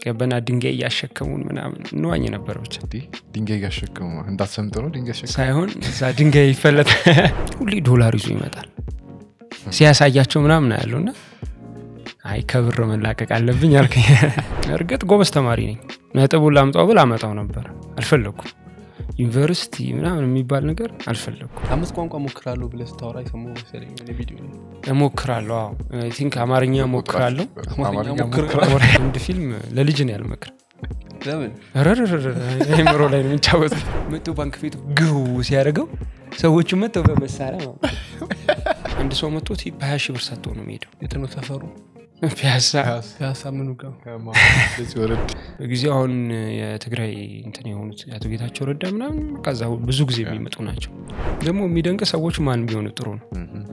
ገበና ድንጋይ እያሸከሙን ምናምን እንዋኝ ነበር ብቻ እንዲህ ድንጋይ እያሸከሙ እንዳትሰምጥ ነው ድንጋይ ያሸከሙ ሳይሆን እዛ ድንጋይ ይፈለጥ ሁሌ ዶላር ይዞ ይመጣል ሲያሳያቸው ምናምን ያለው እና አይ ከብር መላቀቅ አለብኝ አልከኝ እርግጥ ጎበዝ ተማሪ ነኝ ነጥቡን ላምጣው ብል አመጣው ነበር አልፈለግኩም ዩኒቨርሲቲ ምናምን የሚባል ነገር አልፈለግኩም አምስት ቋንቋ ሞክራለሁ ብለህ ስታወራ የሰማሁ መሰለኝ እኔ ቪዲዮ ላይ። እሞክራለሁ አዎ አይ ቲንክ አማርኛ ሞክራለሁ አማርኛ ሞክር- ሞክራ አንድ ፊልም ለልጅ ነው ያልመክር ለምን አይምሮ ላይ ነው የሚጫወቱት መቶ ባንክ ቤቱ ግው ሲያደርገው ሰዎቹ መጥተው በመሳሪያ ማለት ነው። አንድ ሰው መጥቶ በሀያ ሺህ ብር ሰጥቶ ነው የሚሄደው የት ነው ሰፈሩ? ፒያሳ ፒያሳ ምኑ ጋር? ወረድ በጊዜው አሁን የትግራይ እንትን የሆኑት አቶ ጌታቸው ረዳ ምናምን ከዛ ብዙ ጊዜ የሚመጡ ናቸው ደግሞ የሚደንቅ ሰዎች ማን ቢሆኑ ጥሩ ነው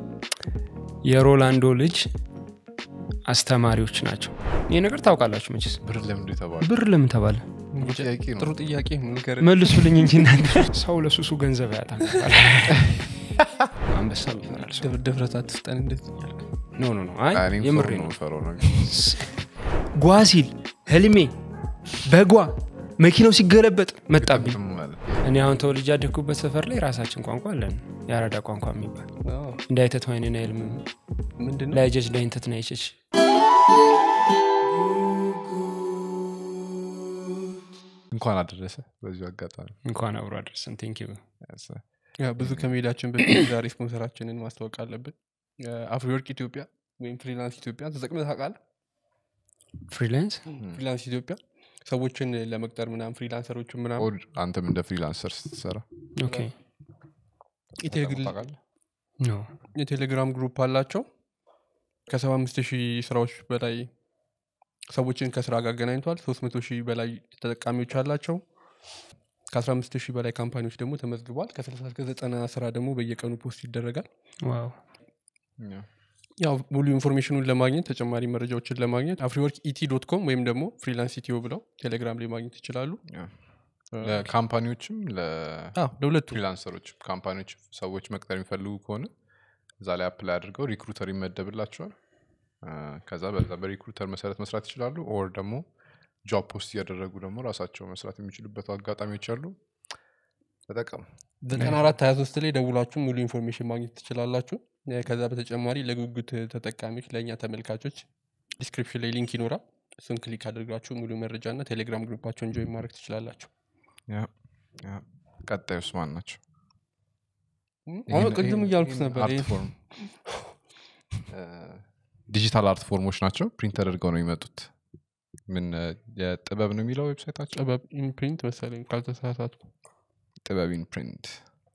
የሮላንዶ ልጅ አስተማሪዎች ናቸው ይህ ነገር ታውቃላችሁ መቼስ ብር ለምንድ የተባለ ብር ለምን ተባለ ጥሩ ጥያቄ ነው ጥሩ ጥያቄ ነው። ንገረን። መልሱልኝ እንጂ እናንተ ሰው ለሱሱ ገንዘብ ያጣል አንበሳም ይፈራል ሰው ድፍ- ድፍረት አትስጠን እንደዚህ እያልክ ኖ ኖ ኖ አይ እኔም የምሬ ሰው ነው ነው የምፈራው ነገር ጓ ሲል ህልሜ በጓ መኪናው ሲገለበጥ መጣብኝ ምንም ማለት እኔ አሁን ተወልጄ ያደግኩበት ሰፈር ላይ ራሳችን ቋንቋ አለን የአራዳ ቋንቋ የሚባል አዎ። እንዳይተት ዋይንና ይልምም ምንድን ነው ላይጀች ላይንተት ናይቸች እንኳን አደረሰ በዚሁ አጋጣሚ እንኳን አብሮ አደረሰን ቴንክ ዩ ያ፣ ብዙ ከመሄዳችን በፊት ዛሬ ስፖንሰራችንን ማስታወቅ አለብን አፍሪወርክ ኢትዮጵያ ወይም ፍሪላንስ ኢትዮጵያ ተጠቅመህ ታውቃለህ ፍሪላንስ ፍሪላንስ ኢትዮጵያ ሰዎችን ለመቅጠር ምናምን ፍሪላንሰሮችን ምናምን ኦድ አንተም እንደ ፍሪላንሰር ስትሰራ ኦኬ የቴሌግል- ታውቃለህ? ኖ የቴሌግራም ግሩፕ አላቸው ከሰባ አምስት ሺህ ስራዎች በላይ ሰዎችን ከስራ ጋር አገናኝቷል ሶስት መቶ ሺህ በላይ ተጠቃሚዎች አላቸው ከአስራ አምስት ሺህ በላይ ካምፓኒዎች ደግሞ ተመዝግቧል ከስልሳ እስከ ዘጠና ስራ ደግሞ በየቀኑ ፖስት ይደረጋል ዋው ያ። ያው ሙሉ ኢንፎርሜሽኑን ለማግኘት ተጨማሪ መረጃዎችን ለማግኘት አፍሪወርክ ኢቲ ዶት ኮም ወይም ደግሞ ፍሪላንስ ኢትዮ ብለው ቴሌግራም ላይ ማግኘት ይችላሉ ያ። ለካምፓኒዎችም አዎ፣ ለሁለቱ ለፍሪላንሰሮች ካምፓኒዎች ሰዎች መቅጠር የሚፈልጉ ከሆነ እዛ ላይ አፕላይ አድርገው ሪክሩተር ይመደብላቸዋል አ፣ ከዛ በዛ በሪክሩተር መሰረት መስራት ይችላሉ ኦር ደግሞ ጆብ ፖስት እያደረጉ ደግሞ ራሳቸው መስራት የሚችሉበት አጋጣሚዎች አሉ ተጠቀሙ ዘጠና አራት ሀያ ሶስት ላይ ደውላችሁ ሙሉ ኢንፎርሜሽን ማግኘት ትችላላችሁ እ፣ ከዛ በተጨማሪ ለጉጉት ተጠቃሚዎች ለእኛ ተመልካቾች ዲስክሪፕሽን ላይ ሊንክ ይኖራል እሱን ክሊክ አድርጋችሁ ሙሉ መረጃ እና ቴሌግራም ግሩፓቸውን ጆይን ማድረግ ትችላላችሁ ያ፣ ያ። ቀጣዩስ ማን ናቸው እም፣ አሁን ይህን- ቅድም ይህን- እያልኩት ይህን ነበር አርት ይሄን- ፎርም እ፣ ዲጂታል አርት ፎርሞች ናቸው ፕሪንት ተደርገው ነው የሚመጡት ምን እ፣ የጥበብ ነው የሚለው ዌብሳይታቸው ጥበብ ኢምፕሪንት መሰለኝ ካልተሳሳትኩ ጥበብ ኢን ፕሪንት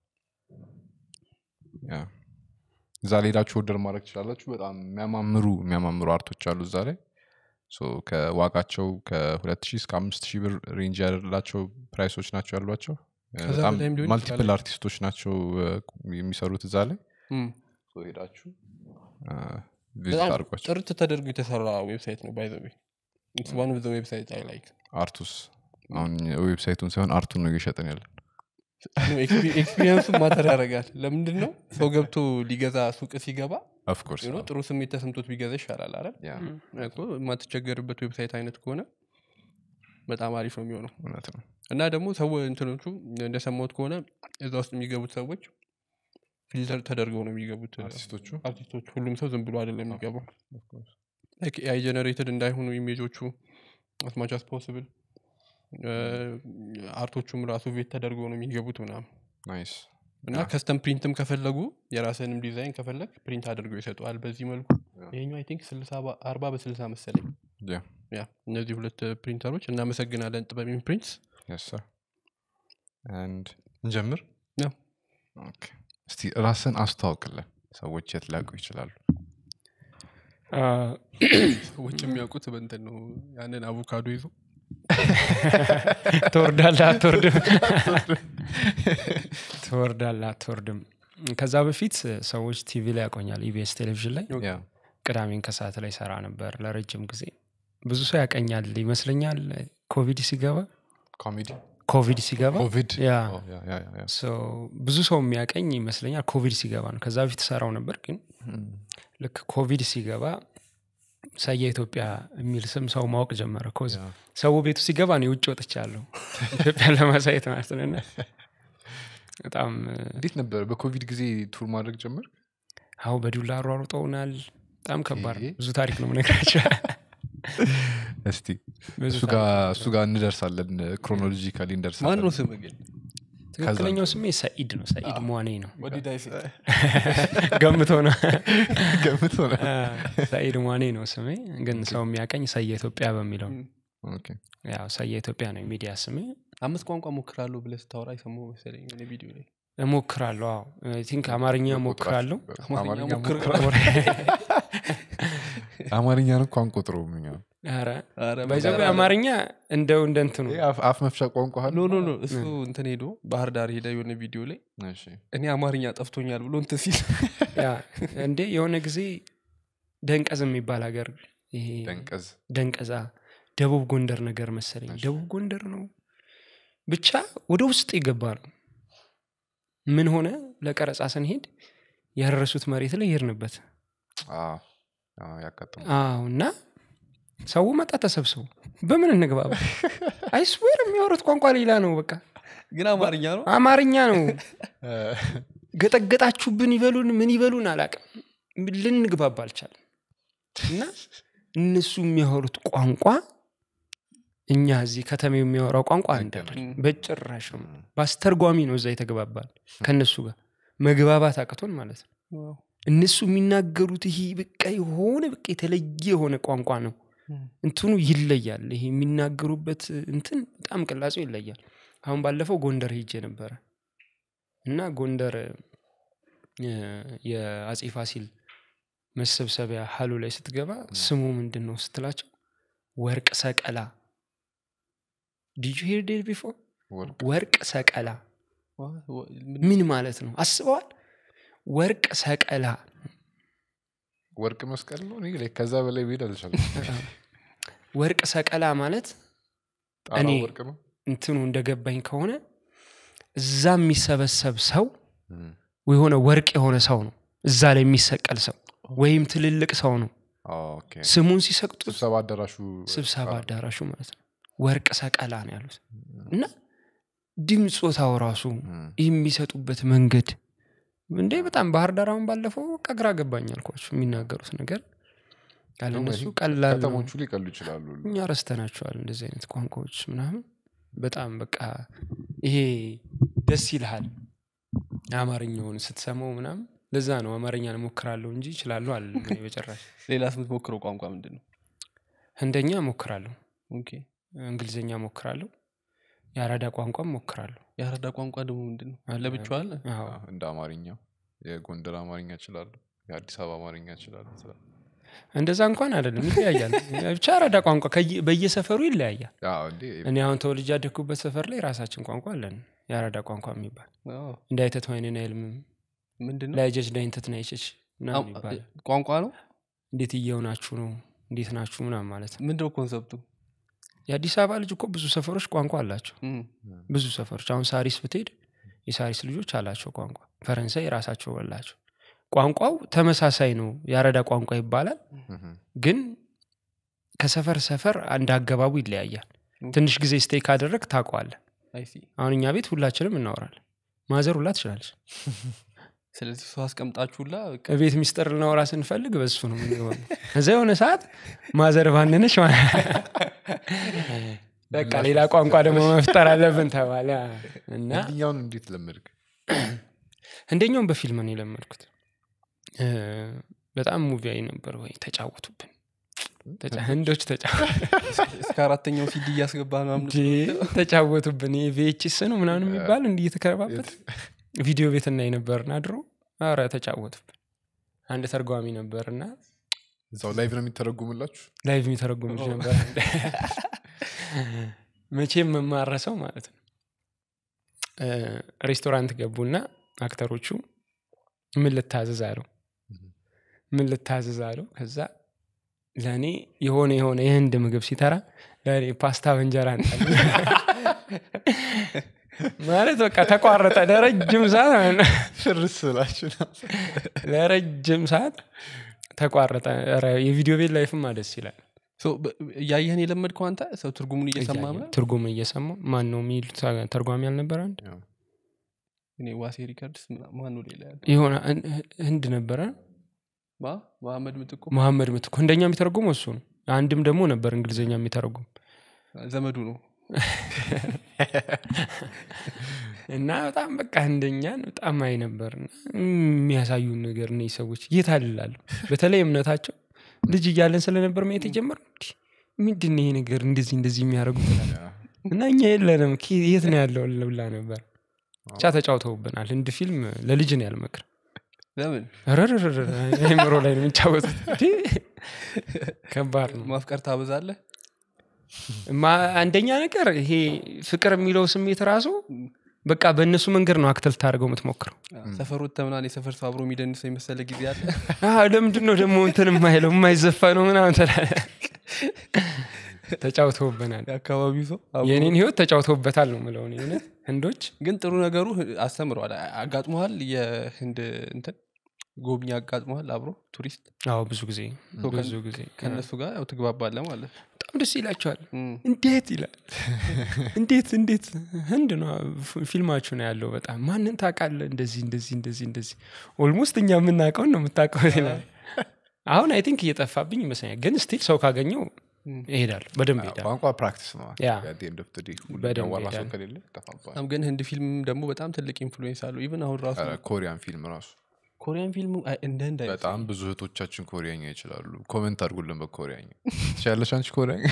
ያ እዛ ላይ ሄዳችሁ ኦርደር ማድረግ ትችላላችሁ በጣም የሚያማምሩ የሚያማምሩ አርቶች አሉ እዛ ላይ ሶ ከዋጋቸው ከሁለት ሺህ እስከ አምስት ሺህ ብር ሬንጅ ያላቸው ፕራይሶች ናቸው ያሏቸው እ፣ ከዛ በጣም በላይም ሊሆን ማልቲፕል ይችላል። አርቲስቶች ናቸው እ፣ የሚሰሩት እዛ ላይ እም፣ ሶ ሄዳችሁ ቪዚት በጣም አድርጓቸው ጥርት ተደርጎ የተሰራ ዌብሳይት ነው ባይዘ ዋን ኦፍ ዘ ዌብሳይት አይ ላይክ አርቱስ አሁን ዌብሳይቱን ሳይሆን አርቱን ነው እየሸጥን ያለን ኤክስፒሪንሱ ማተር ያደርጋል ለምንድን ነው ሰው ገብቶ ሊገዛ ሱቅ ሲገባ ኦፍኮርስ you know ጥሩ ስሜት ተሰምቶት ቢገዛ ይሻላል አይደል እኮ የማትቸገርበት ዌብሳይት አይነት ከሆነ በጣም አሪፍ ነው የሚሆነው እውነት ነው እና ደግሞ ሰው እንትኖቹ እንደሰማሁት ከሆነ እዛ ውስጥ የሚገቡት ሰዎች ፊልተር ተደርገው ነው የሚገቡት አርቲስቶቹ አርቲስቶች ሁሉም ሰው ዝም ብሎ አይደለም የሚገባው አይ ጀነሬትድ እንዳይሆኑ ኢሜጆቹ አስማች አስ ፖስብል አርቶቹም ራሱ ቤት ተደርገው ነው የሚገቡት ምናምን ናይስ እና ከስተም ፕሪንትም ከፈለጉ የራስንም ዲዛይን ከፈለግ ፕሪንት አድርገው ይሰጠዋል በዚህ መልኩ ይሄኛው አይ ቲንክ አርባ በስልሳ መሰለኝ ያ ያ እነዚህ ሁለት ፕሪንተሮች እናመሰግናለን ጥበብ ፕሪንትስ የስ ሰር አንድ እንጀምር ያው። ኦኬ እስቲ ራስን አስተዋውቅልን ሰዎች የት ሊያውቁ ይችላሉ ሰዎች የሚያውቁት በንትን ነው ያንን አቮካዶ ይዞ ትወርዳለህ አትወርድም ትወርዳለህ አትወርድም ከዛ በፊት ሰዎች ቲቪ ላይ ያቆኛል ኢቢኤስ ቴሌቪዥን ላይ ያ ቅዳሜን ከሰዓት ላይ ሰራ ነበር ለረጅም ጊዜ ብዙ ሰው ያቀኛል ይመስለኛል ኮቪድ ሲገባ ኮሜዲ ኮቪድ ሲገባ ኮቪድ ያ ኦ፣ ያ ያ ያ ያ So ብዙ ሰው የሚያቀኝ ይመስለኛል ኮቪድ ሲገባ ነው ከዛ በፊት ሰራው ነበር ግን ልክ ኮቪድ ሲገባ ሰየ ኢትዮጵያ የሚል ስም ሰው ማወቅ ጀመረ ኮዝ ያ። ሰው ቤቱ ሲገባ እኔ ውጭ ወጥቻለሁ ኢትዮጵያን ለማሳየት ማለት ነው እና በጣም እንዴት ነበር በኮቪድ ጊዜ ቱር ማድረግ ጀመር አሁ በዱላ አሯሩጠውናል በጣም ከባድ ነው ይሄ? ብዙ ታሪክ ነው ምነግራቸው እስቲ ብዙ እሱ ጋር እሱ ጋር እንደርሳለን ክሮኖሎጂካሊ ማን እንደርሳለን ነው ስም ግን ትክክለኛው ስሜ ሰኢድ ነው ሰኢድ ሟኔ ነው ወዲዳይስ ገምቶ ነው ገምቶ ነው አ፣ ሰኢድ ሟኔ ነው ስሜ ግን ሰው የሚያቀኝ ሰየ ኢትዮጵያ በሚለው ነው። ኦኬ። ያው ሰየ ኢትዮጵያ ነው የሚዲያ ስሜ አምስት ቋንቋ ሞክራለሁ ብለህ ስታወራ የሰማሁ መሰለኝ የሆነ ቪዲዮ ላይ እሞክራለሁ አዎ ቲንክ አማርኛ እሞክራለሁ አማርኛ ሞክር- አማርኛን እኮ አንቆጥረውም እኛ ኧረ ኧረ ባይዘው በጋራ- አማርኛ እንደው እንደ እንትኑ ይሄ አፍ- አፍ መፍቻ ቋንቋ ኖ ኖ ኖ እሱ እንትን ሄዶ ባህር ዳር ሄደ የሆነ ቪዲዮ ላይ እሺ እኔ አማርኛ ጠፍቶኛል ብሎ እንትን ሲል ያ እንዴ የሆነ ጊዜ ደንቀዝ የሚባል ሀገር ይሄ ደንቀዝ ደንቀዛ ደቡብ ጎንደር ነገር መሰለኝ እሺ። ደቡብ ጎንደር ነው ብቻ ወደ ውስጥ የገባ ነው ምን ሆነ ለቀረጻ ስንሄድ ያረሱት መሬት ላይ ይርንበት አዎ፣ አዎ፣ ያጋጥማል አዎ እና ሰው መጣ ተሰብስቦ በምን እንግባባ አይስዌር የሚያወሩት ቋንቋ ሌላ ነው በቃ ግን አማርኛ ነው አማርኛ ነው ገጠገጣችሁብን ይበሉን ምን ይበሉን አላቅም ልንግባባ አልቻለም እና እነሱ የሚያወሩት ቋንቋ እኛ እዚህ ከተሜው የሚያወራው ቋንቋ አንዳለ አይገናኝም። በጭራሽ ነው በአስተርጓሚ ነው እዛ የተገባባል ከእነሱ ጋር መግባባት አቅቶን ማለት ነው ዋው። እነሱ የሚናገሩት ይሄ በቃ የሆነ በቃ የተለየ የሆነ ቋንቋ ነው እም። እንትኑ ይለያል ይሄ የሚናገሩበት እንትን በጣም ቅላጼው ይለያል አሁን ባለፈው ጎንደር ሄጄ ነበረ እና ጎንደር እ፣ የአጼ ፋሲል መሰብሰቢያ ሀሉ ላይ ስትገባ ስሙ ምንድን ነው ስትላቸው ወርቅ ሰቀላ ዲዩ ሄር ዴት ቢፎር ወርቅ ወርቅ ሰቀላ ዋ- ዋ- ምን- ምን ማለት ነው አስበዋል ወርቅ ሰቀላ ወርቅ መስቀል ነው እኔ ላይ ከዛ በላይ ብሄድ አልቻለም ወርቅ ሰቀላ ማለት ጣራው እኔ- ወርቅ ነው እንትኑ እንደገባኝ ከሆነ እዛ የሚሰበሰብ ሰው እም። የሆነ ወርቅ የሆነ ሰው ነው እዛ ላይ የሚሰቀል ሰው ወይም ትልልቅ ሰው ነው አዎ፣ ኦኬ። ስሙን ሲሰቅጡት ስብሰባ አዳራሹ ስብሰባ አዳራሹ ማለት ነው ወርቅ ሰቀላ ነው ያሉት እና ድምፆታው ራሱ እም። የሚሰጡበት መንገድ እንዴ በጣም ባህር ዳር አሁን ባለፈው በቃ ግራ ገባኝ አልኳቸው የሚናገሩት ነገር ያለ ነው እነሱ ይሄ ቀላል ነው። ከተሞቹ ሊቀሉ ይችላሉ እኛ ረስተናቸዋል እንደዚህ አይነት ቋንቋዎች ምናምን በጣም በቃ ይሄ ደስ ይልሃል አማርኛውን ስትሰማው ምናምን ለዛ ነው አማርኛ ሞክራለሁ እንጂ ይችላለሁ አለ በጭራሽ ሌላስ የምትሞክረው ቋንቋ ምንድን ነው ህንደኛ ሞክራለሁ ኦኬ እንግሊዝኛ ሞክራለሁ የአራዳ ቋንቋም ሞክራለሁ የአረዳ ቋንቋ ደግሞ ምንድን ነው አለ። ለብቻው አለ አዎ። አዎ፣ እንደ አማርኛው የጎንደር አማርኛ እችላለሁ የአዲስ አበባ አማርኛ እችላለሁ ትላለህ። እንደዛ እንኳን አይደለም ይለያያል ብቻ አራዳ ቋንቋ ከየ- በየሰፈሩ ይለያያል አዎ፣ እንዴ እኔ አሁን ተወልጄ ያደግኩበት ሰፈር ላይ ራሳችን ቋንቋ አለን የአራዳ ቋንቋ የሚባል አዎ። እንዳይተት ወይንን አይልምም ምንድን ነው ላይጀች ዳይንተት ናይቸች ምናምን አዎ፣ ይባላል ቋንቋ ነው እንዴት እየሆናችሁ ነው እንዴት ናችሁ ምናምን ማለት ነው ምንድነው ኮንሰፕቱ የአዲስ አበባ ልጅ እኮ ብዙ ሰፈሮች ቋንቋ አላቸው እም። ብዙ ሰፈሮች አሁን ሳሪስ ብትሄድ የሳሪስ ልጆች አላቸው ቋንቋ ፈረንሳይ የራሳቸው አላቸው ቋንቋው ተመሳሳይ ነው የአረዳ ቋንቋ ይባላል እም። ግን ከሰፈር ሰፈር አንድ አገባቡ ይለያያል ትንሽ ጊዜ ስቴክ ካደረግ ታውቀዋለህ አይ ሲ አሁን እኛ ቤት ሁላችንም እናወራለን ማዘር ሁላ ትችላለች ስለዚህ ሰው አስቀምጣችሁላ በቃ ቤት ሚስጥር ልናወራ ስንፈልግ በሱ ነው የምንገባው እዛ የሆነ ሰዓት ማዘር ባንነች በቃ ሌላ ቋንቋ ደግሞ መፍጠር አለብን ተባለ እና ህንድኛውን እንዴት ለመድክ እንደኛውም በፊልም ነው የለመድኩት እ፣ በጣም ሙቪ አይ ነበር ወይ ተጫወቱብን ተጫ- ህንዶች ተጫወቱ እስከ አራተኛው ሲዲ እያስገባ ምናምን እንዴ፣ ተጫወቱብን ቪኤችስ ነው ምናምን የሚባል እንዲህ እየተከረባበት ቪዲዮ ቤት እናይ ነበርና ድሮ ኧረ ተጫወቱብን አንድ ተርጓሚ ነበርና እዛው ላይቭ ነው የሚተረጉምላችሁ ላይቭ የሚተረጉም ልጅ ነበር መቼም የማረሰው ማለት ነው እ፣ ሬስቶራንት ገቡና አክተሮቹ ምን ልታዘዝ አለው ምን ልታዘዝ አለው ከዛ ለእኔ የሆነ የሆነ የህንድ ምግብ ሲተራ ለእኔ ፓስታ በእንጀራ አንጣል ማለት በቃ ተቋረጠ ለረጅም ሰዓት ማለት ነው። ፍርስ ስላችሁ ነው ለረጅም ሰዓት ተቋረጠ ኧረ የቪዲዮ ቤት ላይፍማ ደስ ይላል ሶ በ- እያየህን የለመድከው አንተ ሰው ትርጉሙን እየሰማ እያየን ምናምን? ትርጉም እየሰማው ማን ነው የሚሉት ተርጓሚ አልነበረ አንድ እኔ ዋሴ ሪከርድስ ምና- ማን ነው ሌላ ያለ የሆነ ህን- ህንድ ነበረ ማ መሐመድ ምትኩ መሐመድ ምትኩ እንደኛ የሚተረጉመው እሱ ነው አንድም ደግሞ ነበር እንግሊዝኛ የሚተረጉም ዘመዱ ነው እና በጣም በቃ እንደኛን በጣም አይ ነበር እና የሚያሳዩን ነገር እነዚህ ሰዎች እየታልላሉ በተለይ እምነታቸው ልጅ እያለን ስለነበር ማየት የጀመር ምንድን ነው ይሄ ነገር እንደዚህ እንደዚህ የሚያደርጉት እላለሁ። እና እኛ የለንም ኬ- የት ነው ያለው ልብላ ነበር ብቻ ተጫውተውብናል ህንድ ፊልም ለልጅ ነው ያልመክር ለምን አይምሮ ላይ ነው የሚጫወቱት እንዴ! ከባድ ነው ማፍቀር ታበዛለህ ማ- አንደኛ ነገር ይሄ ፍቅር የሚለው ስሜት ራሱ በቃ በእነሱ መንገድ ነው አክተል ታደርገው የምትሞክረው ሰፈር ወጥተህ ምናምን የሰፈር ሰው አብሮ የሚደንሰው የመሰለ ጊዜ አለ አዎ፣ ለምንድን ነው ደግሞ እንትን የማይለው የማይዘፋ ነው ምናምን ትላለህ። ተጫውተውብናል የአካባቢው ሰው አብሮ- የእኔን ህይወት ተጫውተውበታል ነው ምለው እኔ እውነት ህንዶች ግን ጥሩ ነገሩ ህ- አስተምረዋል አ- አጋጥሞሃል የህንድ እንትን ጎብኝ አጋጥሞሃል አብሮ ቱሪስት አዎ ብዙ ጊዜ ከ- ብዙ ጊዜ ከእነሱ ጋር ያው ትግባባለ ማለት በጣም ደስ ይላቸዋል እም። እንዴት ይላል እንዴት እንዴት ህንድ ነው ፊ- ፊልማችሁ ነው ያለው በጣም ማንን ታውቃለህ እንደዚህ እንደዚህ እንደዚህ እንደዚህ ኦልሞስት እኛ የምናውቀውን ነው የምታውቀው ይላል አሁን አይ ቲንክ እየጠፋብኝ ይመስለኛል ግን ስቲል ሰው ካገኘው ይሄዳል በደንብ ይሄዳል ቋንቋ ፕራክቲስ ነው ያ። በደንብ ዋና ሰው ይሄዳል። ከሌለ ይጠፋባል በጣም ግን ህንድ ፊልም ደግሞ በጣም ትልቅ ኢንፍሉዌንስ አለው ኢቨን አሁን ራሱ ኧረ፣ ኮሪያን ፊልም ራሱ ኮሪያን ፊልም አይ፣ እንደ ህንድ አይመስልም። በጣም ብዙ እህቶቻችን ኮሪያኛ ይችላሉ ኮመንት አድርጉልን በኮሪያኛ ትችያለሽ አንቺ ኮሪያኛ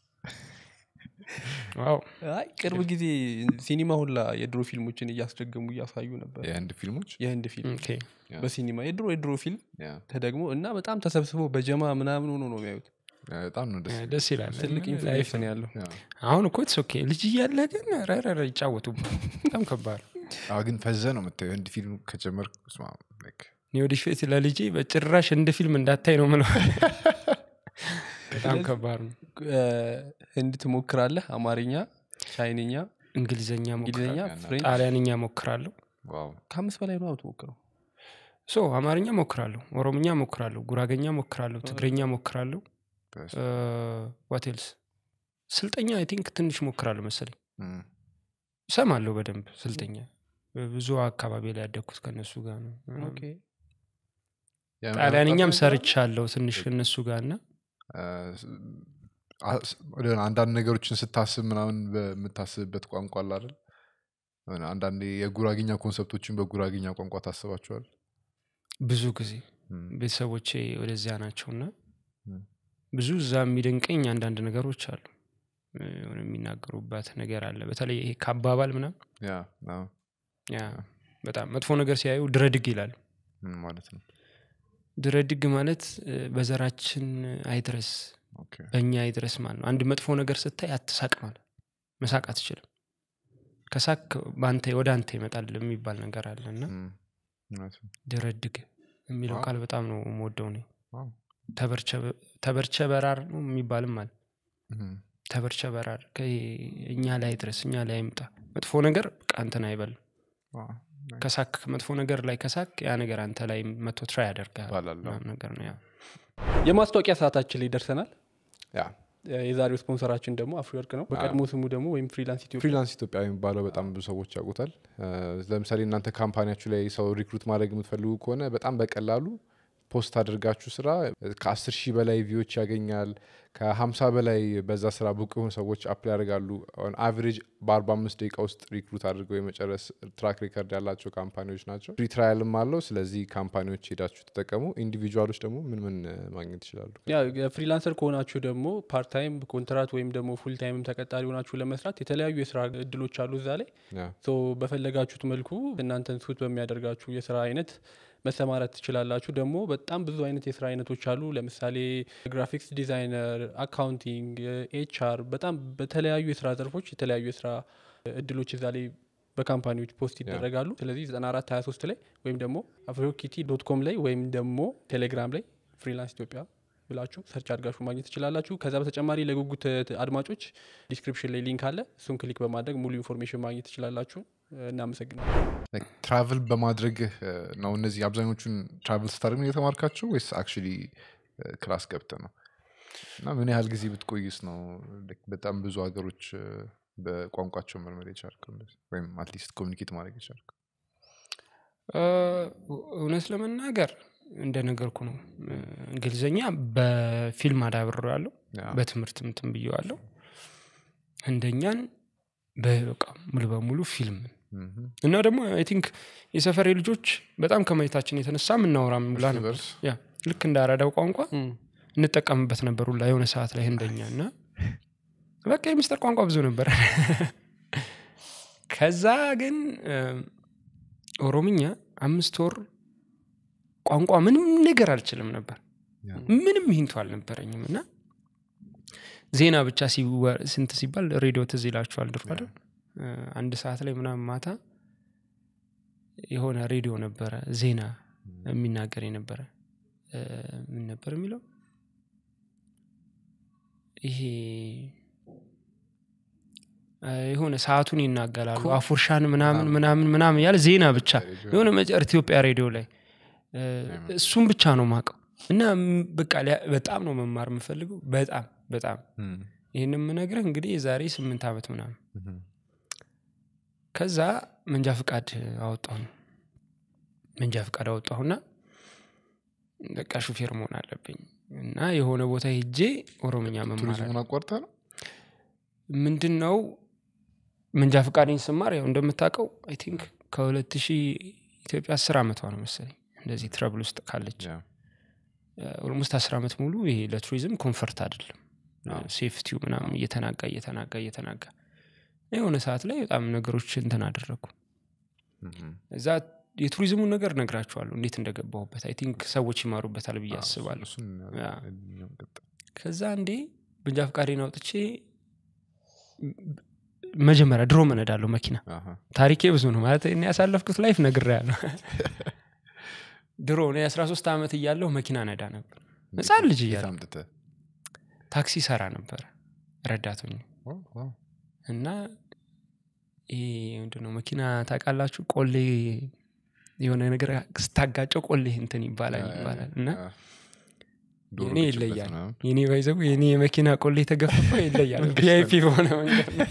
ዋው አይ ቅርብ ጊዜ ሲኒማ ሁላ የድሮ ፊልሞችን እያስደገሙ እያሳዩ ነበር የህንድ ፊልሞች የህንድ ፊልም ኦኬ በሲኒማ የድሮ የድሮ ፊልም ያ፣ ተደግሞ እና በጣም ተሰብስበው በጀማ ምናምን ሆኖ ነው የሚያዩት ያ፣ በጣም ነው ደስ ደስ ይላል ትልቅ ኢንፍሉዌንስ ነው ያለው ያ። አሁን እኮ ስ ኦኬ ልጅ እያለ ግን ረረረ ይጫወቱ በጣም ከባድ ነው። አዎ፣ ግን ፈዘ ነው የምታየው ህንድ ፊልም ከጀመር ስማ like እኔ ወደፊት ለልጄ በጭራሽ እንደ ፊልም እንዳታይ ነው ምለው በጣም ከባድ ነው እ፣ ህንድ ትሞክራለህ አማርኛ ቻይንኛ እንግሊዝኛ እንግሊዝኛ ሞክራለሁ ፍሬንች ጣሊያንኛ ሞክራለሁ ዋው ከአምስት በላይ ነው የምትሞክረው ሶ አማርኛ ሞክራለሁ ኦሮምኛ ሞክራለሁ ጉራገኛ ሞክራለሁ ትግረኛ ሞክራለሁ በስ- ዋቴልስ ስልጠኛ አይ ቲንክ ትንሽ ሞክራለሁ መሰለኝ እም፣ ሰማለሁ በደንብ ስልጠኛ ብዙ አካባቢ ላይ ያደግኩት ከእነሱ ጋር ነው ኦኬ። ያ ጣሊያንኛም መጣ- ሰርቻለሁ ትንሽ ከእነሱ ጋር እና አ- ስ- ወደ አንዳንድ ነገሮችን ስታስብ ምናምን በምታስብበት ቋንቋ አለ አይደል የሆነ አንዳንዴ የጉራግኛ ኮንሰፕቶችን በጉራግኛ ቋንቋ ታስባቸዋል ብዙ ጊዜ እም፣ ቤተሰቦቼ ወደዚያ ናቸውና እም፣ ብዙ እዛ የሚደንቀኝ አንዳንድ ነገሮች አሉ እ፣ የሆነ የሚናገሩባት ነገር አለ በተለይ ይሄ ከአባባል ምናምን ያ አዎ፣ ያ በጣም መጥፎ ነገር ሲያዩ ድረድግ ይላሉ ምን ማለት ነው ድረድግ ማለት እ፣ በዘራችን አይድረስ ኦኬ፣ በእኛ አይድረስ ማለት ነው አንድ መጥፎ ነገር ስታይ አትሳቅ ማለት መሳቅ አትችልም ከሳቅ በአንተ ወደ አንተ ይመጣል የሚባል ነገር አለ እና እም፣ እውነት ነው። ድረድግ የሚለው ዋው። ቃል በጣም ነው የምወደው እኔ ዋው፣ ተበርቸ- ተበርቸ በራር ነው የሚባልም አለ እም፣ ተበርቸ በራር ከ- እኛ ላይ ድረስ እኛ ላይ አይምጣ መጥፎ ነገር በቃ አንተን አይበልም ዋው፣ ከሳክ መጥፎ ነገር ላይ ከሳክ ያ ነገር አንተ ላይ መቶ ትራይ ያደርጋል ይባላል። ምናምን ነገር ነው ያ የማስታወቂያ ሰዓታችን ላይ ደርሰናል ያ የዛሬው ስፖንሰራችን ደግሞ አፍሪወርቅ ነው በቀድሞ ስሙ ደግሞ ወይም ፍሪላንስ ኢትዮጵያ ፍሪላንስ ኢትዮጵያ የሚባለው በጣም ብዙ ሰዎች ያውቁታል እ፣ ለምሳሌ እናንተ ካምፓኒያችሁ ላይ ሰው ሪክሩት ማድረግ የምትፈልጉ ከሆነ በጣም በቀላሉ ፖስት አድርጋችሁ ስራ ከአስር ሺህ በላይ ቪዎች ያገኛል ከሀምሳ በላይ በዛ ስራ ብቁ የሆኑ ሰዎች አፕላይ ያደርጋሉ አቨሬጅ በአርባ አምስት ደቂቃ ውስጥ ሪክሩት አድርገው የመጨረስ ትራክ ሪከርድ ያላቸው ካምፓኒዎች ናቸው ፍሪ ትራያልም አለው ስለዚህ ካምፓኒዎች ሄዳችሁ ተጠቀሙ ኢንዲቪጁዋሎች ደግሞ ምን ምን እ፣ ማግኘት ይችላሉ ያ ፍሪላንሰር ከሆናችሁ ደግሞ ፓርታይም ኮንትራት ወይም ደግሞ ፉል ታይምም ተቀጣሪ ሆናችሁ ለመስራት የተለያዩ የስራ እድሎች አሉ እዛ ላይ ያ፣ ሶ በፈለጋችሁት መልኩ እናንተን ሱት በሚያደርጋችሁ የስራ አይነት መሰማራት ትችላላችሁ ደግሞ በጣም ብዙ አይነት የስራ አይነቶች አሉ ለምሳሌ ግራፊክስ ዲዛይነር አካውንቲንግ ኤችአር በጣም በተለያዩ የስራ ዘርፎች የተለያዩ የስራ እድሎች እዛ ላይ በካምፓኒዎች ፖስት ይደረጋሉ ስለዚህ 94 23 ላይ ወይም ደግሞ አፍሪኪቲ ዶት ኮም ላይ ወይም ደግሞ ቴሌግራም ላይ ፍሪላንስ ኢትዮጵያ ብላችሁ ሰርች አድርጋችሁ ማግኘት ትችላላችሁ ከዛ በተጨማሪ ለጉጉት እ፣ አድማጮች ዲስክሪፕሽን ላይ ሊንክ አለ እሱን ክሊክ በማድረግ ሙሉ ኢንፎርሜሽን ማግኘት ትችላላችሁ እናመሰግናለን ትራቭል በማድረግህ እ፣ ነው እነዚህ አብዛኞቹን ትራቭል ስታደርግ ነው የተማርካቸው ወይስ አክቹዋሊ ክላስ ገብተ ነው እና ምን ያህል ጊዜ ብትቆይስ ነው like በጣም ብዙ ሀገሮች እ፣ በቋንቋቸው መልመድ የቻልከው እንደዚህ? ወይም አትሊስት ኮሚኒኬት ማድረግ የቻልከው እ፣ እውነት ለመናገር እንደነገርኩ ነው እ፣ እንግሊዝኛ በፊልም አዳብሬ ያለው ያ፣ በትምህርት ምትን ብየዋለሁ ህንደኛን በቃ ሙሉ በሙሉ ፊልም ምሁም። እና ደግሞ አይ ቲንክ የሰፈሬ ልጆች በጣም ከማየታችን የተነሳ ምናወራ ብላ እርስ ነበር በርስ ያ ልክ እንዳረዳው ቋንቋ እንጠቀምበት ነበር ሁላ የሆነ ሰዓት ላይ ህንደኛ እና በቃ የሚስጥር ቋንቋ ብዙ ነበር ከዛ ግን እ፣ ኦሮምኛ አምስት ወር ቋንቋ ምንም ነገር አልችልም ነበር ያ። ምንም ሂንቱ አልነበረኝም እና ዜና ብቻ ሲወ- ስንት ሲባል ሬዲዮ ትዝ ይላችኋል ድሮ አይደል? እ፣ አንድ ሰዓት ላይ ምናምን ማታ የሆነ ሬዲዮ ነበረ ዜና የሚናገር የነበረ እ፣ ምን ነበር የሚለው ይሄ እ፣ የሆነ ሰዓቱን ይናገራሉ አፉርሻን ምናምን ምናምን ምናምን ያለ ዜና ብቻ ሬዲዮ የሆነ መጨር ኢትዮጵያ ሬዲዮ ላይ እ፣ እሱም ብቻ ነው ማቀው እና ም- በቃ ሊያ- በጣም ነው መማር የምፈልገው በጣም በጣም እም፣ ይህን የምነግርህ እንግዲህ የዛሬ ስምንት ዓመት ምናምን ምሁም። ከዛ መንጃ ፍቃድ አወጣሁ መንጃ ፍቃድ አወጣሁና በቃ ሹፌር መሆን አለብኝ እና የሆነ ቦታ ሄጄ ኦሮምኛ መማር ቱሪዝሙን አቋርጠ ነው ምንድን ነው መንጃ ፍቃድኝ ስማር ያው እንደምታውቀው አይ ቲንክ ከሁለት ሺህ ኢትዮጵያ አስር ዓመቷ ነው መሰለኝ እንደዚህ ትረብል ውስጥ ካለች ያ። ኦልሞስት አስር ዓመት ሙሉ ይሄ ለቱሪዝም ኮንፈርት አይደለም አዎ። ሴፍቲው ምናምን እየተናጋ እየተናጋ እየተናጋ የሆነ ሰዓት ላይ በጣም ነገሮች እንትን አደረግኩ ምሁም። እዛ የቱሪዝሙን ነገር ነግራችኋለሁ እንዴት እንደገባሁበት አይ ቲንክ ሰዎች ይማሩበታል ብዬ አዎ፣ አስባለሁ እሱን ያ። እኛም ቀጥል። ከዛ እንዴ መንጃ ፍቃዴን አውጥቼ መጀመሪያ ድሮ መነዳለሁ መኪና አሃ። ታሪኬ ብዙ ነው ማለት እኔ ያሳለፍኩት ላይፍ ነግሬያለሁ ድሮ እኔ 13 ዓመት እያለሁ መኪና ነዳ ነበር ህፃን ልጅ የት እያለሁ አምጥተህ? ታክሲ ሰራ ነበረ ረዳቶኝ ዋው፣ ዋው። እና ይሄ ምንድነው መኪና ታውቃላችሁ ቆሌ የሆነ ነገር ስታጋጨው ቆሌ እንትን ይባላል ይባላል እና ያ። ዶሮ የኔ ብችበት ይለያል ምናምን። የኔ ባይዘቡ የኔ የመኪና ቆሌ የተገፈፈው ይለያል ቪአይፒ በሆነ መንገድ ነው።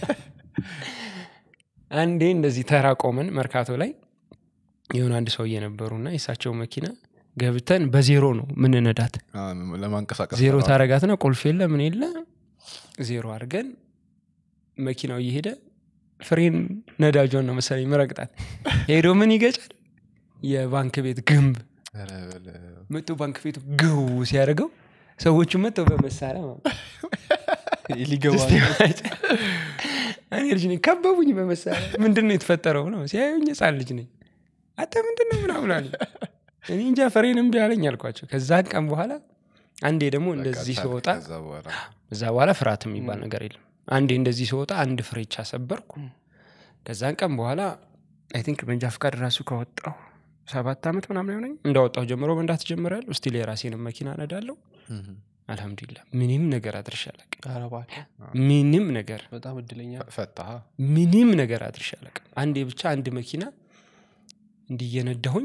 አንዴ እንደዚህ ተራ ቆመን መርካቶ ላይ የሆነ አንድ ሰውዬ ነበሩና የእሳቸው መኪና ገብተን በዜሮ ነው ምንነዳት አ፣ ለማንቀሳቀስ ዜሮ ነው። ታረጋትና ቁልፍ የለ ምን የለ ዜሮ አድርገን መኪናው እየሄደ ፍሬን ነዳጇን ነው መሰለኝ መረቅጣት ሄዶ ምን ይገጫል የባንክ ቤት ግንብ ኧረ በለው። መጥቶ ባንክ ቤቱ ግው ሲያደርገው ሰዎቹ መጥተው በመሳሪያ ማለት ነው። ሊገባ እስቲ ማጭ። እኔ ልጅ ነኝ ከበቡኝ በመሳሪያ ምንድን ነው የተፈጠረው ነው ሲያዩኝ ህፃን ልጅ ነኝ አንተ ምንድን ነው ምናምን አሉ እኔ እንጃ ፈሬን እምቢ አለኝ አልኳቸው ከዛን ቀን በኋላ አንዴ ደግሞ እንደዚህ በቃ ስወጣ ከዛ በኋላ እዛ በኋላ ፍርሃት የሚባል ነገር የለም አንዴ እንደዚህ ስወጣ አንድ ፍሬቻ ሰበርኩ ከዛን ቀን በኋላ አይ ቲንክ መንጃ ፍቃድ ራሱ ከወጣሁ ሰባት ዓመት ምናምን የሆነኝ እንዳወጣሁ ጀምሮ መንዳት ጀምሬያለሁ ስቲል የራሴንም መኪና ነዳለሁ ምሁም። አልሐምዱሊላ ምንም ነገር አድርሼ አላውቅም ኧረ እባክህ፣ ምንም ነገር በጣም እድለኛ ፈታሃ ምንም ነገር አድርሼ አላውቅም አንዴ ብቻ አንድ መኪና እንዲየነዳሁኝ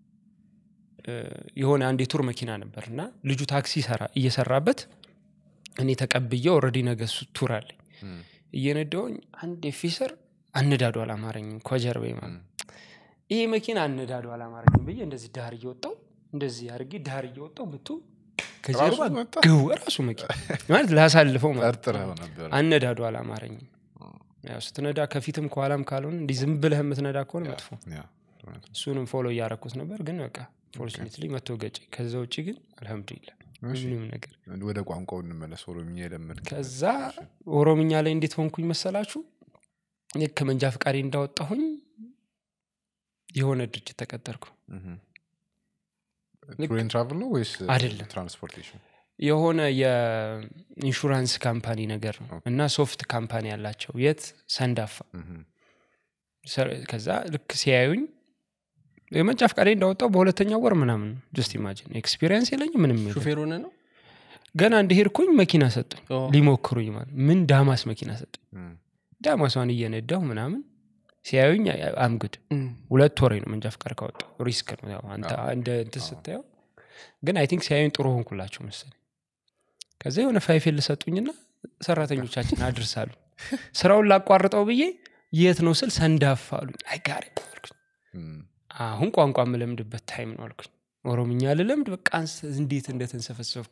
የሆነ አንድ የቱር መኪና ነበር እና ልጁ ታክሲ ሰራ እየሰራበት እኔ ተቀብዬ ኦልሬዲ ነገ እሱ ቱር አለኝ እም፣ እየነዳሁኝ አንድ ፊሰር አነዳዱ አላማረኝም ከጀርባ ማለት ይሄ መኪና አነዳዱ አላማረኝም ብዬ እንደዚህ ዳር እየወጣው እንደዚህ አድርጌ ዳር እየወጣው ብቱ ከጀርባ ራሱ መጣ? ግው ራሱ መኪና ማለት ላሳልፈው ማለት ጠርጥረኸው ነበር አነዳዱ አላማረኝም ያው ስትነዳ ከፊትም ከኋላም ካልሆነ እንዲህ ዝም ብለህ የምትነዳ ከሆነ መጥፎ ያ፣ እውነት ነው። እሱንም ፎሎ እያረኩት ነበር ግን በቃ ፎርቹኔትሊ መቶ ገጨ ከዛ ውጭ ግን አልሐምዱሊላ እሺ፣ ምንም ነገር ወደ ቋንቋው እንመለስ ኦሮምኛ የለመድክ ከዛ ኦሮምኛ ላይ እንዴት ሆንኩኝ መሰላችሁ ልክ መንጃ ፍቃዴ እንዳወጣሁኝ የሆነ ድርጅት ተቀጠርኩ ልክ- ቱሬን ትራቭል ነው ወይስ አይደለም። ትራንስፖርቴሽን የሆነ የኢንሹራንስ ካምፓኒ ነገር ነው ኦኬ። እና ሶፍት ካምፓኒ ያላቸው የት ሰንዳፋ ምሁም። ሰ- ከዛ ልክ ሲያዩኝ የመንጃ ፍቃዴ እንዳወጣው በሁለተኛው ወር ምናምን ጀስት ኢማጂን ኤክስፒሪየንስ የለኝ ምንም የለም። ሹፌር ሆነ ነው ገና እንደሄድኩኝ መኪና ሰጡኝ ኦ፣ ሊሞክሩኝ ማለት ምን ዳማስ መኪና ሰጡኝ እም፣ ዳማሷን እየነዳሁ ምናምን ሲያዩኝ አምግድ እም፣ ሁለት ወሬ ነው መንጃ ፍቃድ ካወጣሁ ሪስክ ነው ያው አንተ እንደ እንትን ስታየው ግን አይ ቲንክ ሲያዩኝ ጥሩ ሆንኩላቸው መሰለኝ ከዛ የሆነ ፋይፌል ልሰጡኝና ሰራተኞቻችን አድርሳሉ ስራውን ላቋርጠው ብዬ የት ነው ስል ሰንዳፋ አሉኝ አይጋሪ አልኩኝ እም፣ አሁን ቋንቋ የምለምድበት ታይም ነው አልኩኝ ኦሮምኛ ልለምድ በቃ አንስ- እንዴት እንደተንሰፈሰፍኩ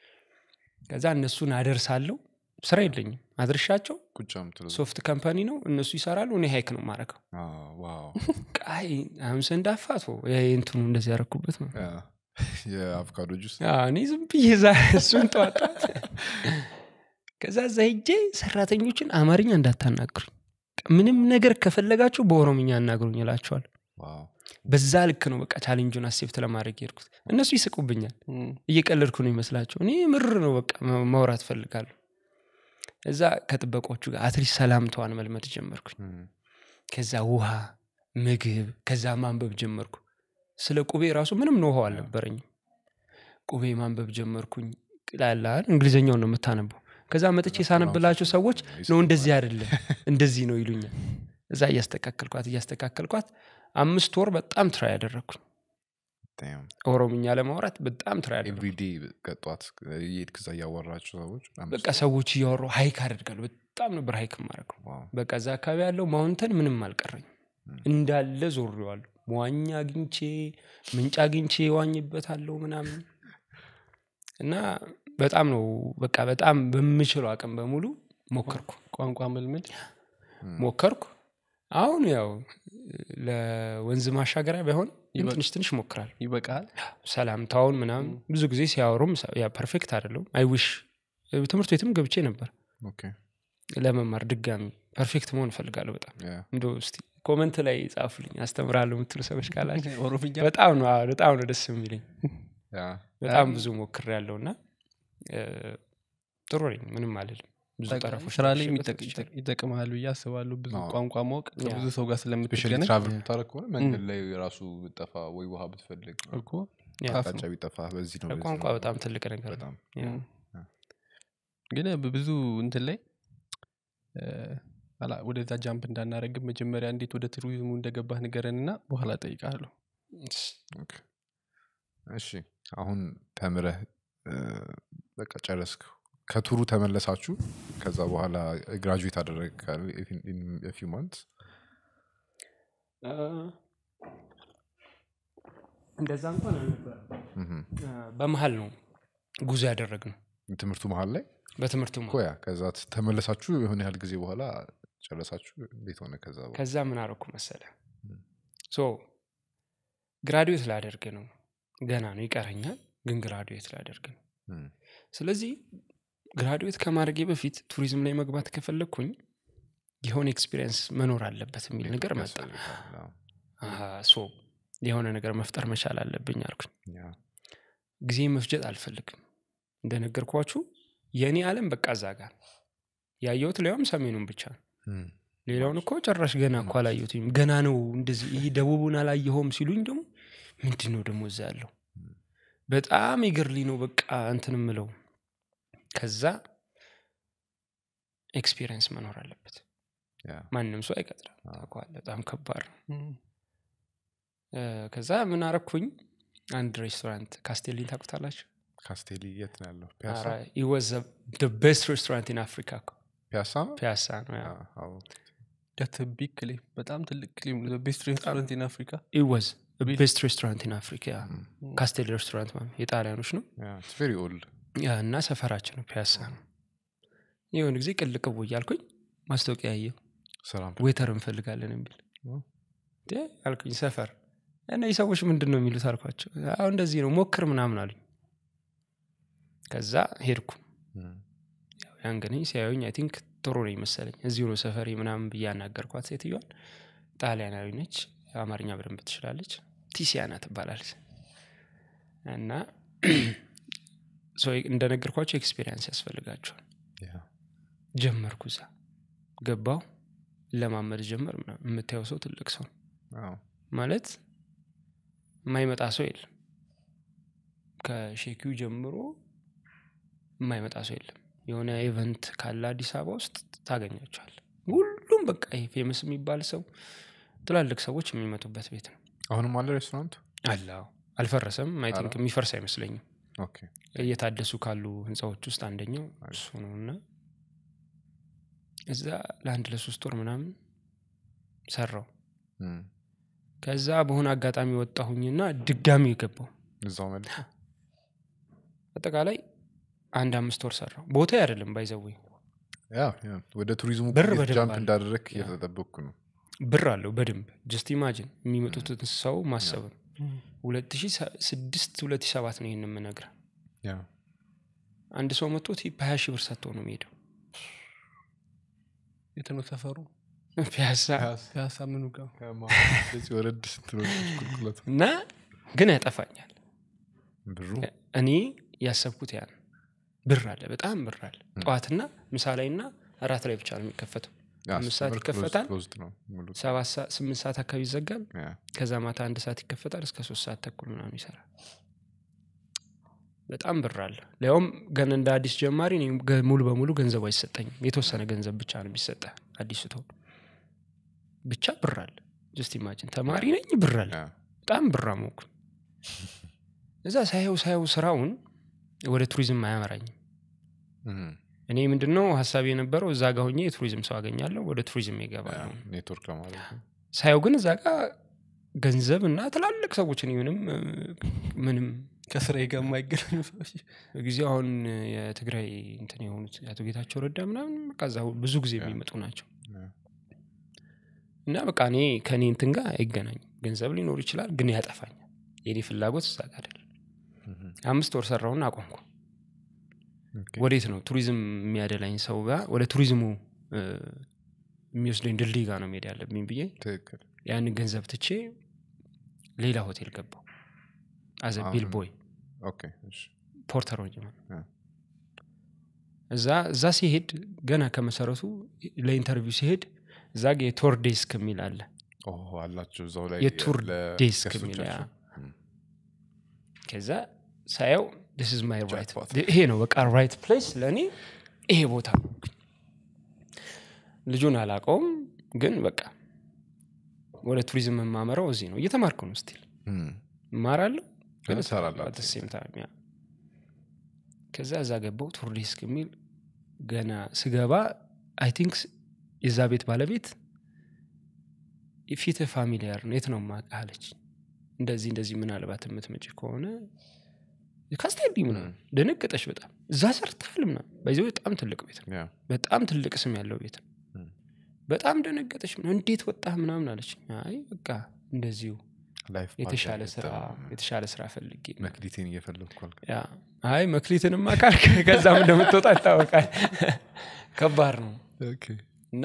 ከዛ እነሱን አደርሳለሁ ስራ የለኝም አድርሻቸው ቁጭ የምትለው ሶፍት ካምፓኒ ነው እነሱ ይሰራሉ እኔ ሀይክ ነው ማረከው አ፣ ዋው ቃይ አሁን ሰንዳፋት እንትኑ እንደዚህ ያረኩበት ነው ያ፣ የአቮካዶ ጁስ አዎ፣ እኔ ዝም ብዬ ዛ እሱን ጠዋጣት ከዛ እዛ ሄጄ ሰራተኞችን አማርኛ እንዳታናግሩኝ ምንም ነገር ከፈለጋችሁ በኦሮምኛ አናግሩኝ እላቸዋል ዋው በዛ ልክ ነው በቃ ቻሌንጁን አሴፕት ለማድረግ የሄድኩት እነሱ ይስቁብኛል እም፣ እየቀለድኩ ነው ይመስላቸው እኔ ምር ነው በቃ ማ- ማውራት ፈልጋለሁ እዛ ከጥበቆቹ ጋር አትሊስት ሰላምታዋን መልመድ ጀመርኩኝ እም፣ ከዛ ውሃ ምግብ ከዛ ማንበብ ጀመርኩ ስለ ቁቤ ራሱ ምንም ኖኸው አልነበረኝም ቁቤ ማንበብ ጀመርኩኝ ላላል እንግሊዝኛውን ነው የምታነበው ከዛ መጥቼ ሳነብላቸው ሰዎች ነው እንደዚህ አይደለም እንደዚህ ነው ይሉኛል እዛ እያስተካከልኳት እያስተካከልኳት አምስት ወር በጣም ትራ ያደረግኩኝ damn። ኦሮምኛ ለማውራት በጣም ትራ ያደረግኩ ኤቭሪዴ ቀጧት እየሄድክ እዛ እያወራቸው ሰዎች አምስት- በቃ ሰዎች እያወሩ ሀይክ አደርጋለሁ በጣም ነበር ሀይክ ማድረገው ዋው፣ በቃ እዛ አካባቢ ያለው ማውንተን ምንም አልቀረኝ እንዳለ ዞሬዋለሁ መዋኛ አግኝቼ ምንጭ አግኝቼ ዋኝበታለሁ ምናምን እና በጣም ነው በቃ በጣም በምችለው አቅም በሙሉ ሞከርኩ ቋንቋ መልመድ ሞከርኩ አሁን ያው ለወንዝ ማሻገሪያ ባይሆን ግን ይበ- ትንሽ ትንሽ ሞክራል ይበቃል ሰላምታውን ምናምን ብዙ ጊዜ ሲያወሩም ሰ- ያ ፐርፌክት አይደለም አይዊሽ ትምህርት ቤትም ገብቼ ነበር ኦኬ፣ ለመማር ድጋሚ ፐርፌክት መሆን እፈልጋለሁ በጣም ያ፣ እንደ እስቲ ኮመንት ላይ ጻፉልኝ አስተምራለሁ የምትሉ ሰዎች ካላቸው ኦሮምኛ በጣም ነው አዎ፣ በጣም ነው ደስ የሚለኝ ያ፣ በጣም ብዙ ሞክር ያለው እና ጥሩ ነኝ ምንም አልልም ብዙ ጠቃሚ- ጠረፎች ስራ ላይ ደርሼበት የሚጠቅ- ወጥቻለሁ። ይጠቅማሉ ብዬ አስባለሁ ብዙ አዎ። ቋንቋ ማወቅ ያ። ከብዙ ሰው ጋር ስፔሻሊ ስለምትገናኝ ትራቭል የምታደረግ ከሆነ መንገድ ላይ ራሱ ብጠፋ ወይ ውሃ ብትፈልግ እኮ ያ፣ ታፍ አቅጣጫ ቢጠፋ በዚህ ነው በዚህ ቋንቋ ነው። በጣም ትልቅ ነገር ነው በጣም ያ። እም። ግን ብዙ እንትን ላይ እ፣ አላ- ወደዛ ጃምፕ እንዳናረግብ መጀመሪያ እንዴት ወደ ቱሪዝሙ እንደገባህ ንገረን እና በኋላ ጠይቃለሁ ኦኬ። እሺ አሁን ተምረህ እ፣ በቃ ጨረስክ ከቱሩ ተመለሳችሁ ከዛ በኋላ ግራጁዌት አደረግ ፊው ማንት አ፣ እንደዛ እንኳን አልነበረም በመሀል ነው ጉዞ ያደረግነው ትምህርቱ መሀል ላይ በትምህርቱ እኮ ያ ከዛ ተመለሳችሁ የሆነ ያህል ጊዜ በኋላ ጨረሳችሁ እንዴት ሆነ ከዛ በኋላ ከዛ ምን አረኩ መሰለ ሶ ግራዱዌት ላደርግ ነው ገና ነው ይቀረኛል ግን ግራዱዌት ላደርግ ነው እም፣ ስለዚህ ግራዱዌት ከማድረጌ በፊት ቱሪዝም ላይ መግባት ከፈለግኩኝ የሆነ ኤክስፒሪየንስ መኖር አለበት የሚል ነገር መጣ ያስፈልጋል። አዎ። አሃ፣ ሶ የሆነ ነገር መፍጠር መቻል አለብኝ አልኩኝ ያ፣ ጊዜ መፍጀት አልፈልግም እንደነገርኳችሁ የእኔ አለም በቃ እዛ ጋር ያየሁት ሊያውም ሰሜኑን ብቻ ነው እም፣ ሌላውን እኮ ጭራሽ ገና እኮ አላየሁትም ገና ነው እንደዚህ ይህ ደቡቡን አላየኸውም ሲሉኝ ደግሞ ምንድን ነው ደግሞ እዛ ያለው በጣም ይገርሊ ነው በቃ እንትን ምለው ከዛ ኤክስፒሪየንስ መኖር አለበት ያ፣ ማንም ሰው አይቀጥርም አዎ። ታውቀዋለህ በጣም ከባድ ነው እም፣ እ፣ ከዛ ምን አረኩኝ አንድ ሬስቶራንት ካስቴሊን ታውቁታላችሁ ካስቴሊ የት ነው ያለው ፒያሳ ወዝ ቤስት ሬስቶራንት ኢን አፍሪካ እኮ ፒያሳ ነው ፒያሳ ነው ያ አ- አዎ። ዳት ቢግ ክሌም በጣም ትልቅ ክሌም ቤስት ሬስቶራንት ኢን አፍሪካ ኢወዝ ቤስት ሬስቶራንት ኢን አፍሪካ ያ እም፣ ካስቴል ሬስቶራንት ማለት የጣሊያኖች ነው ያ፣ it's very old። ያ እና ሰፈራችን ነው ፒያሳ ነው የሆነ ጊዜ ቅልቅቡ እያልኩኝ ማስታወቂያ ያየው ስራ ዌተር እንፈልጋለን የሚል ኦ። እንዴ አልኩኝ ሰፈር እና ሰዎች ምንድን ነው የሚሉት አልኳቸው አሁ እንደዚህ ነው ሞክር ምናምን አሉኝ ከዛ ሄድኩ እም፣ ያው ያን ግን ሲያዩኝ አይ ቲንክ ጥሩ ነኝ መሰለኝ እዚሁ ነው ሰፈሪ ምናምን ብዬ አናገርኳት ሴትዮዋን ጣሊያናዊ ነች አማርኛ በደንብ ትችላለች ቲሲያና ትባላለች እና ሶ እንደነገርኳቸው ኤክስፔሪንስ ያስፈልጋቸዋል ያ፣ ጀመርኩ እዛ ገባው ለማመድ ጀመር ምናምን። የምታየው ሰው ትልቅ ሰው ነው። አዎ። ማለት የማይመጣ ሰው የለም ከሼኪው ጀምሮ የማይመጣ ሰው የለም የሆነ ኢቨንት ካለ አዲስ አበባ ውስጥ ታገኛቸዋል ሁሉም ሁሉም በቃ ይሄ ፌመስ የሚባል ሰው ትላልቅ ሰዎች የሚመጡበት ቤት ነው አሁንም አለ ሬስቶራንቱ አለ አዎ። አልፈረሰም አይ ቲንክ የሚፈርስ አይመስለኝም ኦኬ እየታደሱ ካሉ ህንፃዎች ውስጥ አንደኛው እሱ ነው እና እዛ ለአንድ ለሶስት ወር ምናምን ሰራው እም። ከዛ በሆነ አጋጣሚ ወጣሁኝና ድጋሚ ገባው እዛው መልስ አጠቃላይ አንድ አምስት ወር ሰራው ቦታ አይደለም ባይዘዌ ያ ያ ወደ ቱሪዝሙ ብር እንዴት በደንብ ጃምፕ አለ። እንዳደረግ እየተጠበቅኩ ነው ብር አለው በደንብ ጀስት ኢማጂን የሚመጡትን ሰው ማሰብ ነው ሁለት ሺ ስድስት ሁለት ሺ ሰባት ነው ይህን የምነግረ ያ አንድ ሰው መጥቶ ቲፕ ሀያ ሺህ ብር ሰጥቶ ነው የሚሄደው የት ነው ሰፈሩ ፒያሳ ፒያሳ ምኑ ጋር ስለዚህ ወረድ ስትሎ ቁልቁለቱ እና ግን ያጠፋኛል ብሩ እኔ ያሰብኩት ያ ነው ብር አለ በጣም ብር አለ ጠዋትና ምሳ ላይ እና እራት ላይ ብቻ ነው የሚከፈተው ያ፣ አምስት ሰዓት ሲጀመር closed- ይከፈታል። closed ነው ሙሉ ሰባት ሰዓት ስምንት ሰዓት አካባቢ ይዘጋል ያ። ከዛ ማታ አንድ ሰዓት ይከፈታል እስከ ሶስት ሰዓት ተኩል ምናምን ይሰራል በጣም ብር አለ ሊያውም ገና እንደ አዲስ ጀማሪ እኔ ገ- ሙሉ በሙሉ ገንዘቡ አይሰጠኝም የተወሰነ ገንዘብ ብቻ ነው የሚሰጠ አዲስ ቶ ብቻ ብር አለ ጀስት ኢማጂን ተማሪ ነኝ ብር አለ ያ። በጣም ብር አሞኩ እዛ ሳየው ሳየው ስራውን ወደ ቱሪዝም አያመራኝም እም። እኔ ምንድነው ሀሳብ የነበረው እዛ ጋ ሆኜ የቱሪዝም ሰው አገኛለሁ ወደ ቱሪዝም ይገባል ያ፣ ነው ኔትወርክ ለማለት ነው ሳየው ግን እዛ ጋ ገንዘብ እና ትላልቅ ሰዎች እኔ ምንም እ፣ ምንም ከስራ ጋር የማይገናኙ ሰዎች ጊዜው አሁን የትግራይ እንትን የሆኑት አቶ ጌታቸው ረዳ ምናምን በቃ እዛ ብዙ ጊዜ የሚመጡ ናቸው ያ። እና በቃ እኔ ከእኔ እንትን ጋር አይገናኝም ገንዘብ ሊኖር ይችላል ግን ያጠፋኛል የኔ ፍላጎት እዛ ጋር አይደለም እም። አምስት ወር ሰራውና አቆምኩ ኦኬ። ወዴት ነው ቱሪዝም የሚያደላኝ ሰው ጋር ወደ ቱሪዝሙ እ፣ የሚወስደኝ ድልድይ ጋር ነው መሄድ ያለብኝ ብዬ ትክክል ያንን ገንዘብ ትቼ ሌላ ሆቴል ገባው አዘ አሁን- ቢል ቦይ ኦኬ እሺ ፖርተር ሆኜ ማለት ያ። እዛ እዛ ሲሄድ ገና ከመሰረቱ ለኢንተርቪው ሲሄድ እዛ ጋ የቶር ዴስክ የሚል አለ ኦ አላቸው እዛው ላይ የቱር ዴስክ የሚል ያ። ለገስቶቻቸው። እም። ከዛ ሳየው ስ ዝ ማይ ራይት Jackpot. ይሄ ነው በቃ ራይት ፕሌስ ለእኔ ይሄ ቦታ ነው ልጁን አላቀውም ግን በቃ ወደ ቱሪዝም የማመራው እዚህ ነው እየተማርኩ ነው ስቲል እም። እማራለሁ ግን ግን ትሰራለህ at the same time ያ። ከዛ እዛ ገባው ቱር ዴስክ የሚል ገና ስገባ አይ ቲንክ የዛ ቤት ባለቤት ፊት ፋሚሊያር ነው የት ነው የማውቅህ አለች እንደዚህ እንደዚህ ምናልባት የምትመጪ ከሆነ ካስቴዲ ምናምን ደነገጠች በጣም እዛ ሰርተሃል ምናምን በዚህ በጣም ትልቅ ቤት ነው ያ። በጣም ትልቅ ስም ያለው ቤት ነው እም። በጣም ደነገጠች ምናምን እንዴት ወጣህ ምናምን አለች አይ በቃ እንደዚሁ ላይፍ የተሻለ ፓርትነር ስራ ገጠመኝ። የተሻለ ስራ ፈልጌ ነው። መክሊቴን እየፈለግኩ አልክ ያ አይ መክሊትንማ ካልክ ከዛም እንደምትወጣ ይታወቃል ከባድ ነው እና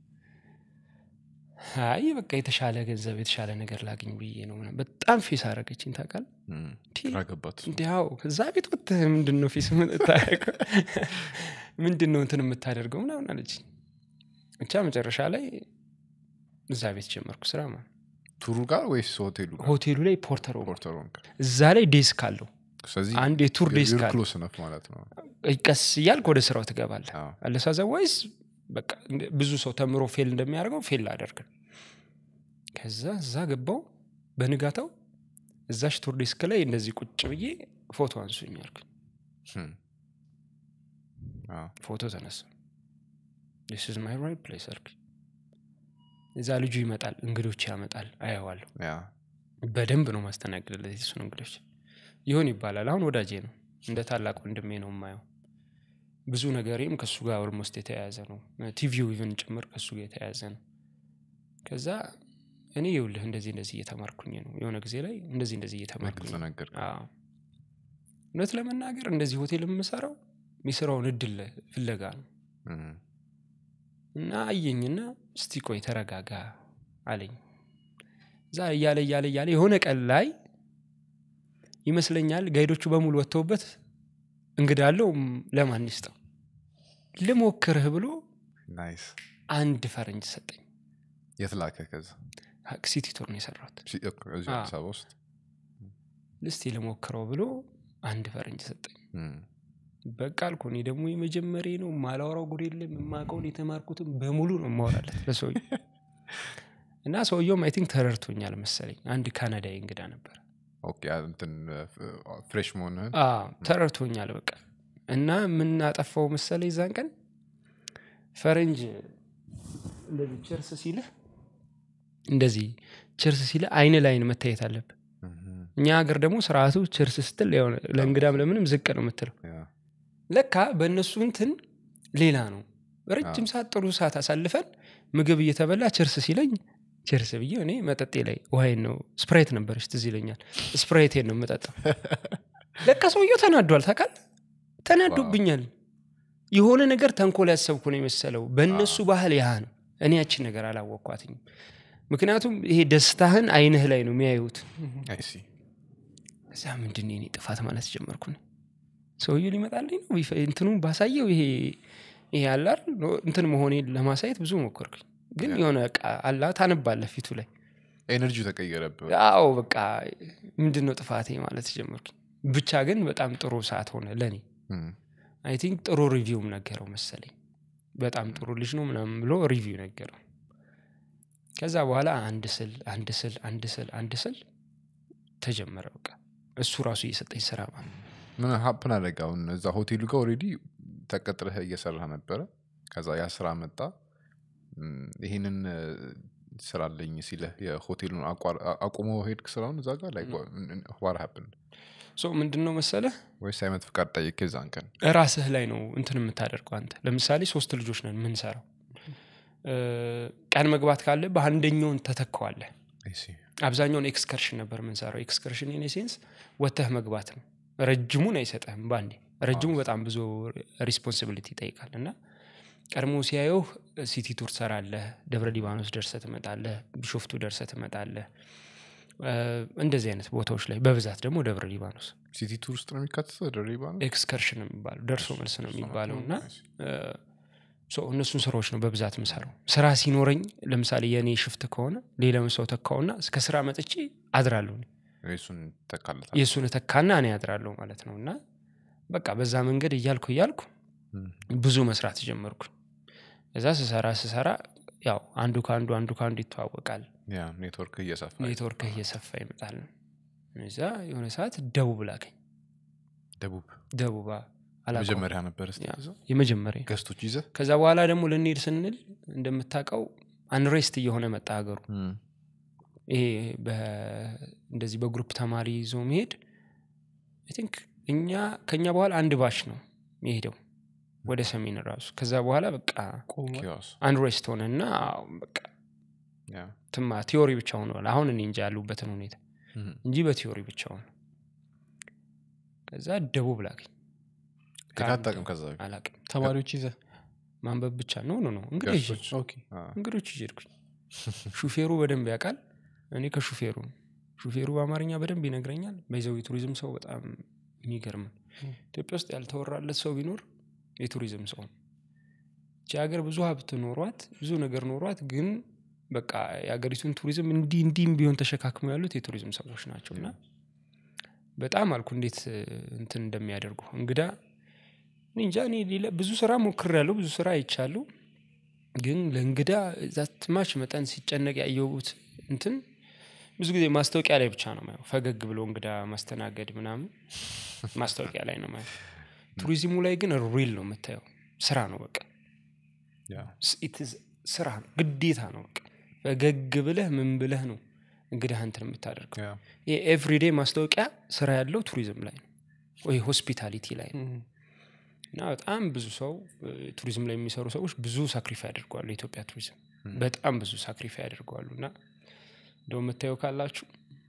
አይ በቃ የተሻለ ገንዘብ የተሻለ ነገር ላግኝ ብዬ ነው ምናምን። በጣም ፌስ አረገችኝ ታውቃል እም። ቲ- ግራ ገባት እንዲያው ከዛ ቤት ወጥተህ ምንድን ነው ፌስ የምታደርገው ምንድን ነው እንትን የምታደርገው ምናምን አለችኝ ብቻ መጨረሻ ላይ እዛ ቤት ጀመርኩ ስራ ማለት ነው። ቱሩ ጋር ወይስ ሆቴሉ ጋር ሆቴሉ ላይ ፖርተር ሆንኩ። ፖርተር ሆንክ እዛ ላይ ዴስክ አለው ስለዚህ አንድ የቱር ዴስክ አለ ክሎስ ነፍ ማለት ነው ቀስ እያልክ ወደ ስራው ትገባለህ አዎ። አለሳዘ ወይስ በቃ እንደ- ብዙ ሰው ተምሮ ፌል እንደሚያደርገው ፌል አደርግ ከዛ እዛ ገባው በንጋታው እዛሽ ቱር ዴስክ ላይ እንደዚህ ቁጭ ብዬ ፎቶ አንሱኝ አልኩኝ እም። አዎ። ፎቶ ተነሳ ስ ዝ ማይ ራይት ፕሌስ አልኩኝ እዛ ልጁ ይመጣል እንግዶች ያመጣል አየዋለሁ ያ በደንብ ነው ማስተናግድለት የሱን እንግዶች ይሆን ይባላል አሁን ወዳጄ ነው እንደ ታላቅ ወንድሜ ነው የማየው ብዙ ነገሬም ከእሱ ጋር ኦልሞስት የተያያዘ ነው ቲቪው ኢቨን ጭምር ከእሱ ጋር የተያያዘ ነው ከዛ እኔ ይውልህ እንደዚህ እንደዚህ እየተማርኩኝ ነው የሆነ ጊዜ ላይ እንደዚህ እንደዚህ እየተማርኩኝ በግልጽ ነው ነገር አዎ። እውነት ለመናገር እንደዚህ ሆቴል የምሰራው የሚሰራውን እድል ፍለጋ ነው እም። እና አየኝና እስቲ ቆይ ተረጋጋ አለኝ እዛ እያለ እያለ እያለ የሆነ ቀን ላይ ይመስለኛል ጋይዶቹ በሙሉ ወጥተውበት እንግዳ አለው ም- ለማን ይስጠው ልሞክርህ ብሎ ናይስ አንድ ፈረንጅ ሰጠኝ የት ላከ ከዛ ሲቲ ቱር ነው የሰራሁት ሲ- እኮ እዚሁ አዎ። አዲስ አበባ ውስጥ እስቲ ልሞክረው ብሎ አንድ ፈረንጅ ሰጠኝ እም። በቃ አልኩ እኔ ደግሞ የመጀመሪያ ነው ማላወራው ጉድ የለም የማውቀውን የተማርኩትም በሙሉ ነው ማወራለት ለሰውየ እና ሰውየውም አይ ቲንክ ተረድቶኛል መሰለኝ አንድ ካናዳዊ እንግዳ ነበር ኦኬ እንትን ፍሬሽ መሆንህን አዎ፣ ተረድቶኛል በቃ እና የምናጠፋው መሰለ ይዛን ቀን ፈረንጅ እንደዚህ ቸርስ ሲልህ እንደዚህ ቸርስ ሲልህ አይን ላይን መታየት አለብህ ምም፣ እኛ ሀገር ደግሞ ስርዓቱ ቸርስ ስትል የሆነ ለእንግዳም ለምንም ዝቅ ነው የምትለው ያ፣ ለካ በእነሱ እንትን ሌላ ነው ረጅም ሰዓት ጥሩ ሰዓት አሳልፈን ምግብ እየተበላ ቸርስ ሲለኝ ቸርስ ብዬ እኔ መጠጤ ላይ ውሃይን ነው ስፕራይት ነበረች ትዝ ይለኛል ስፕራይቴን ነው የምጠጣው ለካ ሰውየው ተናዷል ታውቃል ተናዶብኛል የሆነ ነገር ተንኮል ያሰብኩ ነው የመሰለው በእነሱ ባህል ያህ ነው እኔ ያችን ነገር አላወቅኳትኝም ምክንያቱም ይሄ ደስታህን አይንህ ላይ ነው የሚያዩት አይ ሲ እዛ ምንድን የኔ ጥፋት ማለት ጀመርኩ እኔ። ሰውየው ሊመጣልኝ ነው ቢፈ- እንትኑ ባሳየው ይሄ ይሄ አላር እንትን መሆኔን ለማሳየት ብዙ ሞከርኩኝ ግን የሆነ በቃ አላ ታነባለህ ፊቱ ላይ ኤነርጂው ተቀየረብህ አዎ በቃ ምንድን ነው ጥፋቴ ማለት ጀመርኩኝ ብቻ ግን በጣም ጥሩ ሰዓት ሆነ ለእኔ ምም፣ አይ ቲንክ ጥሩ ሪቪውም ነገረው መሰለኝ በጣም ጥሩ ልጅ ነው ምናምን ብሎ ሪቪው ነገረው ከዛ በኋላ አንድ ስል አንድ ስል አንድ ስል አንድ ስል ተጀመረ በቃ እሱ ራሱ እየሰጠኝ ስራ ማለት ነው። ምን ሀፕን አደረገ አሁን እዛ ሆቴሉ ጋር ኦልሬዲ ተቀጥረህ እየሰራህ ነበረ ከዛ ያ ስራ መጣ እም፣ ይህንን እ፣ ስራ አለኝ ሲለህ የሆቴሉን አቋር- አ- አቁሞ ሄድክ ስራውን እዛ ጋር ላይ ዋር ሀፕን ሶ ምንድን ነው መሰለህ ወይስ አይነት ፍቃድ ጠይቅ የዛን ቀን ራስህ ላይ ነው እንትን የምታደርገው አንተ ለምሳሌ ሶስት ልጆች ነን የምንሰራው እ፣ ቀን መግባት ካለ በአንደኛውን ተተካዋለህ አይ ሲ አብዛኛውን ኤክስከርሽን ነበር የምንሰራው ኤክስከርሽን ኢን ሴንስ ወተህ መግባት ነው ረጅሙን አይሰጠህም ባንዴ ረጅሙ በጣም ብዙ ሪስፖንሲቢሊቲ ይጠይቃል እና ቀድሞ ሲያየው ሲቲ ቱር ትሰራለህ ደብረ ሊባኖስ ደርሰ ትመጣለህ ቢሾፍቱ ደርሰ ትመጣለህ እ፣ እንደዚህ አይነት ቦታዎች ላይ በብዛት ደግሞ ደብረ ሊባኖስ ሲቲ ቱር ውስጥ ነው የሚካተተው ደሪባ ነው ኤክስከርሽን ነው የሚባለው ደርሶ መልስ ነው የሚባለው እና ሶ እነሱን ስራዎች ነው በብዛት ምሰራው ስራ ሲኖረኝ ለምሳሌ የእኔ ሽፍት ከሆነ ሌላውን ሰው ተካውና እስከ ስራ መጥቼ አድራለሁ እኔ። እሱን ተካለታል የእሱን ተካና እኔ አድራለሁ ማለት ነው እና በቃ በዛ መንገድ እያልኩ እያልኩ ብዙ መስራት ጀመርኩ እዛ ስሰራ ስሰራ ያው አንዱ ከአንዱ አንዱ ከአንዱ ይተዋወቃል ያ ኔትወርክ እየሰፋ ኔትወርክ እየሰፋ ይመጣል እዛ የሆነ ሰዓት ደቡብ ላከኝ ደቡብ ደቡብ አላውቀውም። መጀመሪያ ነበር ስ ያ፣ የመጀመሪያ ገስቶች ይዘህ ከዛ በኋላ ደግሞ ልንሄድ ስንል እንደምታውቀው አንሬስት እየሆነ መጣ ሀገሩ ይሄ በ- እንደዚህ በግሩፕ ተማሪ ይዞ መሄድ አይ ቲንክ እኛ ከኛ በኋላ አንድ ባሽ ነው የሄደው ወደ ሰሜን ራሱ ከዛ በኋላ በቃ ቆሟል። ኪዮስ አንሬስት ሆነ እና በቃ ያ ትማ ቲዮሪ ብቻ ሆነዋል አሁን እኔ እንጂ ያሉበትን ሁኔታ እም፣ እንጂ በቲዮሪ ብቻ ሆነ ከዛ ደቡብ ላገኝ ሄደህ አታውቅም ከዛ በፊት? አላቅም ተማሪዎች ይዘ ማንበብ ብቻ ነው ኖ ነው እንግዲህ ገስቶች ኦኬ አ፣ እንግዶች ይዤ ሄድኩኝ ሹፌሩ በደንብ ያውቃል እኔ ከሹፌሩ ነው። ሹፌሩ በአማርኛ በደንብ ይነግረኛል በይዘው የቱሪዝም ሰው በጣም የሚገርም ነው። ም። ኢትዮጵያ ውስጥ ያልተወራለት ሰው ቢኖር የቱሪዝም ሰው ነው እቺ ሀገር ብዙ ሀብት ኖሯት ብዙ ነገር ኖሯት ግን በቃ የሀገሪቱን ቱሪዝም እንዲህ እንዲህም ቢሆን ተሸካክመው ያሉት የቱሪዝም ሰዎች ናቸው እና በጣም አልኩ እንዴት እ, እንትን እንደሚያደርጉ እንግዳ እኔ እንጃ እኔ ሌላ ብዙ ስራ ሞክር ያለው ብዙ ስራ አይቻለሁ ግን ለእንግዳ ዛትማች መጠን ሲጨነቅ ያየሁት እንትን ብዙ ጊዜ ማስታወቂያ ላይ ብቻ ነው ማየው ፈገግ ብሎ እንግዳ ማስተናገድ ምናምን ማስታወቂያ ላይ ነው ማየው ቱሪዝሙ ላይ ግን ሪል ነው የምታየው ስራ ነው በቃ ያ ስ- it is ስራ ነው ግዴታ ነው በቃ ፈገግ ብለህ ምን ብለህ ነው እንግዲህ እንትን የምታደርገው ያ ይሄ ኤቭሪዴ ማስታወቂያ ስራ ያለው ቱሪዝም ላይ ነው ወይ ሆስፒታሊቲ ላይ ነው እም፣ እና በጣም ብዙ ሰው እ, ቱሪዝም ላይ የሚሰሩ ሰዎች ብዙ ሳክሪፋይ ያደርገዋሉ የኢትዮጵያ ቱሪዝም በጣም ብዙ ሳክሪፋይ ያደርገዋሉ እና እንደው የምታየው ካላችሁ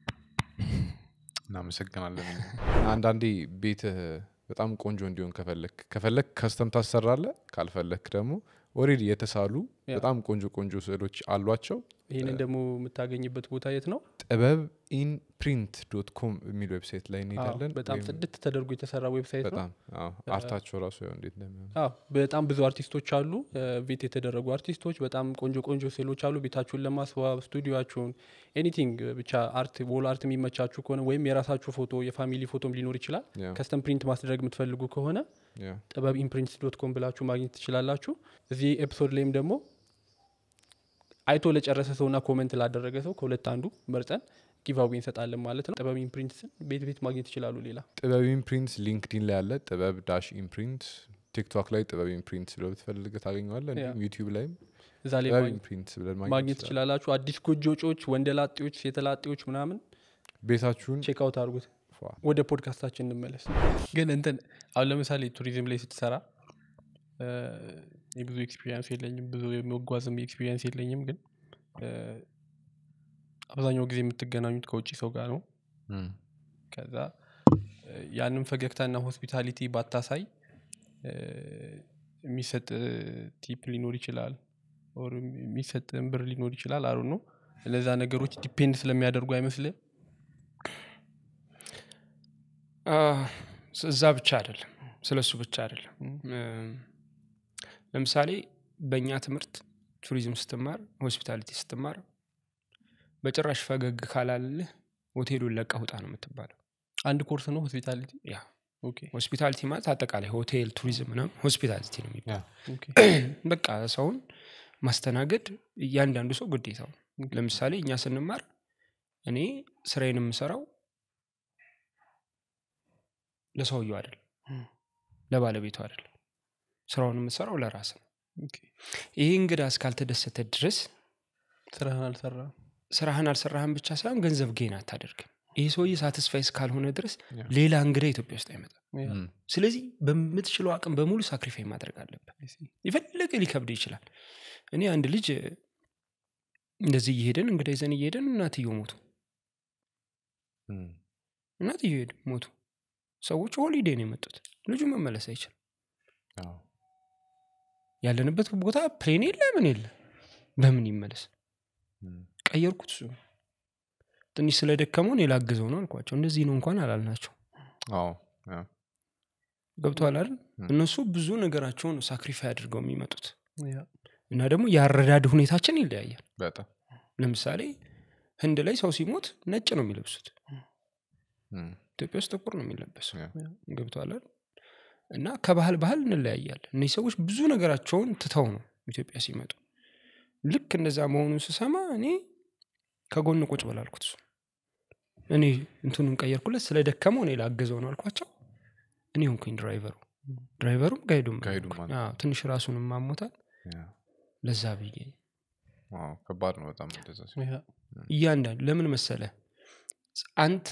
እናመሰግናለን አንዳንዴ ቤትህ በጣም ቆንጆ እንዲሆን ከፈለክ ከፈለክ ከስተም ታሰራለ ካልፈለክ ደግሞ ኦሬዲ የተሳሉ ያ። በጣም ቆንጆ ቆንጆ ስዕሎች አሏቸው ይህንን ደግሞ የምታገኝበት ቦታ የት ነው ጥበብ ኢን ፕሪንት ዶት ኮም የሚል ዌብሳይት ላይ እንሄዳለን በጣም ወይም ጽድት ተደርጎ የተሰራ ዌብሳይት ነው በጣም አዎ፣ አርታቸው ራሱ ያው እንዴት እንደሚሆን አዎ በጣም ብዙ አርቲስቶች አሉ ቤት የተደረጉ አርቲስቶች በጣም ቆንጆ ቆንጆ ሴሎች አሉ ቤታችሁን ለማስዋብ ስቱዲዮችሁን ኤኒቲንግ ብቻ አርት ወል አርት የሚመቻችሁ ከሆነ ወይም የራሳችሁ ፎቶ የፋሚሊ ፎቶም ሊኖር ይችላል ያ ከስተም ፕሪንት ማስደረግ የምትፈልጉ ከሆነ ያ ጥበብ ኢምፕሪንት ዶት ኮም ብላችሁ ማግኘት ትችላላችሁ እዚህ ኤፒሶድ ላይም ደግሞ አይቶ ለጨረሰ ሰውና ኮመንት ላደረገ ሰው ከሁለት አንዱ መርጠን ጊቫዊ እንሰጣለን ማለት ነው ጥበብ ኢምፕሪንትስን ቤት ቤት ማግኘት ይችላሉ ሌላ ጥበብ ኢምፕሪንት ሊንክዲን ላይ አለ ጥበብ ዳሽ ኢምፕሪንት ቲክቶክ ላይ ጥበብ ኢምፕሪንት ብለው ብትፈልግ ታገኘዋለ እንዲሁም ዩቲዩብ ላይም እዛ ላይ ጥበብ ማግኘት- ኢምፕሪንት ብለን ማግኘት ማግኘት ይችላል ትችላላችሁ አዲስ ጎጆጮች ወንደላጤዎች ሴተላጤዎች ምናምን ቤታችሁን ቼክ አውት አድርጉት ፏ። ወደ ፖድካስታችን እንመለስ ግን እንትን አሁን ለምሳሌ ቱሪዝም ላይ ስትሰራ እ፣ የብዙ ኤክስፒሪንስ የለኝም ብዙ የመጓዝም ኤክስፒሪንስ የለኝም ግን እ፣ አብዛኛው ጊዜ የምትገናኙት ከውጭ ሰው ጋር ነው እም፣ ከዛ እ፣ ያንን ፈገግታና ሆስፒታሊቲ ባታሳይ እ፣ የሚሰጥ ቲፕ ሊኖር ይችላል ኦር የሚሰጥ ብር ሊኖር ይችላል አሩ ነው እነዛ ነገሮች ዲፔንድ ስለሚያደርጉ አይመስልም አ፣ እዛ ብቻ አይደለም ስለ እሱ ብቻ አይደለም እም፣ ለምሳሌ በእኛ ትምህርት ቱሪዝም ስትማር ሆስፒታሊቲ ስትማር በጭራሽ ፈገግ ካላልህ ሆቴሉን ለቀህ ውጣ ነው የምትባለው አንድ ኮርስ ነው ሆስፒታሊቲ ያ ኦኬ ሆስፒታሊቲ ማለት አጠቃላይ ሆቴል ቱሪዝም ምናምን ሆስፒታሊቲ ነው የሚባለው ኦኬ በቃ ሰውን ማስተናገድ እያንዳንዱ ሰው ግዴታው ነው። ለምሳሌ እኛ ስንማር እኔ ስራዬን የምሰራው ለሰውየው አይደለም እም። ለባለቤቱ አይደለም ስራውን የምትሰራው ለራስ ነው ኦኬ። ይህ እንግዳ እስካልተደሰተ ድረስ ስራህን አልሰራ ስራህን አልሰራህን ብቻ ሳይሆን ገንዘብ ጌን አታደርግም ይህ ሰውዬ ሳትስፋይ እስካልሆነ ድረስ ያ። ሌላ እንግዳ ኢትዮጵያ ውስጥ አይመጣም እም፣ ስለዚህ በምትችለው አቅም በሙሉ ሳክሪፋይ ማድረግ አለብን የፈለገ ሊከብድ ይችላል እኔ አንድ ልጅ እንደዚህ እየሄደን እንግዳ ይዘን እየሄደን እናትየው ሞቱ እም፣ እናትየው ሄዱ ሞቱ ሰዎች ሆሊዴ ነው የመጡት ልጁ መመለስ አይችልም አዎ፣ ያለንበት ቦታ ፕሌን የለ ምን የለ በምን ይመለስ እም፣ ቀየርኩት እሱ ትንሽ ስለደከመው እኔ ላግዘው ነው አልኳቸው እንደዚህ ነው እንኳን አላልናቸው አዎ፣ ያ፣ ገብተዋል አይደል ም። እነሱ ብዙ ነገራቸውን ሳክሪፋይ አድርገው የሚመጡት ያ። እና ደግሞ የአረዳድ ሁኔታችን ይለያያል በጣም ለምሳሌ ህንድ ላይ ሰው ሲሞት ነጭ ነው የሚለብሱት እም፣ ኢትዮጵያ ውስጥ ጥቁር ነው የሚለበሰው ያ፣ ገብተዋል አይደል? እና ከባህል ባህል እንለያያለን እነዚህ ሰዎች ብዙ ነገራቸውን ትተው ነው ኢትዮጵያ ሲመጡ ልክ እንደዛ መሆኑን ስሰማ እኔ ከጎን ቁጭ በላልኩት እሱ እኔ እንትኑን ቀየርኩለት ስለ ደከመው እኔ ላገዘው ነው አልኳቸው እኔ ሆንኩኝ ድራይቨሩ ድራይቨሩም ጋይዱም ጋይዱም ሆንኩኝ። አንተ። አዎ፣ ትንሽ ራሱንም ማሞታል ያ። ለዛ ብዬ ዋው፣ ከባድ ነው በጣም እንደዛ ሲሆን። ያ። እያንዳንዱ ለምን መሰለ አንተ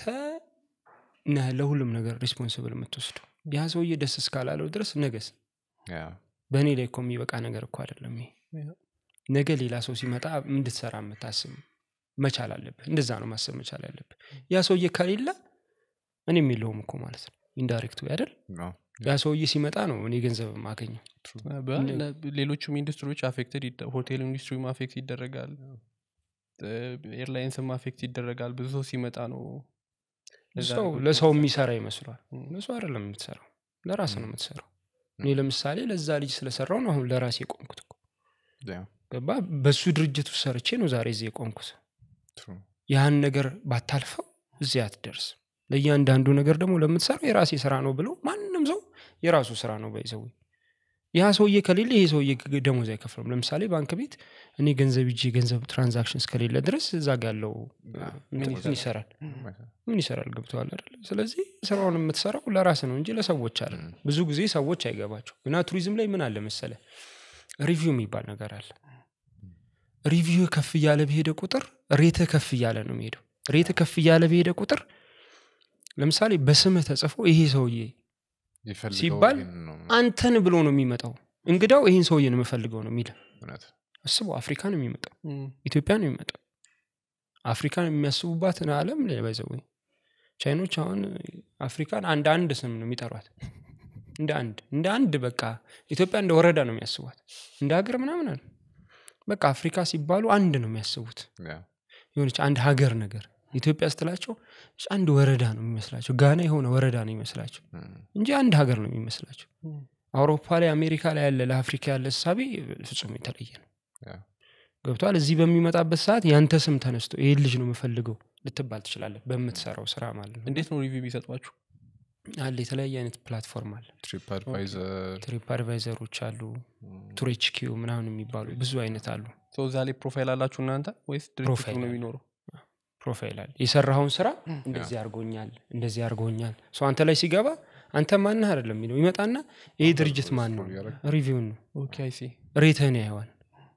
ነህ ለሁሉም ነገር ሪስፖንስብል የምትወስዱ ያ ሰውዬ ደስ እስካላለው ድረስ ነገስ ያ፣ በእኔ ላይ እኮ የሚበቃ ነገር እኮ አይደለም ይሄ ያ። ነገ ሌላ ሰው ሲመጣ እንድትሰራ የምታስብ መቻል አለብህ እንደዛ ነው ማሰብ መቻል ያለብህ ያ ሰውዬ ከሌለ እኔም የለውም እኮ ማለት ነው ኢንዳይሬክት አይደል አዎ፣ ያ ሰውዬ ሲመጣ ነው እኔ ገንዘብ ማገኘው በ- ለ- ሌሎቹም ኢንዱስትሪዎች አፌክትድ ሆቴል ኢንዱስትሪም አፌክት ይደረጋል ኤርላይንስም አፌክት ይደረጋል ብዙ ሰው ሲመጣ ነው ለዛ ሰው ነገሮች ለሰው መፍጠር። የሚሰራ ይመስሏል ም። ለሰው አይደለም የምትሰራው ለራስ ነው የምትሰራው እኔ ለምሳሌ ለዛ ልጅ ስለሰራው ነው አሁን ለራሴ የቆምኩት እኮ ያ፣ ገባ በሱ ድርጅት ውስጥ ሰርቼ ነው ዛሬ እዚህ የቆምኩት true። ያን ነገር ባታልፈው እዚህ አትደርስ ለእያንዳንዱ ነገር ደግሞ ለምትሰራው የራሴ ስራ ነው ብሎ ማንም ሰው የራሱ ስራ ነው በይዘው ያ ሰውዬ ከሌለ ይሄ ሰውዬ ግ- ደሞዝ አይከፍልም ለምሳሌ ባንክ ቤት እኔ ገንዘብ እጅ ገንዘብ ትራንዛክሽን እስከሌለ ድረስ እዛ ጋ ያለው ያ፣ እንትን ምን ምን ይሰራል ምን ይሰራል ገብተዋል አይደለ ስለዚህ ስራውን የምትሰራው ለራስ ነው እንጂ ለሰዎች አለ ም። ብዙ ጊዜ ሰዎች አይገባቸው እና ቱሪዝም ላይ ምን አለ መሰለ ሪቪው የሚባል ነገር አለ ሪቪው ከፍ እያለ በሄደ ቁጥር ሬተ ከፍ እያለ ነው የሚሄደው ሬተ ከፍ እያለ በሄደ ቁጥር ለምሳሌ በስምህ ተጽፎ ይሄ ሰውዬ ይፈልገው ሲባል ይሄንን ነው አንተን ብሎ ነው የሚመጣው እንግዳው ይህን ሰውዬ ነው የምፈልገው ነው የሚል እውነት። አስበው አፍሪካ ነው የሚመጣው ም፣ ኢትዮጵያ ነው የሚመጣው አፍሪካን የሚያስቡባትን አለም ባይዘው ቻይኖች አሁን አፍሪካን አንድ አንድ ስም ነው የሚጠሯት እንደ አንድ እንደ አንድ በቃ ኢትዮጵያ እንደ ወረዳ ነው የሚያስቧት እንደ ሀገር ምናምን አለ በቃ አፍሪካ ሲባሉ አንድ ነው የሚያስቡት ያ፣ የሆነች አንድ ሀገር ነገር ኢትዮጵያ ስትላቸው አንድ ወረዳ ነው የሚመስላቸው ጋና የሆነ ወረዳ ነው የሚመስላቸው እም፣ እንጂ አንድ ሀገር ነው የሚመስላቸው እም፣ አውሮፓ ላይ አሜሪካ ላይ ያለ ለአፍሪካ ያለ እሳቤ ፍጹም የተለየ ነው ያ፣ ገብቷል እዚህ በሚመጣበት ሰዓት ያንተ ስም ተነስቶ ይህን ልጅ ነው የምፈልገው ልትባል ትችላለህ በምትሰራው ስራ ማለት ነው እንዴት ነው ሪቪው ቢሰጧችሁ አለ የተለያየ አይነት ፕላትፎርም አለ ትሪፕ አድቫይዘር ትሪፕ አድቫይዘሮች አሉ ቱሬች ኪው ምናምን የሚባሉ ብዙ አይነት አሉ ሰው እዛ ላይ ፕሮፋይል አላችሁ እናንተ ወይስ ድርጅቱ ፕሮፋይል ነው አለ። የሚኖረው ፕሮፋይል አለ የሰራኸውን ስራ እንደዚህ አድርጎኛል እንደዚህ አድርጎኛል ሰው አንተ ላይ ሲገባ አንተ ማንህ አይደለም የሚለው ይመጣና ይህ ድርጅት ማን ነው ሪቪውን ነው ኦኬ አይሲ ሬትህን ያየዋል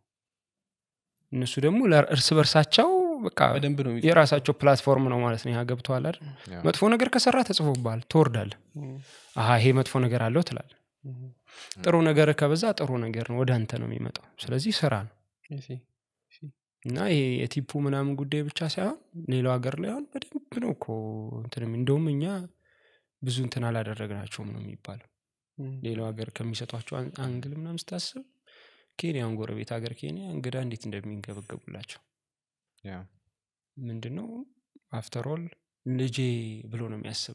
እነሱ ደግሞ ለር- እርስ በርሳቸው በቃ በደንብ ነው የሚጽ- የራሳቸው ፕላትፎርም ነው ማለት ነው ያ ገብተዋል አይደል ያ። መጥፎ ነገር ከሰራ ተጽፎብሃል ትወርዳለህ እም፣ አሀ ይሄ መጥፎ ነገር አለው ትላል እም፣ ጥሩ ነገር ከበዛ ጥሩ ነገር ነው ወደ አንተ ነው የሚመጣው ስለዚህ ስራ ነው አይሲ እና ይሄ የቲፑ ምናምን ጉዳይ ብቻ ሳይሆን ሌላው ሀገር ላይ አሁን በደንብ ነው እኮ እንትን የሚ- እንደውም እኛ ብዙ እንትን አላደረግናቸውም ነው የሚባለው እም፣ ሌላው ሀገር ከሚሰጧቸው አን- አንግል ምናምን ስታስብ ኬንያን ጎረቤት ሀገር ኬንያ እንግዳ እንዴት እንደሚንገበገቡላቸው ያ፣ ምንድን ነው አፍተሮል ልጄ ብሎ ነው የሚያስበ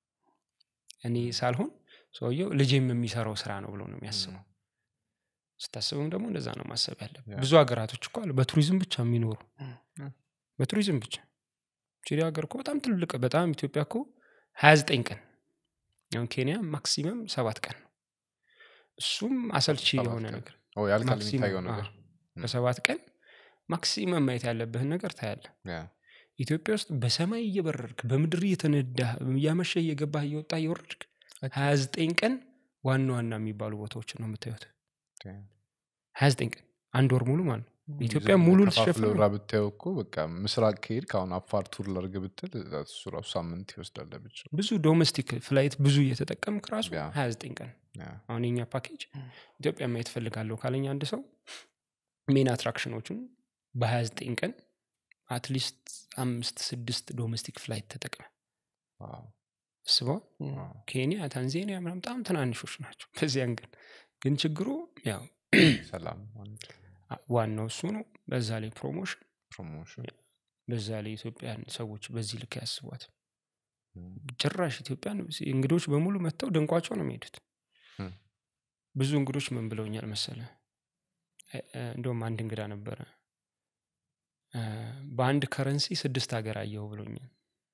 እኔ ሳልሆን ሰውየው ልጄም የሚሰራው ስራ ነው ብሎ ነው የሚያስበው ስታስብም ደግሞ እንደዛ ነው ማሰብ ያለብህ ያ። ብዙ ሀገራቶች እኮ አሉ በቱሪዝም ብቻ የሚኖሩ ያ። በቱሪዝም ብቻ ቺሊ ሀገር እኮ በጣም ትልቅ በጣም ኢትዮጵያ እኮ ሀያ ዘጠኝ ቀን አሁን ኬንያ ማክሲመም ሰባት ቀን ነው እሱም አሰልቺ ሰባት የሆነ ቀን። ነገር ኦ፣ ያልቃል ማክሲመም፣ የሚታየው ነገር አዎ። በሰባት ቀን ማክሲመም ማየት ያለብህን ነገር ታያለ ያ፣ ኢትዮጵያ ውስጥ በሰማይ እየበረርክ በምድር እየተነዳህ እያመሸ እየገባህ እየወጣ እየወረድክ ሀያ ዘጠኝ ቀን ዋና ዋና የሚባሉ ቦታዎችን ነው የምታዩት ያ። ሀያ ዘጠኝ ቀን አንድ ወር ሙሉ ማለት ነው ኢትዮጵያ ዝም ሙሉ ብለህ ልትሸፍን ከፋፍለህ ነው። ብራ ብታየው እኮ በቃ ምስራቅ ከሄድክ አሁን አፋር ቱር ላድርግ ብትል እሱ ራሱ ሳምንት ይወስዳል ብቻ ብዙ ዶሜስቲክ ፍላይት ብዙ እየተጠቀምክ ራሱ ያ። ሀያ ዘጠኝ ቀን ያ፣ አሁን የኛ ፓኬጅ ኢትዮጵያ ማየት ፈልጋለሁ ካለኝ አንድ ሰው ሜን አትራክሽኖቹን በ29 ቀን አትሊስት አምስት ስድስት ዶሜስቲክ ፍላይት ተጠቅመ ዋው፣ አስበው ዋው። ኬንያ ታንዛኒያ ምናምን በጣም ትናንሾች ናቸው በዚያን ግን ግን ችግሩ ያው ሰላም አንድ አ- ዋናው እሱ ነው በዛ ላይ ፕሮሞሽን ፕሮሞሽን በዛ ላይ ኢትዮጵያን ሰዎች በዚህ ልክ ያስቧት እም፣ ጭራሽ ኢትዮጵያን እንግዶች በሙሉ መጥተው ደንቋቸው ነው የሚሄዱት እም፣ ብዙ እንግዶች ምን ብለውኛል መሰለ እ- እ፣ እንደውም አንድ እንግዳ ነበረ እ፣ በአንድ ከረንሲ ስድስት ሀገር አየሁ ብሎኛል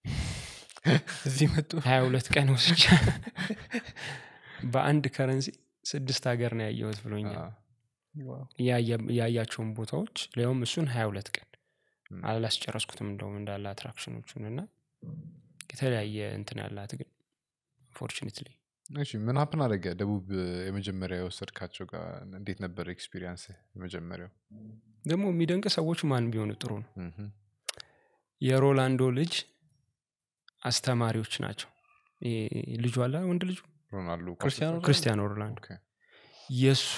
እዚህ መጡ ሀያ ሁለት ቀን ወስጃ በአንድ ከረንሲ ስድስት ሀገር ነው ያየሁት ብሎኛል አ፣ ዋው። ያየ- ያያቸውን ቦታዎች ሊያውም እሱን ሀያ ሁለት ቀን እም፣ አላስጨረስኩትም እንደውም እንዳለ አትራክሽኖቹን እና የተለያየ እንትን ያላት ግን ፎርቹኔትሊ እሺ ምን ሀፕን አደረገ ደቡብ የመጀመሪያ የወሰድካቸው ጋር እንዴት ነበር ኤክስፒሪየንስ የመጀመሪያው ደግሞ የሚደንቅ ሰዎች ማን ቢሆኑ ጥሩ ነው እምም፣ የሮላንዶ ልጅ አስተማሪዎች ናቸው ይሄ ልጁ አለ ወንድ ልጁ ሮናልዶ ኳስ ክርስቲያኖ ተጫዋች? ክርስቲያኖ ሮላንዶ ኦኬ፣ የእሱ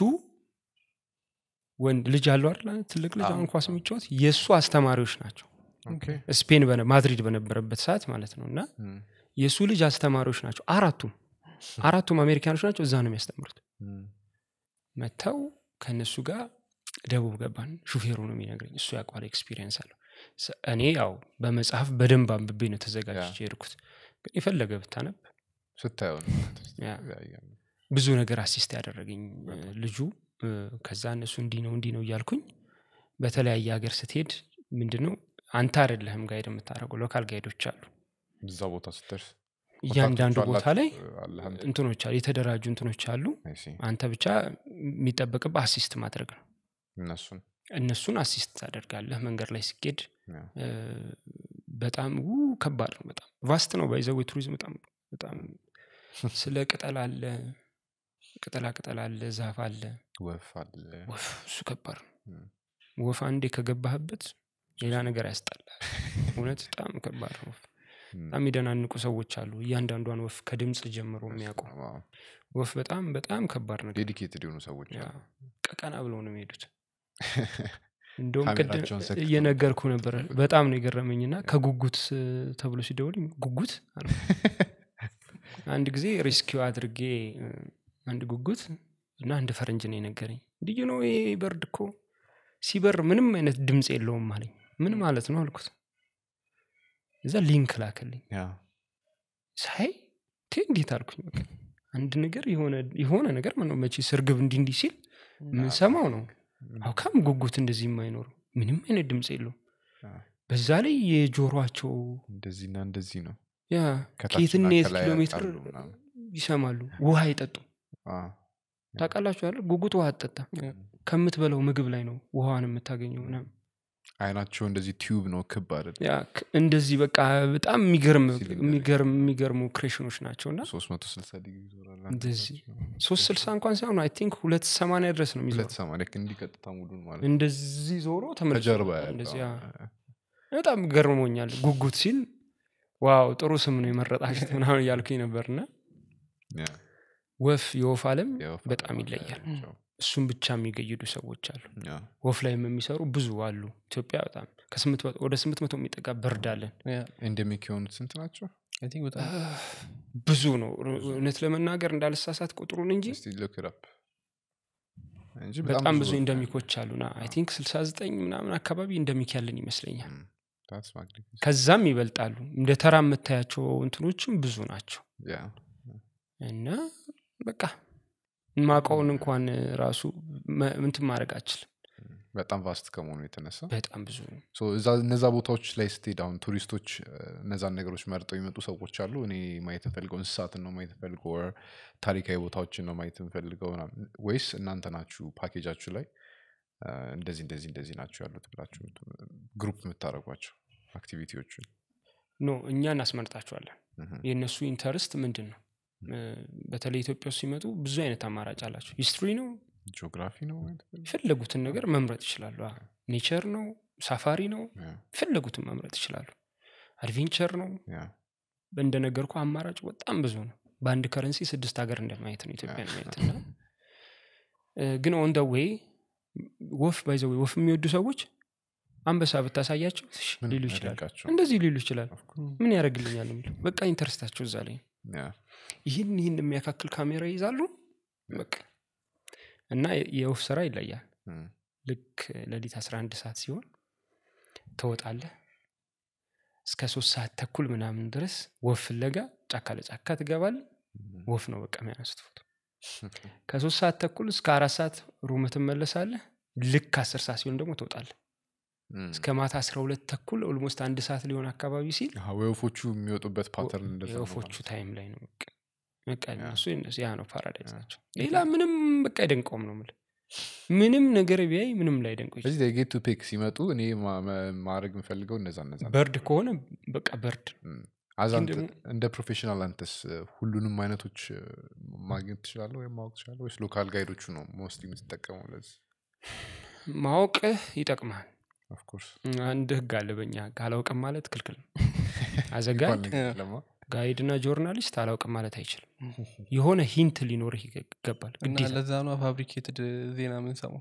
ወንድ ልጅ አለው አይደል ትልቅ ልጅ አዎ፣ አሁን ኳስ አዎ። የሚጫወት የእሱ አስተማሪዎች ናቸው ኦኬ፣ ስፔን በነ- ማድሪድ በነበረበት ሰዓት ማለት ነው እና እም፣ የእሱ ልጅ አስተማሪዎች ናቸው አራቱም አራቱም አሜሪካኖች ናቸው እዛ ነው የሚያስተምሩት እም፣ መጥተው ከእነሱ ጋር ደቡብ ገባን ሹፌሩ ነው የሚነግረኝ እሱ ያውቋል ኤክስፒሪየንስ አለው ስ- እኔ ያው በመጽሐፍ በደንብ አንብቤ ነው ተዘጋጅቼ የሄድኩት ግን የፈለገ ብታነብ ስታየው ነው ያ። ይለያያል። ብዙ ነገር አሲስት ያደረገኝ እ፣ ልጁ እ፣ ከዛ እነሱ እንዲህ ነው እንዲህ ነው እያልኩኝ በተለያየ ሀገር ስትሄድ ምንድን ነው አንተ አይደለህም ጋይድ የምታደርገው ሎካል ጋይዶች አሉ እዛ ቦታ ስትደርስ እያንዳንዱ ኮንታክቶቹ ቦታ ላይ አላችሁ? አለህ አንተ? እንትኖች አሉ የተደራጁ እንትኖች አሉ I see። አንተ ብቻ የሚጠበቅብህ አሲስት ማድረግ ነው እነሱን እነሱን አሲስት ታደርጋለህ መንገድ ላይ ሲኬድ ያ፣ እ፣ በጣም ው ከባድ ነው በጣም ቫስት ነው ባይዘዌ ቱሪዝም በጣም በጣም ስለ ቅጠል አለ ቅጠላ ቅጠል አለ ዛፍ አለ ወፍ አለ ወፍ እሱ ከባድ ነው እም፣ ወፍ አንዴ ከገባህበት ሌላ ነገር ያስጠላል እውነት በጣም ከባድ ነው ወፍ እም፣ በጣም የሚደናንቁ ሰዎች አሉ እያንዳንዷን ወፍ ከድምፅ ጀምሮ የሚያውቁ ዋው። ወፍ በጣም በጣም ከባድ ነገር ዴዲኬትድ የሆኑ ሰዎች ያ፣ አሉ። ቀቀና ብለው ነው የሚሄዱት እንደውም ቅድም ካሜራቸውን ሰክተው እየነገርኩ ነበረ በጣም ነው የገረመኝና ከጉጉት እ፣ ተብሎ ሲደውል ጉጉት አልኩ። አንድ ጊዜ ሪስኪው አድርጌ እ፣ አንድ ጉጉት እና አንድ ፈረንጅ ነው የነገረኝ ልዩ ነው ይሄ በርድ እኮ ሲበር ምንም አይነት ድምፅ የለውም አለኝ ምን ማለት ነው አልኩት እዛ ሊንክ ላክልኝ ያ ሳይ ቴ እንዴት አልኩኝ በቃ አንድ ነገር የሆነ የሆነ ነገር ምነው መቼ ስርግብ እንዲህ እንዲህ ሲል የምንሰማው ነው አውካም ጉጉት እንደዚህ የማይኖሩ ምንም አይነት ድምፅ የለውም አ፣ በዛ ላይ የጆሮቸው እንደዚህና እንደዚህ ነው ያ ከታችና ከየትና የት ከላይ ኪሎ ሜትር ያውቃሉ ምናምን። ይሰማሉ ውሃ አይጠጡም አ፣ ታውቃላችሁ አይደል ጉጉት ውሃ አትጠጣም ከምትበላው ምግብ ላይ ነው ውሃዋን የምታገኘው ምናምን አይናቸው እንደዚህ ቲዩብ ነው ክብ አይደል ያ ክ- እንደዚህ በቃ በጣም የሚገርም ሲሊንደር የሚገርም የሚገርሙ ክሬሽኖች ናቸው እና ሶስት መቶ ስልሳ ዲግሪ ይዞራል እንደዚህ ሶስት ስልሳ እንኳን ሳይሆን አይ ቲንክ ሁለት ሰማንያ ድረስ ነው የሚዞረው ሁለት ሰማ ልክ እንዲቀጥታ ሙሉን ማለት እንደዚህ ዞሮ ተመልሶ ከጀርባ እንደዚህ ያለው ያ። በጣም ገርሞኛል ጉጉት ሲል ዋው ጥሩ ስም ነው የመረጣችሁት ምናምን እያልኩኝ ነበርና ያ፣ ወፍ የወፍ አለም የወፍ በጣም አለማ ይለያል ያላቸው። እሱም ብቻ የሚገይዱ ሰዎች አሉ ያ፣ ወፍ ላይም የሚሰሩ ብዙ አሉ ኢትዮጵያ በጣም ከስምንት መቶ- ወደ ስምንት መቶ የሚጠጋ በርድ አለን ኤንደሚክ የሆኑት ስንት ናቸው በጣም ብዙ ነው እውነት ለመናገር እንዳልሳሳት ቁጥሩን እንጂ እስቲ look it up። እንጂ በጣም ብዙ ወፍ ነው እንደሚኮች አሉና አይ ቲንክ 69 ምናምን አካባቢ እንደሚክ ያለን ይመስለኛል ያለው። That's magnificent። ከዛም ይበልጣሉ እንደ ተራ የምታያቸው እንትኖችም ብዙ ናቸው ያ፣ እና በቃ ማቀውን እንኳን ራሱ መ- እንትን ማድረግ አችልም በጣም ቫስት ከመሆኑ የተነሳ በጣም ብዙ ነው ሶ እዛ እነዛ ቦታዎች ላይ ስትሄድ አሁን ቱሪስቶች እ፣ እነዛን ነገሮች መርጠው የሚመጡ ሰዎች አሉ እኔ ማየት ፈልገው እንስሳትን ነው ማየት ፈልገው ወር ታሪካዊ ቦታዎችን ነው ማየት የምፈልገው ምናምን፣ ወይስ እናንተ ናችሁ ፓኬጃችሁ ላይ እ፣ እንደዚህ እንደዚህ እንደዚህ ናቸው ያሉት ብላችሁ ግሩፕ የምታደርጓቸው አክቲቪቲዎችን ኖ እኛ እናስመርጣቸዋለን ምሁም። የእነሱ ኢንተርስት ምንድን ነው እ፣ በተለይ ኢትዮጵያ ውስጥ ሲመጡ ብዙ አይነት አማራጭ አላቸው ሂስትሪ ነው ጂኦግራፊ ነው ማየት ፈልገው? የፈለጉትን ነገር መምረጥ ይችላሉ ኔቸር ነው ሳፋሪ ነው ያ፣ የፈለጉትን መምረጥ ይችላሉ አድቬንቸር ነው ያ፣ እንደነገርኩ አማራጭ በጣም ብዙ ነው በአንድ ከረንሲ ስድስት ሀገር እንደማየት ነው ኢትዮጵያን ማየት እና እ፣ ግን ኦን ደ ዌይ ወፍ ባይዘ ወፍ የሚወዱ ሰዎች አንበሳ ብታሳያቸው እሺ ምንም ሊሉ ይችላሉ አይደንቃቸውም። እንደዚህ ሊሉ ይችላሉ Of course። ምን ያደርግልኛል የሚለው በቃ ኢንተረስታቸው እዛ ላይ ነው። ያ፣ ይህን ይህን የሚያካክል ካሜራ ይይዛሉ በቃ እና የ- የወፍ ስራ ይለያል እም፣ ልክ ሌሊት 11 ሰዓት ሲሆን ትወጣለህ እስከ ሶስት ሰዓት ተኩል ምናምን ድረስ ወፍ ፍለጋ ጫካ ለጫካ ትገባል እም፣ ወፍ ነው በቃ የሚያነሱት ፎቶ ከሶስት ሰዓት ተኩል እስከ አራት ሰዓት ሩም ትመለሳለህ ልክ አስር ሰዓት ሲሆን ደግሞ ትወጣለህ እም። እስከ ማታ አስራ ሁለት ተኩል ኦልሞስት አንድ ሰዓት ሊሆን አካባቢ ሲል አሃ፣ ወፎቹ የሚወጡበት ፓተርን እንደዛ ነው የወፎቹ ማለት ነው። ታይም ላይ ነው በቃ በቃ ያ። እነሱ የነሱ- ያ ነው ፓራዳይዝ ያ። ናቸው ሌላ ምንም በቃ አይደንቀውም ነው የምልህ ምንም ነገር ቢያይ ምንም ላይ ደንቀው ይችላል ስለዚህ ጌት ቱ ፒክ ሲመጡ እኔ ማ- ማ- ማድረግ የምፈልገው እነዛ እነዛ ነው። በርድ ከሆነ በቃ በርድ እም። አዛ ግን አንተ- ደግሞ- እንደ ፕሮፌሽናል አንተስ እ፣ ሁሉንም አይነቶች እ፣ ማግኘት ትችላለህ ወይም ማወቅ ትችላለህ ወይስ ሎካል ጋይዶቹ ነው ሞስት የምትጠቀመው ለዚህ ማወቅህ ይጠቅማል ኦፍኮርስ አንድ ህግ አለ በኛ ህግ አላውቅም ማለት ክልክል ነው አዘጋጅ ጋይድ እና ጆርናሊስት አላውቅም ማለት አይችልም የሆነ ሂንት ሊኖርህ ይገ- ይገባል እና ግዴታ ለዛ ነው ፋብሪኬትድ ዜና የምንሰማው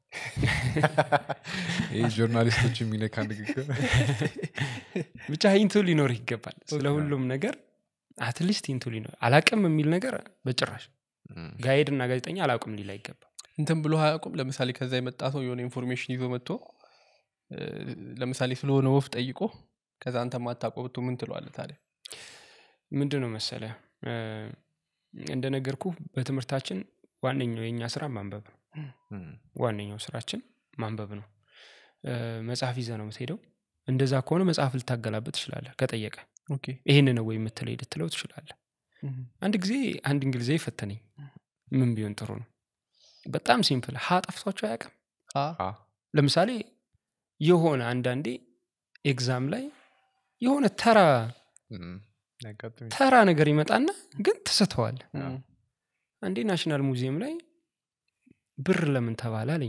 ይህ ጆርናሊስቶች የሚነካ ንግግር ብቻ ሂንቱ ሊኖርህ ይገባል ስለ ሁሉም ነገር አትሊስት ሂንቱ ሊኖር አላቅም የሚል ነገር በጭራሽ እም፣ ጋይድ እና ጋዜጠኛ አላውቅም ሊል አይገባም እንትን ብሎ አያውቁም ለምሳሌ ከዛ የመጣ ሰው የሆነ ኢንፎርሜሽን ይዞ መጥቶ እ፣ ለምሳሌ ስለሆነ ወፍ ጠይቆ ከዛ አንተ ማታውቀው ብቶ ምን ትለዋለህ ታዲያ ምንድን ነው መሰለ እ፣ እንደነገርኩ በትምህርታችን ዋነኛው የእኛ ስራ ማንበብ ነው እም፣ ዋነኛው ስራችን ማንበብ ነው እ፣ መጽሐፍ ይዘህ ነው የምትሄደው እንደዛ ከሆነ መጽሐፍ ልታገላበት ትችላለህ ከጠየቀ ኦኬ ይህን ነው ወይ የምትለይ ልትለው ትችላለህ አንድ ጊዜ አንድ እንግሊዛዊ ፈተነኝ ምን ቢሆን ጥሩ ነው በጣም ሲምፕል ሀ ጠፍቷቸው አያውቅም አ አ፣ ለምሳሌ የሆነ አንዳንዴ ኤግዛም ላይ የሆነ ተራ እም፣ ያጋጥም ተራ ነገር ይመጣና ግን ትስተዋል እም፣ አንዴ ናሽናል ሙዚየም ላይ ብር ለምን ተባለ አለኝ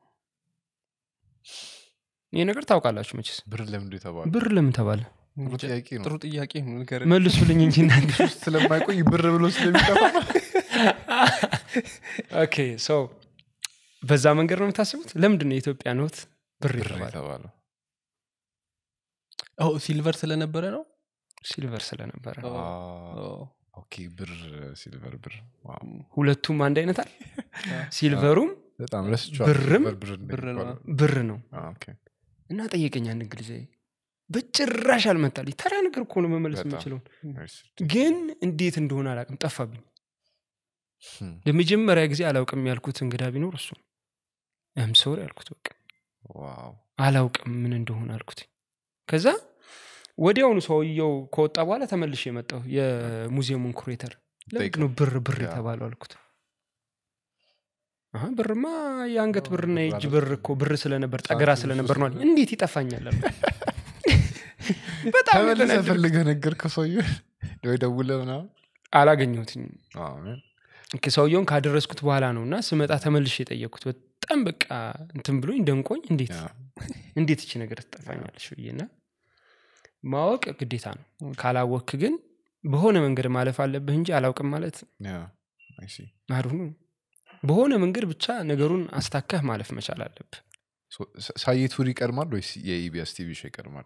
ይህ ነገር ታውቃላችሁ መችስ ብር ለምንድ የተባለ ብር ለምን ተባለ ጥሩ ጥያቄ ነው ጥሩ ጥያቄ ነው ንገረን። መልሱልኝ እንጂ እናንተ ስለማይቆይ ብር ብሎ ስለሚጠፋ ኦኬ ሶ በዛ መንገድ ነው የምታስቡት ለምንድን ነው የኢትዮጵያ ኖት ብር ብር የተባለ የተባለው ኦ ሲልቨር ስለነበረ ነው ሲልቨር ስለነበረ ኦ፣ አ፣ ኦ፣ ኦኬ ብር ሲልቨር ብር ዋው። ሁለቱም አንድ አይነት አለ ሲልቨሩም በጣም ረስቼዋለሁ። ብርም ብር ብር ነው። እንደሚባለው። ብር ነው አ፣ ኦኬ። እና ጠየቀኝ አንድ እንግሊዛዊ በጭራሽ አልመጣልኝ ተራ ነገር እኮ ነው መመለስ በጣም። የምችለውን ናይስ። ግን እንዴት እንደሆነ አላውቅም ጠፋብኝ Hmm. ለመጀመሪያ ጊዜ አላውቅም ያልኩት እንግዳ ቢኖር እሱ እም ሶሪ አልኩት በቃ ዋው አላውቅም ምን እንደሆነ አልኩት ከዛ ወዲያውኑ ሰውየው ከወጣ በኋላ ተመልሼ የመጣው የሙዚየሙን ኩሬተር ለምንድን ነው ብር ብር ያ። የተባለው አልኩት አሀ፣ ብርማ የአንገት አዎ፣ ብርና ብር የእጅ አለ። ብር እኮ ብር ስለነበር ጠገራ ሳንቲም ስለነበር ነው አለኝ። ሶስት እንዴት ይጠፋኛል አልኩት። በጣም ተመልሰህ የተናደድኩት። ፈልገህ ነገርከው ሰውዬው ወይ ደውለህ ምናምን አላገኘሁትኝም አዎ፣ man. ኦኬ፣ ሰውየውን ካደረስኩት በኋላ ነው እና ስመጣ ተመልሼ የጠየቅኩት በጣም በቃ እንትን ብሎኝ ደንቆኝ እንዴት ያ። እንዴት ይቺ ነገር ትጠፋኛለች ብዬና ማወቅ ግዴታ ነው ካላወክ ግን በሆነ መንገድ ማለፍ አለብህ እንጂ አላውቅም ማለት ያ፣ I see. አድሁ በሆነ መንገድ ብቻ ነገሩን አስታካህ ማለፍ መቻል አለብህ So, ሳ- ሳየ ቱር ይቀድማል ወይስ የኢቢኤስ ቲቪ ሾው ይቀድማል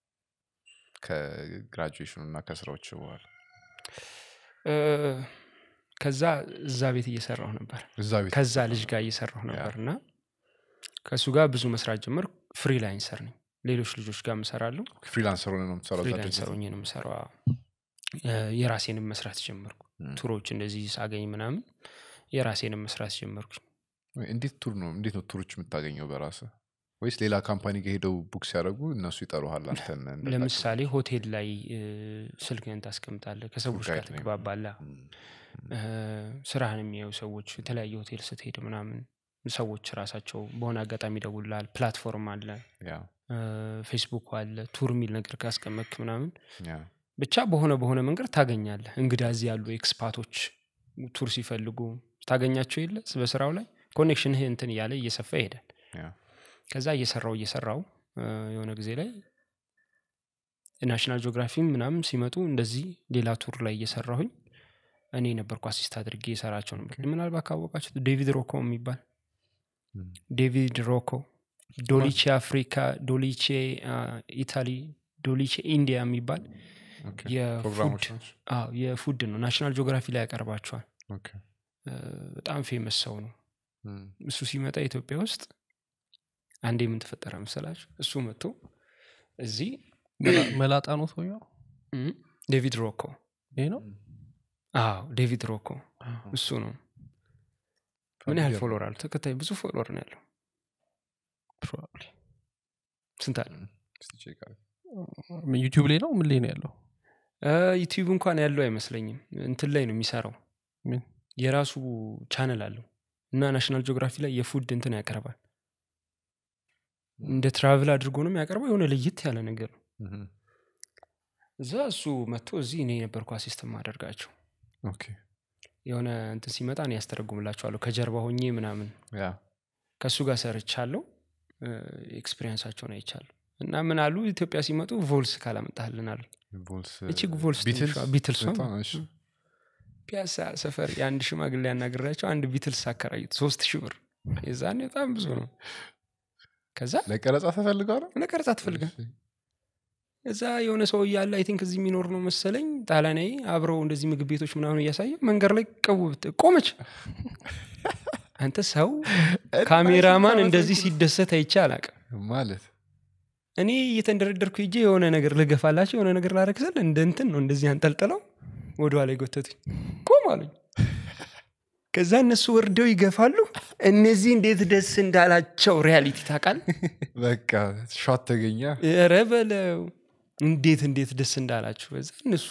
ከግራጁዌሽኑ እና ከስራዎች በኋላ እ፣ ከዛ እዛ ቤት እየሰራሁ ነበር እዛ ቤት ከዛ ልጅ ጋር እየሰራሁ ነበር እና ከእሱ ጋር ብዙ መስራት ጀመር ፍሪላንሰር ነኝ ሌሎች ልጆች ጋር ምሰራለሁ ፍሪላንሰር ሆነ ነው የምትሰራው እዛ ፍሪላንሰር ድርጅት? ሆኜ ነው የምሰራው አዎ። እ፣ የራሴንም መስራት ጀመርኩ ም። ቱሮች እንደዚህ ሳገኝ ምናምን የራሴንም መስራት ጀመርኩኝ ወይ እንዴት ቱር ነው እንዴት ነው ቱሮች የምታገኘው በራስ ወይስ ሌላ ካምፓኒ ጋር ሄደው ቡክ ሲያደርጉ እነሱ ይጠሩሃል አንተን እንደ ለምሳሌ ሆቴል ላይ እ፣ ስልክህን ታስቀምጣለህ ከሰዎች ቱር ጋር ጋይድ ነው ትግባባለህ ም፣ እ፣ ስራህን የሚያዩ ሰዎች የተለያየ ሆቴል ስትሄድ ምናምን ሰዎች ራሳቸው በሆነ አጋጣሚ ይደውልልሃል ፕላትፎርም አለ ያ እ፣ ፌስቡክ አለ ቱር የሚል ነገር ካስቀመጥክ ምናምን ያ ብቻ በሆነ በሆነ መንገድ ታገኛለህ እንግዳ እዚህ ያሉ ኤክስፓቶች ቱር ሲፈልጉ ታገኛቸው የለ በስራው ላይ ኮኔክሽንህ እንትን እያለ እየሰፋ ይሄዳል ያ ከዛ እየሰራው እየሰራው እ፣ የሆነ ጊዜ ላይ ናሽናል ጂኦግራፊም ምናምን ሲመጡ እንደዚህ ሌላ ቱር ላይ እየሰራሁኝ እኔ ነበርኩ አሲስት አድርጌ የሰራቸው ነበር ምናልባት ካወቃችሁት ዴቪድ ሮኮ የሚባል ም፣ ዴቪድ ሮኮ ዶሊቼ አፍሪካ ዶሊቼ አ፣ ኢታሊ ዶሊቼ ኢንዲያ የሚባል ኦኬ። የፉድ ፕሮግራሞች ናቸው አዎ፣ የፉድ ነው ናሽናል ጂኦግራፊ ላይ ያቀርባቸዋል ኦኬ። እ፣ በጣም ፌመስ ሰው ነው ም፣ እሱ ሲመጣ ኢትዮጵያ ውስጥ አንዴ ምን ተፈጠረ መሰላችሁ እሱ መጥቶ እዚህ መላ- መላጣ ነው ሰውየው እም፣ ዴቪድ ሮኮ ይሄ ነው አዎ ዴቪድ ሮኮ እሱ ነው ምን ያህል ፋሚሊየር ፎሎወር አሉ ተከታይ ብዙ ፎሎወር ነው ያለው Probably። ስንት አለ እስቲ ቼክ አድርግ። ዩቲዩብ ላይ ነው ምን ላይ ነው ያለው ዩቲዩብ እንኳን ያለው አይመስለኝም እንትን ላይ ነው የሚሰራው ምን የራሱ ቻነል አለው እና ናሽናል ጂኦግራፊ ላይ የፉድ እንትን ያቀርባል እንደ ትራቭል አድርጎ ነው የሚያቀርበው የሆነ ለየት ያለ ነገር ነው ምም፣ እዛ እሱ መጥቶ እዚህ እኔ የነበርኩ አሲስት ማደርጋቸው ኦኬ። የሆነ እንትን ሲመጣ እኔ ያስተረጉምላቸዋለሁ ከጀርባ ሆኜ ምናምን ያ ከእሱ ጋር ሰርቻለሁ ኤክስፔሪንሳቸውን አይቻለሁ እና ምን አሉ ኢትዮጵያ ሲመጡ ቮልስ ካላመጣህልን አሉ ቮልስ እቺ ቮልስ ቢትልስ ትንሿ ቢትልሷ በጣም እሺ። ፒያሳ ሰፈር የአንድ ሽማግሌ ያናግራቸው አንድ ቢትልስ አከራዩት ሶስት ሺህ ብር የዛኔ በጣም ብዙ ነው ከዛ ለቀረጻ ተፈልገዋል ለቀረጻ ትፈልጋል እዛ የሆነ ሰው እያለ አይ ቲንክ እዚህ የሚኖር ነው መሰለኝ ጣሊያናዊ አብረው እንደዚህ ምግብ ቤቶች ምናምን እያሳየ መንገድ ላይ ቀው ብት- ቆመች አንተ ሰው ካሜራማን እንደዚህ ሲደሰት አይቼ አላቅም ማለት እኔ እየተንደረደርኩ ሄጄ የሆነ ነገር ልገፋላቸው የሆነ ነገር ላረግ ስል እንደ እንትን ነው እንደዚህ አንጠልጥለው ወደኋላ የጎተቱኝ ቆም አሉኝ ከዛ እነሱ ወርደው ይገፋሉ እነዚህ እንዴት ደስ እንዳላቸው ሪያሊቲ ታውቃል በቃ ሾት ተገኘ ኧረ በለው እንዴት እንዴት ደስ እንዳላችሁ በዛ እነሱ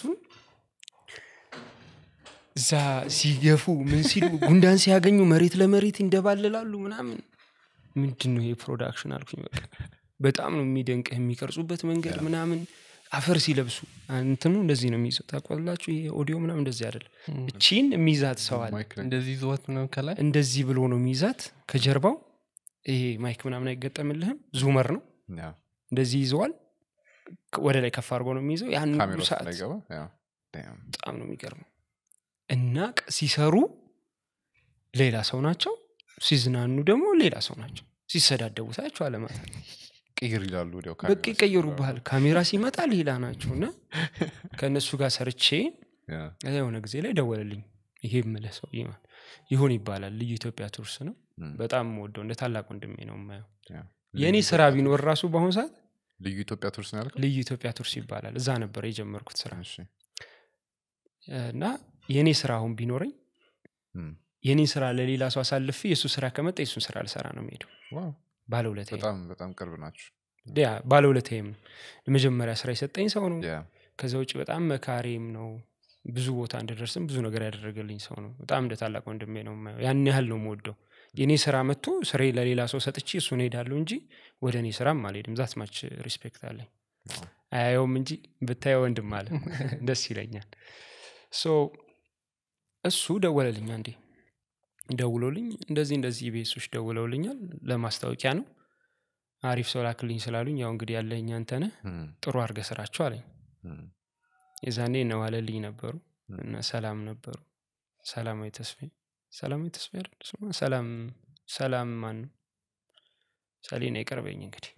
እዛ ሲገፉ ምን ሲሉ ጉንዳን ሲያገኙ መሬት ለመሬት ይንደባልላሉ ምናምን ምንድን ነው ይሄ ፕሮዳክሽን አልኩኝ በቃ በጣም ነው የሚደንቅህ የሚቀርጹበት መንገድ ምናምን አፈር ሲለብሱ እንትኑ እንደዚህ ነው የሚይዘው ታቋላችሁ ይሄ ኦዲዮ ምናምን እንደዚህ አይደለም እቺን የሚይዛት ሰው አለ ማይክ ላይ እንደዚህ ይዘወት ነው ከላይ እንደዚህ ብሎ ነው የሚይዛት ከጀርባው ይሄ ማይክ ምናምን አይገጠምልህም ዙመር ነው ያ፣ እንደዚህ ይዘዋል ወደ ላይ ከፍ አድርጎ ነው የሚይዘው ያን ካሜራ ሁሉ ውስጥ ሰዓት እንዳይገባ ያ። Damn። በጣም ነው የሚገርመው እና ቅ- ሲሰሩ ሌላ ሰው ናቸው ሲዝናኑ ደግሞ ሌላ ሰው ናቸው ሲሰዳደቡ ሳያቸው አለማት ቅይር ይላሉ ወዲያው በቃ ካሜራ ይቀየሩብሃል ካሜራ ሲመጣ ሌላ ናቸው እና ከእነሱ ጋር ሰርቼ ያ፣ ከዛ የሆነ ጊዜ ላይ ደወለልኝ ይሄ የምልህ ሰው ይሁን ይባላል ልዩ ኢትዮጵያ ቱርስ ነው ም፣ በጣም ወደው እንደ ታላቅ ወንድሜ ነው የማየው ያ። የእኔ ስራ ቢኖር ራሱ በአሁኑ ሰዓት ልዩ ኢትዮጵያ ቱርስ ነው ያልከው ልዩ ኢትዮጵያ ቱርስ ይባላል እዛ ነበር የጀመርኩት ስራ እሺ እና የእኔ ስራ አሁን ቢኖረኝ እም። የኔ ስራ ለሌላ ሰው አሳልፌ የእሱ ስራ ከመጣ የእሱን ስራ ልሰራ ነው የሚሄደው ዋው ባለውለታ በጣም በጣም ቅርብ ናቸው ያ ባለውለታዬም ነው የመጀመሪያ ስራ የሰጠኝ ሰው ነው ያ ከዛ ውጭ በጣም መካሪም ነው ብዙ ቦታ እንድደርስም ብዙ ነገር ያደረገልኝ ሰው ነው በጣም እንደ ታላቅ ወንድሜ ነው የማየው ያን ያህል ነው የምወደው የእኔ ስራ መጥቶ ስሬ ለሌላ ሰው ሰጥቼ እሱን ሄዳለሁ እንጂ ወደ እኔ ስራም አልሄድም ዛት ማች ሪስፔክት አለኝ ዋው። አያየውም እንጂ ብታየው ወንድም አለ ደስ ይለኛል ሶ እሱ ደወለልኝ አንዴ ደውሎልኝ እንደዚህ እንደዚህ ቤሶች ደውለውልኛል ለማስታወቂያ ነው አሪፍ ሰው ላክልኝ ስላሉኝ ያው እንግዲህ ያለኝ አንተነህ እም፣ ጥሩ አድርገህ ስራቸው አለኝ እም፣ የዛኔ እነዋለልኝ ነበሩ ም። እና ሰላም ነበሩ ሰላማዊ ተስፋዬ ሰላማዊ ተስፋዬ አይደል ስሟ? ሰላም ሰላም ማን ነው ሰሌና ይቀርበኝ እንግዲህ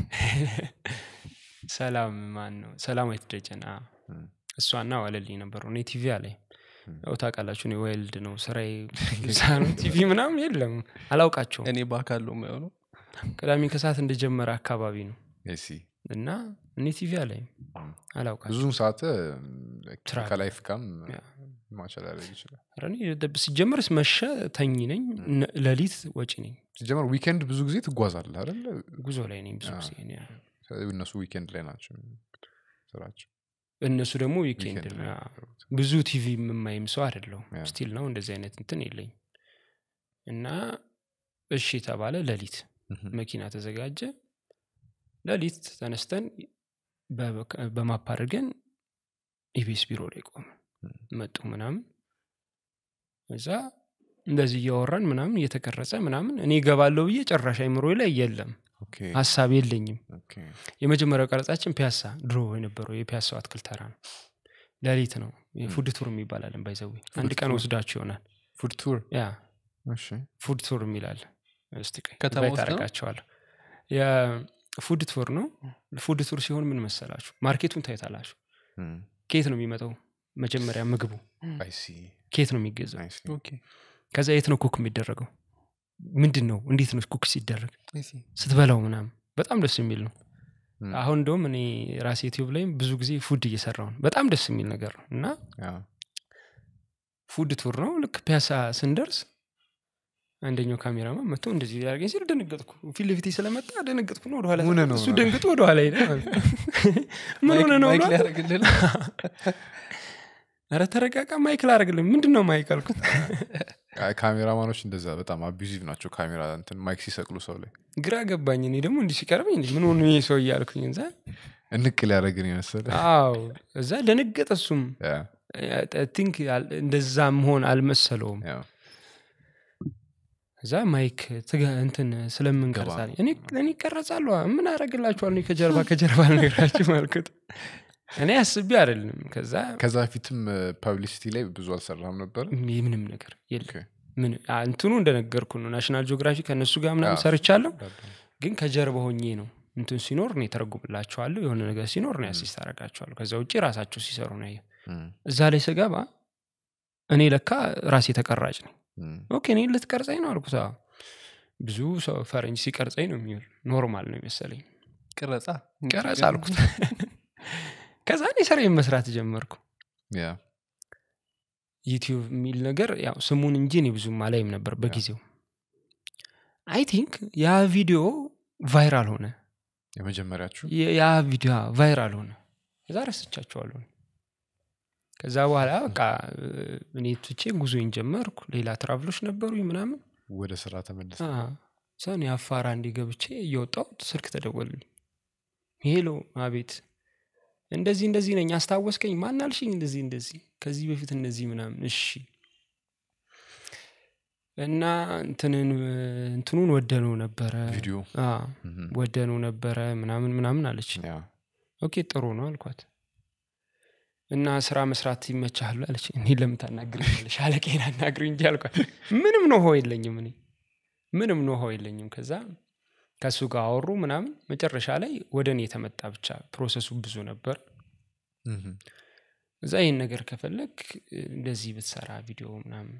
ሰላም ማን ነው ሰላማዊት ደጀን አዎ። እም። እሷና ዋለልኝ ነበሩ እኔ ቲቪ አለኝ ም። ያው ታውቃላችሁ እኔ ዋይልድ ነው ስራዬ እዛ ነው ቲቪ ምናምን የለም አላውቃቸውም እኔ በአካል ነው የማይሆነው ቅዳሜ ከሰዓት እንደጀመረ አካባቢ ነው እሺ እና እኔ ቲቪ አለኝ እም። አላውቃቸው ብዙም ሰዓት ትራቭል። ከላይፍ ጋም ያ። ማቻል ያደርግ ይችላል ኧረ እኔ ደ- ሲጀመር መሸ ተኝ ነኝ ነ- ሌሊት ወጪ ነኝ ሲጀመር ዊኬንድ ብዙ ጊዜ ትጓዛለህ አይደል ጉዞ ላይ ነኝ ብዙ አዎ። ጊዜ እኔ። ስለዚህ እነሱ ዊኬንድ ላይ ናቸው ስራቸው እነሱ ደግሞ ዊኬንድ ዊኬንድ ነው ላይ አዎ። የሚሰሩት። ብዙ ቲቪ የምማይም ሰው አይደለሁም ያ። ስቲል ነው እንደዚህ አይነት እንትን የለኝ እና እሺ ተባለ ሌሊት እህም። መኪና ተዘጋጀ ሌሊት ተነስተን በ- በማፕ አድርገን ኢቢኤስ ቢሮ ላይ ቆመ ም። መጡ ምናምን እዛ እንደዚህ እያወራን ምናምን እየተቀረጸ ምናምን እኔ እገባለሁ ብዬ ጨራሽ አይምሮ ላይ የለም ኦኬ፣ ሀሳብ የለኝም ኦኬ። የመጀመሪያው ቀረጻችን ፒያሳ ድሮ የነበረው የፒያሳው አትክልት ተራ ነው ሌሊት ነው ፉድ ቱር የሚባላለን ባይዘዊ አንድ ቀን ቱር? ወስዳችሁ ይሆናል ፉድ ቱር ያ እሺ ፉድ ቱር የሚላል እስቲ ቆይ ከተማ ኢንቫይት ውስጥ ነው? አደርጋቸዋለሁ የፉድ ቱር ነው ፉድ ቱር ሲሆን ምን መሰላችሁ ማርኬቱን ታይታላችሁ እም፣ ኬት ነው የሚመጣው መጀመሪያ ምግቡ አይ ሲ ኬት ነው የሚገዛው አይ ሲ ኦኬ ከዛ የት ነው ኩክ የሚደረገው ምንድን ነው እንዴት ነው ኩክ ሲደረግ I see። ስትበላው ምናምን በጣም ደስ የሚል ነው እም፣ አሁን እንደውም እኔ ራሴ ዩቲዩብ ላይም ብዙ ጊዜ ፉድ እየሰራው ነው በጣም ደስ የሚል ነገር ነው እና ያ፣ ፉድ ቱር ነው ልክ ፒያሳ ስንደርስ አንደኛው ካሜራማን መጥቶ እንደዚህ ያደርገኝ ሲል ደነገጥኩ ፊት ለፊቴ ስለመጣ ደነገጥኩ ነው ወደኋላ ምን ነው እሱ ነው? ደንግጦ ወደኋላ ሄደ ምን ሆነ ነው ማይክ ብሏል። ሊያደርግልህ ነው? ኧረ ተረጋጋ ማይክ ላደርግልኝ ምንድን ነው ማይክ አልኩት አይ፣ ካሜራማኖች እንደዛ በጣም አቢዚቭ ናቸው ካሜራ እንትን ማይክ ሲሰቅሉ ሰው ላይ ግራ ገባኝ እኔ ደግሞ እንዲህ ሲቀርበኝ እንዲህ ምን ሆኑ ይሄ ሰው እያልኩኝ እዛ እንቅ ሊያደረግን የመሰለ አዎ እዛ ደነገጠ እሱም ያ፣ ቲንክ እንደዛ መሆን አልመሰለውም ያ፣ እዛ ማይክ ትገ- እንትን ስለምንቀርጻል እኔ እኔ ይቀረጻለሁ ምን አደረግላችኋል እኔ ከጀርባ ከጀርባ ነገራችሁ አልኩት እኔ አስቤ አይደለም ከዛ ከዛ በፊትም ፐብሊሲቲ ላይ ብዙ አልሰራም ነበር ምንም ነገር የለም ኦኬ። ምን አ- እንትኑ እንደነገርኩ ነው ናሽናል ጂኦግራፊ ከእነሱ ጋር ምናምን አዎ። ሰርቻለሁ ግን ከጀርባ ሆኜ ነው እንትን ሲኖር እኔ ተረጉምላቸዋለሁ የሆነ ነገር ሲኖር ነው ያሲስት አረጋቸዋለሁ ከዛ ውጭ ራሳቸው ሲሰሩ ነው ያየው። እም፣ እዛ ላይ ስገባ እኔ ለካ ራሴ ተቀራጭ ነኝ እም፣ ኦኬ እኔ ልትቀርጸኝ ነው አልኩት አዎ። ብዙ ሰው ፈረንጅ ሲቀርጸኝ ነው የሚሆን ኖርማል ነው የመሰለኝ ቅረጻ ቀረጽ አልኩት ከዛ እኔ ስራዬን መስራት ጀመርኩ ያ፣ ዩቲዩብ የሚል ነገር ያው ስሙን እንጂ እኔ ብዙም አላይም ነበር በጊዜው አይ ቲንክ ያ ቪዲዮ ቫይራል ሆነ የመጀመሪያችሁ የ- ያ ቪዲዮ ቫይራል ሆነ ከዛ ረስቻቸዋለሁ ከዛ በኋላ በቃ እ፣ እኔ ትቼ ጉዞኝ ጀመርኩ ሌላ ትራቭሎች ነበሩኝ ምናምን ወደ ስራ ተመለሰ ሰን የአፋራ እንዲ ገብቼ እየወጣው ስልክ ተደወልልኝ ሄሎ አቤት እንደዚህ እንደዚህ ነኝ አስታወስከኝ ማናልሽኝ እንደዚህ እንደዚህ ከዚህ በፊት እንደዚህ ምናምን እሺ እና እንትንን እንትኑን ወደነው ነበረ ቪዲዮ አ፣ እም፣ ወደነው ነበረ ምናምን ምናምን አለች ያ፣ ኦኬ ጥሩ ነው አልኳት እና ስራ መስራት ይመቻሉ አለች እኔ ለምን ታናግረኛለሽ አለቄን አናግሪ እንጂ አልኳት ምንም ኖሆ የለኝም እኔ ምንም ኖሆ የለኝም ከዛ ከእሱ ጋር አወሩ ምናምን መጨረሻ ላይ ወደ እኔ የተመጣ ብቻ ፕሮሰሱ ብዙ ነበር እም፣ እዛ ይህን ነገር ከፈለግ እንደዚህ ብትሰራ ቪዲዮ ምናምን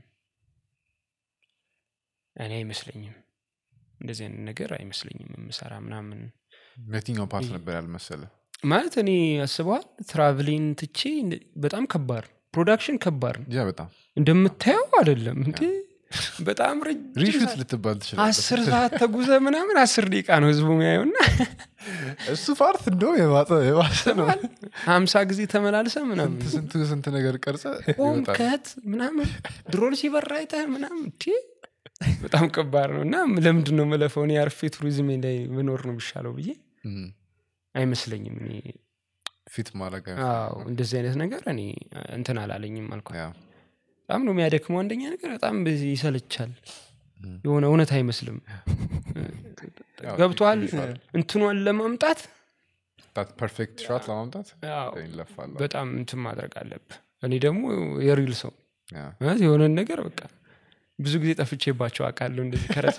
እኔ አይመስለኝም እንደዚህ አይነት ነገር አይመስለኝም የምሰራ ምናምን የትኛው ፓርት ነበር ያልመሰለ ማለት እኔ አስበዋል ትራቭሊን ትቼ በጣም ከባድ ነው። ፕሮዳክሽን ከባድ ነው ያ በጣም እንደምታየው አይደለም እንዴ በጣም ረጅም ሪሹት ሰዓት- ልትባል ትችላለህ አስር ሰዓት ተጉዘ ምናምን አስር ደቂቃ ነው ህዝቡ የሚያየውና እሱ ፓርት እንደው የባሰ የባሰ ነው ሀምሳ ጊዜ ተመላልሰ ምናምን ስንት ስንት ነገር ቀርጸ ሆም ይወጣል ከት ምናምን ድሮን ሲበራ አይተህ ምናምን እንዴ በጣም ከባድ ነው እና ለምንድን ነው መለፈው እኔ አርፌ ቱሪዝም ላይ መኖር ነው የሚሻለው ብዬ እም፣ አይመስለኝም እኔ ፊት ማድረግ አዎ እንደዚህ አይነት ነገር እኔ እንትን አላለኝም አልኳት ያ በጣም ነው የሚያደክመው አንደኛ ነገር በጣም ይሰለቻል እም። የሆነ እውነት አይመስልም ያው ገብቷል ይሻላል። እንትኗን ለማምጣት ታት ፐርፌክት ሻት ለማምጣት አዎ፣ ይለፋል በጣም እንትን ማድረግ አለብህ እኔ ደግሞ የሪል ሰው ያ ማለት የሆነን ነገር በቃ ብዙ ጊዜ ጠፍቼባቸው አውቃለሁ እንደዚህ ከረሳ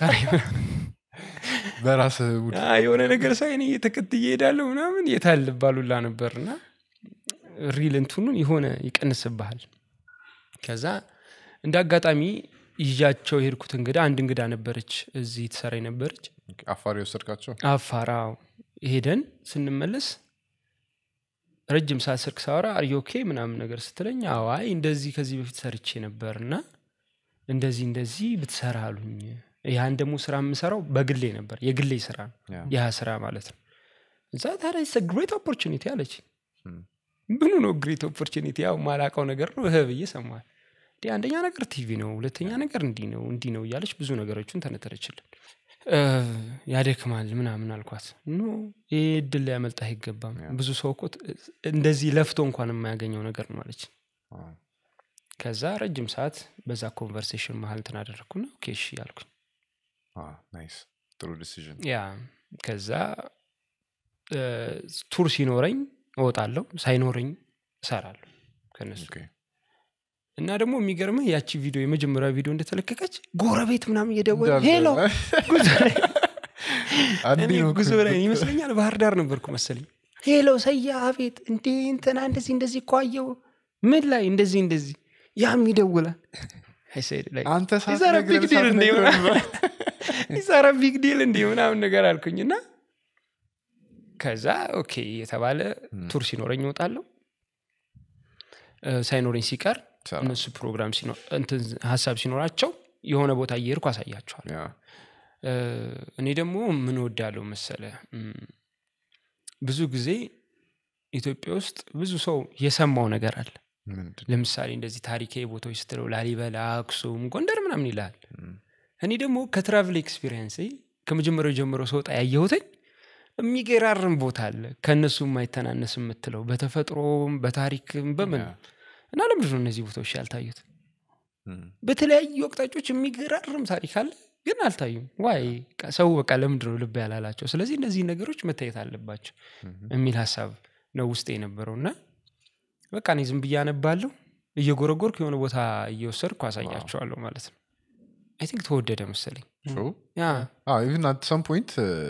በራስህ ውድ የሆነ ነገር ሳይ እኔ ተከትዬ እሄዳለሁ ምናምን የታል ባሉላ ነበር እና ሪል እንትኑን የሆነ ይቀንስብሃል ከዛ እንደ አጋጣሚ ይዣቸው የሄድኩት እንግዳ አንድ እንግዳ ነበረች እዚህ ትሰራ ነበረች አፋር የወሰድካቸው አፋራው ሄደን ስንመለስ ረጅም ሰዓት ስልክ ሳወራ አርዮኬ ምናምን ነገር ስትለኝ አዋይ እንደዚህ ከዚህ በፊት ሰርቼ ነበር እና እንደዚህ እንደዚህ ብትሰራ አሉኝ ያን ደግሞ ስራ የምሰራው በግሌ ነበር የግሌ ስራ ነው ያ ያ ስራ ማለት ነው እዛ ታዲያ ግሬት ኦፖርቹኒቲ አለች እም፣ ምኑ ነው ግሬት ኦፖርቹኒቲ ያው ማላቀው ነገር ነው እህ ብዬ ሰማል እንዲ አንደኛ ነገር ቲቪ ነው ሁለተኛ ነገር እንዲህ ነው እንዲህ ነው እያለች ብዙ ነገሮችን ተነተረችልን እ፣ ያደክማል ምናምን አልኳት ኖ ይህ እድል ሊያመልጣ አይገባም ያ። ብዙ ሰው እኮ ት- እንደዚህ ለፍቶ እንኳን የማያገኘው ነገር ነው አለች አዎ። ከዛ ረጅም ሰዓት በዛ ኮንቨርሴሽን መሀል እንትን አደረግኩና ኦኬ እሺ አልኩኝ አዎ፣ ናይስ ጥሩ ዲሲዥን ያ ከዛ እ፣ ቱር ሲኖረኝ እወጣለሁ ሳይኖረኝ እሰራለሁ ከነሱ እና ደግሞ የሚገርምህ ያቺ ቪዲዮ የመጀመሪያ ቪዲዮ እንደተለቀቀች ጎረቤት ምናምን እየደወለ ሄሎ ጉዞ ላይ አንዴ እኔ ነው ጉዞ ላይ ይመስለኛል ባህር ዳር ነበርኩ መሰለኝ ሄሎ ሰያ አቤት እንዴ እንትና እንደዚህ እንደዚህ እኮ አየሁ ምን ላይ እንደዚህ እንደዚህ ያም ይደውላል I said like, አንተ Is that a big deal እንዴ ሳትነግረን ይዛራ ቢግ ዲል እንዲ ምናምን ነገር አልኩኝና ከዛ ኦኬ የተባለ ቱር ሲኖረኝ እወጣለሁ እ፣ ሳይኖረኝ ሲቀር ሰራ። እነሱ ፕሮግራም ሲኖ- እንትን ሀሳብ ሲኖራቸው የሆነ ቦታ እየሄድኩ አሳያቸዋል ያ፣ እ፣ እኔ ደግሞ ምን ወዳለው መሰለ እም፣ ብዙ ጊዜ ኢትዮጵያ ውስጥ ብዙ ሰው የሰማው ነገር አለ ምንድን ለምሳሌ እንደዚህ ታሪካዊ ቦታዎች ስትለው ላሊበላ አክሱም ጎንደር ምናምን ይልሃል እም፣ እኔ ደግሞ ከትራቭል ኤክስፒሪየንስ ከመጀመሪያው ጀምሮ ሰውጣ ያየሁትኝ የሚገራርም ቦታ አለ ከእነሱ የማይተናነስ የምትለው በተፈጥሮም በታሪክም በምን ያ፣ እና ለምንድን ነው እነዚህ ቦታዎች ያልታዩት እም፣ በተለያዩ ወቅታጮች የሚገራርም ታሪክ አለ ግን አልታዩም ዋይ ሰው በቃ ለምንድን ነው ልብ ያላላቸው ስለዚህ እነዚህ ነገሮች መታየት አለባቸው እም፣ የሚል ሀሳብ ነው ውስጥ የነበረው እና በቃ እኔ ዝም ብዬ አነባለሁ እየጎረጎርኩ የሆነ ቦታ እየወሰድኩ አሳያቸዋለሁ ማለት ነው አይ ቲንክ ተወደደ መሰለኝ ሾው? ያ አዎ፣ ኢቭን አት ሰም ፖይንት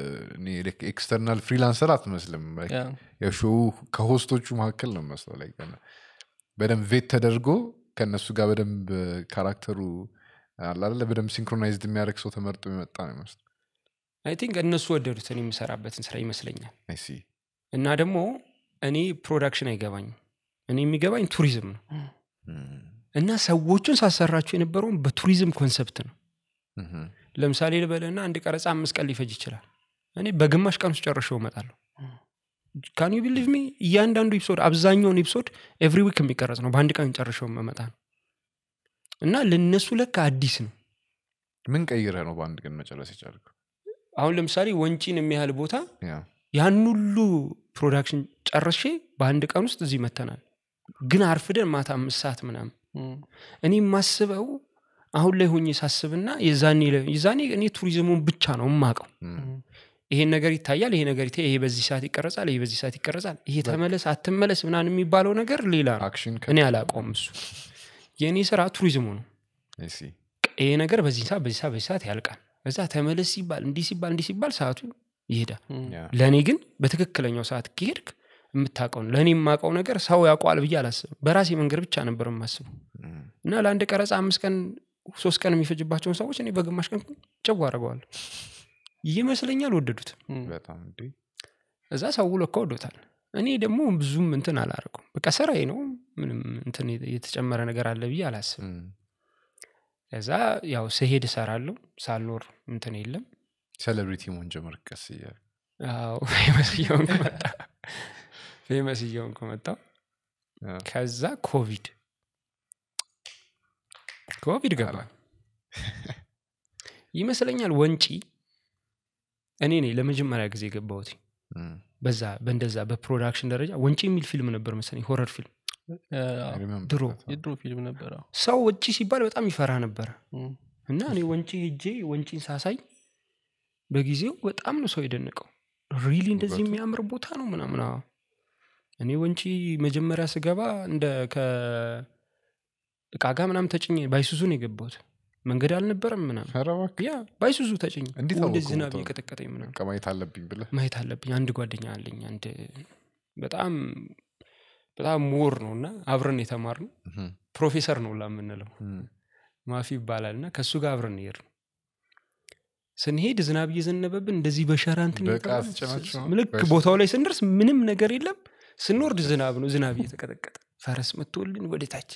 ኤክስተርናል ፍሪላንሰር አትመስልም like የሾው ከሆስቶቹ መካከል ነው መስለው ላይ በደንብ ቬት ተደርጎ ከእነሱ ጋር በደንብ ካራክተሩ አላለ በደንብ ሲንክሮናይዝድ የሚያደርግ ሰው ተመርጦ የመጣ ነው ይመስል አይ ቲንክ እነሱ ወደዱት እኔ የምሰራበትን ስራ ይመስለኛል አይሲ እና ደግሞ እኔ ፕሮዳክሽን አይገባኝም እኔ የሚገባኝ ቱሪዝም ነው እና ሰዎቹን ሳሰራቸው የነበረውን በቱሪዝም ኮንሰፕት ነው ለምሳሌ ልበልና አንድ ቀረጻ አምስት ቀን ሊፈጅ ይችላል እኔ በግማሽ ቀን ውስጥ ጨርሼው እመጣለሁ ካን ዩ ቢሊቭ ሚ እያንዳንዱ ኤፒሶድ አብዛኛውን ኤፒሶድ ኤቭሪ ዊክ የሚቀረጽ ነው በአንድ ቀን ጨርሼው መመጣ ነው እና ለነሱ ለካ አዲስ ነው ምን ቀይረህ ነው በአንድ ቀን መጨረስ የቻልከው አሁን ለምሳሌ ወንጪን የሚያህል ቦታ ያ ያን ሁሉ ፕሮዳክሽን ጨርሼ በአንድ ቀን ውስጥ እዚህ መተናል ግን አርፍደን ማታ አምስት ሰዓት ምናምን እኔ የማስበው አሁን ላይ ሆኜ ሳስብና የዛኔ ለ- የዛኔ እኔ ቱሪዝሙን ብቻ ነው የማቀው እም፣ ይሄን ነገር ይታያል ይሄ ነገር ይታ- ይሄ በዚህ ሰዓት ይቀረጻል ይሄ በዚህ ሰዓት ይቀረጻል ይሄ ተመለስ አትመለስ ምናምን የሚባለው ነገር ሌላ ነው አክሽን እኔ አላውቀውም እሱ የእኔ ስራ ቱሪዝሙ ነው አይሲ ይሄ ነገር በዚህ ሰዓት በዚህ ሰዓት በዚህ ሰዓት ያልቃል እዛ ተመለስ ሲባል እንዲህ ሲባል እንዲህ ሲባል ሰዓቱ ይሄዳል ያ ለእኔ ግን በትክክለኛው ሰዓት ከሄድክ የምታውቀው ነው ለእኔ የማውቀው ነገር ሰው ያውቀዋል ብዬ አላስብም በራሴ መንገድ ብቻ ነበር የማስበው እም፣ እና ለአንድ ቀረጻ አምስት ቀን ሶስት ቀን የሚፈጅባቸውን ሰዎች እኔ በግማሽ ቀን ጨው አደርገዋለሁ ይመስለኛል ወደዱት በጣም እንዴ እዛ ሰው ለካ ወዶታል እኔ ደግሞ ብዙም እንትን አላደርገውም በቃ ስራዬ ነው ምንም እንትን የተጨመረ ነገር አለ ብዬ አላስብም እም። ከዛ ያው ስሄድ እሰራለሁ ሳልኖር እንትን የለም ሴሌብሪቲ መሆን ጀመርክ ቀስ እያለ አዎ ፌመስ እየሆንኩ መጣ ፌመስ እየሆንኩ መጣው አ፣ ከዛ ኮቪድ ኮቪድ ገባ ይመስለኛል ወንጪ እኔ ነኝ ለመጀመሪያ ጊዜ የገባሁት እም። በዛ በእንደዛ በፕሮዳክሽን ደረጃ ወንጪ የሚል ፊልም ነበር መሰለኝ ሆረር ፊልም I remember ድሮ that. የድሮ ፊልም ነበረ ሰው ወጪ ሲባል በጣም ይፈራ ነበረ እም። እና እኔ ወንጪ ሄጄ ወንጪን ሳሳይ በጊዜው በጣም ነው ሰው የደነቀው ሪሊ እንደዚህ ውበቱ? የሚያምር ቦታ ነው ምናምን አዎ። እኔ ወንጪ መጀመሪያ ስገባ እንደ ከእቃ ጋር ምናምን ተጭኜ ባይሱዙ ነው የገባሁት መንገድ አልነበረም ምናምን ኧረ እባክህ፣ ያ ባይሱዙ ተጭኝ እንዴት ወደ አወቅኸው ዝናብ ቦታውን? እየቀጠቀጠኝ ምናምን በቃ ማየት አለብኝ ብለህ ማየት አለብኝ አንድ ጓደኛ አለኝ አንድ በጣም በጣም ምሁር ነው እና አብረን የተማር ነው እም፣ ፕሮፌሰር ነው ላ የምንለው እም። ማፊ ይባላል እና ከእሱ ጋር አብረን ሄድ ነው ስንሄድ ዝናብ እየዘነበብን እንደዚህ በሸራ እንትን በቃ እየተባለ አስጨናቸው ነው? ልክ ወይስ- ቦታው ላይ ስንደርስ ምንም ነገር የለም ስንወርድ ዝናብ ነው ዝናብ እየተቀጠቀጠ ፈረስ መጥቶልን ወደ ታች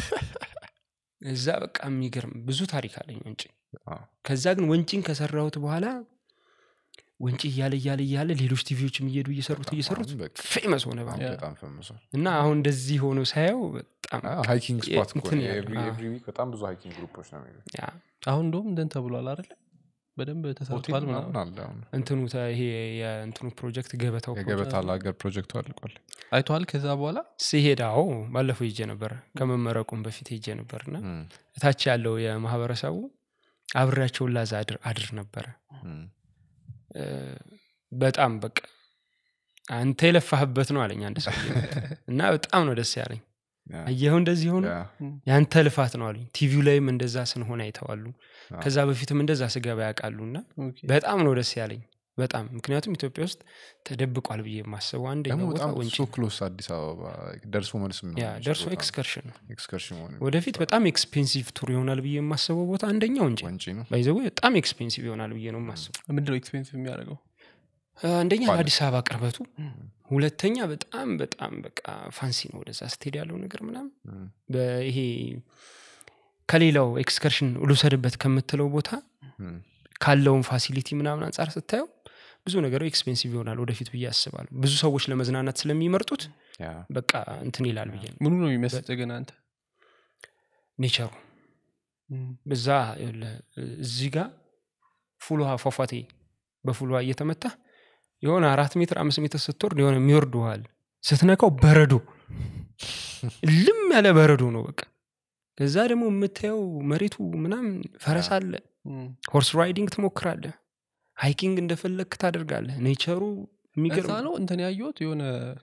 እዛ በቃ የሚገርም ብዙ ታሪክ አለኝ ወንጪ አዎ። ከዛ ግን ወንጪን ከሰራሁት በኋላ ወንጪ እያለ እያለ እያለ ሌሎች ቲቪዎችም እየሄዱ እየሰሩት እየሰሩት አሁን በቃ ፌመስ ሆነ በአሁን ያ። በጣም ፈምሷል እና አሁን እንደዚህ ሆኖ ሳየው በጣም ሃይኪንግ ስፖት እኮ እንትን ነው። ያለ- ኤቭሪ አዎ። ኤቭሪ ዊክ በጣም ብዙ ሃይኪንግ ግሩፖች ነው የሚሄዱት። ያ አሁን እንደውም እንደን ተብሏል አይደለ በደንብ ሆቴል ተሰርቷል ምናምን ምናምን አለ አሁን እንትኑ ተ- ይሄ የእንትኑ ፕሮጀክት ገበታው የገበታ ለሀገር ፕሮጀክቱ አልቋል አይተዋል ከዛ በኋላ ሲሄድ አዎ ባለፈው ሄጄ ነበር ከመመረቁም በፊት ሄጄ ነበር እና እም፣ እታች ያለው የማህበረሰቡ አብሬያቸውን ላዛ አድር አድር ነበረ እም። እ፣ በጣም በቃ አንተ የለፋህበት ነው አለኝ አንድ ሰው እና በጣም ነው ደስ ያለኝ ያ፣ አየኸው እንደዚህ ሆኖ ያ፣ ያንተ ልፋት ነው አሉኝ ቲቪው ላይም እንደዛ ስንሆን አይተዋሉ አዎ። ከዛ በፊትም እንደዛ ስገባ ያውቃሉ እና ኦኬ። በጣም ነው ደስ ያለኝ በጣም ምክንያቱም ኢትዮጵያ ውስጥ ተደብቋል ብዬ የማስበው ደግሞ አንደኛው ቦታ በጣም ወንጪ ሶ ክሎስ አዲስ አበባ ደርሶ መልስ ያ ደርሶ ኤክስከርሽን ነው ኤክስከርሽን መሆን ወደፊት በጣም ኤክስፔንሲቭ ቱር ይሆናል ብዬ የማስበው ቦታ አንደኛው ወንጪ ወንጪ ነው ባይዘዌ በጣም ኤክስፔንሲቭ ይሆናል ብዬ ነው የማስበው ምንድነው ኤክስፔንሲቭ የሚያደርገው አንደኛ ባለ- ለአዲስ አበባ ቅርበቱ ሁለተኛ በጣም በጣም በቃ ፋንሲ ነው ወደዛ ስትሄድ ያለው ነገር ምናምን እም፣ በይሄ ከሌላው ኤክስከርሽን ልውሰድበት ከምትለው ቦታ እም። ካለውን ፋሲሊቲ ምናምን አንጻር ስታየው ብዙ ነገሩ ኤክስፔንሲቭ ይሆናል ወደፊት ብዬ አስባለሁ ብዙ ሰዎች ለመዝናናት ስለሚመርጡት ያ በቃ እንትን ይላል ብዬ ነው ምኑ ነው የሚመስጥ ግን አንተ ኔቸሩ በዛ ይኸውልህ፣ እዚህ ጋር ፉል ውሃ ፏፏቴ በፉል ውሃ እየተመታ የሆነ አራት ሜትር አምስት ሜትር ስትወርድ የሆነ የሚወርድ ውሃ አለ ስትነካው በረዶ ልም ያለ በረዶ ነው በቃ ከዛ ደግሞ የምታየው መሬቱ ምናምን ፈረስ አለ እም። ሆርስ ራይዲንግ ትሞክራለህ ሃይኪንግ እንደፈለግክ ታደርጋለህ ኔቸሩ እዛ የሚገርም ነው እንትን ያየሁት የሆነ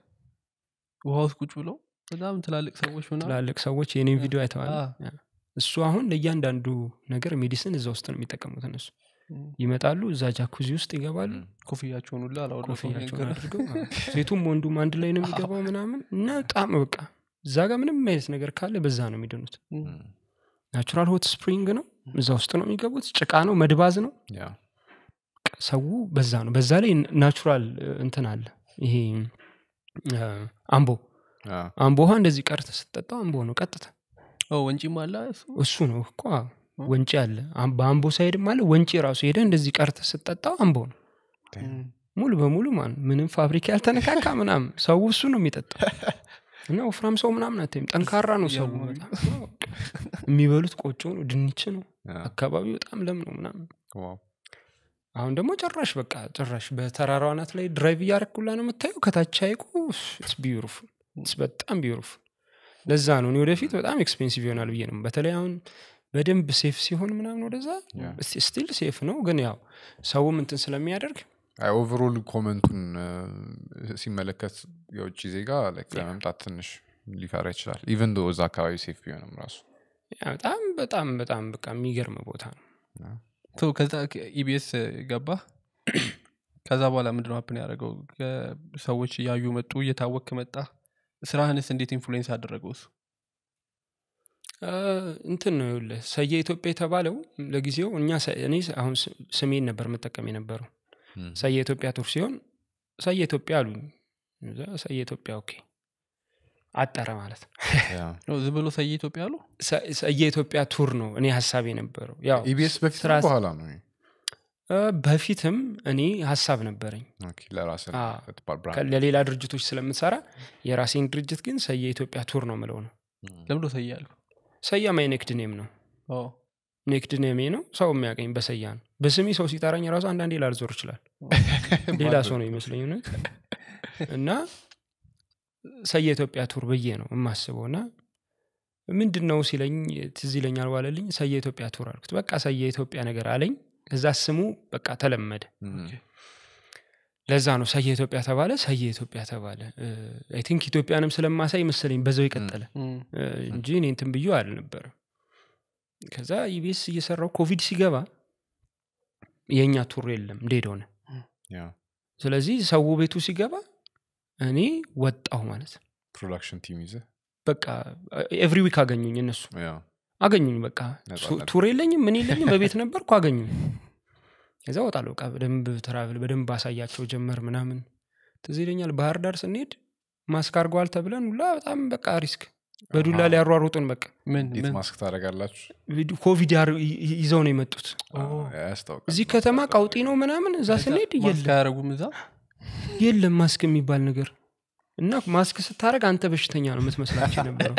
ውሃ ውስጥ ቁጭ ብለው በጣም ትላልቅ ሰዎች ምናምን ትላልቅ ሰዎች የኔም ቪዲዮ አይተዋል አ። ያ። እሱ አሁን ለእያንዳንዱ ነገር ሜዲሲን እዛ ውስጥ ነው የሚጠቀሙት እነሱ እም። ይመጣሉ እዛ ጃኩዚ ውስጥ ይገባሉ ኮፍያቸውን ሁላ አላወለቁም ኮፍያቸውን ነገር። አድርገው አዎ። ሴቱም ወንዱም አንድ ላይ ነው የሚገባው ምናምን እና በጣም በቃ እዛ ጋር ምንም አይነት ነገር ካለ በዛ ነው የሚድኑት እም። እም፣ ናቹራል ሆት ስፕሪንግ ነው እዛ ውስጥ ነው የሚገቡት ጭቃ ነው መድባዝ ነው ያ በቃ ሰው በዛ ነው በዛ ላይ ናቹራል እንትን አለ ይሄ እ፣ አምቦ ያ አምቦ ውሃ እንደዚህ ቀርተ ስትጠጣው አምቦ ነው ቀጥታ ኦ ወንጪም አለ እሱ እሱ ነው እኮ አዎ። ወንጪ አለ አም- በአምቦ ሳይድም አለ ወንጪ ራሱ ሄደ እንደዚህ ቀርተ ስትጠጣው አምቦ ነው እም። ሙሉ በሙሉ ማን ምንም ፋብሪካ ያልተነካካ ምናምን ሰው እሱ ነው የሚጠጣው እና ወፍራም ሰው ምናምን አታይም ጠንካራ ነው ሰው ያማል። በጣም። የሚበሉት ቆጮ ነው ድንች ነው ያ አካባቢው በጣም ለም ነው ምናምን ዋው አሁን ደግሞ ጭራሽ በቃ ጭራሽ በተራራው አናት ላይ ድራይቭ እያረኩላ ነው የምታየው ከታች ሀይቁ ቢዩሩፉል በጣም ቢዩሩፉል ለዛ ነው እኔ ወደፊት በጣም ኤክስፔንሲቭ ይሆናል ብዬ ነው በተለይ አሁን በደንብ ሴፍ ሲሆን ምናምን ወደዛ ያ። ስቲል ሴፍ ነው ግን ያው ሰውም እንትን ስለሚያደርግ አይ ኦቨሮል ኮመንቱን እ፣ ሲመለከት የውጭ ዜጋ like ለመምጣት ትንሽ ሊፈራ ይችላል ኢቨን ዶ እዛ አካባቢ ሴፍ ቢሆንም ራሱ ያ በጣም በጣም በጣም በቃ የሚገርም ቦታ ነው ሶ ከዛ ኢቢኤስ ገባ ከዛ በኋላ ምንድነው ሀፕን ያደረገው ሰዎች እያዩ መጡ እየታወክ መጣ ስራህንስ እንዴት ኢንፍሉዌንስ አደረገው እሱ አ፣ እንትን ነው ይኸውልህ ሰየ ኢትዮጵያ የተባለው ለጊዜው እኛ ሰ- እኔ አሁን ስ- ስሜን ነበር የምጠቀም የነበረው እም፣ ሰየ ኢትዮጵያ ቱር ሲሆን ሰየ ኢትዮጵያ አሉኝ እዛ ሰየ ኢትዮጵያ ኦኬ አጠረ ማለት ነው ያ። ነው ዝም ብሎ ሰየ ኢትዮጵያ አሉ ሰ- ሰየ ኢትዮጵያ ቱር ነው እኔ ሀሳብ የነበረው ያው ኢቢኤስ በፊት ነው ስራ- በኋላ ነው ይሄ? እ፣ በፊትም እኔ ሀሳብ ነበረኝ ኦኬ፣ ለራስህ አ፣ ለትባል ብራንድ። ከ- ለሌላ ድርጅቶች ስለምሰራ የራሴን ድርጅት ግን ሰየ ኢትዮጵያ ቱር ነው ምለው ነው ለምዶ ሰየ አሉ ሰያ ማይ ኔክድ ኔም ነው ኔክድ ኔሜ ነው ሰው የሚያገኝ በሰያ ነው በስሜ ሰው ሲጠራኝ ራሱ አንዳንዴ ላልዞር ይችላል ሌላ ሰው ነው ይመስለኝ እውነት እና ሰየ ኢትዮጵያ ቱር ብዬ ነው የማስበው እና ምንድን ነው ሲለኝ ትዝ ይለኛል ዋለልኝ ሰየ ኢትዮጵያ ቱር አልኩት በቃ ሰየ ኢትዮጵያ ነገር አለኝ እዛ ስሙ በቃ ተለመደ እም፣ ለዛ ነው ሰየ ኢትዮጵያ ተባለ ሰየ ኢትዮጵያ ተባለ አይ ቲንክ ኢትዮጵያንም ስለማሳይ መሰለኝ በዛው የቀጠለ እ፣ እንጂ እኔ እንትን ብዬ አልነበረም ከዛ ኢቢኤስ እየሰራው ኮቪድ ሲገባ የእኛ ቱር የለም እንዴት ሆነ ያ። ስለዚህ ሰው ቤቱ ሲገባ እኔ ወጣሁ ማለት ነው ፕሮዳክሽን ቲም ይዘህ በቃ ኤቭሪ ዊክ አገኙኝ እነሱ ያ። አገኙኝ በቃ ነፃ ቱ- ነፃ። ቱር የለኝም ምን የለኝም በቤት ነበርኩ አገኙኝ ከዛ ወጣለሁ በቃ በደንብ ትራቭል በደንብ አሳያቸው ጀመር ምናምን ትዝ ይለኛል ባህር ዳር ስንሄድ ማስክ አርገዋል ተብለን ሁላ በጣም በቃ ሪስክ በዱላ አሃ። ሊያሯሩጡን በቃ ምን እንዴት ምን ማስክ ታደርጋላችሁ ቪዲ- ኮቪድ ያር- ይ- ይ- ይዘው ነው የመጡት ያስታውቃል እዚህ ከተማ ቀውጢ ነው ምናምን እዛ ስንሄድ ማስክ የለም አያረጉም እዛ የለም ማስክ የሚባል ነገር እና ማስክ ስታደረግ አንተ በሽተኛ ነው የምትመስላቸው የነበረው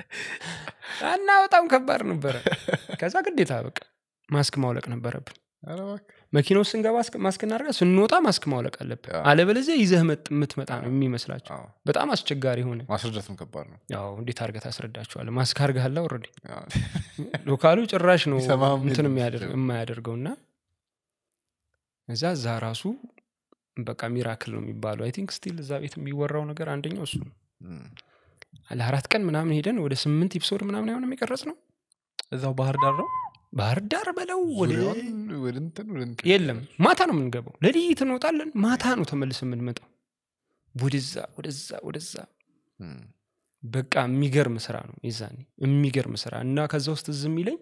እና በጣም ከባድ ነበረ ከዛ ግዴታ በቃ ማስክ ማውለቅ ነበረብን ኧረ እባክህ። መኪና ውስጥ ስንገባ ማስክ- ማስክ እናደርጋ ስንወጣ ማስክ ማውለቅ አለብን ያ። አለበለዚያ ይዘህ መጥ- የምትመጣ ነው የሚመስላቸው አዎ፣ በጣም አስቸጋሪ ሆነ ማስረዳትም ከባድ ነው ያው እንዴት አድርገህ ታስረዳቸዋለህ ማስክ አርገሃላ ወረዲ ያ። ሎካሉ ጭራሽ ነው ሊሰማም እንትን የለም የሚያደርግ- ሲጀምር። የማያደርገው እና እዛ እዛ ራሱ በቃ ሚራክል ነው የሚባለው አይ ቲንክ ስቲል እዛ ቤት የሚወራው ነገር አንደኛው እሱ ነው እም፣ ለአራት ቀን ምናምን ሄደን ወደ ስምንት ኤፒሶድ ምናምን የሆነ የሚቀረጽ ነው እዛው ባህር ዳር ነው ባህር ዳር በለው ወደ ዙሪያውን ወደ እንትን ወደ እንትን የለም ማታ ነው የምንገባው ለልይት እንወጣለን ማታ ነው ተመልስ የምንመጣው ወደዛ ወደዛ ወደዛ እም፣ በቃ የሚገርም ስራ ነው የዛኔ የሚገርም ስራ እና ከዛ ውስጥ ዝም ይለኝ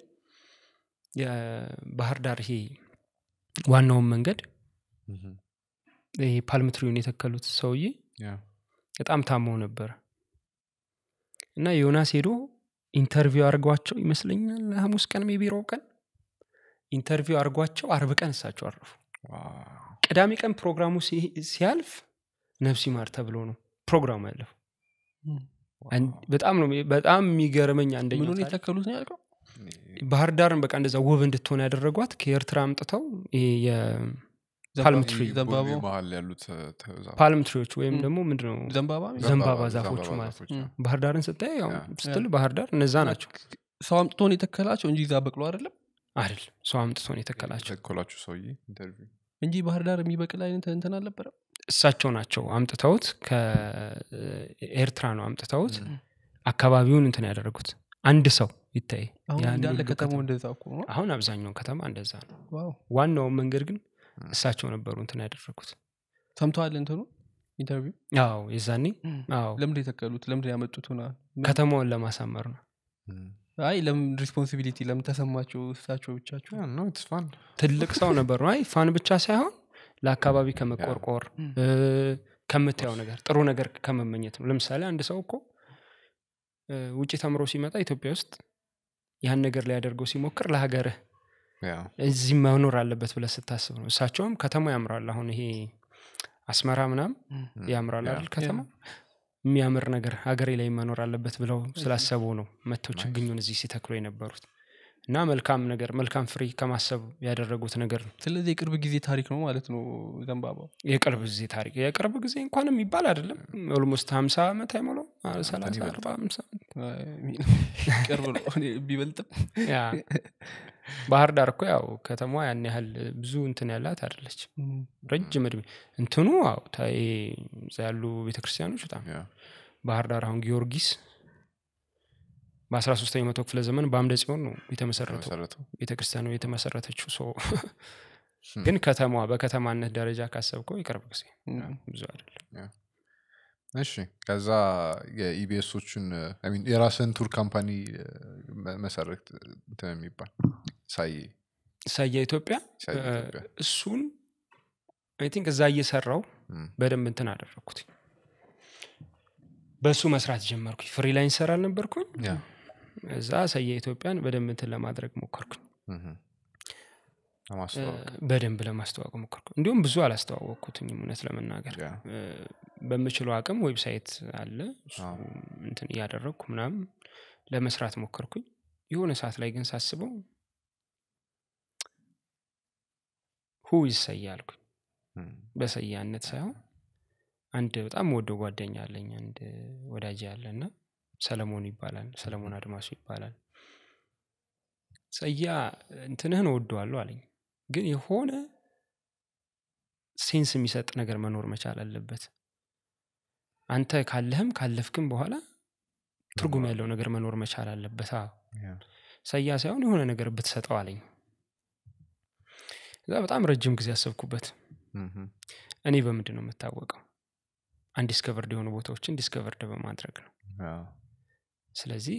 የባህር ዳር ይሄ ዋናውን መንገድ እም፣ ይሄ ፓልምትሪውን የተከሉት ሰውዬ ያ። በጣም ታመው ነበር እና ዮናስ ሄዶ ኢንተርቪው አድርጓቸው ይመስለኛል ሐሙስ ቀን ሜቢሮ ቀን ኢንተርቪው አድርጓቸው አርብ ቀን እሳቸው አረፉ ዋው። ቅዳሜ ቀን ፕሮግራሙ ሲ- ሲያልፍ ነፍስ ይማር ተብሎ ነው ፕሮግራሙ ያለፈው አን- በጣም ነው በጣም የሚገርመኝ አንደኛው ምኑን ታሪክ የተከሉት ነው ያልከው ባህር ዳርን በቃ እንደዛ ውብ እንድትሆን ያደረጓት ከኤርትራ አምጥተው ይሄ የፓልም ዘንባባ- ትሪ ዘንባባው ቦሌ መሀል ያሉት እ፣ ተዛ- ፓልም ትሪዎች ወይም ም። ደግሞ ምንድነው ዘንባባ ዘንባባ ዛፎቹ ማለት ዛፎች፣ ም። ያ። ባህር ዳርን ስታይ ያው ያ። ስትል ባህር ዳር እነዛ ናቸው ሰው አምጥቶን የተከላቸው እንጂ እዛ በቅሎ አይደለም አይደል ሰው አምጥቶን የተከላቸው የተኮላችሁ ሰውዬ ኢንተርቪው እንጂ ባህር ዳር የሚበቅል አይነት እንትን አልነበረም እሳቸው ናቸው አምጥተውት ከኤርትራ ነው አምጥተውት አካባቢውን እንትን ያደረጉት አንድ ሰው ይታይ አሁን ያን እንዳለ ሁሉ ከተማው ከተማ- እንደዛ እኮ ነው አሁን አብዛኛውን ከተማ እንደዛ ነው ዋው ዋናውን መንገድ ግን እሳቸው ነበሩ እንትን ያደረጉት ሰምተዋል እንትኑ ኢንተርቪው አዎ የዛኔ አዎ ለምንድ የተከሉት ለምንድ ያመጡት ሆና ከተማውን ለማሳመር ነው አይ ለምን ሪስፖንሲቢሊቲ ለምን ተሰማቸው እሳቸው ብቻቸው ነው ኢትስ ፋን ትልቅ ሰው ነበሩ አይ ፋን ብቻ ሳይሆን ለአካባቢ ከመቆርቆር ም። እ፣ ከምታየው ነገር ጥሩ ነገር ከመመኘት ነው ለምሳሌ አንድ ሰው እኮ እ፣ ውጭ ተምሮ ሲመጣ ኢትዮጵያ ውስጥ ያን ነገር ሊያደርገው ሲሞክር ለሀገርህ ያ እዚህ መኖር አለበት ብለህ ስታስብ ነው እሳቸውም ከተማው ያምራል አሁን ይሄ አስመራ ምናም ያምራል አይደል ከተማ የሚያምር ነገር ሀገሬ ላይ መኖር አለበት ብለው ስላሰቡ ነው መጥተው ችግኙን እዚህ ሲተክሉ የነበሩት እና መልካም ነገር መልካም ፍሬ ከማሰብ ያደረጉት ነገር ነው ስለዚህ የቅርብ ጊዜ ታሪክ ነው ማለት ነው ዘንባባው የቅርብ ጊዜ ታሪክ የቅርብ ጊዜ እንኳን የሚባል አይደለም ኦልሞስት ሀምሳ ዓመት አይሞላው ሰላሳ ይበልጣል። አርባ ሃምሳ ዓመት ቅርብ ነው እኔ ቢበልጥም ያ ባህር ዳር እኮ ያው ከተማዋ ያን ያህል ብዙ እንትን ያላት አይደለች ረጅም እድሜ እንትኑ አዎ ታ- ይሄ እዛ ያሉ ቤተክርስቲያኖች በጣም ያ ባህር ዳር አሁን ጊዮርጊስ በአስራ ሶስተኛው መቶ ክፍለ ዘመን በአምደ ጽዮን ነው የተመሰረተው ተመሰረተው ቤተክርስቲያኑ የተመሰረተችው ሰው ግን ከተማዋ በከተማነት ደረጃ ካሰብከው የቅርብ ጊዜ ብዙ አይደለም እሺ ከዛ የኢቢኤሶቹን የራስን ቱር ካምፓኒ መ- መሰረት እንትን የሚባል ሳይ ሳያ ኢትዮጵያ ሳይ እ፣ ኢትዮጵያ እሱን አይ ቲንክ እዛ እየሰራው እም፣ በደንብ እንትን አደረግኩት በእሱ መስራት ጀመርኩኝ ፍሪላንሰር አልነበርኩኝ ያ፣ እዛ ሰየ ኢትዮጵያን በደንብ እንትን ለማድረግ ሞከርኩኝ እም፣ ለማስተዋወቅ በደንብ ለማስተዋወቅ ሞከርኩ እንዲሁም ብዙ አላስተዋወቅኩትኝም እውነት ለመናገር ያ፣ እ፣ በምችለው አቅም ዌብሳይት አለ እሱ አዎ። እንትን እያደረግኩ ምናምን ለመስራት ሞከርኩኝ የሆነ ሰዓት ላይ ግን ሳስበው ሁ ይሰያ አልኩኝ እም፣ በሰያነት ሳይሆን አንድ በጣም ወደው ጓደኛ አለኝ አንድ ወዳጅ ያለ እና ሰለሞን ይባላል ሰለሞን አድማሱ ይባላል ሰያ እንትንህን ወደዋለሁ አለኝ ግን የሆነ ሴንስ የሚሰጥ ነገር መኖር መቻል አለበት አንተ ካለህም ካለፍክም በኋላ ትርጉም ያለው ነገር መኖር መቻል አለበት አዎ ያ፣ ሰያ ሳይሆን የሆነ ነገር ብትሰጠው አለኝ እዛ በጣም ረጅም ጊዜ ያሰብኩበት እም፣ እኔ በምንድን ነው የምታወቀው አንዲስከቨርድ የሆኑ ቦታዎችን ዲስከቨርድ በማድረግ ነው ያ፣ ስለዚህ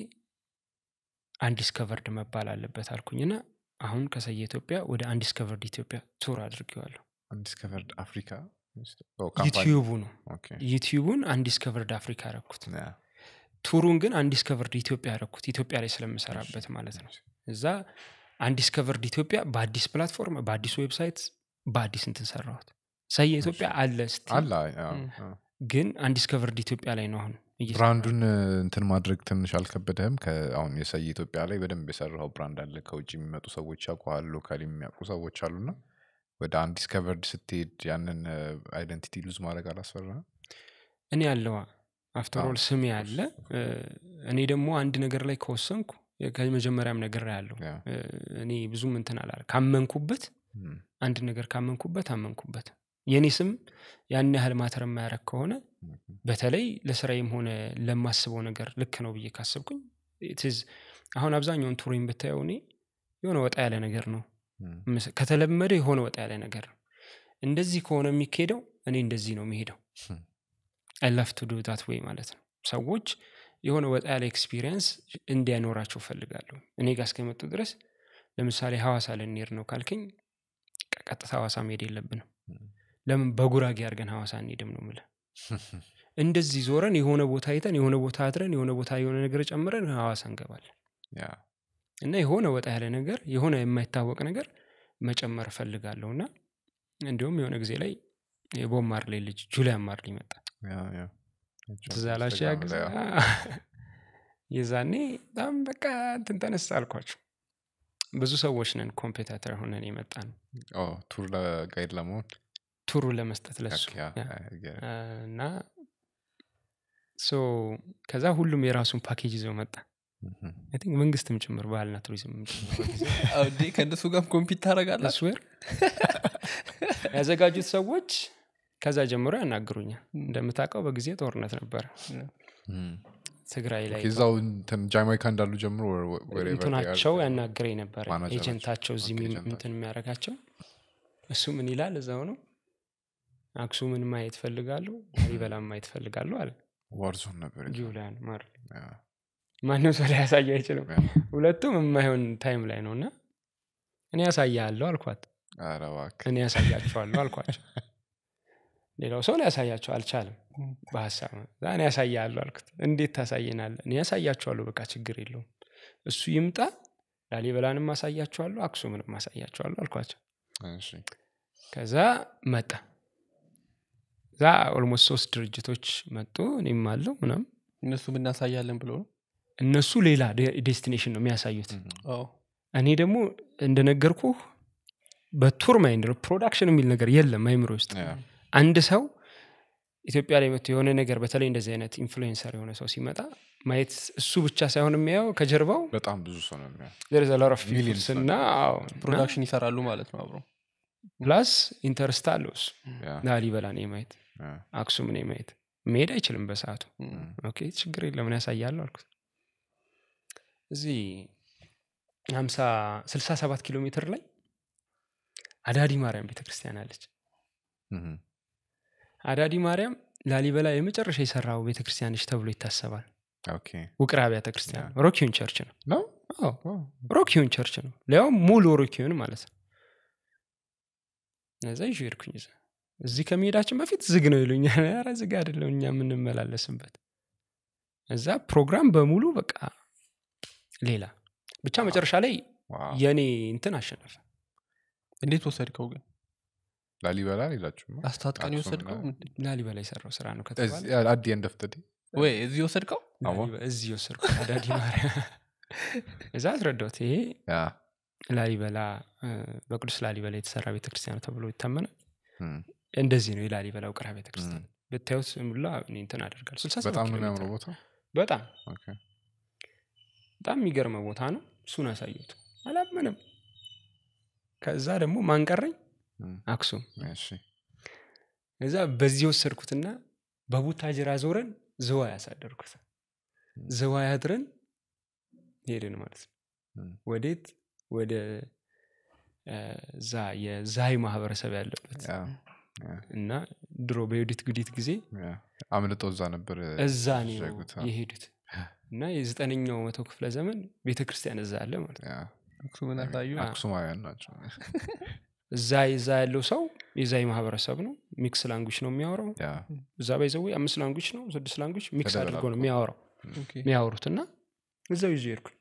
አንዲስከቨርድ መባል አለበት አልኩኝና አሁን ከሰየ ኢትዮጵያ ወደ አንዲስከቨርድ ኢትዮጵያ ቱር አድርጌዋለሁ undiscovered አፍሪካ ኦ፣ ካምፓኒ። ዩቲዩቡ ነው ኦኬ፣ ዩቲዩቡን አንዲስከቨርድ አፍሪካ ያረኩት ያ፣ ቱሩን ግን አንዲስከቨርድ ኢትዮጵያ ያረኩት ኢትዮጵያ ላይ ስለምሰራበት ማለት ነው እዛ አንዲስከቨርድ ኢትዮጵያ በአዲስ ፕላትፎርም በአዲስ ዌብሳይት በአዲስ እንትን ሰራሁት ሰየ ኢትዮጵያ አለ ስቲ አለ ያ፣ እም። ያ። ግን አንዲስከቨርድ ኢትዮጵያ ላይ ነው አሁን እየሰራሁ ብራንዱን እንትን ማድረግ ትንሽ አልከበደህም አሁን የሰይ ኢትዮጵያ ላይ በደንብ የሰራው ብራንድ አለ ከውጭ የሚመጡ ሰዎች ያውቀዋል ሎካል የሚያውቁ ሰዎች አሉና ወደ አንድ ዲስከቨርድ ስትሄድ ያንን አይደንቲቲ ሉዝ ማድረግ አላስፈራ እኔ አለዋ አፍተር አዎ፣ ኦል ስሜ አለ እ፣ እኔ ደግሞ አንድ ነገር ላይ ከወሰንኩ ከመጀመሪያም ነገር ያለው ያ፣ እኔ ብዙም እንትን አላለ ካመንኩበት እም፣ አንድ ነገር ካመንኩበት አመንኩበት የእኔ ስም ያን ያህል ማተር የማያረግ ከሆነ እም፣ በተለይ ለስራዬም ሆነ ለማስበው ነገር ልክ ነው ብዬ ካሰብኩኝ ትዝ አሁን አብዛኛውን ቱሪን ብታየው እኔ የሆነ ወጣ ያለ ነገር ነው እም፣ ምስ- ከተለመደ የሆነ ወጣ ያለ ነገር ነው እንደዚህ ከሆነ የሚካሄደው እኔ እንደዚህ ነው የሚሄደው Hmm. አይላፍ ቱ ዱ ዳት ወይ ማለት ነው ሰዎች የሆነ ወጣ ያለ ኤክስፒሪየንስ እንዲያኖራቸው ፈልጋለሁ እኔ ጋር እስከመጡ ድረስ ለምሳሌ ሐዋሳ ልንሄድ ነው ካልከኝ ቀ- ቀጥታ ሐዋሳ መሄድ የለብንም እም፣ ለምን በጉራጌ አድርገን ሐዋሳ እንሄድም ነው ምለ እንደዚህ ዞረን የሆነ ቦታ አይተን የሆነ ቦታ አድረን የሆነ ቦታ የሆነ ነገር ጨምረን ሐዋሳ እንገባለን ያ፣ እና የሆነ ወጣ ያለ ነገር የሆነ የማይታወቅ ነገር መጨመር እፈልጋለሁ እና እንዲሁም የሆነ ጊዜ ላይ የቦብ ማርሌ ልጅ ጁሊያን ማርሊ መጣ ያ፣ ያ። ትዝ አላችሁ ያ ጊዜ ያ፣ የዛኔ በጣም በቃ እንትን ተነሳ አልኳቸው ብዙ ሰዎች ነን ኮምፔታተር ሆነን የመጣ ነው ኦ፣ ቱር ለጋይድ ለመሆን ቱሩ ለመስጠት ለሱ ያ፣ ያ። ያ፣ ያ፣ እና ሶ ከዛ ሁሉም የራሱን ፓኬጅ ይዘው መጣ እም፣ አይ ቲንክ መንግስትም ጭምር ባህልና ቱሪዝም ጭምር እንዴ ከእነሱ ጋር ኮምፒት ታደረጋላችሁ ስዌር ያዘጋጁት ሰዎች ከዛ ጀምሮ ያናግሩኛል እንደምታውቀው በጊዜ ጦርነት ነበረ እም። ትግራይ ላይ እዛው እንትን ጃማይካ እንዳሉ ጀምሮ ወ- wherever they are. እንትናቸው ያናግረኝ ነበረ ማናጀራቸው። ኤጀንታቸው እዚህ ኦኬ፣ የሚ- ኤጀንታቸው። እንትን የሚያደርጋቸው እሱ ምን ይላል እዛው ነው አክሱምን ማየት ፈልጋሉ ላሊበላን ማየት ፈልጋሉ አለ ዋርዞን ነበር ጁሊያን ማር ያ፣ ማንም ሰው ላይ ያሳየ አይችልም ያ። ሁለቱም የማይሆን ታይም ላይ ነው እና እኔ ያሳያለሁ አልኳት ኧረ እባክህ። እኔ ያሳያቸዋለሁ አልኳቸው ሌላው ሰው ሊያሳያቸው አልቻለም በሀሳብ ነው። እዛ እኔ ያሳያለሁ አልኩት እንዴት ታሳየናለ እኔ ያሳያቸዋለሁ በቃ ችግር የለውም እሱ ይምጣ ላሊበላንም ማሳያቸዋለሁ አክሱምንም ማሳያቸዋለሁ አልኳቸው እሺ። ከዛ መጣ እዛ ኦልሞስት ሶስት ድርጅቶች መጡ እኔም አለው ምናም እነሱ እናሳያለን ብሎ ነው እነሱ ሌላ ዴ- ዴስቲኔሽን ነው የሚያሳዩት እም፣ አዎ እኔ ደግሞ እንደነገርኩ በቱር ማይንድ ነው ፕሮዳክሽን የሚል ነገር የለም አይምሮ ውስጥ ያ፣ አንድ ሰው ኢትዮጵያ ላይ መጥቶ የሆነ ነገር በተለይ እንደዚህ አይነት ኢንፍሉዌንሰር የሆነ ሰው ሲመጣ ማየት እሱ ብቻ ሳይሆን የሚያየው ከጀርባው በጣም ብዙ ሰው ነው የሚያ there is a lot of people Millions እና አዎ፣ እና ፕሮዳክሽን ይሰራሉ ማለት ነው አብሮ ፕላስ ኢንተርስት አለው እሱ ያ፣ ላሊበላን የማየት ያ፣ አክሱምን የማየት መሄድ አይችልም በሰዓቱ እም። ኦኬ ችግር የለም እኔ ያሳያለሁ አልኩት እዚህ ሀምሳ ስልሳ ሰባት ኪሎ ሜትር ላይ አዳዲ ማርያም ቤተክርስቲያን አለች እም፣ አዳዲ ማርያም ላሊበላ የመጨረሻ የሰራው ቤተክርስቲያንች ተብሎ ይታሰባል ኦኬ። ውቅር አብያተ ክርስቲያን ነው ሮኪውን ቸርች ነው ነው? አዎ ዋው። ሮኪውን ቸርች ነው ሊያውም ሙሉ ሮኪውን ማለት ነው እዛ ይዤ ሄድኩኝ እዛ እዚህ ከመሄዳችን በፊት ዝግ ነው ይሉኛል ኧረ ዝግ አይደለም እኛ የምንመላለስበት እዛ ፕሮግራም በሙሉ በቃ ሌላ ብቻ መጨረሻ ላይ ዋው። የእኔ እንትን አሸነፈ እንዴት ወሰድከው ግን ላሊበላ ሌላችሁ አስታጥቀን አክሱም የወሰድከው ላይ። ምንድን? ላሊበላ የሰራው ስራ ነው ከተባለ አዲ ኤንድ ኦፍ ደ ወይ እዚህ ወሰድከው አዎ። ላሊበ- እዚህ ወሰድኩ አዳዲ ማርያም እዛ አስረዳሁት ይሄ ላሊበላ እ፣ በቅዱስ ላሊበላ የተሰራ ቤተክርስቲያን ተብሎ ይታመናል እንደዚህ ነው የላሊበላ ውቅራ ቤተክርስቲያን ብታዩት ሙላ እኔ እንትን አደርጋል ስልሳ ሰባት በጣም ነው ኪሎ የሚያምረው ሜትር ቦታ በጣም ኦኬ። በጣም የሚገርመ ቦታ ነው እሱን አሳየሁት አላምንም ከዛ ደግሞ ማንቀረኝ እም፣ አክሱም እሺ እዛ በዚህ ወሰድኩትና በቡታጅራ ዞረን ዝዋይ ያሳደርኩት ዝዋይ አድረን ሄድን ማለት ነው እም፣ ወዴት ወደ እ፣ ዛ የዛይ ማህበረሰብ ያለበት ያ፣ ያ፣ እና ድሮ በዩዲት ጉዲት ጊዜ ያ። አምልጠው እዛ ነበር እዛ ነው ያሸጉት፣ አዎ። የሄዱት እና የዘጠነኛው መቶ ክፍለ ዘመን ቤተክርስቲያን እዛ አለ ማለት ነው ያ፣ አክሱምን አሳዩ አ- አክሱማውያን ናቸው እዛ እዛ ያለው ሰው የዛይ ማህበረሰብ ነው ሚክስ ላንጉጅ ነው የሚያወራው ያ፣ እዛ ባይዘዌ አምስት ላንጉጅ ነው ስድስት ላንጉጅ ሚክስ አድርጎ ነው ተደበላልቆ። የሚያወራው ኦኬ። የሚያወሩት እና እዛው ይዞ ሄድኩኝ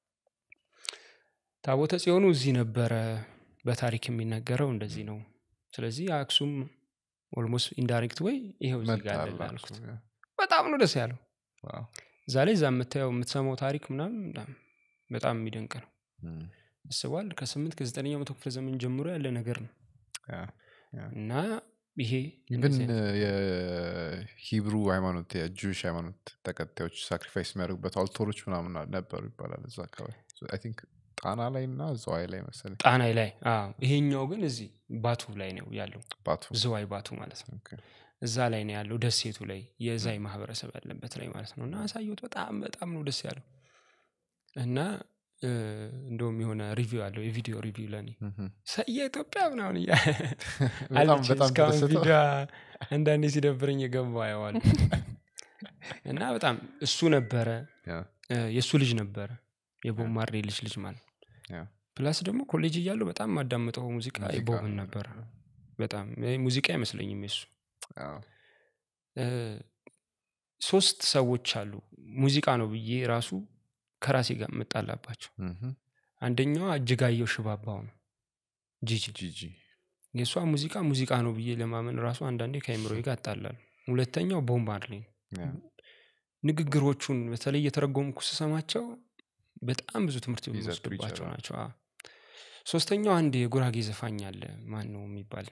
ታቦተ ጽዮኑ እዚህ ነበረ በታሪክ የሚነገረው እንደዚህ ነው ስለዚህ አክሱም ኦልሞስት ኢንዳይሬክት ወይ ይሄው እዚህ ጋር አለ መጣላችሁ፣ አልኩት ያ። በጣም ነው ደስ ያለው ዋው። እዛ ላይ እዛ የምታየው የምትሰማው ታሪክ ምናምን በጣም- በጣም የሚደንቅ ነው እም፣ አስበዋል ከስምንት ከዘጠነኛው መቶ ክፍለ ዘመን ጀምሮ ያለ ነገር ነው ያ። እና ይሄ ኢቨን እንደዚህ አይነት- የሂብሩ ሃይማኖት የጁሽ ሃይማኖት ተከታዮች ሳክሪፋይስ የሚያደርጉበት አልቶሮች ምናምን ነበሩ ይባላል እዛ አካባቢ አይ ቲንክ ጣና ላይ እና ዘዋይ ላይ መሰለኝ ጣናይ ላይ አዎ። ይሄኛው ግን እዚህ ባቱ ላይ ነው ያለው ባቱ ዝዋይ ባቱ ማለት ነው ኦኬ። እዛ ላይ ነው ያለው ደሴቱ ላይ የዛይ ማህበረሰብ ያለበት ላይ ማለት ነው እና አሳየሁት በጣም በጣም ነው ደስ ያለው እና እ፣ እንደውም የሆነ ሪቪው አለው የቪዲዮ ሪቪው ለኔ እም፣ ሰየ ኢትዮጵያ ምናምን እያ በጣም አለች። በጣም እስካሁን ተደሰተው? ቪዲዮ አንዳንዴ ሲደብረኝ የገባ አየዋል እና በጣም እሱ ነበረ ያ፣ እ፣ የእሱ ልጅ ነበረ የቦብ ማርሌ ልጅ ልጅ ማለት ነው። ያ። ፕላስ ደግሞ ኮሌጅ እያለሁ በጣም ማዳምጠው ሙዚቃ ሙዚቃ የቦብን ነው። ነበረ በጣም ይሄ ሙዚቃ አይመስለኝም የሱ አዎ። እ፣ ሶስት ሰዎች አሉ ሙዚቃ ነው ብዬ ራሱ ከራሴ ጋር የምጣላባቸው እም፣ አንደኛዋ እጅጋየሁ ሽባባው ነው ጂጂ ጂጂ የእሷ ሙዚቃ ሙዚቃ ነው ብዬ ለማመን ራሱ አንዳንዴ ከአይምሮ ጋር እጣላለሁ ሁለተኛው ቦብ ማርሌ ነው ያ፣ ንግግሮቹን በተለይ የተረጎምኩ ስሰማቸው በጣም ብዙ ትምህርት He's a የሚወስድባቸው preacher, ናቸው አዎ። ሶስተኛው አንድ የጉራጌ ዘፋኝ አለ ማን ነው የሚባል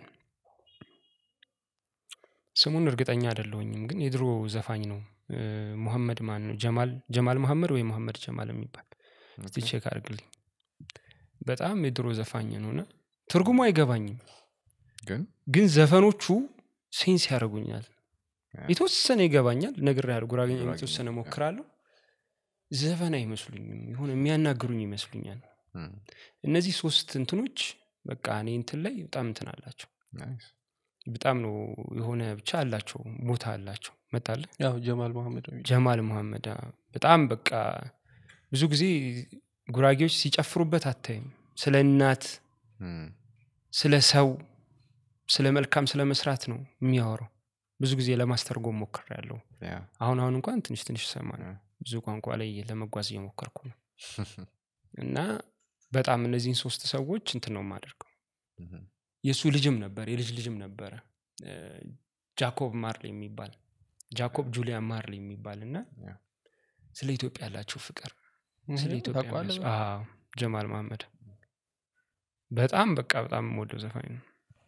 ስሙን እርግጠኛ አይደለሁኝም ግን የድሮ ዘፋኝ ነው እ፣ ሙሐመድ ማን ነው ጀማል ጀማል መሐመድ ወይ ሙሐመድ ጀማል የሚባል እስቲ ኦኬ። ቼክ አድርግልኝ በጣም የድሮ ዘፋኝ ነው እና ትርጉሙ አይገባኝም ግን ግን ዘፈኖቹ ሴንስ ያደርጉኛል ያ። የተወሰነ ይገባኛል ነገር ያህል ጉራጌኛ ጉራጌኛ፣ የተወሰነ ያ። ሞክራለሁ ዘፈን አይመስሉኝም የሆነ የሚያናግሩኝ ይመስሉኛል እም፣ እነዚህ ሶስት እንትኖች በቃ እኔ እንትን ላይ በጣም እንትን አላቸው ናይስ። በጣም ነው የሆነ ብቻ አላቸው ቦታ አላቸው መጣለ ያው ጀማል መሐመድ ነው የሚለው። ጀማል መሐመድ አዎ። በጣም በቃ ብዙ ጊዜ ጉራጌዎች ሲጨፍሩበት አታይም ስለ እናት እም፣ ስለ ሰው ስለ መልካም ስለ መስራት ነው የሚያወራው ብዙ ጊዜ ለማስተርጎም ሞክር ያለው ያ፣ አሁን አሁን እንኳን ትንሽ ትንሽ ሰማ ያ። ብዙ ቋንቋ ላይ ለመጓዝ እየሞከርኩ ነው እና በጣም እነዚህን ሶስት ሰዎች እንትን ነው የማደርገው እም፣ የእሱ ልጅም ነበር የልጅ ልጅም ነበረ እ፣ ጃኮብ ማርሌ የሚባል ጃኮብ ጁሊያን ማርሌ የሚባል እና ያ። ስለ ኢትዮጵያ ያላቸው ፍቅር እህ፣ ስለ ኢትዮጵያ ታውቀዋለህ? የሚያስ- አዎ፣ ጀማል መሐመድ በጣም በቃ በጣም የምወደው ዘፋኝ ነው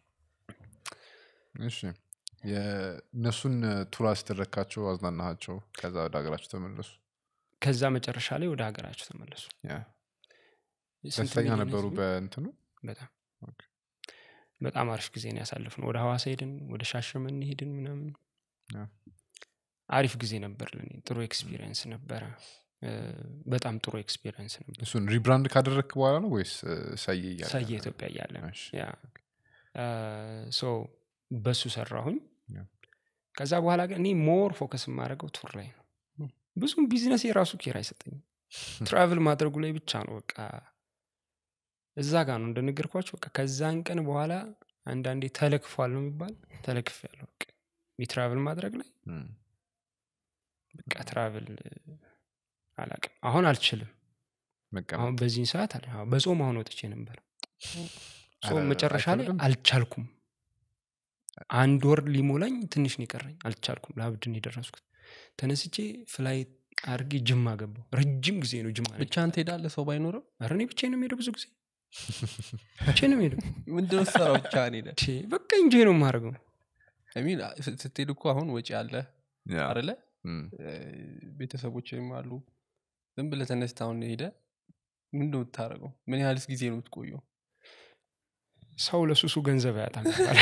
እሺ የእነሱን ቱር አስደረግካቸው አዝናናሃቸው ከዛ ወደ ሀገራቸው ተመለሱ ከዛ መጨረሻ ላይ ወደ ሀገራቸው ተመለሱ ያ። ስንት ደስተኛ ሚሊዮን ነበሩ ህዝብ? በእንትኑ በጣም ኦኬ። በጣም አሪፍ ጊዜ ነው ያሳልፍ ነው ወደ ሐዋሳ ሄድን ወደ ሻሸመኔ ሄድን ምናምን ያ። አሪፍ ጊዜ ነበር ለኔ ጥሩ ኤክስፒሪየንስ ነበረ እ፣ በጣም ጥሩ ኤክስፒሪየንስ ነበር እሱን ሪብራንድ ካደረግክ በኋላ ነው ወይስ እ፣ ሰዬ እያለ ሰየ ኢትዮጵያ እያለ ነው። እሺ። ያ ሶ በሱ ሰራሁኝ ያ። ከዛ በኋላ ግን እኔ ሞር ፎከስ የማደርገው ቱር ላይ ነው ም። ብዙም ቢዝነስ የራሱ ኬር አይሰጠኝም ትራቭል ማድረጉ ላይ ብቻ ነው በቃ እዛ ጋር ነው እንደነገርኳቸው በቃ ከዛን ቀን በኋላ አንዳንዴ ተለክፏል ነው የሚባል ተለክፍ ያለው የትራቭል ማድረግ ላይ እም፣ በቃ ትራቭል አላቅም አሁን አልችልም መቀመጥ አሁን በዚህን ሰዓት አለ አዎ፣ በጾም አሁን ወጥቼ ነበር ጾም ኧረ፣ መጨረሻ ላይ አይከብድም? አልቻልኩም አንድ ወር ሊሞላኝ ትንሽ ነው የቀረኝ አልቻልኩም ለአብድን የደረስኩት ተነስቼ ፍላይት አድርጌ ጅማ ገባሁ ረጅም ጊዜ ነው ጅማ ብቻ አንተ ሄዳለህ ሰው ባይኖርም ኧረ እኔ ብቻዬን ነው የምሄደው ብዙ ጊዜ ብቻዬን ነው የምሄደው ምንድነው ስራው ብቻ ሄደ ቼ፣ በቃ እንጂ ነው የማደርገው ሚን ስትሄድ እኮ አሁን ወጪ አለ ያ፣ አደለ እም፣ ቤተሰቦችም አሉ ዝም ብለህ ተነስተ አሁን ሄደ ምንድ የምታደርገው ምን ያህልስ ጊዜ ነው የምትቆየው ሰው ለሱሱ ገንዘብ አያጣም ይባላል።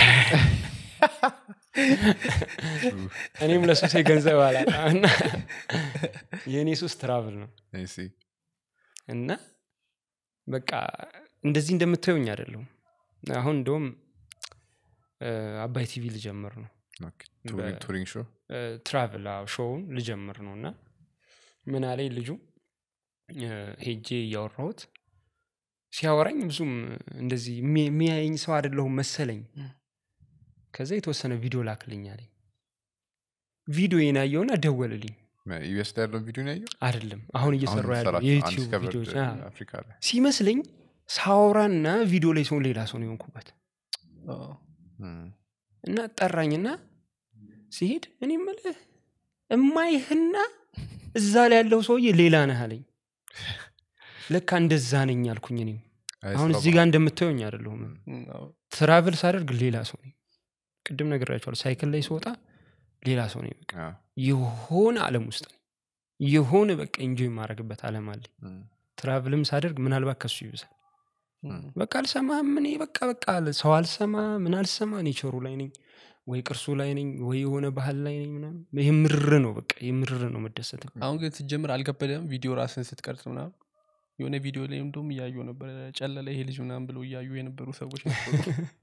እኔም ለሱሴ ገንዘብ አላጣም እና የእኔ ሱስ ትራቭል ነው I see። እና በቃ እንደዚህ እንደምታዩኝ አይደለሁም አሁን እንደውም እ፣ አባይ ቲቪ ልጀምር ነው ኦኬ፣ ቱሪንግ- ቱሪንግ ሾው እ፣ ትራቭል አዎ፣ ሾውን ልጀምር ነው እና ምን አለኝ ልጁ እ፣ ሄጄ እያወራሁት ሲያወራኝ ብዙም እንደዚህ የሚ- የሚያየኝ ሰው አይደለሁም መሰለኝ ከዛ የተወሰነ ቪዲዮ ላክልኝ አለኝ ቪዲዮ የናየውና ደወልልኝ ዩኤስ ላይ ያለውን ቪዲዮ ነው ያየው አይደለም አሁን እየሰሩ ያለው የምትሰራቸው የዩቲዩብ Undiscovered ቪዲዮዎች አ፣ አፍሪካ ላይ ሲመስለኝ ሳውራና ቪዲዮ ላይ ሲሆን ሌላ ሰው ነው የሆንኩበት አዎ። እም፣ እና ጠራኝና ሲሄድ እኔ ምልህ እማይህና እዛ ላይ ያለው ሰውዬ ሌላ ነህ አለኝ ለካ እንደዛ ነኝ አልኩኝ እኔም አይ፣ አሁን ስራው እዚህ ጋር እንደምታየኝ አይደለሁም እም፣ አዎ። ትራቭል ሳደርግ ሌላ ሰው ነኝ ቅድም ነግሬያቸዋለሁ ሳይክል ላይ ስወጣ ሌላ ሰው ነኝ በቃ አ፣ የሆነ አለም ውስጥ ነኝ የሆነ በቃ ኢንጆይ የማደርግበት አለም አለኝ እም፣ ትራቭልም ሳደርግ ምናልባት ከሱ ይብሳል እም፣ በቃ አልሰማህም እኔ በቃ በቃ አለ ሰው አልሰማ ምን አልሰማ ኔቸሩ ላይ ነኝ ወይ ቅርሱ ላይ ነኝ ወይ የሆነ ባህል ላይ ነኝ ምናምን የምርር ነው በቃ የምርር ነው መደሰት አሁን ግን ስትጀምር አልከበደም ቪዲዮ ራስን ስትቀርጽ ምናምን የሆነ ቪዲዮ ላይ እንደውም እያዩ ነበር ጨለለ ይሄ ልጅ ምናምን ብለው እያዩ የነበሩ ሰዎች ነበሩ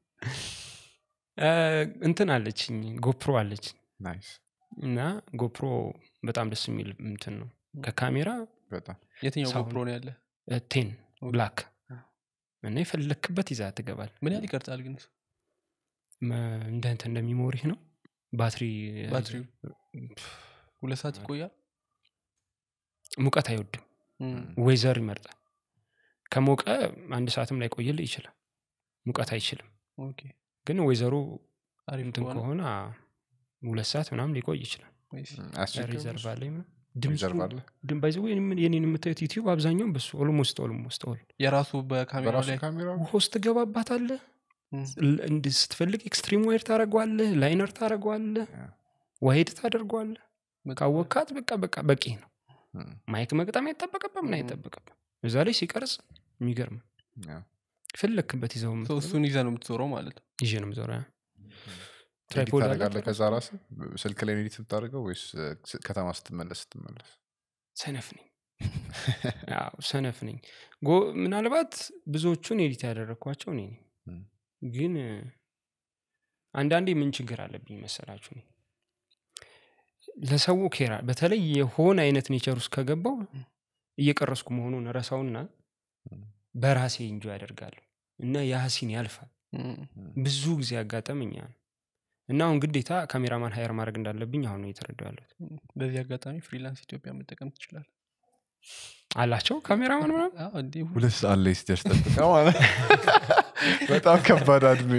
እንትን አለችኝ ጎፕሮ አለችኝ ናይስ እና ጎፕሮ በጣም ደስ የሚል እንትን ነው ከካሜራ በጣም የትኛው ሳሁን። ጎፕሮ ነው ያለ ቴን ኦኬ። ብላክ እና የፈለክበት ይዛ ትገባል ምን ያህል ይቀርጻል ግን እሱ? እንደ እንትን እንደሚሞሪህ ነው ባትሪ ባትሪው ሁለት ሰዓት ይቆያል ሙቀት አይወድም እም፣ ወይዘር ይመርጣል ከሞቀ አንድ ሰዓትም ላይ ቆይልህ ይችላል ሙቀት አይችልም ኦኬ። ግን ወይዘሩ አሪፍ እንትን ከሆነ ከሆነ አ፣ ሁለት ሰዓት ምናምን ሊቆይ ይችላል ወይስ ሪዘርቭ አለ ሪዘርቭ አለ ድምባይዘ የኔን የምታዩት ዩቲዩብ አብዛኛውን በሱ ኦልሞስት ኦልሞስት ኦል የራሱ በካሜራ በራሱ ላይ ካሜራ ውሃ ውስጥ ትገባባታለህ እም፣ ል- እንድ- ስትፈልግ ኤክስትሪም ዋይድ ታደረጓለህ ላይነር ታደረጓለህ ያ። ዋይድ ታደርጓለህ በጣም ካወካት በቃ በቃ በቂ ነው እም፣ ማይክ መግጠም አይጠበቅብም ምን 음. አይጠበቅብም እዛ ላይ ሲቀርጽ የሚገርም ያ። ፈለክበት ይዘው ሰው የምትዞረው እሱን ይዘ ነው የምትዞረው ማለት ነው ይዤ ነው የምዞረው ያ። ኤዲት ትራይፖድ አለ ታደርጋለህ ከዛ ራስ ስልክ ላይ ኤዲት የምታደርገው ወይስ እ፣ ስ- ከተማ ስትመለስ ስትመለስ ሰነፍ ነኝ አዎ ሰነፍ ነኝ ጎ- ምናልባት ብዙዎቹን ኤዲት ያደረግኳቸው እኔ ነኝ እም፣ ግን እ፣ አንዳንዴ ምን ችግር አለብኝ መሰላችሁ እኔ ለሰው ኬራ በተለይ የሆነ አይነት ኔቸር ውስጥ ከገባው እየቀረስኩ መሆኑን ረሳውና እም፣ በራሴ እንጆ ያደርጋለሁ እና ያሲን ያልፋል እም፣ ብዙ ጊዜ ያጋጠመኛ ነው እና አሁን ግዴታ ካሜራማን ሀየር ማድረግ እንዳለብኝ አሁን ነው እየተረዳሁ ያለሁት እም። በዚህ አጋጣሚ ፍሪላንስ ኢትዮጵያ መጠቀም ትችላል አላቸው ካሜራማን ምናምን እንዲሁ ሁለት ሰዓት ላይ ስትደርስ ጠብቃ ማለት በጣም ከባድ አድሜ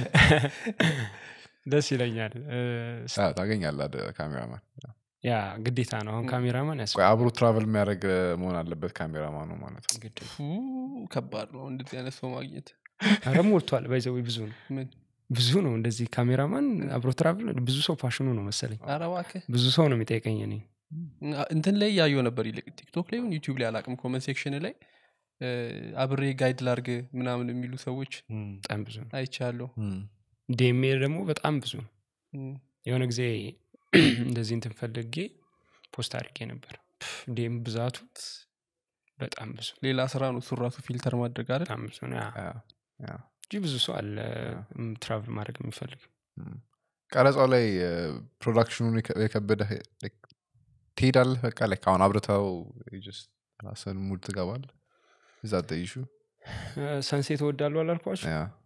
ደስ ይለኛል እ፣ ስ- አዎ፣ ታገኛለህ አደ- ካሜራማን ያ ግዴታ ነው አሁን ካሜራማን ያስ ቆይ አብሮ ትራቨል የሚያደርግ እ፣ መሆን አለበት ካሜራማኑ ማለት ነው ግድ ነው። ፉ፣ ከባድ ነው እንደዚህ አይነት ሰው ማግኘት ኧረ ሞልቷል ባይዘዊ ብዙ ነው ምን ብዙ ነው እንደዚህ ካሜራማን አብሮ ትራቭል ብዙ ሰው ፋሽኑ ነው መሰለኝ ኧረ እባክህ ብዙ ሰው ነው የሚጠይቀኝ እኔ እንትን ላይ ያየው ነበር ይልቅ ቲክቶክ ላይ ዩቲዩብ ላይ አላቅም ኮመንት ሴክሽን ላይ እ፣ አብሬ ጋይድ ላርግ ምናምን የሚሉ ሰዎች በጣም ብዙ ነው አይቻለሁ ዴሜር ደግሞ በጣም ብዙ ነው እም፣ የሆነ ጊዜ እንደዚህ እንትን ፈልጌ ፖስት አድርጌ ነበር ፕፍ፣ ዴም ብዛቱ በጣም ብዙ ሌላ ስራ ነው እሱን ራሱ ፊልተር ማድረግ አይደል በጣም ብዙ ነው ያ። ያ፣ ያ። እንጂ ብዙ ሰው አለ ትራቭል ማድረግ የሚፈልግ እም። ቀረጻው ላይ ፕሮዳክሽኑን የከበደ ትሄዳለህ በቃ ላይ አሁን አብርተው just ራስህን ሙድ ትገባል እዛ ጠይሹ ሰንሴት እወዳለሁ አላልኳቸው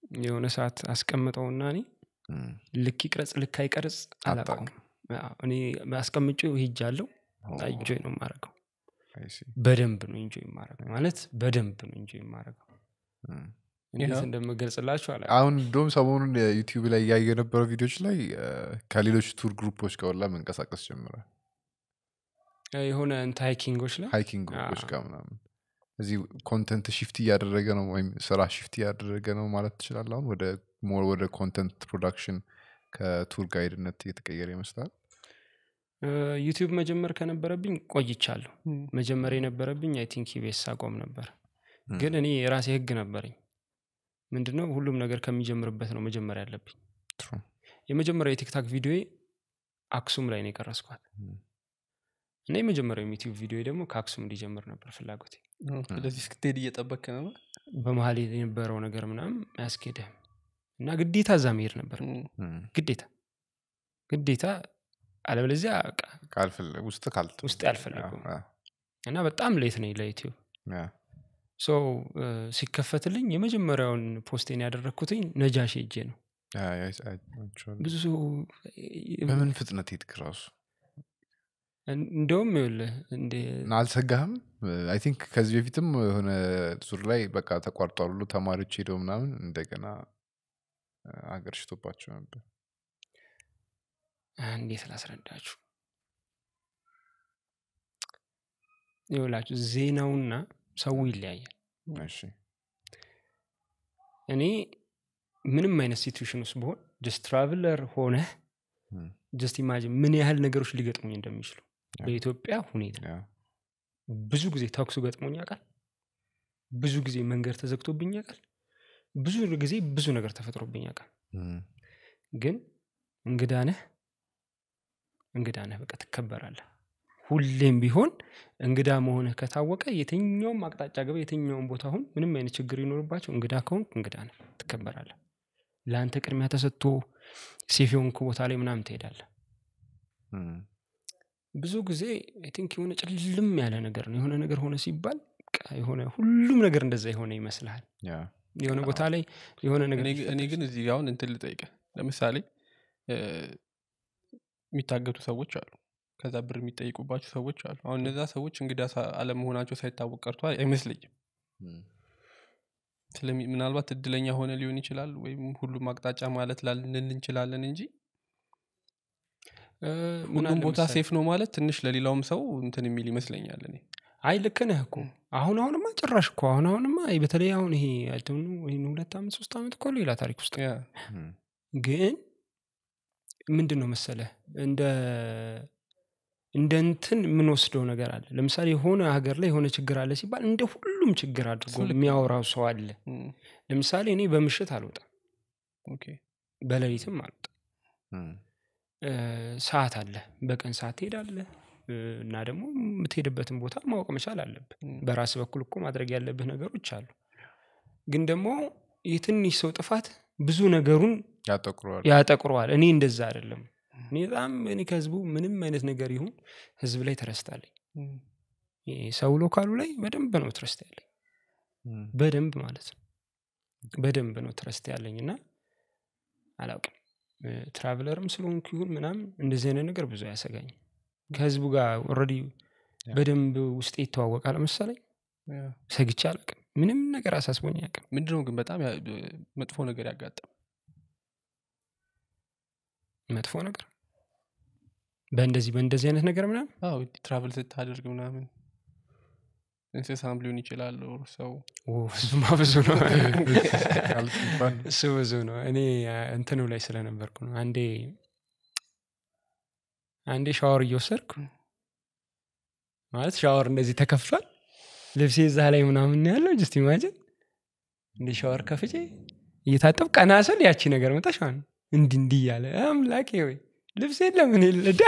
የሆነ ሰዓት አስቀምጠውና እኔ እም፣ ልክ ይቅረጽ ልክ አይቀርጽ አላውቀውም አታውቅም። አዎ፣ እኔ አስቀምጬው ሄጃለሁ ኦ፣ ኢንጆይ ነው የማደርገው I see። በደንብ ነው ኢንጆይ የማደርገው ማለት በደንብ ነው ኢንጆይ የማደርገው እም። እንዴት ያው። እንደምገልጽላችሁ አላ አሁን እንደውም ሰሞኑን ዩቲዩብ ላይ እያየ የነበረው ቪዲዮች ላይ እ፣ ከሌሎች ቱር ግሩፖች ጋር ሁላ መንቀሳቀስ ጀምራል የሆነ እንትን ሃይኪንጎች ላይ ሃይኪንግ ግሩፖች አዎ። ጋር ምናምን እዚህ ኮንተንት ሽፍት እያደረገ ነው ወይም ስራ ሽፍት እያደረገ ነው ማለት ትችላል አሁን ወደ ሞር ወደ ኮንተንት ፕሮዳክሽን ከቱር ጋይድነት እየተቀየረ ይመስላል እ፣ ዩቲዩብ መጀመር ከነበረብኝ ቆይቻለሁ እም፣ መጀመር የነበረብኝ አይ ቲንክ ኢቤስ አቆም ነበር እም። ግን እኔ የራሴ ህግ ነበረኝ ምንድነው ሁሉም ነገር ከሚጀምርበት ነው መጀመር ያለብኝ True። የመጀመሪያው የቲክታክ ቪዲዮ አክሱም ላይ ነው የቀረስኳት እም። እና የመጀመሪያው ዩቲዩብ ቪዲዮ ደግሞ ከአክሱም እንዲጀምር ነበር ፍላጎቴ አዎ፣ ስለዚህ እስክትሄድ እየጠበክ ነው በመሀል የነበረው ነገር ምናምን አያስኬድህም እና ግዴታ እዛ መሄድ ነበር እም፣ እም። ግዴታ ግዴታ አለበለዚያ በቃ ካልፈለ- ውስጥ ካልተ ውስጥ አልፈለገውም አዎ፣ እና በጣም ሌት ነኝ ለዩቲዩብ አዎ። ሶ ሲከፈትልኝ የመጀመሪያውን ፖስቴን ያደረግኩትኝ ነጃሽ ሄጄ ነው አዎ፣ አይ- አይ- አይቼዋለሁ። ብዙ ሰው በምን ፍጥነት ሄድክ ራሱ እንደውም ይኸውልህ እንደ እና አልሰጋህም አይ ቲንክ ከዚህ በፊትም የሆነ ዙር ላይ በቃ ተቋርጧል ብሎ ተማሪዎች ሄደው ምናምን እንደገና ሀገር ሽቶባቸው ነበር እንዴት ላስረዳችሁ ይውላችሁ ዜናውና ሰው ይለያያል እሺ እኔ ምንም አይነት ሲትዌሽን ውስጥ ብሆን ጀስት ትራቭለር ሆነህ እም፣ ጀስት ኢማጂን ምን ያህል ነገሮች ሊገጥሙኝ እንደሚችሉ ያ። በኢትዮጵያ ሁኔታ ያ፣ ብዙ ጊዜ ተኩሱ ገጥሞኝ ያውቃል ብዙ ጊዜ መንገድ ተዘግቶብኝ ያውቃል ብዙ ጊዜ ብዙ ነገር ተፈጥሮብኝ ያውቃል እም፣ ግን እንግዳ ነህ እንግዳ ነህ በቃ ትከበራለህ ሁሌም ቢሆን እንግዳ መሆንህ ከታወቀ የትኛውም አቅጣጫ ገባ የትኛውም ቦታ አሁን ምንም አይነት ችግር ይኖርባቸው እንግዳ ከሆንክ እንግዳ ነህ ትከበራለህ ለአንተ ቅድሚያ ተሰጥቶ ሴፍ የሆንክ ቦታ ላይ ምናምን ትሄዳለህ እም፣ ብዙ ጊዜ አይ ቲንክ የሆነ ጭልም ያለ ነገር ነው የሆነ ነገር ሆነ ሲባል በቃ የሆነ ሁሉም ነገር እንደዛ የሆነ ይመስልሃል ያ፣ የሆነ ቦታ ላይ የሆነ ነገር እኔ ግ- እኔ ግን እዚህ ጋር አሁን እንትን ልጠይቅህ ለምሳሌ እ፣ የሚታገቱ ሰዎች አሉ ከዛ ብር የሚጠይቁባቸው ሰዎች አሉ አሁን እነዛ ሰዎች እንግዳ ሳ- አለመሆናቸው ሳይታወቅ ቀርቷል አይመስለኝም እም፣ ስለሚ ምናልባት እድለኛ ሆነ ሊሆን ይችላል ወይም ሁሉም አቅጣጫ ማለት ላልንል እንችላለን እንጂ እ፣ ምን ሁሉም አለ ቦታ መሰለህ? ሴፍ ነው ማለት ትንሽ ለሌላውም ሰው እንትን የሚል ይመስለኛል እኔ አይ ልክ ነህ እኮ አሁን አሁንማ ጭራሽ እኮ አሁን አሁንማ ይሄ በተለይ አሁን ይሄ አይደኑ ይህን ሁለት ዓመት ሶስት ዓመት እኮ ሌላ ታሪክ ውስጥ ነው። ያ እም፣ ግን ምንድን ነው መሰለህ እንደ እንደ እንትን የምንወስደው ነገር አለ ለምሳሌ የሆነ ሀገር ላይ የሆነ ችግር አለ ሲባል እንደ ሁሉም ችግር አድርጎ እሱ ልክ ነው። የሚያወራው ሰው አለ እም፣ ለምሳሌ እኔ በምሽት አልወጣም ኦኬ በሌሊትም አልወጣም እም፣ እ፣ ሰዓት አለ በቀን ሰዓት ትሄዳለህ እ፣ እና ደግሞ የምትሄድበትን ቦታ ማወቅ መቻል አለብህ እም፣ በራስ በኩል እኮ ማድረግ ያለብህ ነገሮች አሉ ግን ደግሞ የትንሽ ሰው ጥፋት ብዙ ነገሩን ያጠቁረዋል ያጠቁረዋል እኔ እንደዛ አይደለም እኔ በጣም እኔ ከህዝቡ ምንም አይነት ነገር ይሁን ህዝብ ላይ ተረስታለኝ እም፣ ሰው ሎካሉ ላይ በደንብ ነው ትረስት ያለኝ እም፣ በደንብ ማለት ነው በደንብ ነው ትረስት ያለኝ እና አላውቅም እ፣ ትራቭለርም ስለሆንኩ ይሁን ምናምን እንደዚህ አይነት ነገር ብዙ አያሰጋኝም ከህዝቡ ጋር ኦልሬዲ ያ። በደንብ ውስጤ ይተዋወቃል መሰለኝ ያ። ሰግቼ አላውቅም ምንም ነገር አሳስቦኝ አያውቅም ምንድነው ግን በጣም ያ- መጥፎ ነገር ያጋጠም መጥፎ ነገር በእንደዚህ በእንደዚህ አይነት ነገር ምናምን አዎ ትራቭል ስታደርግ ምናምን እንስሳም ሊሆን ይችላል ኦር ሰው ኦ፣ እሱማ ብዙ ነው ካልክ እንኳን እሱ ብዙ ነው እኔ አ፣ እንትኑ ላይ ስለነበርኩ ነው አንዴ አንዴ ሻወር እየወሰድኩ ማለት ሻወር እንደዚህ ተከፍቷል ልብሴ እዛ ላይ ምናምን ነው ያለው ጅስት ኢማጅን እንደ ሻወር ከፍቼ እየታጠብ ቀና ስል ያቺ ነገር መጣሽ ማለት ነው እንዲ እንዲህ እያለ አምላኬ ወይ ልብሴ ለምን የለዳ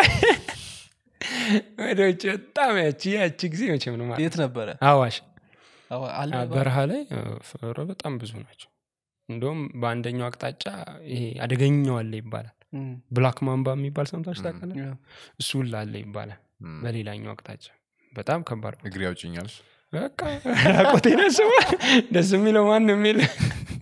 ወደ ውጭ በጣም ያቺ ያቺ ጊዜ መቼም ነው ማለት የት ነበረ አዋሽ አዎ፣ አለ አ፣ ባ- በረሃ ላይ አ፣ ኧረ በጣም ብዙ ናቸው እንደውም በአንደኛው አቅጣጫ ይሄ አደገኛው አለ ይባላል እም፣ ብላክ ማምባ የሚባል ሰምታችሁ ታውቃለህ ያ። እሱ ሁላ አለ ይባላል እም፣ በሌላኛው አቅጣጫ በጣም ከባድ ነው እግሬ ያውጭኛል በቃ ራቆቴን አስበዋል ደስ የሚለው ማንም የለ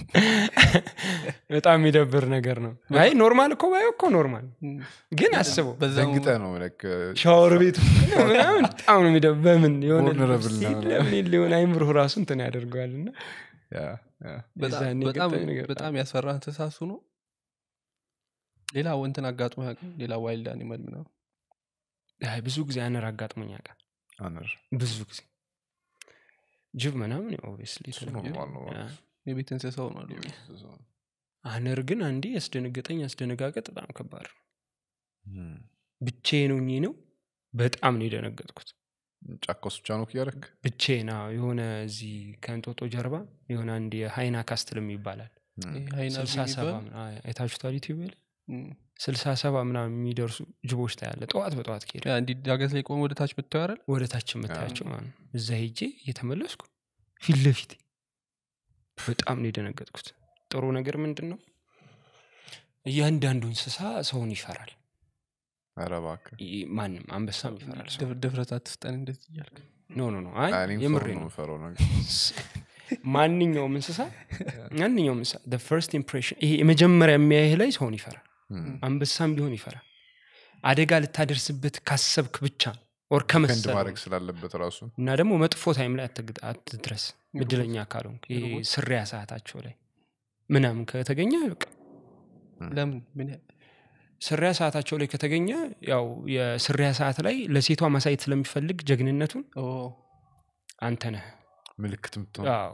በጣም የሚደብር ነገር ነው አይ ኖርማል እኮ ባየው እኮ ኖርማል ግን አስበው በዛው ደንግጠ ነው like, ሻወር ቤት ምናምን በጣም ነው የሚደ በምን የሆነ Vulnerable ልብስ ነው። የለ፣ ምን ሊሆን አይምሮህ ራሱ እንትን ያደርገዋል እና yeah, yeah. በጣም- የዛኔ በጣም የገጠመኝ ነገር በጣም ያስፈራ እንስሳሱ ነው ሌላ ወንትን አጋጥሞ ያውቅም ሌላ ዋይልድ አኒመል ምናምን አይ ብዙ ጊዜ አነር አጋጥሞኝ ያውቃል አነር ብዙ ጊዜ ጅብ ምናምን ኦብስሊ እሱ ኖርማል ነው የቤት እንስሳው ነው አሉ። አነር ግን አንዴ ያስደነገጠኝ አስደነጋገጥ በጣም ከባድ ነው Hmm. ብቻዬን ሆኜ ነው በጣም ነው የደነገጥኩት ጫካ ውስጥ ብቻ ነው እያደረግ ብቻዬን አዎ፣ የሆነ እዚህ ከእንጦጦ ጀርባ የሆነ አንድ የሀይና ካስትልም ይባላል ይሄ ሃይና ስልሳ ቢል ሰባ ይባል? ምና- አይ፣ አይታችሁታል ዩቲዩብ ላይ እም። ስልሳ ሰባ ምናምን የሚደርሱ ጅቦች ታያለ ጠዋት በጠዋት ከሄደ ያ እንዲህ ዳገት ላይ ቆመ ወደ ታች ብታየው አይደል ወደ ታች የምታያቸው ማለት ነው እዛ ሄጄ እየተመለስኩ ፊት ለፊት በጣም ነው የደነገጥኩት ጥሩ ነገር ምንድን ነው እያንዳንዱ እንስሳ ሰውን ይፈራል ኧረ እባክህ ይ- ማንም አንበሳም ይፈራል ሰው ድፍ- ድፍረት አትስጠን እንደዚህ እያልክ ኖ ኖ ኖ አይ እኔም የምሬ ሰው ነው ነው የምፈራው ነገር ማንኛውም እንስሳ ማንኛውም እንስሳ ፈርስት ኢምፕሬሽን ይሄ የመጀመሪያ የሚያይህ ላይ ሰውን ይፈራል Hmm. አንበሳም ቢሆን ይፈራል አደጋ ልታደርስበት ካሰብክ ብቻ ወር ከንድ ከመሰለ ማድረግ ስላለበት ራሱ እና ደግሞ መጥፎ ታይም ላይ አትግ- አትድረስ እድለኛ ካልሆንክ ይሄ ሮቦት? ስሪያ ሰዓታቸው ላይ ምናምን ከተገኘ በቃ ለምን ምን ያ- ስሪያ ሰዓታቸው ላይ ከተገኘ ያው የስሪያ ሰዓት ላይ ለሴቷ ማሳየት ስለሚፈልግ ጀግንነቱን ኦ፣ አንተ ነህ ምልክት ምትሆን አዎ።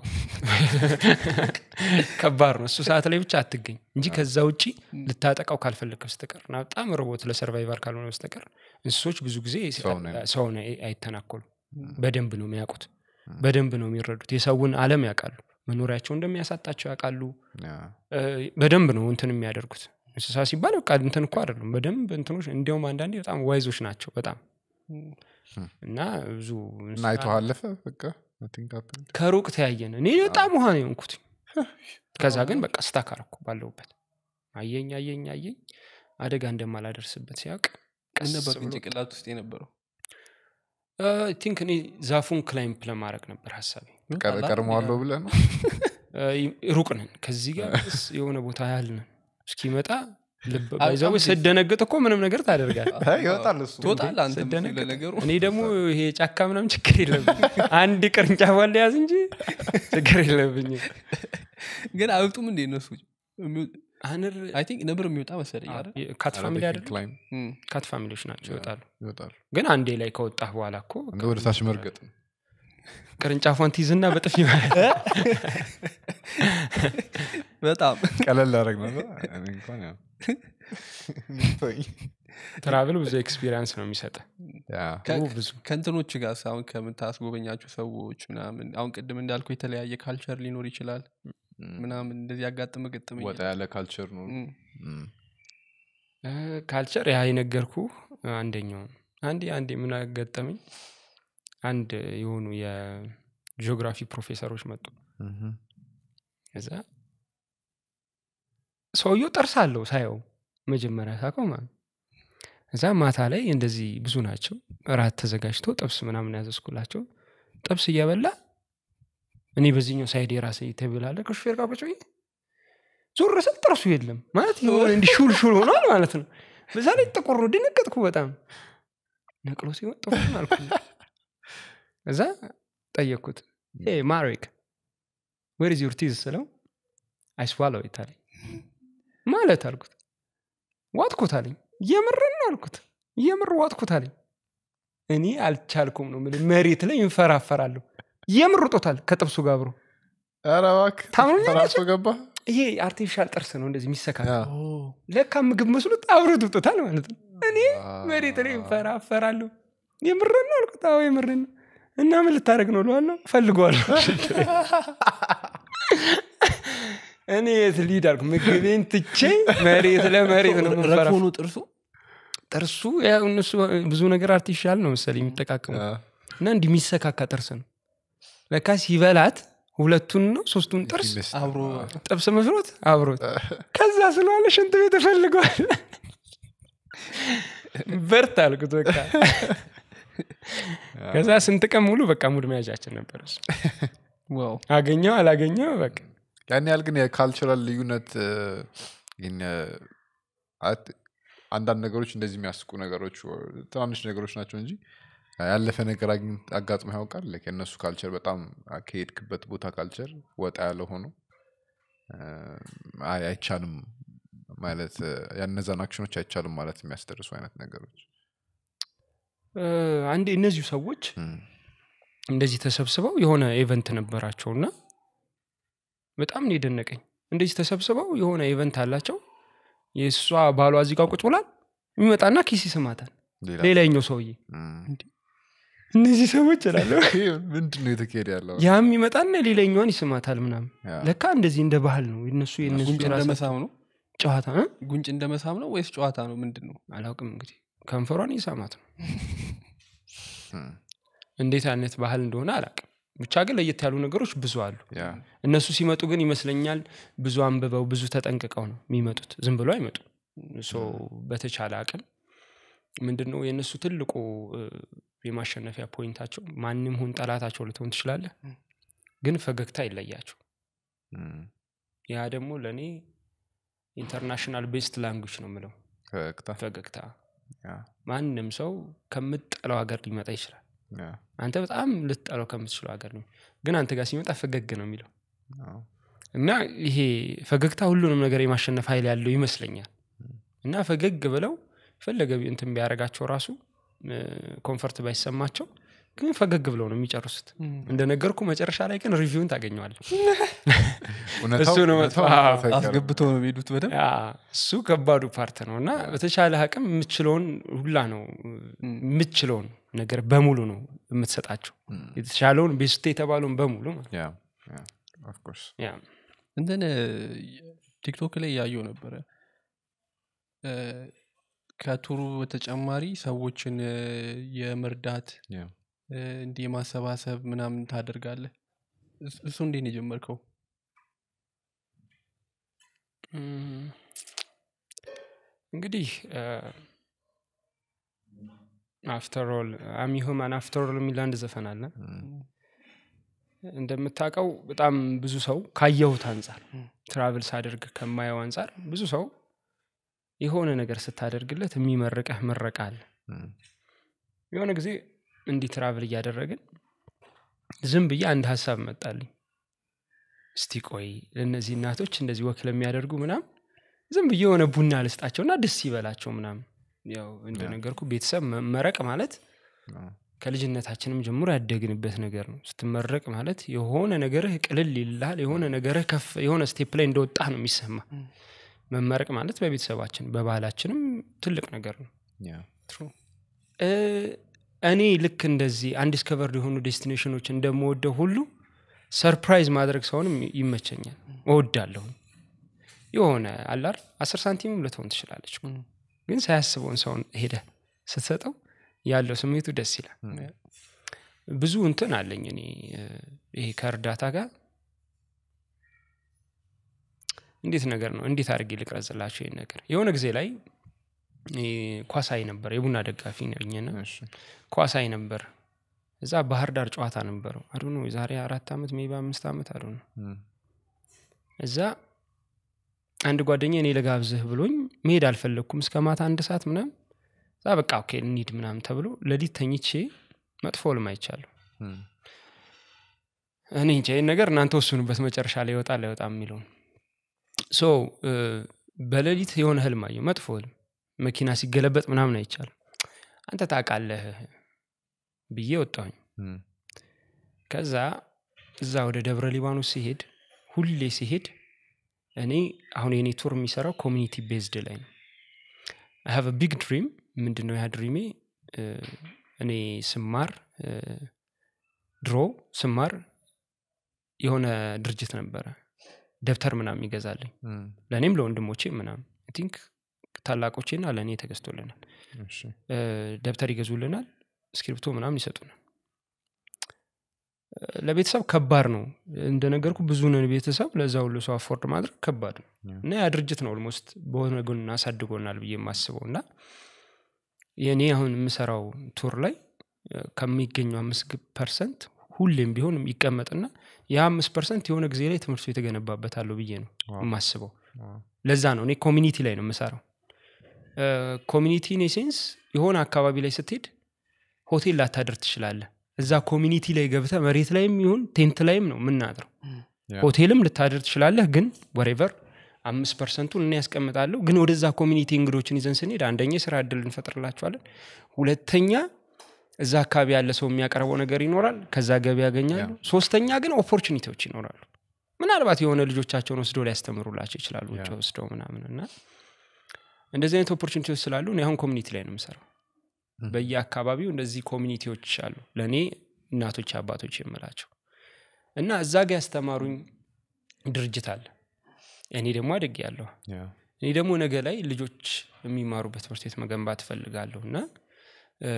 ከባድ ነው እሱ ሰዓት ላይ ብቻ አትገኝ እንጂ ከዛ ውጪ ልታጠቃው ካልፈለግ በስተቀር እና በጣም ሮቦት ለሰርቫይቫል ካልሆነ በስተቀር እንስሶች ብዙ ጊዜ ሰው ነው። ሰውን አይ- አይተናኮሉም በደንብ ነው የሚያውቁት በደንብ ነው የሚረዱት የሰውን አለም ያውቃሉ መኖሪያቸው እንደሚያሳጣቸው ያውቃሉ Yeah. እ፣ በደንብ ነው እንትን የሚያደርጉት እንስሳ ሲባል በቃ እንትን እኮ አይደሉም በደንብ እንትኖች እንዲያውም አንዳንዴ በጣም ዋይዞች ናቸው በጣም እም። እና ብዙ እና እንስሳ- አይቶ አለፈ በቃ nothing happened. ከሩቅ ተያየን እኔ በጣም ውሃ ነው የሆንኩት ከዛ ግን በቃ ስታክ አረኩ ባለሁበት አየኝ አየኝ አየኝ አደጋ እንደማላደርስበት ሲያውቅ ምን ቀስ ነበር ብሎ ግን ጭንቅላት ውስጥ የነበረው ቲንክ እኔ ዛፉን ክላይምፕ ለማድረግ ነበር ሀሳቤ ቀር- ቀድመዋለሁ ብለህ ነው እ፣ ሩቅ ነን ከዚህ ጋር ስ የሆነ ቦታ ያህል ነን እስኪመጣ ልብ አይ፣ ባይዘው በጣም ስደነግጥ እኮ ምንም ነገር ታደርጋል አይ፣ ይወጣል እሱ ትወጣለህ አንተ ስደነግጥ ለነገሩ እኔ ደግሞ ይሄ ጫካ ምናምን ችግር የለብኝ አንድ ቅርንጫፍ አለ ያዝ እንጂ ችግር የለብኝም ግን አይወጡም እንዴ እነሱ አንር አይ ቲንክ ነብር የሚወጣ መሰለኝ አይደል ካት ፋሚሊ Arabic አይደለም climb እም። ካት ፋሚሊዎች ናቸው ይወጣሉ ይወጣል ግን አንዴ ላይ ከወጣህ በኋላ እኮ እንደ ወደ ታች መርገጥ ነው ቅርንጫፏን ትይዝና በጥፊ ማለት በጣም ቀለል ላደረግ ነበር እኔ እንኳን ያው ተወኝ። ትራቭል ብዙ ኤክስፒሪንስ ነው የሚሰጠ ያ ከ- ብዙ ከእንትኖች ጋር አሁን ከምታስጎበኛቸው ሰዎች ምናምን አሁን ቅድም እንዳልኩ የተለያየ ካልቸር ሊኖር ይችላል ምናምን እንደዚህ ያጋጥመ ግጥም ወጣ ያለ ካልቸር ነው እም። ካልቸር ያ የነገርኩ አንደኛው ነው። አንዴ አንዴ ምን አጋጠመኝ አንድ የሆኑ የጂኦግራፊ ፕሮፌሰሮች መጡ እም። እዛ ሰውየው ጥርስ አለው ሳየው መጀመሪያ ሳቀው ማለት ነው። እዛ ማታ ላይ እንደዚህ ብዙ ናቸው እራት ተዘጋጅቶ ጥብስ ምናምን ያዘዝኩላቸው ጥብስ እየበላ እኔ በዚህኛው ሳይድ የራሴ ቴብል አለ ከሹፌር ጋር ቁጭ ብዬ ዞር ስል ጥርሱ የለም ማለት የሆነ እንዲህ ሹል ሹል ሆኗል ማለት ነው በዛ ላይ ጥቁር ነው ደነገጥኩ በጣም ነቅሎ ሲሆን ጥሩ አልኩ እዛ ጠየቅኩት ማሪክ ዌር ዝ ዩር ቲዝ ስለው አይስዋለው ይታለኝ ማለት አልኩት ዋጥኩት አለኝ የምርን ነው አልኩት የምር ዋጥኩት አለኝ እኔ አልቻልኩም ነው የምልህ መሬት ላይ ይንፈራፈራለሁ የምር ጦታል ከጥብሱ ጋር አብሮ ኧረ እባክህ ታምኑኛላችሁ? ተራሶ ገባ ይሄ አርቲፊሻል ጥርስ ነው እንደዚህ የሚሰካል ያ። ለካ ምግብ መስሎት አብሮት ውጦታል ማለት ነው እኔ መሬት ላይ ይንፈራፈራለሁ የምርን ነው አልኩት አዎ የምርን ነው እና ምን ልታደረግ ነው ለዋለው ፈልገዋለሁ እኔ የት ሊድ አልኩ ምግቤን ትቼ መሬት ለመሬት ነው የምንፈራፈ- ረክሞ ነው ጥርሱ ጥርሱ ያው እነሱ ብዙ ነገር አርቲፊሻል ነው መሰለኝ የሚጠቃቀሙ ያ። እና እንዲህ የሚሰካካ ጥርስ ነው ለካ ሲበላት ሁለቱን ነው ሶስቱን ጥርስ ፊልስ አብሮ ነው። ጥብስ መስሎት አብሮት ከዛ ስለዋለ ሽንት ቤት እፈልገዋል በርት አልኩት በቃ ከዛ ስንት ቀን ሙሉ በቃ ሙድ መያዣችን ነበር እሱ ዋው አገኘው አላገኘው በቃ ያን ያህል ግን የካልቸራል ልዩነት እ፣ ይህን እ፣ አት- አንዳንድ ነገሮች እንደዚህ የሚያስቁ ነገሮች or ትናንሽ ነገሮች ናቸው እንጂ ያለፈ ነገር አግኝ- አጋጥሞ ያውቃል Like የእነሱ ካልቸር በጣም ከሄድክበት ቦታ ካልቸር ወጣ ያለ ሆኖ እ፣ አይ አይቻልም ማለት እ፣ ያነዛን አክሽኖች አይቻልም ማለት የሚያስደርሱ አይነት ነገሮች እ፣ አንዴ እነዚሁ ሰዎች እም፣ እንደዚህ ተሰብስበው የሆነ ኢቨንት ነበራቸውና በጣም ነው የደነቀኝ እንደዚህ ተሰብስበው የሆነ ኢቨንት አላቸው የእሷ ባሏ እዚህ ጋር ቁጭ ብሏል የሚመጣና ኪስ ይስማታል ሌላ ሌላኛው ሰውዬ እም። እነዚህ ሰዎች እላለሁ ይሄ ምንድን ነው የተካሄደ ያለው ያም ይመጣና ሌላኛዋን ይስማታል ምናምን ያ። ለካ እንደዚህ እንደ ባህል ነው የነሱ የነሱ ጉንጭ እንደ የራሳቸው መሳም ነው ጨዋታ እ? ጉንጭ እንደ መሳም ነው ወይስ ጨዋታ ነው ምንድን ነው አላውቅም እንግዲህ ከንፈሯን ይሳማት ነው እም፣ እንዴት አይነት ባህል እንደሆነ አላውቅም ብቻ ግን ለየት ያሉ ነገሮች ብዙ አሉ ያ እነሱ ሲመጡ ግን ይመስለኛል ብዙ አንብበው ብዙ ተጠንቅቀው ነው የሚመጡት ዝም ብሎ አይመጡ ሶ በተቻለ አቅም ምንድን ነው የእነሱ ትልቁ እ፣ የማሸነፊያ ፖይንታቸው ማንም ሁን ጠላታቸው ልትሆን ትችላለህ ግን ፈገግታ ይለያቸው እም፣ ያ ደግሞ ለእኔ ኢንተርናሽናል ቤስት ላንጉጅ ነው የምለው ፈገግታ ፈገግታ ያ ማንም ሰው ከምትጠላው ሀገር ሊመጣ ይችላል ያ አንተ በጣም ልትጠላው ከምትችለው ሀገር ነው ግን አንተ ጋር ሲመጣ ፈገግ ነው የሚለው አዎ። እና ይሄ ፈገግታ ሁሉንም ነገር የማሸነፍ ኃይል ያለው ይመስለኛል እና ፈገግ ብለው ፈለገ ቢ- እንትን ቢያደርጋቸው ራሱ ኮንፈርት ባይሰማቸው ግን ፈገግ ብለው ነው የሚጨርሱት እንደነገርኩ መጨረሻ ላይ ግን ሪቪውን ታገኘዋለህ እውነታው- እሱ ነው እውነታው መጥፎ። አዎ። መጥፎ አይቀርም። አስገብተው ነው የሚሄዱት በደንብ ያ፣ እሱ ከባዱ ፓርት ነው እና በተቻለ አቅም የምችለውን ሁላ ነው የምችለውን ነገር በሙሉ ነው የምትሰጣቸው የተሻለውን ቤስት የተባለውን በሙሉ ማለት ያ ያ of course ያ እንትን ቲክቶክ ላይ ያየው ነበረ እ፣ ከቱሩ በተጨማሪ ሰዎችን እ፣ የመርዳት ያ እ፣ እንዲህ የማሰባሰብ ምናምን ታደርጋለህ እሱ- እሱ እንዴት ነው የጀመርከው እም፣ እንግዲህ አፍተር ኦል አሚ ሁማን አፍተር ኦል የሚል አንድ ዘፈን አለ እንደምታውቀው በጣም ብዙ ሰው ካየሁት አንጻር ትራቭል ሳደርግ ከማየው አንጻር ብዙ ሰው የሆነ ነገር ስታደርግለት የሚመርቀህ ምረቃ አለ እም፣ የሆነ ጊዜ እንዲህ ትራቭል እያደረግን ዝም ብዬ አንድ ሀሳብ መጣልኝ እስቲ ቆይ ለእነዚህ እናቶች እንደዚህ ወክ ለሚያደርጉ ምናም ዝም ብዬ የሆነ ቡና ልስጣቸውና ደስ ይበላቸው ምናም ያው እንደነገርኩ ቤተሰብ መመረቅ ማለት አዎ። ከልጅነታችንም ጀምሮ ያደግንበት ነገር ነው ስትመረቅ ማለት የሆነ ነገርህ ቅልል ይልሃል የሆነ ነገርህ ከፍ የሆነ ስቴፕ ላይ እንደወጣ ነው የሚሰማ መመረቅ ማለት በቤተሰባችን በባህላችንም ትልቅ ነገር ነው ያ እ፣ እኔ ልክ እንደዚህ አንዲስከቨርድ የሆኑ ዴስቲኔሽኖች እንደምወደው ሁሉ ሰርፕራይዝ ማድረግ ሰውንም ይመቸኛል እወዳለሁ የሆነ አላር አስር ሳንቲምም ልትሆን ትችላለች እኮ። ግን ሳያስበውን ሰውን ሄደ ስትሰጠው ያለው ስሜቱ ደስ ይላል ብዙ እንትን አለኝ እኔ እ፣ ይሄ ከእርዳታ ጋር እንዴት ነገር ነው እንዴት አድርጌ ልቅረጽላቸው ይህን ነገር የሆነ ጊዜ ላይ እ፣ ኳሳይ ነበር የቡና ደጋፊ ነኝና እሺ ኳሳይ ነበር እዛ ባህር ዳር ጨዋታ ነበረው አዱ ነው የዛሬ አራት ዓመት ሜቢ አምስት ዓመት አዱ ነው እም፣ እዛ አንድ ጓደኛ እኔ ለጋብዝህ ብሎኝ መሄድ አልፈለግኩም እስከ ማታ አንድ ሰዓት ምናም እዛ በቃ ኦኬ እንሂድ ምናም ተብሎ ለሊት ተኝቼ መጥፎ ልም አይቻለሁ እም፣ እኔ እንጃ ይህን ነገር እናንተ ወስኑበት መጨረሻ ላይ ይወጣል አይወጣም የሚለውን ሶ እ፣ በሌሊት የሆነ ህልም አየሁ መጥፎ ህልም መኪና ሲገለበጥ ምናምን አይቻልም አንተ ታውቃለህ ብዬ ወጣሁኝ እም፣ ከዛ እዛ ወደ ደብረ ሊባኖስ ሲሄድ ሁሌ ሲሄድ እኔ አሁን የኔ ቱር የሚሰራው ኮሚኒቲ ቤዝድ ላይ ነው አይ ሃቭ ቢግ ድሪም ምንድን ነው ያ ድሪሜ እ፣ እኔ ስማር እ፣ ድሮ ስማር የሆነ ድርጅት ነበረ ደብተር ምናምን ይገዛልኝ እም፣ ለእኔም ለወንድሞቼ ምናምን ቲንክ ታላቆቼና ለእኔ ተገዝቶልናል እሺ እ፣ ደብተር ይገዙልናል እስክሪፕቶ ምናምን ይሰጡናል እ፣ ለቤተሰብ ከባድ ነው እንደነገርኩ ብዙ ነን ቤተሰብ ለዛ ሁሉ ሰው አፎርድ ማድረግ ከባድ ነው ያ። እና ያ ድርጅት ነው ኦልሞስት በሆነ ጎን አሳድጎናል ብዬ የማስበው እና የእኔ አሁን የምሰራው ቱር ላይ እ፣ ከሚገኘው አምስት ፐርሰንት ሁሌም ቢሆን ይቀመጥና የአምስት ፐርሰንት የሆነ ጊዜ ላይ ትምህርቱ የተገነባበታለሁ ብዬ ነው ዋው። የማስበው ዋው። ለዛ ነው እኔ ኮሚኒቲ ላይ ነው የምሰራው ኮሚኒቲ ኔሴንስ የሆነ አካባቢ ላይ ስትሄድ ሆቴል ላታደር ትችላለህ እዛ ኮሚኒቲ ላይ ገብተ መሬት ላይም ይሁን ቴንት ላይም ነው የምናድረው ያ። ሆቴልም ልታደር ትችላለህ ግን ወሬቨር አምስት ፐርሰንቱን እኔ ያስቀምጣለሁ ግን ወደዛ ኮሚኒቲ እንግዶችን ይዘን ስንሄድ አንደኛ የስራ እድል እንፈጥርላቸዋለን ሁለተኛ እዛ አካባቢ ያለ ሰው የሚያቀርበው ነገር ይኖራል ከዛ ገቢ ያገኛሉ ሶስተኛ ግን ኦፖርቹኒቲዎች ይኖራሉ ምናልባት የሆነ ልጆቻቸውን ወስደው ሊያስተምሩላቸው ይችላሉ ውጭ ያ። ወስደው ምናምን እና እንደዚህ አይነት ኦፖርቹኒቲዎች ስላሉ እኔ አሁን ኮሚኒቲ ላይ ነው የምሰራው Mhm. በየአካባቢው እንደዚህ ኮሚኒቲዎች አሉ ለእኔ እናቶች አባቶች የምላቸው እና እዛ ጋ ያስተማሩኝ ድርጅት አለ እኔ ደግሞ አድግ ያለሁ ያ። እኔ ደግሞ ነገ ላይ ልጆች የሚማሩበት ትምህርት ቤት መገንባት እፈልጋለሁ እና እ፣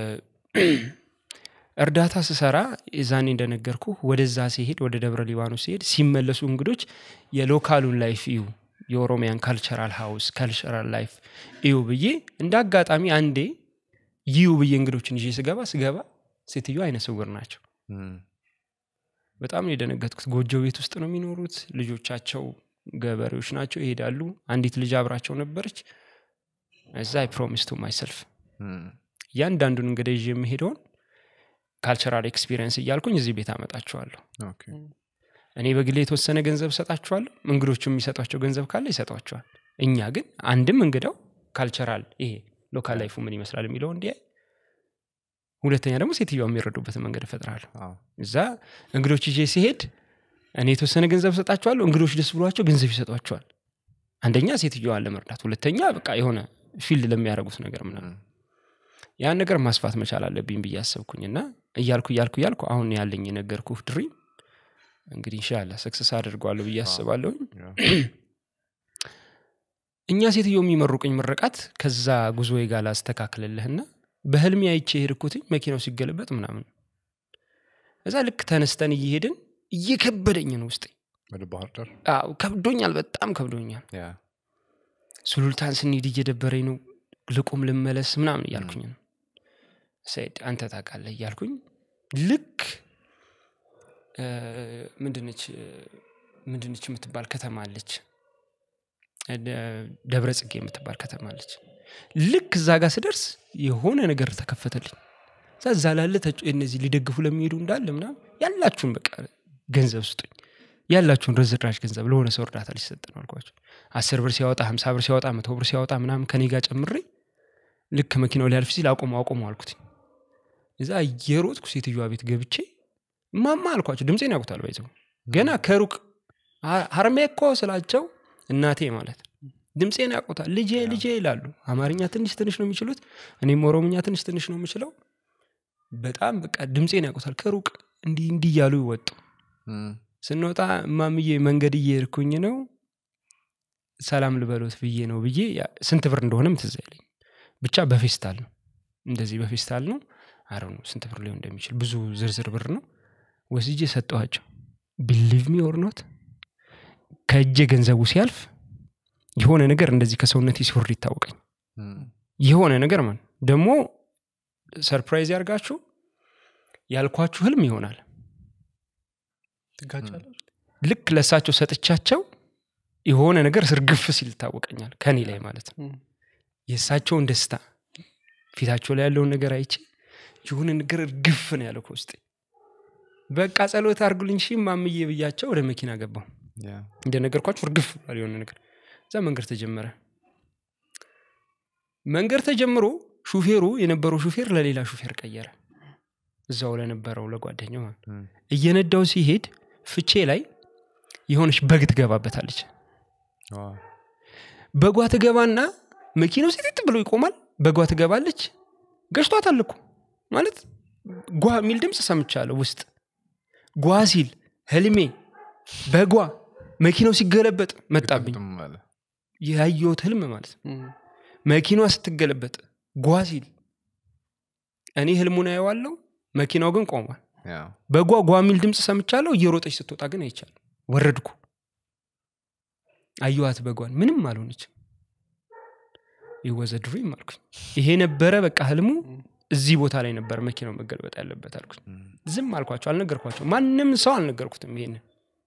እርዳታ ስሰራ የዛኔ እንደነገርኩ ወደዛ ሲሄድ ወደ ደብረ ሊባኖስ ሲሄድ ሲመለሱ እንግዶች የሎካሉን ላይፍ እዩ የኦሮሚያን ካልቸራል ሃውስ ካልቸራል ላይፍ እዩ ብዬ እንደ አጋጣሚ አንዴ ይዩ ብዬ እንግዶችን ይዤ ስገባ ስገባ ሴትዮ አይነ ስውር ናቸው እም፣ በጣም ነው የደነገጥኩት ጎጆ ቤት ውስጥ ነው የሚኖሩት ልጆቻቸው ገበሬዎች ናቸው ይሄዳሉ አንዲት ልጅ አብራቸው ነበረች እዛ አይ ፕሮሚስ ቱ ማይሰልፍ እም፣ እያንዳንዱን እንግዳ ይዤ የሚሄደውን ካልቸራል ኤክስፒሪየንስ እያልኩኝ እዚህ ቤት አመጣቸዋለሁ ኦኬ። እኔ በግሌ የተወሰነ ገንዘብ እሰጣቸዋለሁ እንግዶቹ የሚሰጧቸው ገንዘብ ካለ ይሰጧቸዋል እኛ ግን አንድም እንግዳው ካልቸራል ይሄ ሎካል ላይፉ ምን ይመስላል የሚለው እንዲያይ ሁለተኛ ደግሞ ሴትዮዋ የሚረዱበትን መንገድ እፈጥራለሁ አዎ። እዛ እንግዶች ይዤ ሲሄድ እኔ የተወሰነ ገንዘብ እሰጣቸዋለሁ እንግዶች ደስ ብሏቸው ገንዘብ ይሰጧቸዋል አንደኛ ሴትዮዋን ለመርዳት ሁለተኛ በቃ የሆነ ፊልድ ለሚያደርጉት ነገር ምናምን እም፣ ያን ነገር ማስፋት መቻል አለብኝ ብዬ አሰብኩኝ እና እያልኩ እያልኩ እያልኩ አሁን ያለኝ የነገርኩህ ድሪም እንግዲህ እንሻላ ሰክሰስ አድርጓለሁ ብዬ አስባለሁኝ ያ። እኛ ሴትዮ የሚመሩቅኝ ምርቃት ከዛ ጉዞ ጋር ላስተካክልልህና በህልሜ አይቼ የሄድኩትኝ መኪናው ሲገለበጥ ምናምን እዛ ልክ ተነስተን እየሄድን እየከበደኝ ነው ውስጤ ወደ ባህር ዳር አዎ ከብዶኛል በጣም ከብዶኛል ያ። ሱሉልታን ስንሄድ እየደበረኝ ነው ልቁም ልመለስ ምናምን እያልኩኝ ነው ሰይድ አንተ ታውቃለህ እያልኩኝ ልክ እ፣ ምንድነች እ፣ ምንድነች የምትባል ከተማ አለች እ፣ ደ- ደብረ ጽጌ የምትባል ከተማ አለች ልክ እዛ ጋር ስደርስ የሆነ ነገር ተከፈተልኝ እዛ እዛ ላለ ተጭ- እነዚህ ሊደግፉ ለሚሄዱ እንዳለ ምናምን ያላችሁን በቃ ገንዘብ ስጡኝ ያላችሁን ርዝራዥ ገንዘብ ለሆነ ሰው እርዳታ ሊሰጥ ነው አልኳቸው አስር ብር ሲያወጣ ሀምሳ ብር ሲያወጣ መቶ ብር ሲያወጣ ምናምን ከኔ ጋር ጨምሬ ልክ መኪናው ሊያልፍ ሲል አቁሙ አቁሙ አልኩት እዛ እየሮጥኩ ሴትዮዋ ቤት ገብቼ ማማ አልኳቸው ድምፄን ያውቁታል ባይዘው ገና ከሩቅ ሀ- ሀርሜ እኮ ስላቸው እናቴ ማለት ድምፄን ያውቁታል ልጄ ልጄ ይላሉ አማርኛ ትንሽ ትንሽ ነው የሚችሉት እኔም ኦሮምኛ ትንሽ ትንሽ ነው የምችለው በጣም በቃ ድምፄን ያውቁታል ከሩቅ እንዲህ እንዲህ እያሉ ይወጡ እም፣ ስንወጣ እማምዬ መንገድ እየሄድኩኝ ነው ሰላም ልበሎት ብዬ ነው ብዬ ያ- ስንት ብር እንደሆነም ትዝ አይለኝ ብቻ በፌስታል ነው እንደዚህ በፌስታል ነው አረ ነው ስንት ብር ሊሆን እንደሚችል ብዙ ዝርዝር ብር ነው ወስጄ ሰጠኋቸው ቢሊቭ ሚ ኦር ኖት ከእጄ ገንዘቡ ሲያልፍ የሆነ ነገር እንደዚህ ከሰውነቴ ሲወርድ ይታወቀኝ እም፣ የሆነ ነገር ማን ደግሞ ሰርፕራይዝ ያርጋችሁ ያልኳችሁ ህልም ይሆናል ትጋጫለች ልክ ለእሳቸው ሰጥቻቸው የሆነ ነገር ስርግፍ ሲል ይታወቀኛል ከኔ ላይ ማለት ነው እም፣ የእሳቸውን ደስታ ፊታቸው ላይ ያለውን ነገር አይቼ የሆነ ነገር እርግፍ ነው ያለው ከውስጤ በቃ ጸሎት አርጉልኝ ሺ ማምዬ ብያቸው ወደ መኪና ገባው ያ። እንደነገርኳችሁ እርግፍ ብሏል የሆነ ነገር እዛ መንገድ ተጀመረ መንገድ ተጀምሮ ሹፌሩ የነበረው ሹፌር ለሌላ ሹፌር ቀየረ እዛው ለነበረው ለጓደኛው ማለት ነው። እም፣ እየነዳው ሲሄድ ፍቼ ላይ የሆነች በግ ትገባበታለች ዋው። በጓ ትገባና መኪናው ሴጤጥ ብሎ ይቆማል በጓ ትገባለች ገጭቷታል እኮ ማለት ጓ የሚል ድምፅ ሰምቻለሁ ውስጥ ጓ ሲል ህልሜ በጓ መኪናው ሲገለበጥ መጣብኝ ግጥምጥም አለ። ያየሁት ህልም ማለት ነው እም፣ መኪናዋ ስትገለበጥ ጓ ሲል እኔ ህልሙን አየዋለሁ መኪናው ግን ቆሟል ያ። በጓ ጓ የሚል ድምፅ ሰምቻለሁ እየሮጠች ስትወጣ ግን አይቻል ወረድኩ አየዋት በጓን ምንም አልሆነችም ይወዘ ድሪም አልኩኝ ይሄ ነበረ በቃ ህልሙ እዚህ ቦታ ላይ ነበር መኪናው መገልበጥ ያለበት አልኩኝ ዝም አልኳቸው አልነገርኳቸው ማንም ሰው አልነገርኩትም ይሄንን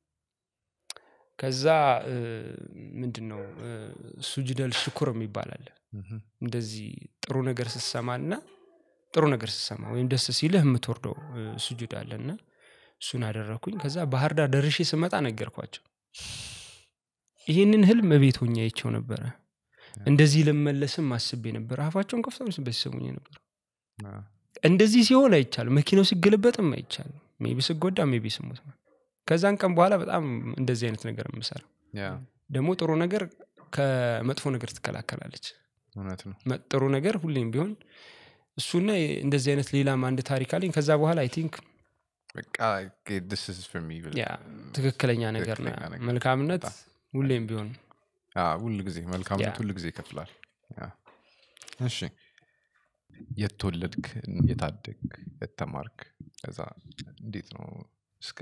ከዛ እ፣ ምንድን ነው እ፣ ሱጅደል ሽኩር የሚባል አለ እንደዚህ ጥሩ ነገር ስትሰማና ጥሩ ነገር ስትሰማ ወይም ደስ ሲልህ የምትወርደው እ፣ ሱጁድ አለና እሱን አደረግኩኝ ከዛ ባህር ዳር ደርሼ ስመጣ ነገርኳቸው ይህንን ህልም እቤት ሆኜ አይቼው ነበረ እንደዚህ ልመለስም አስቤ ነበር አፋቸውን ከፍተው ነበር ሲሰሙኝ ነበር እንደዚህ ሲሆን አይቻልም መኪናው ሲገለበጥም አይቻልም ሜቢ ስጎዳ ሜቢ ስሞት ነው። ከዛን ቀን በኋላ በጣም እንደዚህ አይነት ነገር የምሰራ ያ ደግሞ ጥሩ ነገር ከመጥፎ ነገር ትከላከላለች እውነት ነው መ- ጥሩ ነገር ሁሌም ቢሆን እሱና እንደዚህ አይነት ሌላም አንድ ታሪክ አለኝ ከዛ በኋላ አይ ቲንክ በቃ this is for me ብለህ ያ ትክክለኛ ነገር ነው ትክክለኛ ነገር። መልካምነት በጣም። ሁሌም ቢሆን አዎ፣ ሁል ጊዜ መልካምነት ያ። ሁል ጊዜ ይከፍላል ያ። እሺ የት ተወለድክ የታደግ የተማርክ ከዛ እንዴት ነው እስከ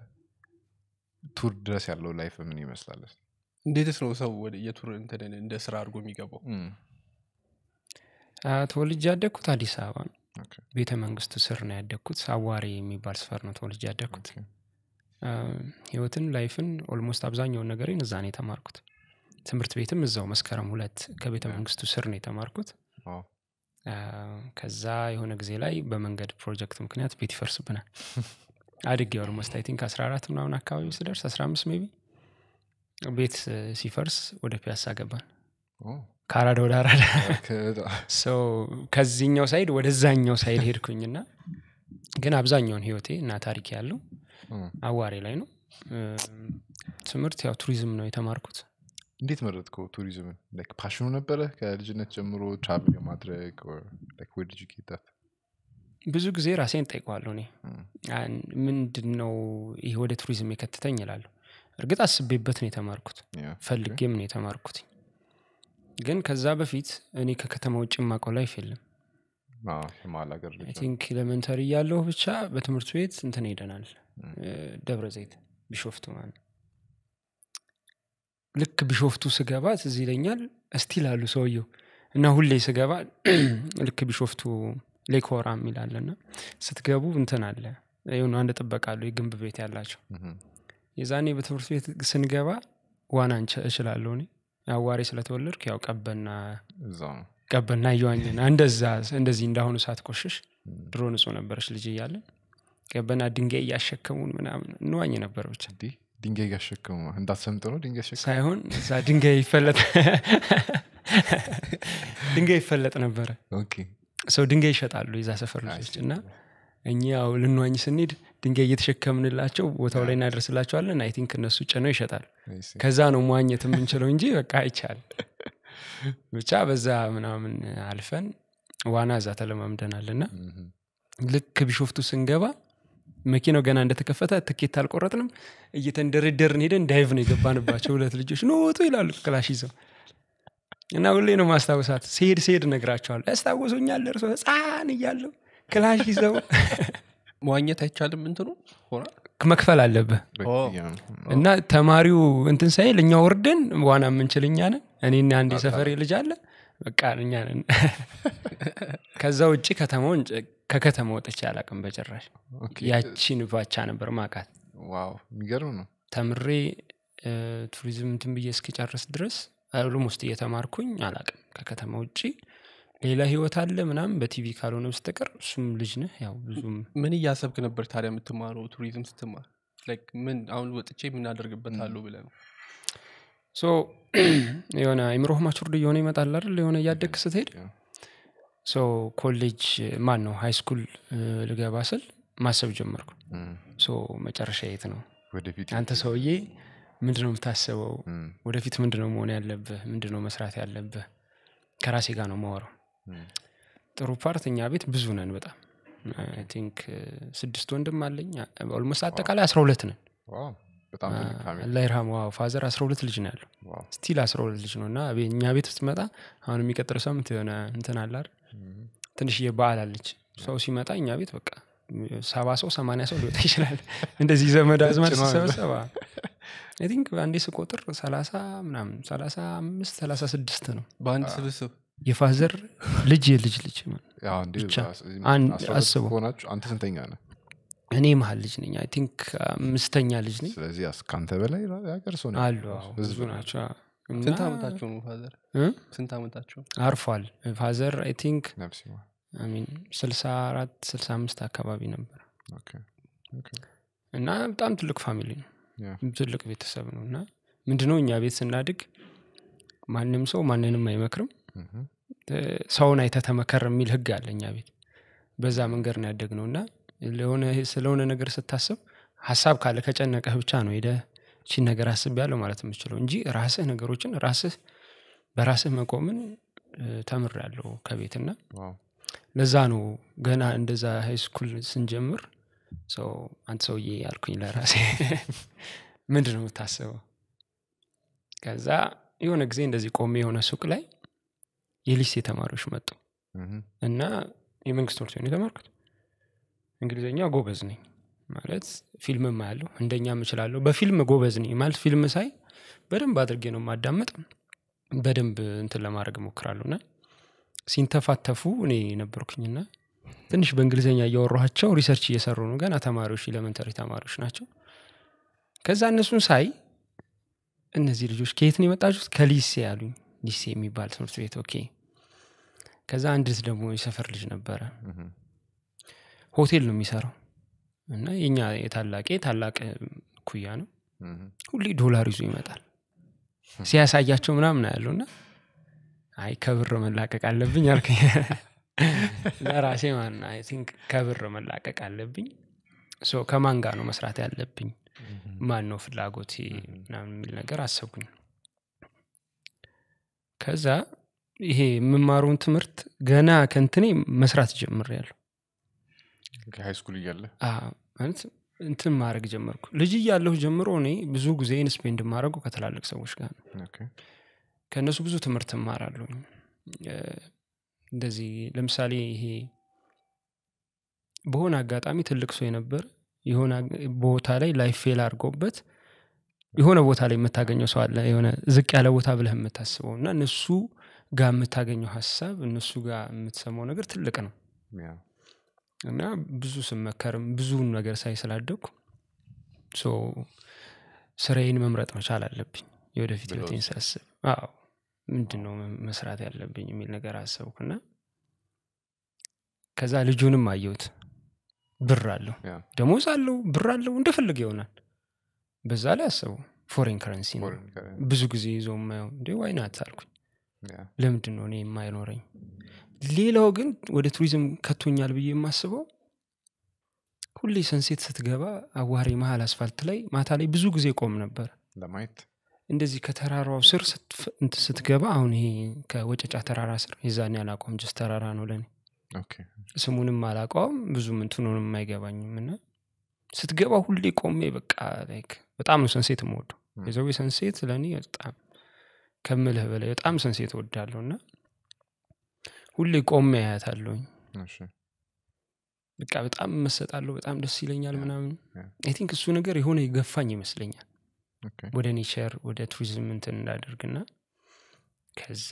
ቱር ድረስ ያለው ላይፍ ምን ይመስላል እንዴትስ ነው ሰው ወደ የቱር እንትን እንደ ስራ አድርጎ የሚገባው እም፣ አ፣ ተወልጄ ያደግኩት አዲስ አበባ ነው ኦኬ፣ ቤተ መንግስቱ ስር ነው ያደግኩት አዋሬ የሚባል ስፈር ነው ተወልጄ ያደግኩት ኦኬ። አ፣ ህይወትን ላይፍን ኦልሞስት አብዛኛውን ነገሬን እዛ ነው የተማርኩት ትምህርት ቤትም እዛው መስከረም ሁለት ከቤተ መንግስቱ ስር ነው የተማርኩት ዋው፣ አ፣ ከዛ የሆነ ጊዜ ላይ በመንገድ ፕሮጀክት ምክንያት ቤት ይፈርስብናል አድጌ ኦልሞስት አይ ቲንክ 14 ምናምን አካባቢ ስደርስ 15 ሜቢ ቤት እ፣ ሲፈርስ ወደ ፒያሳ ገባን ኦ፣ ከአራዳ ወደ አራዳ ከ- ሰው ከዚህኛው ሳይድ ወደዛኛው ሳይድ ሄድኩኝና ግን አብዛኛውን ህይወቴ እና ታሪክ ያለው እም፣ አዋሬ ላይ ነው እ፣ ትምህርት ያው ቱሪዝም ነው የተማርኩት እንዴት መረጥከው ቱሪዝምን ላይክ ፓሽኑ ነበረ ከልጅነት ጀምሮ ትራቭል የማድረግ or like where did you get that? ብዙ ጊዜ ራሴን ጠይቀዋለሁ እኔ እም፣ አን- ምንድን ነው ይህ ወደ ቱሪዝም የከተተኝ ይላለሁ እርግጥ አስቤበት ነው የተማርኩት ያ፣ ፈልጌም ነው የተማርኩት ግን ከዛ በፊት እኔ ከከተማ ውጭ የማውቀው ላይፍ የለም አዎ፣ የመሀል ሀገር ልጅ አይ ነው። ቲንክ ኤሌመንተሪ እያለሁ ብቻ በትምህርት ቤት እንትን ሄደናል እም፣ እ፣ ደብረ ዘይት ቢሾፍቱ ማለት ነው። ልክ ቢሾፍቱ ስገባ ትዝ ይለኛል እስቲል አሉ ሰውየው እና ሁሌ ስገባ ልክ ቢሾፍቱ ሌኮራ የሚላለና ስትገቡ እንትን አለ የሆነ አንድ ጥበቃ አሉ የግንብ ቤት ያላቸው እም፣ የዛኔ በትምህርት ቤት ስንገባ ዋና እንች- እችላለሁ እኔ አዋሬ ስለተወለድኩ ያው ቀበና እዛው ነው ቀበና እየዋኘን እንደዛ እንደዚህ እንዳሁኑ ሰዓት ቆሽሽ እም፣ ድሮ ንጹህ ነበረች ልጅ እያለን ቀበና ድንጋይ እያሸከሙን ምናምን እንዋኝ ነበር ብቻ እንዲህ ድንጋይ እያሸከሙ እንዳትሰምጥ ነው ድንጋይ ያሸከሙ ሳይሆን እዛ ድንጋይ ይፈለጥ ድንጋይ ይፈለጥ ነበረ ኦኬ ሰው ድንጋይ ይሸጣሉ የዛ ሰፈር ልጆች እና እኛ ያው ልንዋኝ ስንሄድ ድንጋይ እየተሸከምንላቸው ቦታው ላይ እናደርስላቸዋለን አይ ቲንክ እነሱ ጭነው ይሸጣል I see። ከዛ ነው መዋኘት የምንችለው እንጂ በቃ አይቻል ብቻ በዛ ምናምን አልፈን ዋና እዛ ተለማምደናል እና እም፣ ልክ ቢሾፍቱ ስንገባ መኪናው ገና እንደተከፈተ ትኬት አልቆረጥንም እየተንደረደርን ሄደን ዳይቭ ነው የገባንባቸው ሁለት ልጆች ኖቱ ይላሉ ክላሽ ይዘው እና ሁሌ ነው ማስታወሳት ሲሄድ ሲሄድ እነግራቸዋለሁ ያስታውሱኛል እርሶ ህፃን እያለሁ ክላሽ ይዘው መዋኘት አይቻልም እንትኑ ሆና መክፈል አለብህ በ- ኦ። ያ፣ እና ተማሪው እንትን ሳይል እኛ ወርደን ዋና የምንችል እኛ ነን እኔና አንድ የሰፈሬ ልጅ አለ በቃ እኛ ነን ከዛ ውጭ ከተማውን ከከተማ ወጥቼ አላቅም በጭራሽ ኦኬ። ያቺን ባቻ ነበር ማቃት ዋው የሚገርም ነው ተምሬ እ፣ ቱሪዝም እንትን ብዬ እስኪጨርስ ድረስ ኦልሞስት እየተማርኩኝ አላቅም ከከተማ ውጭ ሌላ ህይወት አለ ምናምን በቲቪ ካልሆነ በስተቀር እሱም ልጅ ነህ ያው ብዙም ምን እያሰብክ ነበር ታዲያ የምትማረው ቱሪዝም ስትማር Like ምን አሁን ወጥቼ የምናደርግበታለሁ ብለህ ነው ሶ የሆነ አይምሮህ ማቹርድ እየሆነ ይመጣል አይደል የሆነ እያደግ ስትሄድ ያ። ሶ ኮሌጅ ማን ነው ሃይ ስኩል ልገባ ስል ማሰብ ጀመርኩ እም፣ ሶ መጨረሻ የት ነው ወደፊት አንተ ሰውዬ ምንድነው የምታስበው እም፣ ወደፊት ምንድነው መሆን ያለብህ ምንድነው መስራት ያለብህ ከራሴ ጋር ነው ማወራው እም፣ ጥሩ ፓርት እኛ ቤት ብዙ ነን በጣም አይ ቲንክ ስድስት ወንድም አለኝ ኦልሞስት አጠቃላይ አስራ ሁለት ነን ዋው በጣም ትልቅ ፋሚሊ አላህ ይርሃም ዋው ፋዘር አስራ ሁለት ልጅ ነው ያለው ዋው ስቲል አስራ ሁለት ልጅ ነው እና ቤ- እኛ ቤት ውስጥ መጣ አሁን የሚቀጥለው ሳምንት የሆነ እንትን አለ አይደል እም፣ ትንሽዬ በዓል አለች ሰው ሲመጣ እኛ ቤት በቃ ሰባ ሰው ሰማንያ ሰው ሊወጣ ይችላል እንደዚህ ዘመድ አዝማድ ጭኗል። ሲሰበሰባ አይ ቲንክ አንዴ ስቆጥር ሰላሳ ምናምን ሰላሳ አምስት ሰላሳ ስድስት ነው በአንድ ስብስብ የፋዘር ልጅ የልጅ ልጅ ማለት ነው። ያው እንዴ ብቻ አስ- አን- አስራ ሁለት አስበው። ከሆናችሁ አንተ ስንተኛ ነህ እኔ መሀል ልጅ ነኝ አይ ቲንክ አምስተኛ ልጅ ነኝ ስለዚህ አስ- ከአንተ በላይ የሀገር ሰው ነው አሉ ያለው። አዎ፣ ህዝብ ብዙ ነው። ናቸው አዎ። እና ስንት ዓመታቸው ነው ፋዘር እ? ስንት ዓመታቸው አርፏል ፋዘር አይ ቲንክ ነፍስ ይማር። አሚን ስልሳ አራት ስልሳ አምስት አካባቢ ነበር ኦኬ፣ ኦኬ። እና በጣም ትልቅ ፋሚሊ ነው ያ፣ ትልቅ ቤተሰብ ነው እና ምንድነው እኛ ቤት ስናድግ ማንም ሰው ማንንም አይመክርም ምሁም፣ እ፣ ሰውን አይተህ ተመከር የሚል ህግ አለ እኛ ቤት በዛ መንገድ ነው ያደግ ነው እና ለሆነ ስለሆነ ነገር ስታስብ ሀሳብ ካለ ከጨነቀህ ብቻ ነው ሄደ ቺን ነገር አስብ ያለው ማለት የምችለው እንጂ ራስህ ነገሮችን ራስህ በራስህ መቆምን ተምር ያለው ከቤትና ዋው፣ ለዛ ነው ገና እንደዛ ሃይ ስኩል ስንጀምር ሰው አንተ ሰውዬ ያልኩኝ ለራሴ ምንድን ነው የምታስበው ከዛ የሆነ ጊዜ እንደዚህ ቆሜ የሆነ ሱቅ ላይ የሊሴ ተማሪዎች መጡ ምሁም፣ እና የመንግስት ትምህርት ቤት ነው የተማርኩት እንግሊዝኛ ጎበዝ ነኝ ማለት ፊልምም አያለሁ እንደኛም እችላለሁ በፊልም ጎበዝ ነኝ ማለት ፊልም ሳይ በደንብ አድርጌ ነው የማዳመጥ በደንብ እንትን ለማድረግ እሞክራለሁ እና ሲንተፋተፉ እኔ ነበርኩኝና ትንሽ በእንግሊዝኛ እያወራኋቸው ሪሰርች እየሰሩ ነው ገና ተማሪዎች ኤሌመንተሪ ተማሪዎች ናቸው ከዛ እነሱን ሳይ እነዚህ ልጆች ከየት ነው የመጣችሁት ከሊሴ ያሉኝ ሊሴ የሚባል ትምህርት ቤት ኦኬ ከዛ አንዲት ደግሞ የሰፈር ልጅ ነበረ ምሁም፣ ሆቴል ነው የሚሰራው እና የኛ የታላቄ ታላቅ ኩያ ነው ምሁም። ሁሌ ዶላር ይዞ ይመጣል ሲያሳያቸው ምናምን ያለው እና አይ ከብር መላቀቅ አለብኝ አልከኝ ለራሴ ማን አይ ቲንክ ከብር መላቀቅ አለብኝ ሶ ከማን ጋር ነው መስራት ያለብኝ ማን ነው ፍላጎቴ ምናምን የሚል ነገር አሰብኩኝ ከዛ ይሄ የምማረውን ትምህርት ገና ከንትኔ መስራት ጀምር ያለሁ ሃይ ስኩል እያለ ማለት እንትን ማድረግ ጀመርኩ ልጅ እያለሁ ጀምሮ እኔ ብዙ ጊዜን ስፔንድ የማደርገው ከትላልቅ ሰዎች ጋር ነው ኦኬ፣ ከእነሱ ብዙ ትምህርት እማራለሁ እንደዚህ ለምሳሌ ይሄ በሆነ አጋጣሚ ትልቅ ሰው የነበር የሆነ አግ- ቦታ ላይ ላይፍ ፌል አድርጎበት የሆነ ቦታ ላይ የምታገኘው ሰው አለ የሆነ ዝቅ ያለ ቦታ ብለህ የምታስበው እና እነሱ ጋር የምታገኘው ሀሳብ እነሱ ጋር የምትሰማው ነገር ትልቅ ነው ያ፣ እና ብዙ ስመከርም ብዙ ነገር ሳይ ስላደግኩ ሶ ስራዬን መምረጥ መቻል አለብኝ የወደፊት ብለው ህይወቴን ሳስብ አዎ ምንድን ነው መ- መስራት ያለብኝ የሚል ነገር አሰብኩና ከዛ ልጁንም አየሁት ብር አለው ያ፣ ደሞዝ አለው ብር አለው እንደፈለገ ይሆናል በዛ ላይ አሰበው ፎሬን ከረንሲ ነው ፎሬን ከረንሲ፣ ብዙ ጊዜ ይዞ የማየው እንዴ ዋይናት አልኩኝ ያ፣ ለምንድን ነው እኔ የማይኖረኝ ሌላው ግን ወደ ቱሪዝም ከቶኛል ብዬ የማስበው ሁሌ ሰንሴት ስትገባ አዋሬ መሀል አስፋልት ላይ ማታ ላይ ብዙ ጊዜ ቆም ነበር ለማየት እንደዚህ ከተራራው ስር ስትፍ- እንትን ስትገባ አሁን ይሄ ከወጨጫ ተራራ ስር የዛኔ አላቆም ጅስ ተራራ ነው ለኔ ኦኬ፣ ስሙንም አላውቀውም ብዙም እንትኑንም አይገባኝም እና ስትገባ ሁሌ ቆሜ በቃ ላይክ በጣም ነው ሰንሴት የምወደው ም። የዘዌ ሰንሴት ለእኔ በጣም ከምልህ በላይ በጣም ሰንሴት እወዳለሁ እና ሁሌ ቆሜ አያታለሁኝ እሺ፣ በቃ በጣም መሰጣለሁ በጣም ደስ ይለኛል ያ፣ ምናምን ያ። አይ ቲንክ እሱ ነገር የሆነ የገፋኝ ይመስለኛል ኦኬ፣ ወደ ኔቸር ወደ ቱሪዝም እንትን እንዳደርግና ከዛ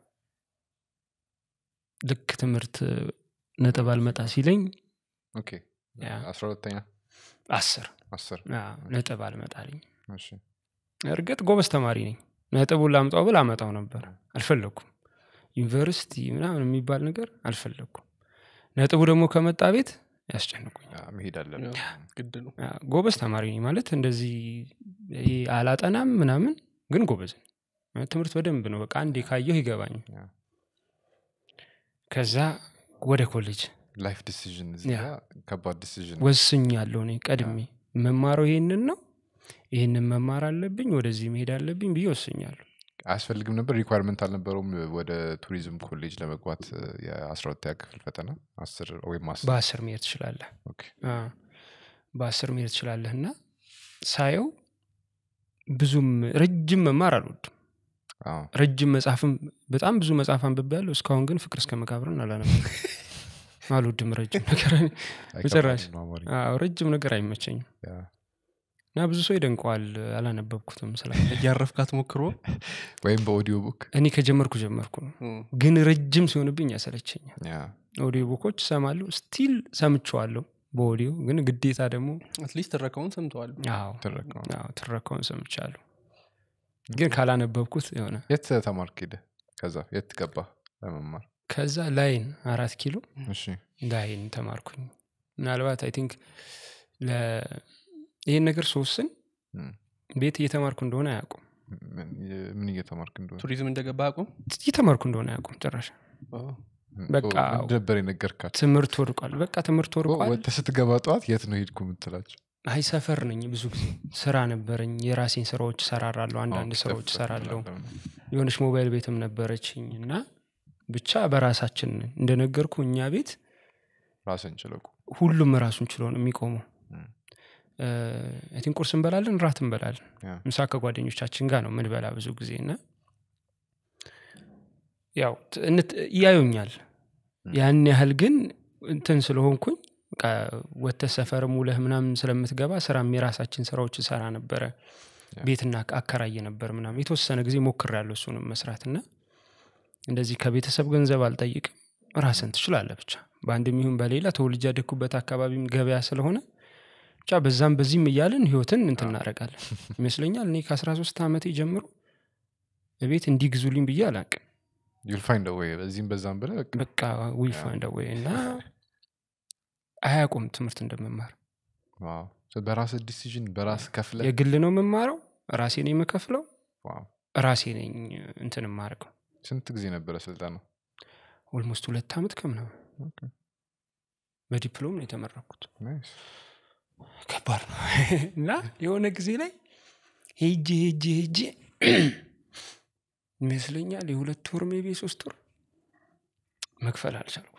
ልክ ትምህርት ነጥብ አልመጣ ሲለኝ ኦኬ። ያ። አስራ ሁለተኛ አስር አስር አዎ፣ ነጥብ አልመጣልኝ እሺ፣ እርግጥ ጎበዝ ተማሪ ነኝ ነጥቡን ላምጣው ብል አመጣው ነበር አልፈለግኩም ዩኒቨርሲቲ ምናምን የሚባል ነገር አልፈለግኩም ነጥቡ ደግሞ ከመጣ ቤት ያስጨንቁኝ ያ፣ መሄድ አለብን ግድ ነው ያ፣ ጎበዝ ተማሪ ነኝ ማለት እንደዚህ ይሄ አላጠናም ምናምን ግን ጎበዝ ነኝ። ማለት ትምህርት በደንብ ነው በቃ አንዴ ካየሁ ይገባኝ ያ። ከዛ ወደ ኮሌጅ ላይፍ ዲሲዥን እዚህ ያ። ጋር ከባድ ዲሲዥን ወስኛለሁ እኔ ቀድሜ መማረው ይሄንን ነው ይህንን መማር አለብኝ ወደዚህ መሄድ አለብኝ ብዬ ወስኛለሁ አያስፈልግም ነበር ሪኳርመንት አልነበረውም ወደ ቱሪዝም ኮሌጅ ለመግባት የአስራ ሁለተኛ ክፍል ፈተና አስር ወይም አስር በአስር መሄድ ትችላለህ ኦኬ። አ፣ በአስር መሄድ ትችላለህ እና ሳየው ብዙም ረጅም መማር አልወድም አዎ፣ ረጅም መጽሐፍም በጣም ብዙ መጽሐፍ አንብቤያለሁ እስካሁን ግን ፍቅር እስከ መቃብርን አላነበብኩም አልወድም ረጅም ነገር አይከብድም በጭራሽ ነው አማርኛ። አዎ፣ ረጅም ነገር አይመቸኝም ያ፣ እና ብዙ ሰው ይደንቀዋል አላነበብኩትም ስለ እያረፍካት ሞክሮ ወይም በኦዲዮ ቡክ እኔ ከጀመርኩ ጀመርኩ ነው ግን ረጅም ሲሆንብኝ ያሰለቸኛል ኦዲዮ ቡኮች እሰማለሁ ስቲል ሰምቸዋለሁ በኦዲዮ ግን ግዴታ ደግሞ አትሊስት ትረካውን ሰምተዋል አዎ ትረካውን። አዎ፣ ትረካውን ሰምቻለሁ ግን ካላነበብኩት የሆነ የት ተማርክ ሄደ ከዛ የት ገባ ለመማር ከዛ ላይን አራት ኪሎ እሺ ላይን ተማርኩኝ ምናልባት አይ ቲንክ ይህን ነገር ሶስን እም። ቤት እየተማርኩ እንደሆነ አያውቁም ምን- ምን እየተማርክ እንደሆነ ቱሪዝም እንደገባ አቁም እየተማርኩ እንደሆነ አያውቁም ጭራሽ በቃ ምን ነበር የነገርካቸው ትምህርት ወድቋል በቃ ትምህርት ወድቋል ወጥተህ ስትገባ ጠዋት የት ነው ሄድኩ የምትላቸው አይ ሰፈር ነኝ ብዙ ጊዜ ስራ ነበረኝ የራሴን ስራዎች ሰራራለሁ አንዳንድ ኦኬ፣ ስራዎች ከፍ- ሰራለሁ ከፍ ትላለህ። የሆነች ሞባይል ቤትም ነበረችኝ እና ብቻ በራሳችን እንደነገርኩ እኛ ቤት ራስን ችለቁ ሁሉም ራሱን ችሎ ነው የሚቆመው እም። ቲን ቁርስ እንበላለን ራት እንበላለን ያ። ምሳ ከጓደኞቻችን ጋር ነው ምንበላ ብዙ ጊዜ እና ያው ት- እንት- ያዩኛል ያን ያህል ግን እንትን ስለሆንኩኝ በቃ ወጥተህ ሰፈርም ውለህ ምናምን ስለምትገባ ስራም የራሳችን ስራዎች ሰራ ነበረ ቤትና አከራየ ነበር ምናምን የተወሰነ ጊዜ ሞክር ያለው እሱንም መስራት እና እንደዚህ ከቤተሰብ ገንዘብ አልጠይቅም ራስን ትችላለህ ብቻ በአንድም ይሁን በሌላ ተወልጄ ያደግኩበት አካባቢም ገበያ ስለሆነ ብቻ በዛም በዚህም እያልን ህይወትን እንትን እናደርጋለን ይመስለኛል እኔ ከ13 ዓመቴ ጀምሮ ቤት እንዲግዙልኝ ብዬ አላቅም ዩል ፋይንድ ወይ በዚህም በዛም ብለህ በቃ በቃ ዊፋ እንደወይ እና አያውቁም ትምህርት እንደምማር ዋው። So በራስ ዲሲዥን በራስ ከፍለ የግል ነው የምማረው ራሴ ነኝ የምከፍለው ራሴ ነኝ እንትን የማደርገው ስንት ጊዜ ነበረ ስልጠና ኦልሞስት ሁለት ዓመት ከምናምን በዲፕሎም ነው የተመረኩት ከባድ ነው እና የሆነ ጊዜ ላይ ሄጄ ሄጄ ሄጄ ይመስለኛል የሁለት ወር ሜቢ ሶስት ወር መክፈል አልቻልኩም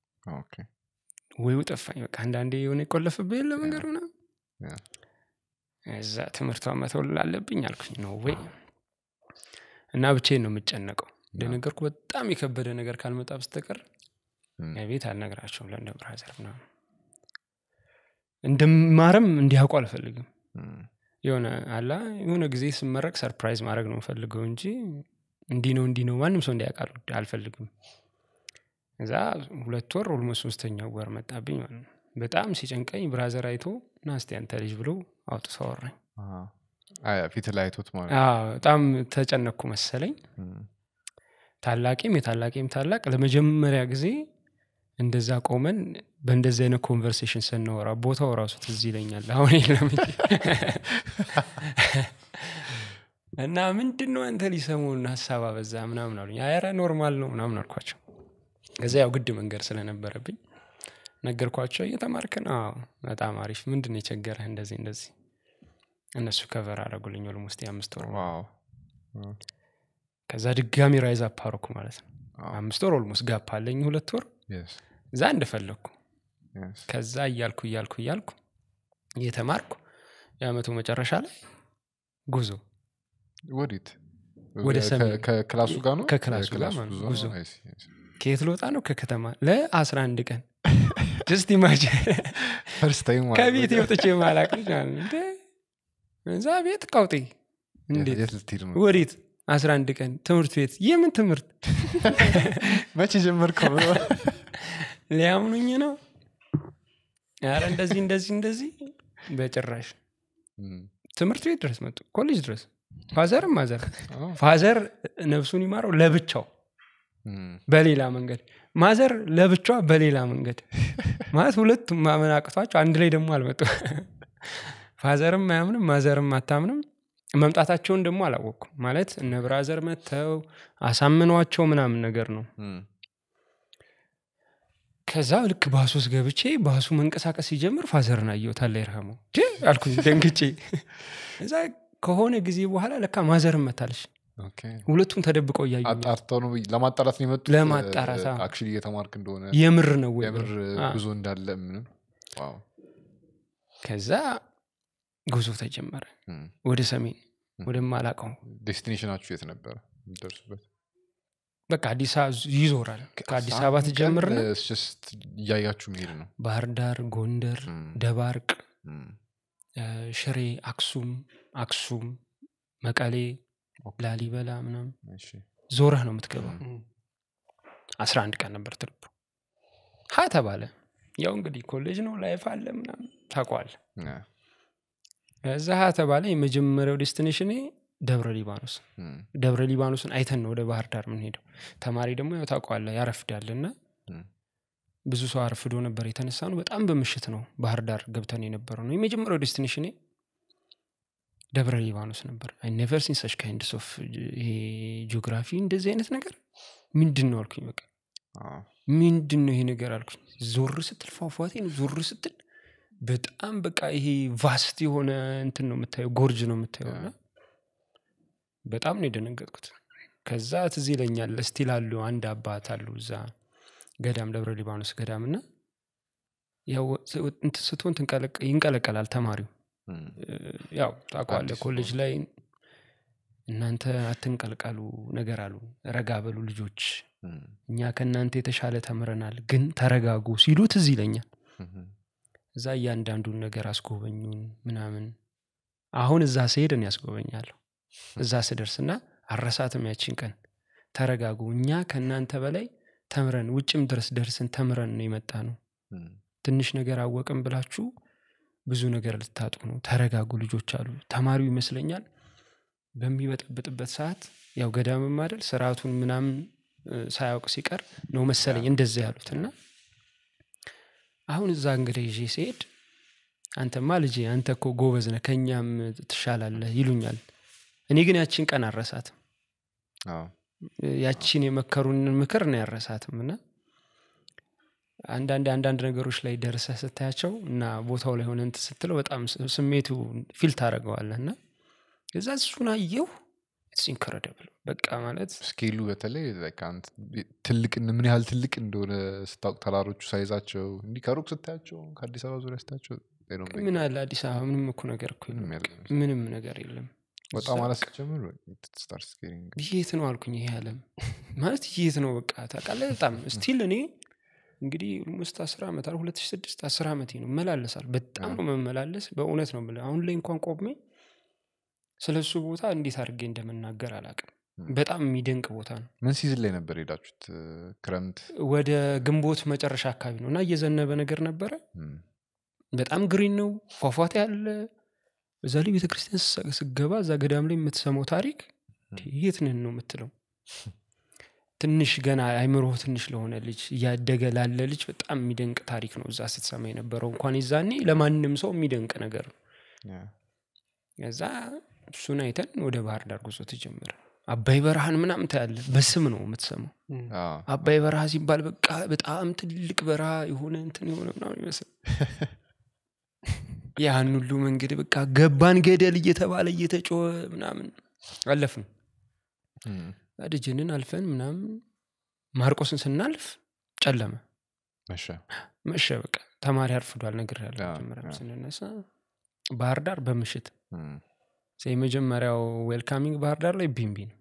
ወይ ጠፋኝ በቃ አንዳንዴ የሆነ የቆለፍብህ የለ መንገድ ሆነ ያ። እዛ ትምህርቷን መተውል አለብኝ አልኩኝ ነው ወይ እና ብቻዬን ነው የምጨነቀው እንደነገርኩ በጣም የከበደ ነገር ካልመጣ በስተቀር ቤት አልነግራቸውም ለእንደ ብራዘር ምናምን እንደማረም እንዲያውቁ አልፈልግም የሆነ አላ የሆነ ጊዜ ስመረቅ ሰርፕራይዝ ማድረግ ነው የምፈልገው እንጂ እንዲህ ነው እንዲህ ነው ማንም ሰው እንዲያውቅ አል- አልፈልግም እዛ ሁለት ወር ኦልሞስት ሶስተኛው ወር መጣብኝ ማለት ነው በጣም ሲጨንቀኝ ብራዘር አይቶ ና እስቲ አንተ ልጅ ብሎ አውጥቶ አወራኝ ፊት ላይ አይቶት ማለት አዎ፣ በጣም ተጨነኩ መሰለኝ ነው። ታላቂም የታላቂም ታላቅ ለመጀመሪያ ጊዜ እንደዛ ቆመን በእንደዚህ አይነት ኮንቨርሴሽን ስናወራ ቦታው ራሱ ትዝ ይለኛል አሁን የለም እንጂ። እና ምንድን ነው አንተ ሊሰሙን ሀሳብ አበዛ ምናምን አሉኝ አረ ኖርማል ነው ምናምን አልኳቸው ከዛ ያው ግድ መንገድ ስለነበረብኝ ነገርኳቸው እየተማርክ ነው "አዎ፣ በጣም አሪፍ ምንድን ነው የቸገረህ እንደዚህ እንደዚህ እነሱ ከቨር አረጉልኝ ኦልሞስት የአምስት ወር ዋው ከዛ ድጋሚ ራይዝ አፓረኩ ማለት ነው አዎ። አምስት ወር ኦልሞስት ጋፕ አለኝ ሁለት ወር Yes, እዛ እንደፈለግኩ yes. ከዛ እያልኩ እያልኩ እያልኩ እየተማርኩ የአመቱ መጨረሻ ላይ ጉዞ ወዴት ወደ ከ- ሰሜን። ከክላሱ ጋር ነው ከክላሱ ጋር ከክላሱ ማለት ነው፣ ጉዞ ነው? ጉዞ። I see, I see. ከየት ልወጣ ነው ከከተማ ለአስራ አንድ ቀን ጀስት ኢማጂን First time ማለት ከቤት ነው። የወጥቼ ማላቅ ልጅ ማለት ነው። እንዴ እዛ ቤት ቀውጤ እንዴት የት ልትሄድ ነው ወዴት አስራ አንድ ቀን ትምህርት ቤት የምን ትምህርት መቼ ጀመርከው ሊያምኑኝ ነው ኧረ እንደዚህ እንደዚህ እንደዚህ በጭራሽ እም፣ ትምህርት ቤት ድረስ መጡ ኮሌጅ ድረስ ፋዘርም ማዘር አዎ። ፋዘር ነፍሱን ይማረው ለብቻው እም፣ በሌላ መንገድ ማዘር ለብቻዋ በሌላ መንገድ ማለት ሁለቱም ማመን አቅቷቸው አንድ ላይ ደግሞ አልመጡ ፋዘርም አያምንም ማዘርም አታምንም መምጣታቸውን ደግሞ አላወቅኩም ማለት እነ ብራዘር መጥተው አሳምኗቸው ምናምን ነገር ነው እም፣ ከዛ ልክ ባሱ ውስጥ ገብቼ ባሱ መንቀሳቀስ ሲጀምር ፋዘርን አየሁት አለ ይርሃመው አልኩኝ ደንግጬ እዛ ከሆነ ጊዜ በኋላ ለካ ማዘርም መታለች ኦኬ። ሁለቱም ተደብቀው እያዩ አጣርተው ነው ለማጣራት ነው የመጡት ለማጣራት፣ አዎ። አክቹዋሊ እየተማርክ እንደሆነ የምር ነው ወይ የምር ብለው። አ፣ ጉዞ እንዳለ ምንም ዋው። ከዛ ጉዞ ተጀመረ እም። ወደ ሰሜን ወደማላቀው ዴስቲኔሽናችሁ የት ነበረ የምትደርሱበት በቃ አዲስ አበባ ይዞራል ከአዲስ አበባ አንድ ቀን ትጀምርና it's just እያያችሁ መሄድ ነው ባህር ዳር ጎንደር እም፣ ደባርቅ እም፣ እ፣ ሽሬ አክሱም አክሱም መቀሌ ላሊበላ ምናምን እሺ ዞረህ ነው የምትገባው እም። አስራ አንድ ቀን ነበር ትርቡ ሀ ተባለ ያው እንግዲህ ኮሌጅ ነው ላይፍ አለ ምናምን ታቋል ያ፣ እዛ ሀ ተባለ የመጀመሪያው ዴስቲኔሽኔ ደብረ ሊባኖስ እም፣ ደብረ ሊባኖስን አይተን ነው ወደ ባህር ዳር የምንሄደው ተማሪ ደግሞ ያው ታውቀዋለህ ያረፍዳል እና እም፣ ብዙ ሰው አርፍዶ ነበር የተነሳ ነው በጣም በምሽት ነው ባህር ዳር ገብተን የነበረው ነው የመጀመሪያው ዴስቲኔሽኔ ደብረ ሊባኖስ ነበር አይ ኔቨር ሲን ሰች ካይንድስ ኦፍ ይሄ ጂኦግራፊ እንደዚህ አይነት ነገር ምንድን ነው አልኩኝ በቃ አዎ፣ ምንድን ነው ይሄ ነገር አልኩኝ ዞር ስትል ፏፏቴ ነው ዞር ስትል በጣም በቃ ይሄ ቫስት የሆነ እንትን ነው የምታየው ጎርጅ ነው የምታየው እና በጣም ነው የደነገጥኩት ከዛ ትዝ ይለኛል ስቲል አሉ አንድ አባት አሉ እዛ ገዳም ደብረ ሊባኖስ ገዳም እና ያው እንትን ስትሆን ትንቀለቀ- ይንቀለቀላል ተማሪው እም፣ ያው ታውቀዋለህ አዲስ ኮሌጅ ላይ እናንተ አትንቀልቀሉ ነገር አሉ ረጋ በሉ ልጆች እም፣ እኛ ከእናንተ የተሻለ ተምረናል ግን ተረጋጉ ሲሉ ትዝ ይለኛል እም፣ እዛ እያንዳንዱን ነገር አስጎበኙን ምናምን አሁን እዛ ስሄድን ያስጎበኛለሁ እዛ ስደርስ እና አረሳትም ያችን ቀን ተረጋጉ እኛ ከእናንተ በላይ ተምረን ውጭም ድረስ ደርስን ተምረን ነው የመጣ ነው እም፣ ትንሽ ነገር አወቅም ብላችሁ ብዙ ነገር ልታጡ ነው ተረጋጉ ልጆች አሉ ተማሪው ይመስለኛል በሚበጠብጥበት ሰዓት ያው ገዳምም አይደል ስርዓቱን ምናምን እ፣ ሳያውቅ ሲቀር ነው መሰለኝ እንደዛ ያሉት እና አሁን እዛ እንግዲህ ይዤ ሲሄድ አንተማ ልጄ አንተ እኮ ጎበዝ ነህ ከእኛም ትሻላለህ ይሉኛል እኔ ግን ያችን ቀን አረሳትም አዎ፣ ያቺን የመከሩንን ምክር ነው ያረሳትም እና አንዳንድ አንዳንድ ነገሮች ላይ ደርሰህ ስታያቸው እና ቦታው ላይ ሆነ እንትን ስትለው በጣም ስ- ስሜቱ ፊል ታደረገዋለህ እና እዛ እሱን አየው ኢትስ ኢንክረዲብል በቃ ማለት ስኬሉ በተለይ like አንተ ትልቅ ምን ያህል ትልቅ እንደሆነ ስታውቅ ተራሮቹ ሳይዛቸው እንዲህ ከሩቅ ስታያቸው ከአዲስ አበባ ዙሪያ ስታያቸው they don't make ምን አለ አዲስ አበባ ምንም እኮ ነገር እኮ የለም ምንም በቃ የለም። ምንም ነገር የለም ወጣ እዛ ማለት ስትጀምር it starts getting- የት ነው አልኩኝ ይሄ አለም ማለት የት ነው በቃ ታውቃለህ በጣም ስቲል እኔ እንግዲህ ውስጥ አስር ዓመት አለ ሁለት ሺህ ስድስት አስር ዓመቴ ነው መላለሳል በጣም ነው መመላለስ በእውነት ነው የምልህ አሁን ላይ እንኳን ቆሜ ስለ እሱ ቦታ እንዴት አድርጌ እንደምናገር አላውቅም በጣም የሚደንቅ ቦታ ነው ምን ሲዝን ላይ ነበር ሄዳችሁት ክረምት ወደ ግንቦት መጨረሻ አካባቢ ነው እና እየዘነበ ነገር ነበረ እም፣ በጣም ግሪን ነው ፏፏቴ አለ በዛ ላይ ቤተክርስቲያን ስ- ስገባ እዛ ገዳም ላይ የምትሰማው ታሪክ የት ነን ነው የምትለው ትንሽ ገና አይምሮ ትንሽ ለሆነ ልጅ እያደገ ላለ ልጅ በጣም የሚደንቅ ታሪክ ነው እዛ ስትሰማ የነበረው እንኳን የዛኔ ለማንም ሰው የሚደንቅ ነገር ነው ያ፣ ከዛ እሱን አይተን ወደ ባህር ዳር ጉዞ ተጀመረ አባይ በረሃን ምናምን ታያለ በስም ነው የምትሰማው አዎ፣ አባይ በረሃ ሲባል በቃ በጣም ትልቅ በረሃ የሆነ እንትን የሆነ ምናምን ይመስል ያን ሁሉ መንገድ በቃ ገባን ገደል እየተባለ እየተጮኸ ምናምን አለፍን እም፣ ደጀንን አልፈን ምናምን ማርቆስን ስናልፍ ጨለመ መሸ መሸ በቃ ተማሪ አርፍዷል ነገር ያለ ያ፣ መጀመሪያ ያ። ስንነሳ ባህር ዳር በምሽት እም፣ የመጀመሪያው ዌልካሚንግ ባህር ዳር ላይ ቢምቢ ነው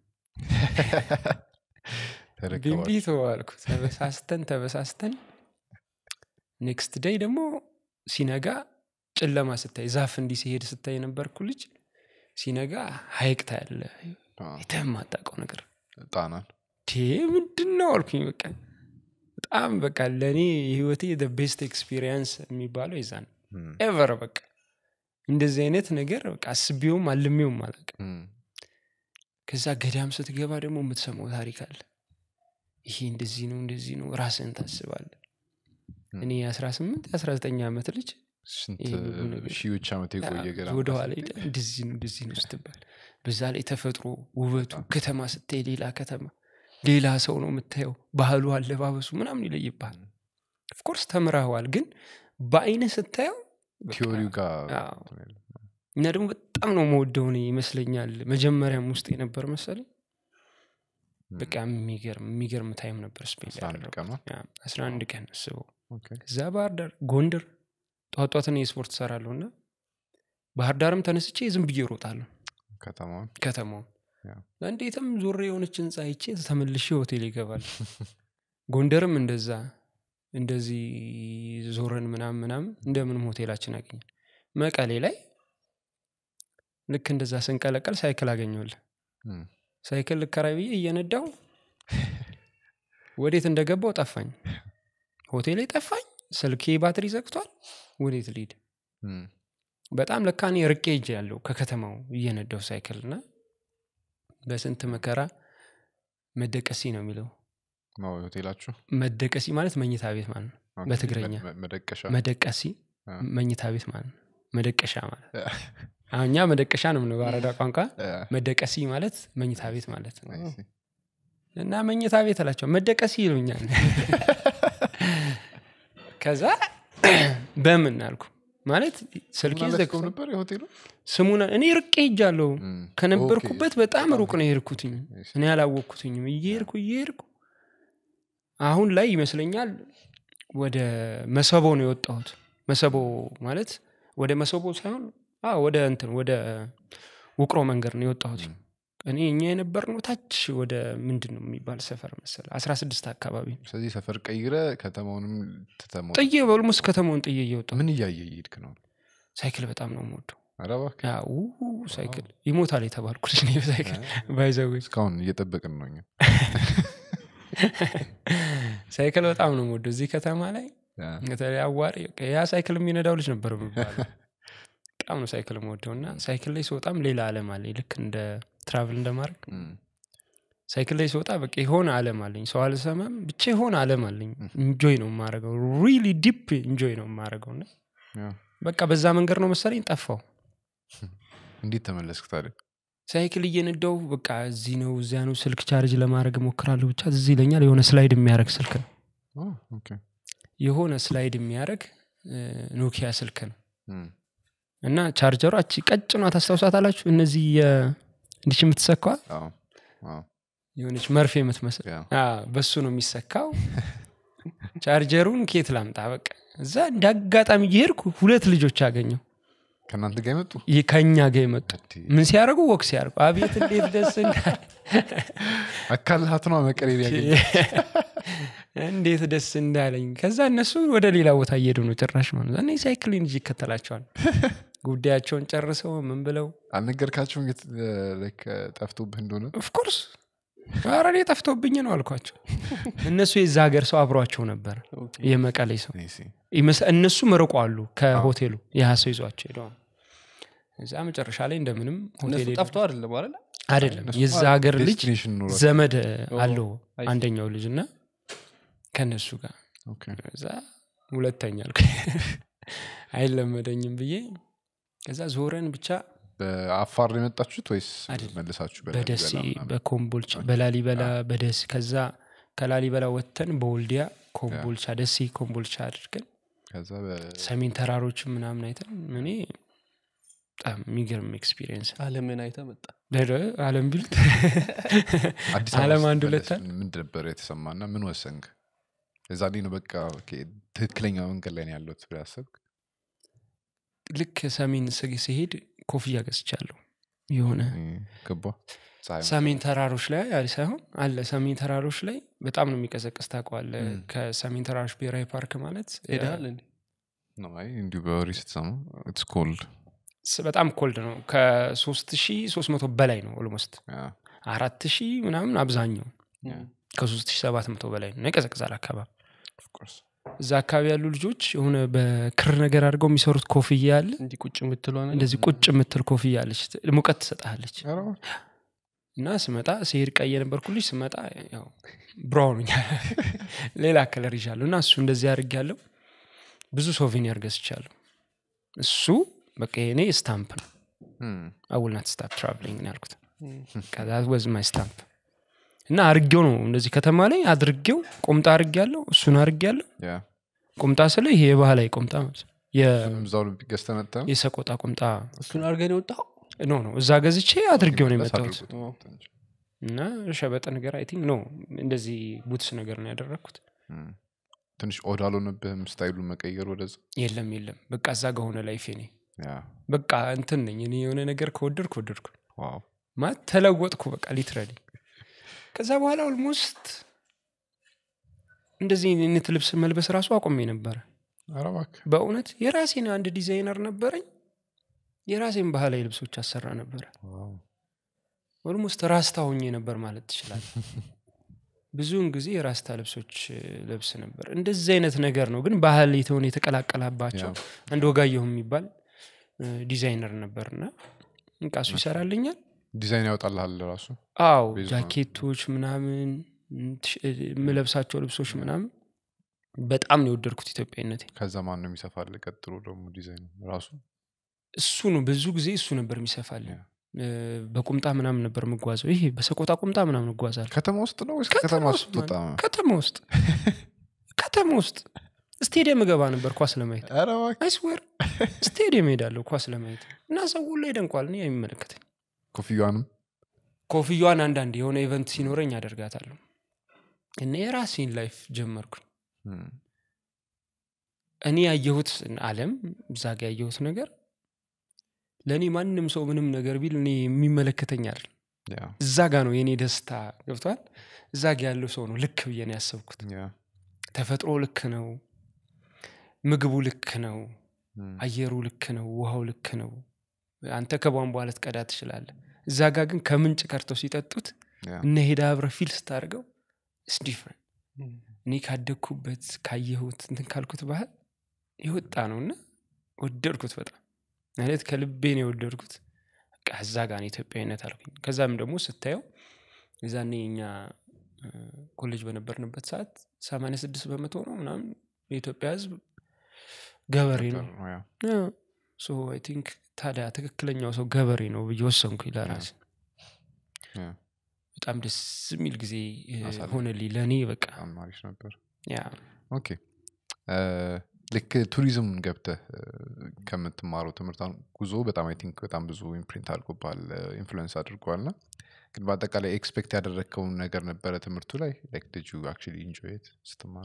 ተረከባችሁ። ቢምቢ ተዋልኩ ተበሳስተን ተበሳስተን ኔክስት ደይ ደግሞ ሲነጋ ጨለማ ስታይ ዛፍ እንዲህ ሲሄድ ስታይ የነበርኩ ልጅ ሲነጋ ሀይቅ ታያለ አዎ፣ የተማጣቀው ነገር ጣናን ቴ ምንድን ነው አልኩኝ በቃ በጣም በቃ ለእኔ የህይወቴ ቤስት ኤክስፒሪየንስ የሚባለው የዛን እም፣ ኤቨር በቃ እንደዚህ አይነት ነገር በቃ አስቤውም አልሜውም አላውቅም እም፣ ከዛ ገዳም ስትገባ ደግሞ የምትሰማው ታሪክ አለ ይሄ እንደዚህ ነው እንደዚህ ነው ራስህን ታስባለ እኔ የ18 የ19 ዓመት ልጅ ስንት ይሄ ሁሉ ነገር- ሺዎች ዓመት የቆየ ገዳም ወደኋላ ሄደ እንደዚህ ነው እንደዚህ ነው ስትባል በዛ ላይ ተፈጥሮ ውበቱ ከተማ ስታይ ሌላ ከተማ ሌላ ሰው ነው የምታየው ባህሉ አለባበሱ ምናምን ይለይብሃል ኦፍኮርስ ተምረኸዋል ግን በአይነ ስታየው በቃ- ቲዮሪው ጋር አዎ። እንትን የለም። እና ደግሞ በጣም ነው መወደው እኔ ይመስለኛል መጀመሪያም ውስጥ የነበር መሰለኝ በቃ የሚገርም የሚገርም ታይም ነበር ስፔን አስራ አንድ ቀኗ? አስራ አንድ ቀን አስበው ኦኬ። እዛ ባህር ዳር ጎንደር ጠዋት ጠዋት እኔ ስፖርት እሰራለሁ እና ባህር ዳርም ተነስቼ ዝም ብዬ እሮጣለሁ ከተማውን ከተማው ያ። እንዴትም ዞሬ የሆነች ህንፃ አይቼ ተመልሼ ሆቴል ይገባል ጎንደርም እንደዛ እንደዚህ ዞረን ምናምን ምናምን እንደምንም ሆቴላችን አገኘን መቀሌ ላይ ልክ እንደዛ ስንቀለቀል ሳይክል አገኘሁልህ እም፣ ሳይክል ልከራይ ብዬ እየነዳው ወዴት እንደገባው ጠፋኝ ሆቴሌ ጠፋኝ ስልኬ ባትሪ ዘግቷል ወዴት ልሂድ እም፣ በጣም ለካ እኔ ርቄ እጅ ያለው ከከተማው እየነዳው ሳይክል እና በስንት መከራ መደቀሲ ነው የሚለው ነው ሆቴላችሁ መደቀሲ ማለት መኝታ ቤት ማለት ነው ኦኬ፣ በትግረኛ። መ- መደቀሻ መደቀሲ አ። መኝታ ቤት ማለት ነው መደቀሻ ማለት አሁን እኛ መደቀሻ ነው የምንለው በአረዳ ቋንቋ አ፣ መደቀሲ ማለት መኝታ ቤት ማለት ነው I see። እና መኝታ ቤት እላቸው መደቀሲ ይሉኛል ከዛ በምን አልኩ ማለት ስልኬ ስሙን አላስቀውም ዘግቶ ነበር የሆቴሉ ስሙን እኔ ርቄ ሄጃለሁ እም፣ ከነበርኩበት በጣም በጣም ሩቅ ነው የሄድኩትኝ I see። እኔ አላወቅኩትኝም እየሄድኩ እየሄድኩ አሁን ላይ ይመስለኛል ወደ መሰቦ ነው የወጣሁት መሰቦ ማለት ወደ መሰቦ ሳይሆን አዎ፣ ወደ እንትን ወደ ውቅሮ መንገድ ነው የወጣሁት እም። እኔ እኛ የነበርነው ታች ወደ ምንድን ነው የሚባል ሰፈር መሰለ አስራ ስድስት አካባቢ ነው። ስለዚህ ሰፈር ቀይረ ከተማውንም ትተሞ ጥዬ በልሙስ ከተማውን ጥዬ እየወጣሁ ምን እያየ እየሄድክ ነው ሳይክል በጣም ነው የምወደው ኧረ እባክህ ያ ው ሳይክል ይሞታል የተባልኩ ልጅ ነኝ በሳይክል ባይዘዌ እስካሁን እየጠበቅን ነው እኛ ሳይክል በጣም ነው የምወደው እዚህ ከተማ ላይ ያ፣ በተለይ አዋሪ በቃ ያ ሳይክል የሚነዳው ልጅ ነበር የሚባለው በጣም ነው ሳይክል የምወደው እና ሳይክል ላይ ስወጣም ሌላ አለም አለኝ ልክ እንደ ትራቭል እንደማድረግ እም፣ ሳይክል ላይ ስወጣ በቃ የሆነ አለም አለኝ ሰው አልሰማም ብቻ የሆነ አለም አለኝ ኢንጆይ ነው የማደርገው ሪሊ ዲፕ ኢንጆይ ነው የማደርገው እና ያ። በቃ በዛ መንገድ ነው መሰለኝ ጠፋው እንዴት ተመለስክ ታዲያ ሳይክል እየነዳው በቃ እዚህ ነው እዚያ ነው ስልክ ቻርጅ ለማድረግ እሞክራለሁ ብቻ እዚህ ይለኛል የሆነ ስላይድ የሚያደርግ ስልክ ነው ኦ፣ ኦኬ። የሆነ ስላይድ የሚያደርግ ኖኪያ ስልክ ነው እም፣ እና ቻርጀሯ እቺ ቀጭኗ ታስታውሳት አላችሁ እነዚህ እንዲች የምትሰኳ አዎ፣ አዎ፣ የሆነች መርፌ የምትመስል ያ። አ፣ በሱ ነው የሚሰካው ቻርጀሩን ኬት ላምጣ በቃ እዛ እንደ አጋጣሚ እየሄድኩ ሁለት ልጆች አገኘው ከእናንተ ጋር የመጡ ይህ ከኛ ጋር የመጡ እዲ፣ ምን ሲያደርጉ ወክ ሲያደርጉ አቤት እንዴት ደስ እንዳለ አካልሃት ነው መቀሌ ያገኘ እንዴት ደስ እንዳለኝ ከዛ እነሱ ወደ ሌላ ቦታ እየሄዱ ነው ጭራሽ ማለት ነው። እኔ ሳይክሊን እንጂ ይከተላቸዋል ጉዳያቸውን ጨርሰው ምን ብለው አልነገርካቸውም የት- ላይክ ጠፍቶብህ እንደሆነ ኦፍኮርስ ኧረ እኔ ጠፍቶብኝ ነው አልኳቸው እነሱ የዛ ሀገር ሰው አብሯቸው ነበር የመቀሌ ሰው I see። ይመስ- እነሱም ርቆ አሉ ከሆቴሉ ያህ ሰው ይዟቸው ሄደዋል እዛ መጨረሻ ላይ እንደምንም ሆቴል እነሱ ሄደን- ጠፍተው አይደለም አለ አይደለም እነሱማ የዛ ሀገር ልጅ destination ኖሯቸው። ዘመድ አለው አይ ሲ። አንደኛው ልጅ እና ከነሱ ጋር ኦኬ። ከዛ ሁለተኛ አልኩ አይለመደኝም ብዬ ከዛ ዞረን ብቻ በአፋር ነው የመጣችሁት ወይስ አይደለም። መልሳችሁ በደሴ በላሊበላ ምናምን? በኮምቦልቻ በላሊበላ በደሴ ከዛ ከላሊበላ ወጥተን በወልዲያ ኮምቦልቻ ደሴ ኮምቦልቻ አድርገን ከዛ በ- ሰሜን ተራሮች ምናምን አይተን እኔ በጣም የሚገርም ኤክስፒሪየንስ አለምን አይተ መጣ አለም ቢሉት አዲስ ዓለም አበባ አንድ ስትመለስ ሁለት ምንድን ነበር የተሰማና ምን ወሰንክ የዛኔ ነው በቃ ኦኬ፣ ትክክለኛ መንገድ ላይ ነው ያለሁት ብለህ ያሰብክ ልክ ሰሜን ስ- ሲሄድ ኮፍያ ገዝቻለሁ የሆነ ገባ ፀሐይ ሰሜን ተራሮች ላይ አለ ሳይሆን አለ ሰሜን ተራሮች ላይ በጣም ነው የሚቀዘቅዝ ታውቀዋለህ ከሰሜን ተራሮች ብሔራዊ ፓርክ ማለት ሄደሃል እንዴ ነው አይ እንዲሁ በወሬ ስትሰማ ኢትስ ኮልድ ስ- በጣም ኮልድ ነው ከሶስት ሺ ሶስት መቶ በላይ ነው ኦልሞስት አራት ሺ ምናምን አብዛኛው ከሶስት ሺ ሰባት መቶ በላይ ነው ይቀዘቅዛል አካባቢ እዛ አካባቢ ያሉ ልጆች የሆነ በክር ነገር አድርገው የሚሰሩት ኮፍያ አለ እንዲህ ቁጭ የምትሏ ነገር እንደዚህ ቁጭ የምትል ኮፍያ አለች ሙቀት ትሰጣለች እና ስመጣ ሲሄድ ቀይ የነበርኩ ልጅ ስመጣ ያው ብራውን ሌላ ከለር ይዣለሁ እና እሱ እንደዚህ አድርግ ያለው ብዙ ሶቬኒር ገዝቻለሁ እሱ በቃ የኔ ስታምፕ ነው አውልናት ስታፕ ትራቭሊንግ ነው ያልኩት ከዛ ወዝ ማይ ስታምፕ እና አርጌው ነው እንደዚህ ከተማ ላይ አድርጌው ቁምጣ አርግ ያለው እሱን አርግ ያለው ቁምጣ ስለ ይሄ የባህላዊ ቁምጣ ማለት ነው። የ- እዛው ገዝተህ መጥተህ ነው? የሰቆጣ ቁምጣ እሱን አድርገን የወጣው ኖ ነው እዛ ገዝቼ አድርጌው ነው መለስ የመጣሁት አድርጎት እንጂ። እና ሸበጠ ነገር አይ ቲንክ ኖ እንደዚህ ቡትስ ነገር ነው ያደረግኩት እም። ትንሽ ኦድ አልሆነብህም ስታይሉን መቀየር ወደዛ የለም የለም በቃ እዛ ጋ ሆነ ላይፌ እኔ ያ በቃ እንትን ነኝ እኔ የሆነ ነገር ከወደድኩ ወደድኩ ዋው ማለት ተለወጥኩ በቃ ሊትራሊ ከዛ በኋላ ኦልሞስት እንደዚህ አይነት ልብስ መልበስ ራሱ አቆሜ ነበረ ኧረ እባክህ በእውነት የራሴን አንድ ዲዛይነር ነበረኝ የራሴን ባህላዊ ልብሶች አሰራ ነበረ ዋው። ኦልሞስት ራስታ ሆኜ ነበር ማለት ትችላል ብዙውን ጊዜ የራስታ ልብሶች እ, ለብስ ነበር እንደዚህ አይነት ነገር ነው ግን ባህል የተሆነ የተቀላቀላባቸው ያ። አንድ ወጋየሁ የሚባል እ, ዲዛይነር ነበር እና በቃ እሱ ይሰራልኛል ዲዛይን ያወጣልሃል ራሱ አዎ ቤዝ ነው። ጃኬቶች ምናምን ም- ትሽ- የምለብሳቸው ልብሶች ምናምን በጣም ነው የወደድኩት ኢትዮጵያዊነቴ ከዛ ማን ነው የሚሰፋል ቀጥሎ ደግሞ ዲዛይን ራሱ እሱ ነው ብዙ ጊዜ እሱ ነበር የሚሰፋልኝ ያ። እ፣ በቁምጣ ምናምን ነበር የምጓዘው ይሄ በሰቆጣ ቁምጣ ምናምን እጓዛለሁ ከተማ ውስጥ ነው ወይስ ከተማ ውስጥ ወጣ ማለት ከተማ ውስጥ ከተማ ውስጥ ስቴዲየም እገባ ነበር ኳስ ለማየት ኧረ እባክህ። አይስዌር ስቴዲየም ሄዳለሁ ኳስ ለማየት እና ሰው ሁሉ ይደንቋል እኔ የሚመለከተኝ ኮፍያዋንም ኮፍያዋን አንዳንድ የሆነ ኢቨንት ሲኖረኝ አደርጋታለሁ እና የራሴን ላይፍ ጀመርኩኝ እም፣ እኔ ያየሁት አለም እዛ ጋ ያየሁት ነገር ለእኔ ማንም ሰው ምንም ነገር ቢል እኔ የሚመለከተኝ አይደል ያ እዛ ጋ ነው የእኔ ደስታ ገብቷል እዛ ጋ ያለው ሰው ነው ልክ ብዬ ነው ያሰብኩት ያ ተፈጥሮ ልክ ነው ምግቡ ልክ ነው እም፣ አየሩ ልክ ነው ውሃው ልክ ነው አንተ ከቧንቧ ልትቀዳ ትችላለህ እዛ ጋ ግን ከምንጭ ቀርተው ሲጠጡት ያ እነ ሄዳ አብረ ፊል ስታደርገው ስ ዲፍረንት እኔ ካደግኩበት ካየሁት እንትን ካልኩት ባህል የወጣ ነው እና ወደድኩት በጣም ማለት ከልቤ ነው የወደድኩት በቃ እዛ ጋር ነው ኢትዮጵያዊነት አልኩኝ ከዛም ደግሞ ስታየው የዛኔ እኛ እ፣ ኮሌጅ በነበርንበት ሰዓት 86 በመቶ ነው ምናምን የኢትዮጵያ ህዝብ ገበሬ ነው ያ። ሶ አይ ቲንክ ታዲያ ትክክለኛው ሰው ገበሬ ነው ብዬ ወሰንኩኝ ለራሴ ያ። በጣም ደስ የሚል ጊዜ እ, አሳለፍ። ሆነልኝ ለእኔ በቃ በጣም አሪፍ ነበር ያ ኦኬ እ፣ ልክ ቱሪዝም ገብተህ እ፣ ከምትማረው ትምህርት አሁን ጉዞ በጣም አይ ቲንክ በጣም ብዙ ኢምፕሪንት አድርጎባል ኢንፍሉዌንስ አድርጓል ና ግን በአጠቃላይ ኤክስፔክት ያደረግከውን ነገር ነበረ ትምህርቱ ላይ ላይክ ልጁ አክቹዋሊ ኢንጆይት ስትማሩ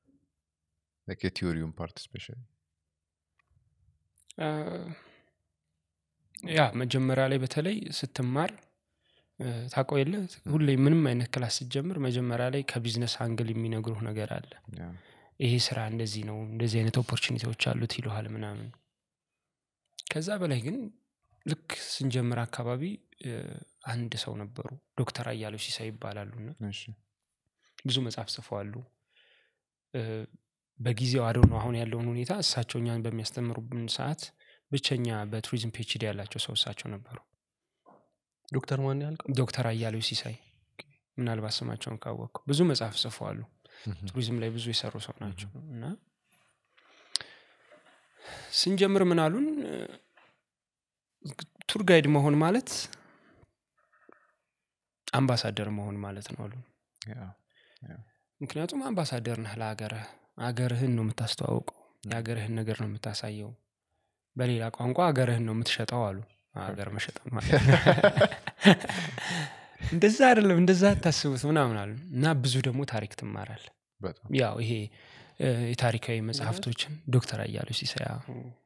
ላይክ የቲዮሪውን ፓርት ስፔሻሊ አ፣ ያ መጀመሪያ ላይ በተለይ ስትማር እ፣ ታውቀው የለ ሁሌ ምንም አይነት ክላስ ስትጀምር መጀመሪያ ላይ ከቢዝነስ አንግል የሚነግሩህ ነገር አለ ይሄ ስራ እንደዚህ ነው እንደዚህ አይነት ኦፖርቹኒቲዎች አሉት ይሉሃል ምናምን ከዛ በላይ ግን ልክ ስንጀምር አካባቢ እ፣ አንድ ሰው ነበሩ ዶክተር አያሌው ሲሳይ ይባላሉና ብዙ መጽሐፍ ጽፈዋሉ እ፣ በጊዜው አደው ነው አሁን ያለውን ሁኔታ እሳቸው እኛን በሚያስተምሩብን ሰዓት ብቸኛ በቱሪዝም ፒኤችዲ ያላቸው ሰው እሳቸው ነበሩ ዶክተር ማን ያልከው ዶክተር አያሌው ሲሳይ ምናልባት ስማቸውን ካወቅኩ ብዙ መጽሐፍ ጽፈዋሉ ቱሪዝም ላይ ብዙ የሰሩ ሰው ናቸው እና ስንጀምር ምን አሉን እ፣ ቱር ጋይድ መሆን ማለት አምባሳደር መሆን ማለት ነው አሉን ምክንያቱም አምባሳደር ነህ ለሀገርህ ሀገርህን ነው የምታስተዋውቀው የሀገርህን ነገር ነው የምታሳየው በሌላ ቋንቋ ሀገርህን ነው የምትሸጠው አሉ ሀገር መሸጥ ማለት እንደዛ አይደለም እንደዛ አታስቡት ምናምን አሉ እና ብዙ ደግሞ ታሪክ ትማራል በጣም ያው ይሄ እ፣ የታሪካዊ መጽሐፍቶችን ዶክተር አያሌው ሲሳይ አዎ።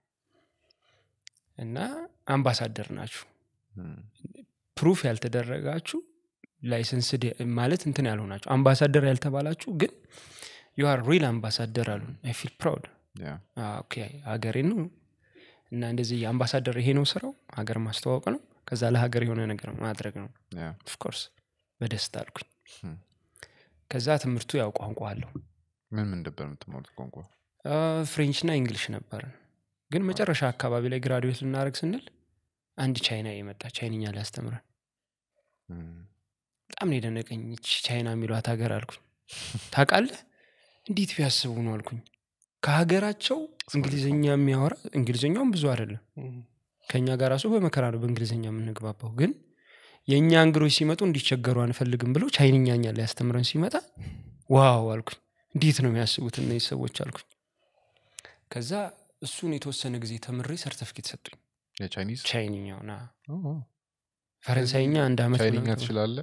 እና አምባሳደር ናችሁ እም፣ ፕሩፍ ያልተደረጋችሁ ላይሰንስ ማለት እንትን ያልሆናችሁ አምባሳደር ያልተባላችሁ ግን ዩ አር ሪል አምባሳደር አሉን አይ ፊል ፕራውድ ያ ኦኬ ሀገሬ ነው እና እንደዚህ አምባሳደር ይሄ ነው ስራው ሀገር ማስተዋወቅ ነው ከዛ ለሀገር የሆነ ነገር ማድረግ ነው ያ ኦፍኮርስ በደስታ አልኩኝ እም። ከዛ ትምህርቱ ያው ቋንቋ አለው ምን ምን ነበር የምትማሩት ቋንቋ ፍሬንች ና እንግሊሽ ነበርን ግን መጨረሻ አካባቢ ላይ ግራዱዌት ልናደርግ ስንል አንድ ቻይና የመጣ ቻይንኛ ሊያስተምረን እም፣ በጣም ነው የደነቀኝ ይቺ ቻይና የሚሏት ሀገር አልኩኝ ታውቃለህ እንዴት ቢያስቡ ነው አልኩኝ ከሀገራቸው እንግሊዝኛ የሚያወራ እንግሊዝኛውም ብዙ አይደለም ከእኛ ጋር ራሱ በመከራ ነው በእንግሊዝኛ የምንግባባው ግን የእኛ እንግዶች ሲመጡ እንዲቸገሩ አንፈልግም ብለው ቻይንኛኛ ሊያስተምረን ሲመጣ ዋው አልኩኝ እንዴት ነው የሚያስቡት እነዚህ ሰዎች አልኩኝ ከዛ እሱን የተወሰነ ጊዜ ተምሬ ሰርተፍኬት ሰጡኝ የቻይኒዝ ቻይንኛው ና ኦ፣ ኦ። ፈረንሳይኛ አንድ አመት ቻይንኛ ምናምን ተምሬ- ትችላለ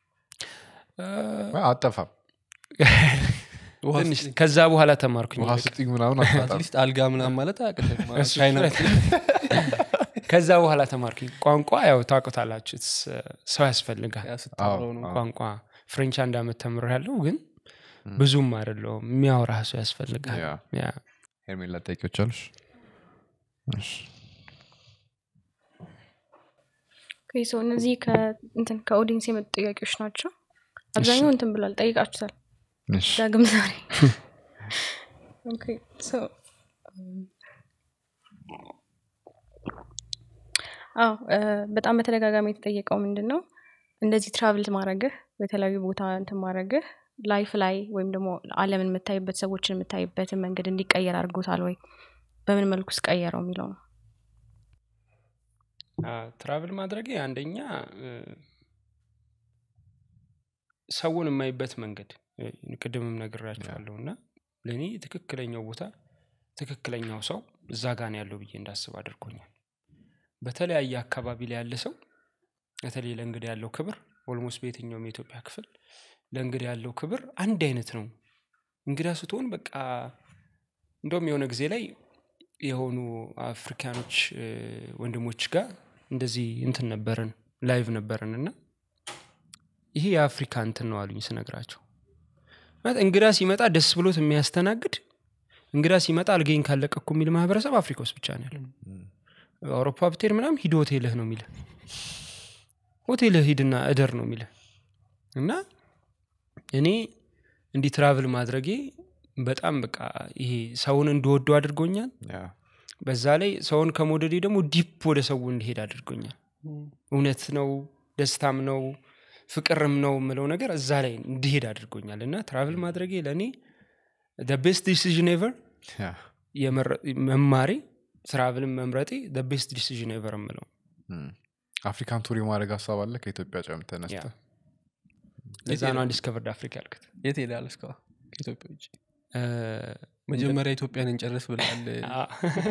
አ፣ አጠፋም ውሃ ትንሽ ስጠኝ። ከዛ በኋላ ተማርኩኝ ውሃ በቃ። ስጢኝ ምናምን አታጣም አትሊስት አልጋ ምናምን ማለት አያቅትም እሱ ቻይና ከዛ በኋላ ተማርኩኝ ቋንቋ ያው ታውቁታላችሁ it's, uh, ሰው ያስፈልጋል ያ ስታወራው ነው አዎ። ቋንቋ ፍሬንች አንድ አመት ተምር ያለው ግን ብዙም አይደለውም የሚያወራ ሰው ያስፈልጋል ያ ያ ሄርሜላ ጠቂዎች አሉሽ እሺ ኦኬ፣ ሶ እነዚህ ከእንትን ከኦዲንስ የመጡ ጥያቄዎች ናቸው አብዛኛው እንትን ብሏል ጠይቃችሁታል እሺ። ዳግም ዛሬ ኦኬ፣ ሶ አዎ እ፣ በጣም በተደጋጋሚ የተጠየቀው ምንድን ነው እንደዚህ ትራቭል ማድረግህ በተለያዩ ቦታ እንትን ማድረግህ ላይፍ ላይ ወይም ደግሞ አለምን የምታይበት ሰዎችን የምታይበትን መንገድ እንዲቀየር አድርጎታል ወይ በምን መልኩ ስቀየረው የሚለው ነው ትራቭል ማድረጌ አንደኛ እ፣ ሰውን የማይበት መንገድ እ፣ ቅድምም ነግራችኋለሁ እና ለእኔ ትክክለኛው ቦታ ትክክለኛው ሰው እዛ ጋ ነው ያለው ብዬ እንዳስብ አድርጎኛል በተለያየ አካባቢ ላይ ያለ ሰው በተለይ ለእንግዳ ያለው ክብር ኦልሞስት በየትኛውም የኢትዮጵያ ክፍል ለእንግዳ ያለው ክብር አንድ አይነት ነው እንግዳ ስትሆን በቃ እንደውም የሆነ ጊዜ ላይ የሆኑ አፍሪካኖች እ፣ ወንድሞች ጋር እንደዚህ እንትን ነበረን ላይቭ ነበረን እና ይሄ የአፍሪካ እንትን ነው አሉኝ ስነግራቸው ማለት እንግዳ ሲመጣ ደስ ብሎት የሚያስተናግድ እንግዳ ሲመጣ አልገኝ ካለቀኩ የሚል ማህበረሰብ አፍሪካ ውስጥ ብቻ ነው ያለው አውሮፓ ብትሄድ ምናም ሂድ ሆቴልህ ነው የሚልህ ሆቴልህ ሂድና እደር ነው የሚልህ እና እኔ እንዲህ ትራቭል ማድረጌ በጣም በቃ ይሄ ሰውን እንድወዱ አድርጎኛል ያ። በዛ ላይ ሰውን ከመውደዴ ደግሞ ዲፕ ወደ ሰው እንዲሄድ አድርጎኛል እውነት ነው ደስታም ነው ፍቅርም ነው የምለው ነገር እዛ ላይ እንዲሄድ አድርጎኛል እና ትራቭል ማድረጌ ለእኔ ቤስት ዲሲዥን ኤቨር ያ። መማሬ ትራቭልን መምረጤ ቤስት ዲሲዥን ኤቨር የምለው እም። አፍሪካን ቱር የማድረግ ሀሳብ አለ ከኢትዮጵያ ጨም ያ። ተነስተ ለዛ ነው አንዲስከቨርድ አፍሪካ ያልክት የት ሄዳል እስካሁን ከኢትዮጵያ ውጭ እ፣ መጀመሪያ ኢትዮጵያን እንጨርስ ብላል አ-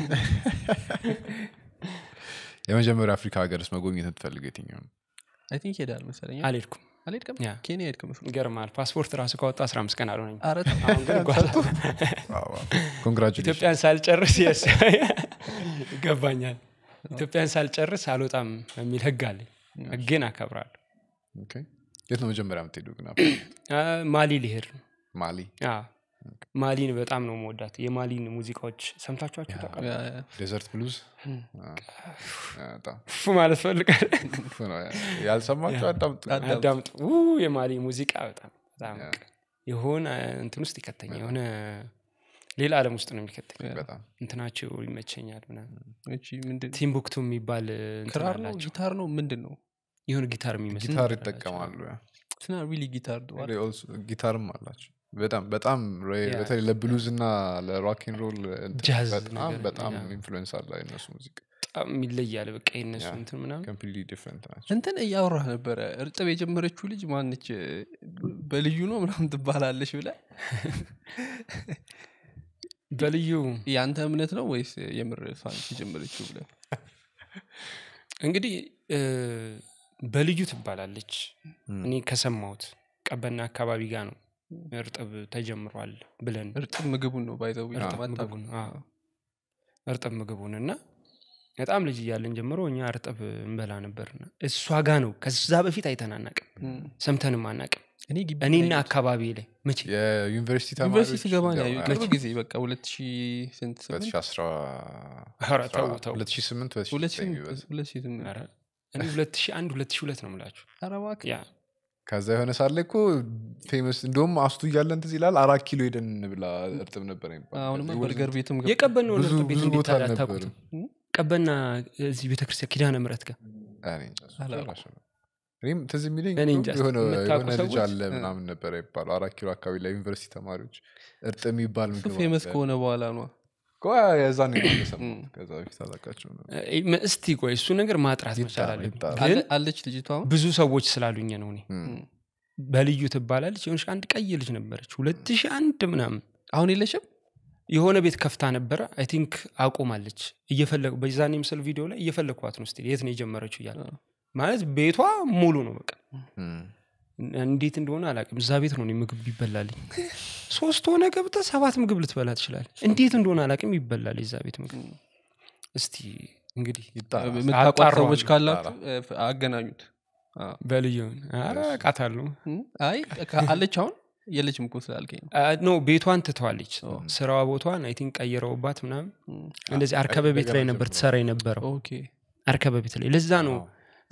የመጀመሪያ አፍሪካ ሀገርስ መጎብኘት የምትፈልገው የትኛው ነው አይ ቲንክ ሄዳል መሰለኝ አልሄድኩም አልሄድክም ያ። ኬንያ ሄድክም መስሎ ይገርማል ፓስፖርት ራሱ ካወጣ 15 ቀን አልሆነኝ ኧረ ተው። አሁን ግን እጓዛለሁ። ኮንግራጁሌሽን ኢትዮጵያን ሳልጨርስ የስ ይገባኛል ኢትዮጵያን ሳልጨርስ አልወጣም የሚል ህግ አለኝ ህግን አከብራለሁ የት ነው መጀመሪያ የምትሄዱ ግን አ፣ ማሊ ሊሄድ ነው ማሊ አ፣ ማሊን በጣም ነው መወዳት የማሊን ሙዚቃዎች ሰምታችኋቸው ታውቃላችሁ? ያ- ያ- ዴዘርት ብሉዝ በጣም ፉ ማለት ፈልጋል ክፉ ነው። ያልሰማችሁ አዳምጡ አዳምጡ። አዳምጡ ው የማሊ ሙዚቃ በጣም በጣም ያ። በቃ የሆነ እንትን ውስጥ ይከተኛል የሆነ ሌላ አለም ውስጥ ነው የሚከተኝ በጣም እንትናቸው ይመቸኛል ምናምን እቺ ምንድን ቲምቡክቱ የሚባል እንትን ክራር ነው አላቸው ጊታር ነው ምንድን ነው የሆነ ጊታር የሚመስል ጊታር ነገር አላቸው። ይጠቀማሉ ያ። ስና ሪሊ ጊታር ዶ They also- ጊታርም አላቸው በጣም በጣም ሬ- ያ። በተለይ ለብሉዝ እና ለሮኪን ሮል ጃዝ በጣም ነገር፣ በጣም ያ። ኢንፍሉዌንስ አለ የነሱ ሙዚቃ በጣም ይለያል በቃ የነሱ ያ። እንትን ምናምን ኮምፕሊትሊ ዲፍረንት ናቸው እንትን እያወራህ ነበረ እርጥብ የጀመረችው ልጅ ማነች በልዩ ነው ምናምን ትባላለች ብለ በልዩ የአንተ እምነት ነው ወይስ የምር እሷን የጀመረችው ብለ እንግዲህ እ፣ በልዩ ትባላለች እኔ ከሰማሁት ቀበና አካባቢ ጋር ነው እርጥብ ተጀምሯል ብለን እርጥብ ምግቡን ነው ባይዘው እርጥብ ምግቡን አዎ። እርጥብ ምግቡን እና በጣም ልጅ እያለን ጀምሮ እኛ እርጥብ እንበላ ነበርና እሷ ጋ ነው ከዛ በፊት አይተን አናቅም ሰምተንም አናቅም እኔ ግቢ እኔና ላይ አካባቢ ላይ መቼ የዩኒቨርሲቲ ዩኒቨርሲቲ ተማሪዎች ስገባ ነው ያው ያየሁት። ቅርብ ጊዜ በቃ ሁለት ሺህ ስንት ስምንት 2010 ኧረ ተው ተው 2008 ሁለት ሺህ 2009 ይበዛል። ሁለት ሺህ ስምንት ኧረ እኔ ሁለት ሺህ አንድ ሁለት ሺህ ሁለት ነው ምላችሁ ኧረ እባክህ ያ ከዛ የሆነ ሳለ እኮ ፌመስ እንደውም አስቱ እያለን ትዝ ይላል አራት ኪሎ ሄደን ብላ እርጥብ ነበር የሚባለው። አሁንማ It was- በርገር ቤትም ገባ የቀበናውን ብዙ እርጥብ ቤት ብዙ እንዴት ቦታ ታዲያ አልነበርም አታውቁትም? ቀበና እዚህ ቤተክርስቲያን ኪዳነ ምሕረት ጋር እኔ እንጃ፣ እሱ አላውቅም። አላውቅም። እኔም ትዝ የሚለኝ እኔ እንጃ፣ የሆነ የምታውቁ የሆነ ልጅ ሰዎች? አለ ምናምን ነበረ ይባሉ አራት ኪሎ አካባቢ ላይ ዩኒቨርሲቲ ተማሪዎች እርጥብ የሚባል እሱ ምግብ ፌመስ አለ። ከሆነ በኋላ ነው እኮ የዛን የሰማሁት ከዛ በፊት አላውቃቸውም ነበር። እ፣ እስቲ ቆይ እሱ ነገር ማጥራት መቻል ይጣራ፣ አለብኝ ይጣራ። ግን አለ- አለች ልጅቷ አሁን ብዙ ሰዎች ስላሉኝ ነው እኔ እም። በልዩ ትባላለች የሆነች አንድ ቀይ ልጅ ነበረች ሁለት ሺህ አንድ ምናምን አሁን የለሽም የሆነ ቤት ከፍታ ነበረ አይ ቲንክ አቁማለች እየፈለጉ በዛኔ ምስል ቪዲዮ ላይ እየፈለግኳት ነው ስቲል የት ነው የጀመረችው እያለ አዎ። ማለት ቤቷ ሙሉ ነው በቃ እም። እንዴት እንደሆነ አላውቅም እዛ ቤት ነው እኔ ምግብ ይበላልኝ ሶስት ሆነ ገብተ ሰባት ምግብ ልትበላ ትችላል እንዴት እንደሆነ አላውቅም ይበላል የዛ ቤት ምግብ እስቲ እንግዲህ ይጣራ። የምታውቋት አጣራዋለሁ። ሰዎች ካላችሁ እ፣ አገናኙት አዎ። በልዩን ኧረ አውቃታለሁ እም፣ አይ ከ- አለች አሁን የለችም እኮ ስላልከኝ ነው ኖ ቤቷን ትተዋለች ስራዋ ቦቷን አይ ቲንክ ቀይረውባት ምናምን እም፣ እንደዚህ አርከበ ቤት ላይ ነበር ትሰራ የነበረው ኦኬ አርከበ ቤት ላይ ለዛ ነው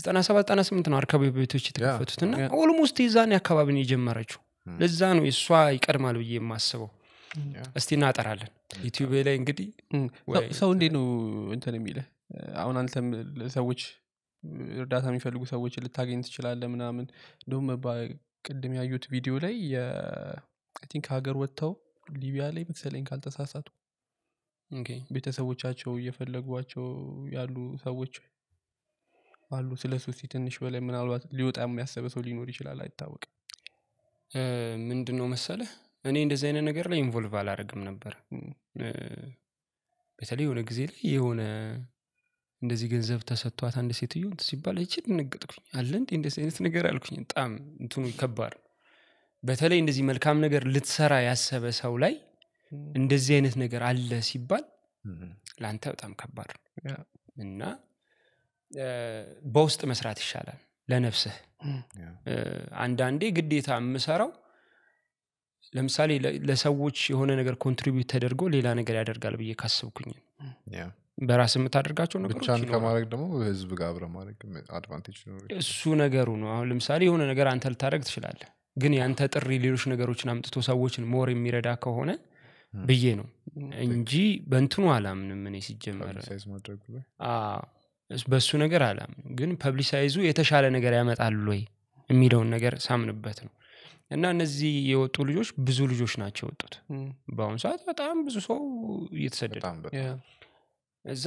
ዘጠና ሰባት ዘጠና ስምንት ነው አርካባቢ ቤቶች የተከፈቱት እና ያ። ኦልሞስት የዛኔ አካባቢ ነው የጀመረችው ም። ለዛ ነው የእሷ ይቀድማል ብዬ የማስበው ያ። እስቲ እናጠራለን ዩቲዩብ ላይ እንግዲህ እም፣ ወይ- ሰው- ሰው እንዴት ነው እንትን የሚለ አሁን አንተም ሰዎች እርዳታ የሚፈልጉ ሰዎች ልታገኝ ትችላለ ምናምን እንደውም ቅድም ያዩት ቪዲዮ ላይ ቲንክ ሀገር ወጥተው ሊቢያ ላይ መሰለኝ ካልተሳሳቱ ኦኬ። ቤተሰቦቻቸው እየፈለጓቸው ያሉ ሰዎች አሉ ስለ ሱ እስቲ ትንሽ በላይ ምናልባት ሊወጣ የሚያሰበ ሰው ሊኖር ይችላል አይታወቅም እ፣ ምንድን ነው መሰለህ እኔ እንደዚህ አይነት ነገር ላይ ኢንቮልቭ አላደርግም ነበር እም፣ እ፣ በተለይ የሆነ ጊዜ ላይ የሆነ እንደዚህ ገንዘብ ተሰጥቷት አንድ ሴትዮ እንትን ሲባል ይች ደነገጥኩኝ አለ እንዴ እንደዚህ አይነት ነገር አልኩኝ በጣም እንትኑ ከባድ ነው በተለይ እንደዚህ መልካም ነገር ልትሰራ ያሰበ ሰው ላይ እም፣ እንደዚህ አይነት ነገር አለ ሲባል ም። ለአንተ በጣም ከባድ ነው ያ፣ እና እ፣ በውስጥ መስራት ይሻላል ለነፍስህ እም፣ ያ። እ፣ አንዳንዴ ግዴታ የምሰራው ለምሳሌ ለ- ለሰዎች የሆነ ነገር ኮንትሪቢዩት ተደርጎ ሌላ ነገር ያደርጋል ብዬ ካስብኩኝ ያ። በራስ የምታደርጋቸው ነገሮች ብቻን ይኖራሉ። ከማድረግ ደግሞ ህዝብ ጋር አብረ ማድረግ አድቫንቴጅ ሊኖር ይችላል። እሱ ነገሩ ነው አሁን ለምሳሌ የሆነ ነገር አንተ ልታደረግ ትችላለህ ግን የአንተ ጥሪ ሌሎች ነገሮችን አምጥቶ ሰዎችን ሞር የሚረዳ ከሆነ ም። ብዬ ነው እም፣ እንጂ በእንትኑ አላምንም እኔ ሲጀመር ፐብሊሳይዝ ማድረጉ ላይ አዎ፣ እስ- በሱ ነገር አላምንም ግን ፐብሊሳይዙ የተሻለ ነገር ያመጣሉ ወይ የሚለውን ነገር ሳምንበት ነው እና እነዚህ የወጡ ልጆች ብዙ ልጆች ናቸው የወጡት እም፣ በአሁኑ ሰዓት በጣም ብዙ ሰው እየተሰደደ በጣም ያ፣ በጣም እዛ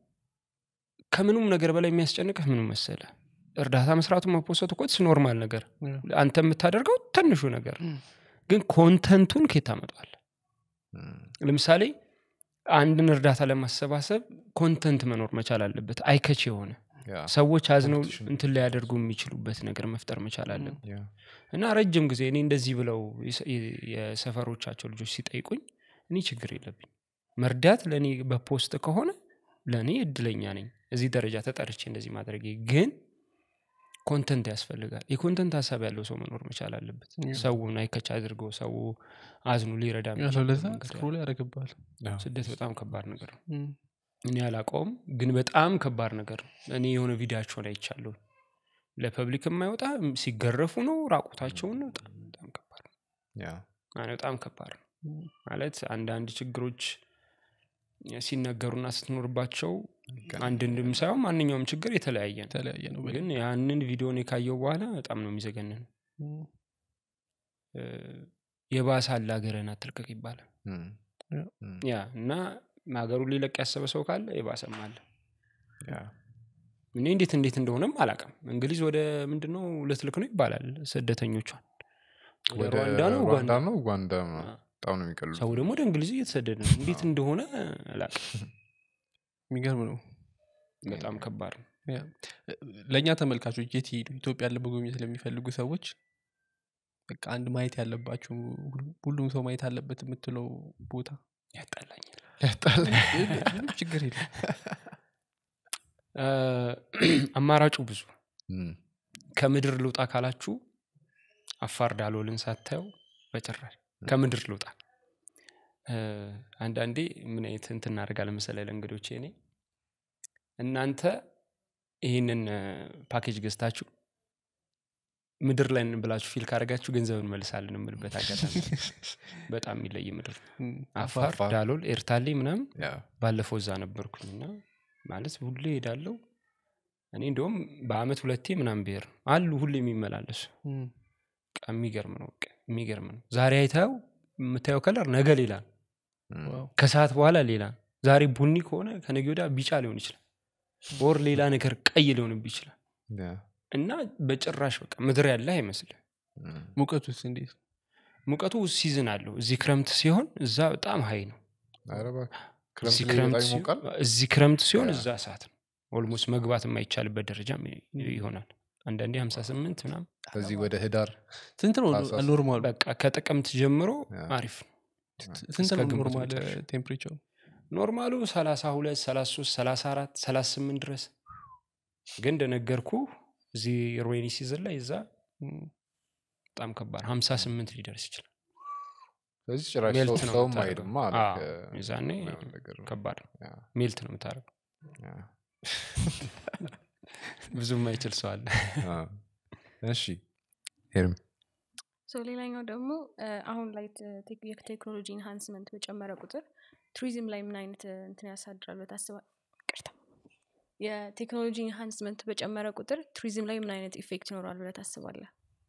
ከምኑም ነገር በላይ የሚያስጨንቅህ ምኑ መሰለ እርዳታ መስራቱ መፖሰቱ እኮ ኖርማል ነገር ያ፣ አንተ የምታደርገው ትንሹ ነገር እም፣ ግን ኮንተንቱን ኬት ታመጧል ም። ለምሳሌ አንድን እርዳታ ለማሰባሰብ ኮንተንት መኖር መቻል አለበት አይከች የሆነ ያ። ሰዎች አዝነው Competition. እንትን ሊያደርጉ የሚችሉበት ነገር መፍጠር መቻል አለብን ያ። እና ረጅም ጊዜ እኔ እንደዚህ ብለው የሰ- የ- የሰፈሮቻቸው ልጆች ሲጠይቁኝ እኔ ችግር የለብኝ መርዳት ለእኔ በፖስት ከሆነ ለእኔ እድለኛ ነኝ እዚህ ደረጃ ተጠርቼ እንደዚህ ማድረጌ ግን ኮንተንት ያስፈልጋል የኮንተንት ሀሳብ ያለው ሰው መኖር መቻል አለበት ያ። ሰውን አይከች አድርገው ሰው አዝኑ ሊረዳ ያ፣ የሚችልበት ለዛ መንገድ ስክሮል ያደረግባል ያ። ስደት በጣም ከባድ ነገር ነው እኔ አላውቀውም ግን በጣም ከባድ ነገር ነው እኔ የሆነ ቪዲዮቸውን አይቻለሁ ለፐብሊክ የማይወጣ ሲገረፉ ነው ራቁታቸውን ነው በጣም በጣም ከባድ ነው ያ። ማለት በጣም ከባድ ነው ማለት አንዳንድ ችግሮች ሲነገሩና ስትኖርባቸው አንድ እንድም ሳይሆን ማንኛውም ችግር የተለያየ ነው የተለያየ ነው ግን ያንን ቪዲዮን የካየው በኋላ በጣም ነው የሚዘገንን እም፣ የባሰ አለ ሀገርህን አትልቀቅ ይባላል ም። ያ። ም። ያ እና ሀገሩን ሊለቅ ያሰበ ሰው ካለ የባሰም አለ ያ። እኔ እንዴት እንዴት እንደሆነም አላውቅም እንግሊዝ ወደ ምንድነው ልትልክ ነው ይባላል ስደተኞቿን ወደ ወደ ሩዋንዳ ነው ሩዋንዳ ኡጋንዳ ነው ኡጋንዳ ነው። አ። በጣም ነው የሚቀሉት ሰው ደግሞ ወደ እንግሊዝ እየተሰደደ ነው እንዴት እንደሆነ አላውቅም የሚገርም ነው በጣም ከባድ ነው ያ። ለእኛ ተመልካቾች የት ይሄዱ ኢትዮጵያ ለመጎብኘት ለሚፈልጉ ሰዎች በቃ አንድ ማየት ያለባቸው ሁሉ- ሁሉም ሰው ማየት አለበት የምትለው ቦታ ያጣላኛል ያጣል ምንም ችግር የለም እ፣ አማራጩ ብዙ ም። ከምድር ልውጣ ካላችሁ አፋር ዳሎልን ሳታየው በጭራሽ ከምድር ልውጣ እ፣ አንዳንዴ ምን አይነት እንትን እናደርጋለን መሰለህ ለእንግዶቼ እኔ እናንተ ይህንን እ፣ ፓኬጅ ገዝታችሁ ምድር ላይ ነን ብላችሁ ፊል ካደረጋችሁ ገንዘብ እንመልሳለን የምልበት አጋጣሚ አለ። በጣም የሚለይ ምድር ነው እም፣ አፋር አፋር። ዳሎል ኤርታሌ ምናምን ያ። ባለፈው እዛ ነበርኩኝና ማለት ሁሌ ሄዳለው እኔ እንደውም በአመት ሁለቴ ምናምን ብሄር ነው አሉ ሁሌ የሚመላለሱ እም፣ በቃ የሚገርም ነው በቃ የሚገርም ነው ዛሬ አይተው የምታየው ከለር ነገ ሌላ ነው ም። ዋው። ከሰዓት በኋላ ሌላ ነው ዛሬ ቡኒ ከሆነ ከነገ ወዲያ ቢጫ ሊሆን ይችላል ወር ሌላ ነገር ቀይ ሊሆንብ ይችላል ያ። እና በጭራሽ በቃ ምድር ያለ አይመስልህ ም። ሙቀቱስ እንዴት ሙቀቱ ሲዝን አለው እዚህ ክረምት ሲሆን እዛ በጣም ሀይ ነው ኧረ እባክህ። እዚህ ክረምት ላይ ክረምት በጣም ሲሆን- ይሞቃል እዚህ ክረምት ሲሆን ያ። እዛ እሳት ነው ኦልሞስት መግባት የማይቻልበት ደረጃም ይሆናል አንዳንዴ 58 ምናምን ከዚህ ወደ ህዳር ስንት ነው ታህሳስ። ኖርማሉ በቃ ከጥቅምት ጀምሮ ያ። አሪፍ ነው ስንት እስከ ነው ግንቦት ኖርማል መጨረሻ። ቴምፕሬቸር ኖርማሉ 32 33 34 38 ድረስ ግን እንደነገርኩ እዚህ ሮይኒ ሲዝን ላይ እዛ በጣም ከባድ 58 ሊደርስ ይችላል ስለዚህ ጭራሽ ሜልት ሰው- ነው ሰውም የምታደርገው። አይሄድም አለ አዎ፣ ከ- የዛኔ የማይሆን ነገር ነው። ከባድ ነው ያ፣ ሜልት ነው የምታደርገው ያ። ብዙም አይችል ሰው አለ አ፣ እሺ ሄርም ሶ ሌላኛው ደግሞ እ፣ አሁን ላይ ተ- ቴክ- የቴክኖሎጂ ኢንሃንስመንት በጨመረ ቁጥር ቱሪዝም ላይ ምን አይነት እ፣ እንትን ያሳድራል ብለህ ታስባለህ? ይቅርታ። የቴክኖሎጂ ኢንሃንስመንት በጨመረ ቁጥር ቱሪዝም ላይ ምን አይነት ኢፌክት ይኖራል ብለህ ታስባለህ?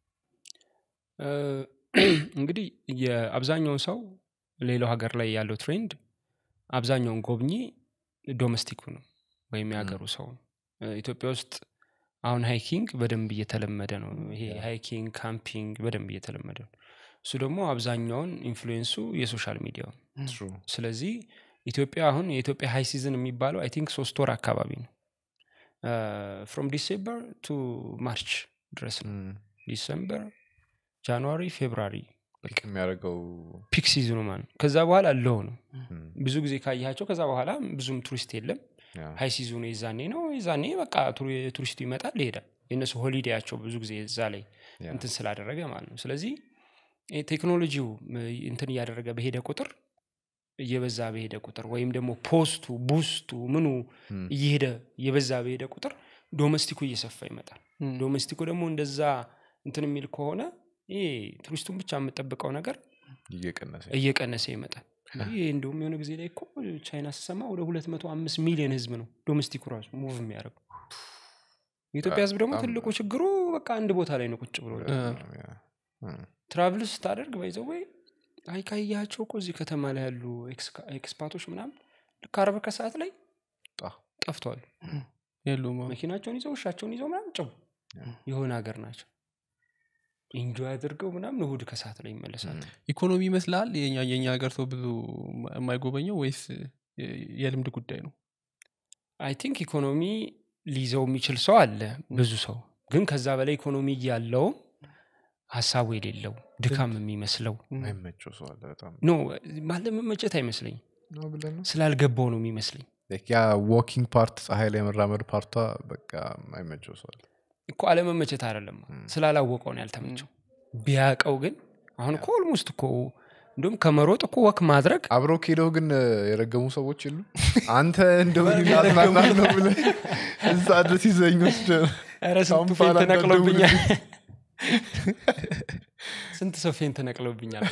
እ፣ እንግዲህ የአብዛኛውን ሰው ሌላው ሀገር ላይ ያለው ትሬንድ አብዛኛውን ጎብኚ ዶሜስቲኩ ነው ወይም የሀገሩ ሰው ነው እ፣ ኢትዮጵያ ውስጥ አሁን ሃይኪንግ በደንብ እየተለመደ ነው ይሄ ሃይኪንግ ካምፒንግ በደንብ እየተለመደ ነው እሱ ደግሞ አብዛኛውን ኢንፍሉዌንሱ የሶሻል ሚዲያው ነው ትሩ ስለዚህ ኢትዮጵያ አሁን የኢትዮጵያ ሃይ ሲዝን የሚባለው አይ ቲንክ ሶስት ወር አካባቢ ነው ፍሮም ዲሴምበር ቱ ማርች ድረስ ነው ዲሰምበር ጃንዋሪ ፌብራሪ ልክ የሚያደርገው ፒክ ሲዝኑ ማለት ነው ከዛ በኋላ ለው ነው እም፣ ብዙ ጊዜ ካያቸው ከዛ በኋላ ብዙም ቱሪስት የለም ያ፣ ሀይ ሲዝኑ የዛኔ ነው የዛኔ በቃ ቱሪ- ቱሪስቱ ይመጣል ይሄዳል የእነሱ ሆሊዴያቸው ብዙ ጊዜ እዛ ላይ ያ፣ እንትን ስላደረገ ማለት ነው ስለዚህ ይሄ ቴክኖሎጂው ም- እንትን እያደረገ በሄደ ቁጥር እየበዛ በሄደ ቁጥር ወይም ደግሞ ፖስቱ ቡስቱ ምኑ እም፣ እየሄደ እየበዛ በሄደ ቁጥር ዶሜስቲኩ እየሰፋ ይመጣል እም፣ ዶሜስቲኩ ደግሞ እንደዛ እንትን የሚል ከሆነ ይሄ ቱሪስቱን ብቻ የምጠብቀው ነገር እየቀነሰ እየቀነሰ ይመጣል ይህ እንደውም የሆነ ጊዜ ላይ እኮ ቻይና ስሰማ ወደ ሁለት መቶ አምስት ሚሊዮን ህዝብ ነው ዶሜስቲኩ ራሱ ሙቭ የሚያደርገው የኢትዮጵያ ህዝብ ደግሞ በጣም ትልቁ ችግሩ በቃ አንድ ቦታ ላይ ነው ቁጭ ብሎ ያ፣ እም፣ ትራቭል ስታደርግ ባይዘው ወይ አይ ካያቸው እኮ እዚህ ከተማ ላይ ያሉ ኤክስካ- ኤክስፓቶች ምናምን ልክ አርብ ከሰዓት ላይ ጣ፣ ጠፍተዋል የሉም አዎ። መኪናቸውን ይዘው ውሻቸውን ይዘው ምናምን ጭው የሆነ ሀገር ናቸው ኢንጆይ አድርገው ምናምን እሁድ ከሰዓት ላይ ይመለሳሉ እም። ኢኮኖሚ ይመስላል የኛ የኛ ሀገር ሰው ብዙ የማይጎበኘው ወይስ የ- የልምድ ጉዳይ ነው አይ ቲንክ ኢኮኖሚ ሊይዘው የሚችል ሰው አለ ብዙ ሰው ግን ከዛ በላይ ኢኮኖሚ እያለውም ሀሳቡ የሌለው ድካም የሚመስለው አይመቸው ሰው አለ በጣም ኖ ማለመመቸት አይመስለኝም ነው ብለን ነው ስላልገባው ነው የሚመስለኝ Like ያ ዎኪንግ ፓርት ፀሐይ ላይ መራመድ ፓርቷ በቃ አይመቸው ሰው አለ እኮ አለመመቸት አይደለም ስላላወቀው ነው ያልተመቸው ቢያቀው ግን አሁን እኮ ኦልሞስት እኮ እንዲሁም ከመሮጥ እኮ ወክ ማድረግ አብረው ከሄደው ግን እ፣ የረገሙ ሰዎች የሉ አንተ እንደው ላዝናና ነው ብለህ እዛ ድረስ ይዘኝ ወስደ ኧረ ስንቱ ካምፓላ ፌን ተነቅሎብኛል እንዳትደውልልኝ። ስንት ሰው ፌን ተነቅሎብኛል